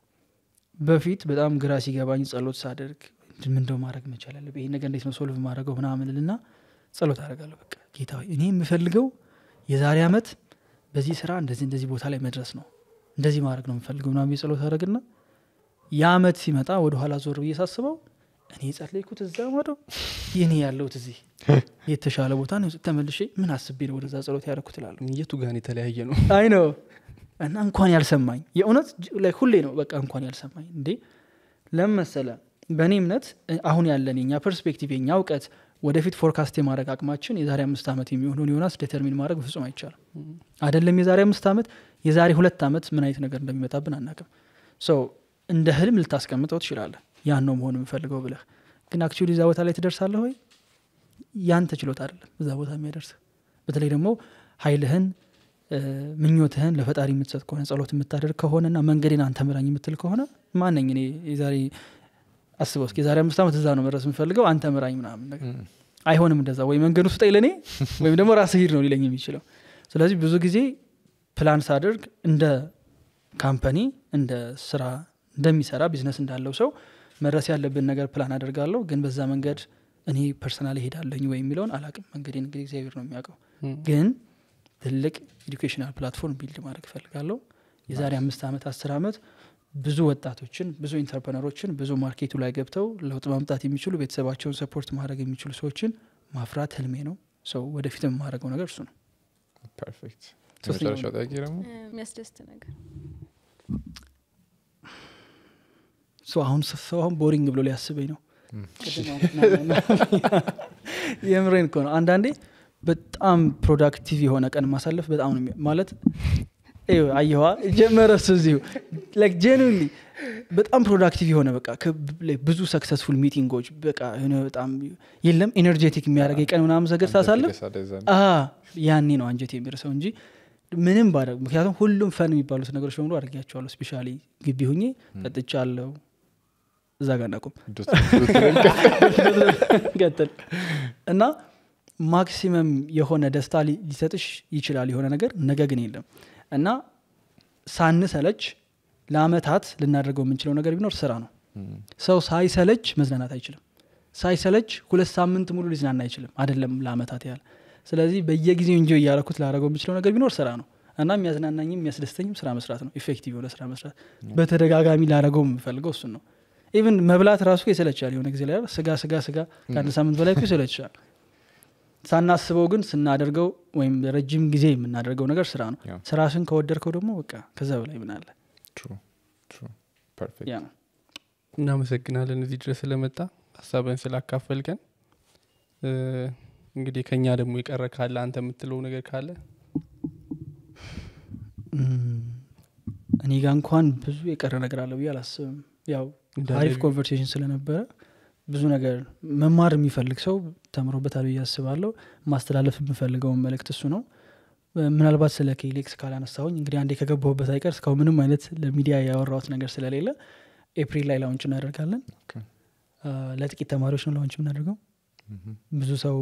A: በፊት በጣም ግራ ሲገባኝ ጸሎት ሳደርግ ምንደው ማድረግ መቻል አለብኝ ይሄን ነገር እንዴት ነው ሶልቭ ማድረገው ምናምን ልና ጸሎት አደርጋለሁ በቃ ጌታ ሆይ እኔ የምፈልገው የዛሬ አመት በዚህ ስራ እንደዚህ እንደዚህ ቦታ ላይ መድረስ ነው እንደዚህ ማድረግ ነው የምፈልገው ምናምን ብዬ ጸሎት አደረግና የአመት ሲመጣ ወደ ኋላ ዞር ብዬ ሳስበው እኔ የጸለይኩት እዛ ማዶ የኔ ያለሁት እዚህ የተሻለ ቦታ ነው ተመልሼ ምን አስቤ ነው ወደዛ ጸሎት ያደረኩት እላለሁ
C: የቱ ጋን የተለያየ ነው
A: አይ ነው እና እንኳን ያልሰማኝ የእውነት ጅ- ላይ ሁሌ ነው በቃ እንኳን ያልሰማኝ እንዴ ለምን መሰለ በእኔ እምነት እ- አሁን ያለን የኛ ፐርስፔክቲቭ የኛ እውቀት ወደፊት ፎርካስት የማድረግ አቅማችን የዛሬ አምስት ዓመት የሚሆነውን ዮናስ ዴተርሚን ማድረግ በፍጹም አይቻልም አይደለም የዛሬ አምስት ዓመት የዛሬ ሁለት ዓመት ምን አይነት ነገር እንደሚመጣብን አናቅም ሰው እንደ ህልም ልታስቀምጠው ትችላለህ ያን ነው መሆን የምፈልገው ብለህ ግን አክቹዋሊ እዛ ቦታ ላይ ትደርሳለህ ወይ ያንተ ችሎታ አይደለም እዛ ቦታ የሚያደርስ በተለይ ደግሞ ኃይልህን እ፣ ምኞትህን ለፈጣሪ የምትሰጥ ከሆነ ጸሎት የምታደርግ ከሆነና መንገዴን አንተ ምራኝ የምትል ከሆነ ማነኝ እኔ የዛሬ አስበው እስኪ የዛሬ አምስት ዓመት እዛ ነው መድረስ የምፈልገው አንተ ምራኝ ምናምን ነገር አይሆንም እንደዛ ወይ መንገዱ ስጠኝ ለእኔ ወይም ደግሞ ራስህ ሂድ ነው ሊለኝ የሚችለው ስለዚህ ብዙ ጊዜ ፕላን ሳደርግ እንደ ካምፓኒ እንደ ስራ እንደሚሰራ ቢዝነስ እንዳለው ሰው መድረስ ያለብን ነገር ፕላን አደርጋለሁ ግን በዛ መንገድ እኔ ፐርሰናል ሄዳለኝ ወይ የሚለውን አላቅም መንገዴን እንግዲህ እግዚአብሔር ነው የሚያውቀው ግን ትልቅ ኤዱኬሽናል ፕላትፎርም ቢልድ ማድረግ እፈልጋለሁ የዛሬ አምስት ዓመት አስር ዓመት ብዙ ወጣቶችን ብዙ ኢንተርፕረነሮችን ብዙ ማርኬቱ ላይ ገብተው ለውጥ ማምጣት የሚችሉ ቤተሰባቸውን ሰፖርት ማድረግ የሚችሉ ሰዎችን ማፍራት ህልሜ ነው ሰው ወደፊት የማድረገው ነገር እሱ ነው
B: ፐርፌክት
A: ሶስተኛው
B: የመጨረሻው ጥያቄ ደግሞ
D: እ፣ የሚያስደስት ነገር
A: ሰው አሁን ሰው አሁን ቦሪንግ ብሎ ሊያስበኝ ነው
B: ም።
A: ቅድም አሁን- የምሬን እኮ ነው አንዳንዴ በጣም ፕሮዳክቲቭ የሆነ ቀን ማሳለፍ በጣም ነው የሚ- ማለት ይኸው አየዋ ጀመረ እሱ እዚሁ ላይክ ጄኑዊንሊ በጣም ፕሮዳክቲቭ የሆነ በቃ ከብ- like ብዙ ሰክሰስፉል ሚቲንጎች በቃ የሆነ በጣም የለም ኤነርጄቲክ የሚያደርግ የቀን ምናምን ነገር ሳሳልፍ
B: ደሳደ እዛ ነው።
A: አ ያኔ ነው አንጀት የሚርሰው እንጂ ምንም ባደርግ ምክንያቱም ሁሉም ፈን የሚባሉት ነገሮች በሙሉ አድርጊያቸዋለሁ ስፔሻሊ ግቢ ሁኜ ጠጥቻለሁ እዛ ጋር እናቁም
B: ዶት- ዶት-
A: ቀጥል እና ማክሲመም የሆነ ደስታ ሊ- ሊሰጥሽ ይችላል የሆነ ነገር ነገ ግን የለም እና ሳንሰለች ለአመታት ልናደርገው የምንችለው ነገር ቢኖር ስራ ነው
B: ም።
A: ሰው ሳይሰለች መዝናናት አይችልም ሳይሰለች ሁለት ሳምንት ሙሉ ሊዝናና አይችልም አይደለም ለአመታት ያህል ስለዚህ በየጊዜው እንጂ እያረኩት ላደረገው የምችለው ነገር ቢኖር ስራ ነው እና የሚያዝናናኝም የሚያስደስተኝም ስራ መስራት ነው ኢፌክቲቭ የሆነ ስራ መስራት በተደጋጋሚ ላደረገው የምፈልገው እሱን ነው ኢቭን መብላት ራሱ ይሰለቻል የሆነ ጊዜ ላይ አይደል? ስጋ ስጋ ስጋ ከአንድ ሳምንት በላይ እኮ ይሰለቻል ሳናስበው ግን ስናደርገው ወይም ረጅም ጊዜ የምናደርገው ነገር ስራ ነው
B: ያው።
A: ስራሽን ከወደድከው ደግሞ በቃ ከዛ በላይ ምን አለ
B: True, true. Perfect.
A: ያ ነው
C: እናመሰግናለን እዚህ ድረስ ስለመጣ ሀሳብን ስላካፈልከን እ፣ እንግዲህ ከኛ ደግሞ የቀረ ካለ አንተ የምትለው ነገር ካለ
A: እም፣ እኔ ጋ እንኳን ብዙ የቀረ ነገር አለ ብዬ አላስብም ያው
C: እንዳለ
A: አሪፍ ኮንቨርሴሽን ስለነበረ ብዙ ነገር መማር የሚፈልግ ሰው ተምሮበታል ብዬ አስባለሁ ማስተላለፍ የምፈልገውን መልእክት እሱ ነው እ፣ ምናልባት ስለ ኬሌክስ ካላነሳሁኝ እንግዲህ አንዴ ከገባሁበት አይቀር እስካሁን ምንም አይነት ለሚዲያ ያወራሁት ነገር ስለሌለ ኤፕሪል ላይ ላውንች እናደርጋለን
B: ኦኬ።
A: አ፣ ለጥቂት ተማሪዎች ነው ላውንች የምናደርገው
B: Mhm.
A: ብዙ ሰው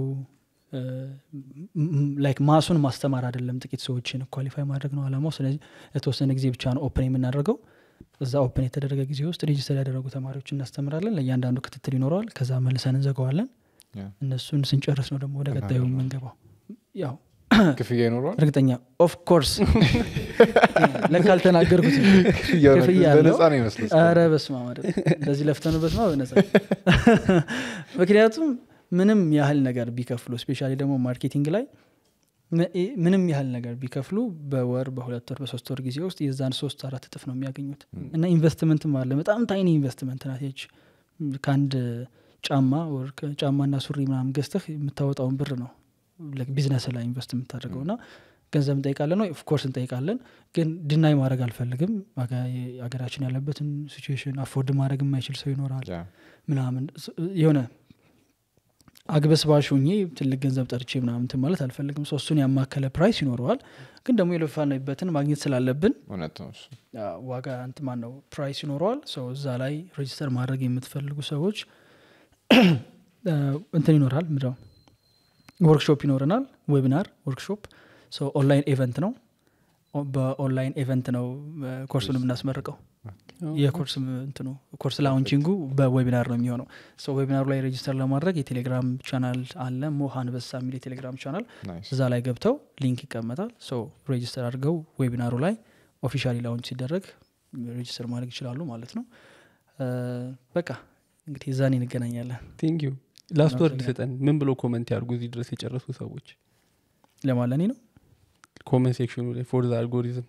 A: ላይክ ማሱን ማስተማር አይደለም ጥቂት ሰዎችን ኳሊፋይ ማድረግ ነው አላማው ስለዚህ ለተወሰነ ጊዜ ብቻ ነው ኦፕን የምናደርገው እዛ ኦፕን የተደረገ ጊዜ ውስጥ ሬጅስተር ያደረጉ ተማሪዎች እናስተምራለን ለእያንዳንዱ ክትትል ይኖረዋል ከዛ መልሰን እንዘገዋለን
B: ያ።
A: እነሱን ስንጨርስ ነው ደግሞ ወደ ቀጣዩ የምንገባው ያው
B: ክፍያ ይኖረዋል
A: እርግጠኛ ኦፍ ኮርስ ለካ አልተናገርኩት
B: ክፍያው ነው-
A: ክፍያ አለው።
B: በነፃ ነው ይመስል
A: ኧረ በስመ አብ አይደል እንደዚህ ለፍተንበት ማ በነፃ ምክንያቱም ምንም ያህል ነገር ቢከፍሉ ስፔሻሊ ደግሞ ማርኬቲንግ ላይ ም- ኢ- ምንም ያህል ነገር ቢከፍሉ በወር በሁለት ወር በሶስት ወር ጊዜ ውስጥ የዛን ሶስት አራት እጥፍ ነው የሚያገኙት እና ኢንቨስትመንትም አለ በጣም ታይኒ ኢንቨስትመንት ናት ይች ከአንድ ጫማ ወር ጫማና ሱሪ ምናምን ገዝተህ የምታወጣውን ብር ነው ቢዝነስ ላይ ኢንቨስት የምታደርገው እና ገንዘብ እንጠይቃለን ነው ኦፍኮርስ እንጠይቃለን ግን ድናይ ማድረግ አልፈልግም አገ- ሀገራችን ያለበትን ሲቹዌሽን አፎርድ ማድረግ የማይችል ሰው ይኖራል
B: ያ
A: ምናምን ስ- የሆነ አግበስባሽ ሆኜ ትልቅ ገንዘብ ጠርቼ ምናምን እንትን ማለት አልፈልግም ሰው እሱን ያማከለ ፕራይስ ይኖረዋል ግን ደግሞ የለፋንበትን ማግኘት ስላለብን
B: እውነት ነው እሱ
A: አ፣ ዋጋ እንት ማን ነው ፕራይስ ይኖረዋል ሰው እዛ ላይ ሬጅስተር ማድረግ የምትፈልጉ ሰዎች አ፣ እንትን ይኖራል ምድው ወርክሾፕ ይኖረናል ዌቢናር ወርክሾፕ ሰው ኦንላይን ኤቨንት ነው ኦ- በኦንላይን ኤቨንት ነው አ፣ ኮርሱን የምናስመርቀው የኮርስ እንትኑ ኮርስ ላውንቺንጉ በዌቢናር ነው የሚሆነው ሰው ዌቢናሩ ላይ ሬጅስተር ለማድረግ የቴሌግራም ቻናል አለ ሞሃ አንበሳ የሚል የቴሌግራም ቻናል
B: ናይስ
A: እዛ ላይ ገብተው ሊንክ ይቀመጣል ሶ ሬጅስተር አድርገው ዌቢናሩ ላይ ኦፊሻሊ ላውንች ሲደረግ ሬጅስተር ማድረግ ይችላሉ ማለት ነው እ፣ በቃ እንግዲህ እዛኔ እንገናኛለን
C: ቴንክ ዩ ላስት ወርድ
A: አመሰግናለሁ።
C: ስጠን ምን ብሎ ኮመንት ያርጉ እዚህ ድረስ የጨረሱ ሰዎች
A: ለማለኔ ነው
C: ኮመንት ሴክሽኑ ላይ ፎር ዘ አልጎሪዝም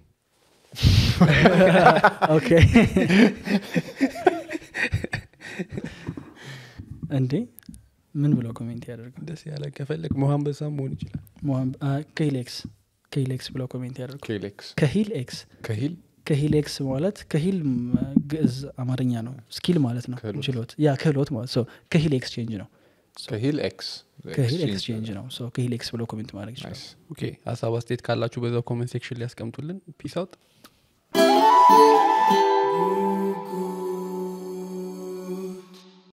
A: ኦኬ እንዴ ምን ብለው ኮሜንት ያደርጉ
C: ደስ ያለ ከፈለግ መሀን በሳም መሆን ይችላል
A: ከሂል ኤክስ ከሂል ኤክስ ብለው ኮሜንት ያደርጉ
B: ኬሌክስ
A: ከሂል ኤክስ
B: ከሂል
A: ከሂል ኤክስ ማለት ከሂል ም፣ ግዕዝ አማርኛ ነው ስኪል ማለት ነው
B: ክህሎት።
A: ችሎት ያ ክህሎት ማለት ሰው ከሂል ኤክስቼንጅ ነው
B: ከሂል ኤክስ
A: ከሂል ኤክስቼንጅ ነው ሰው ከሂል ኤክስ ብለው ኮሜንት ማድረግ ይችላል
B: ናይስ
C: ኦኬ ሀሳብ አስተያየት ካላችሁ በዛው ኮመንት ሴክሽን ሊያስቀምጡልን ፒስ አውት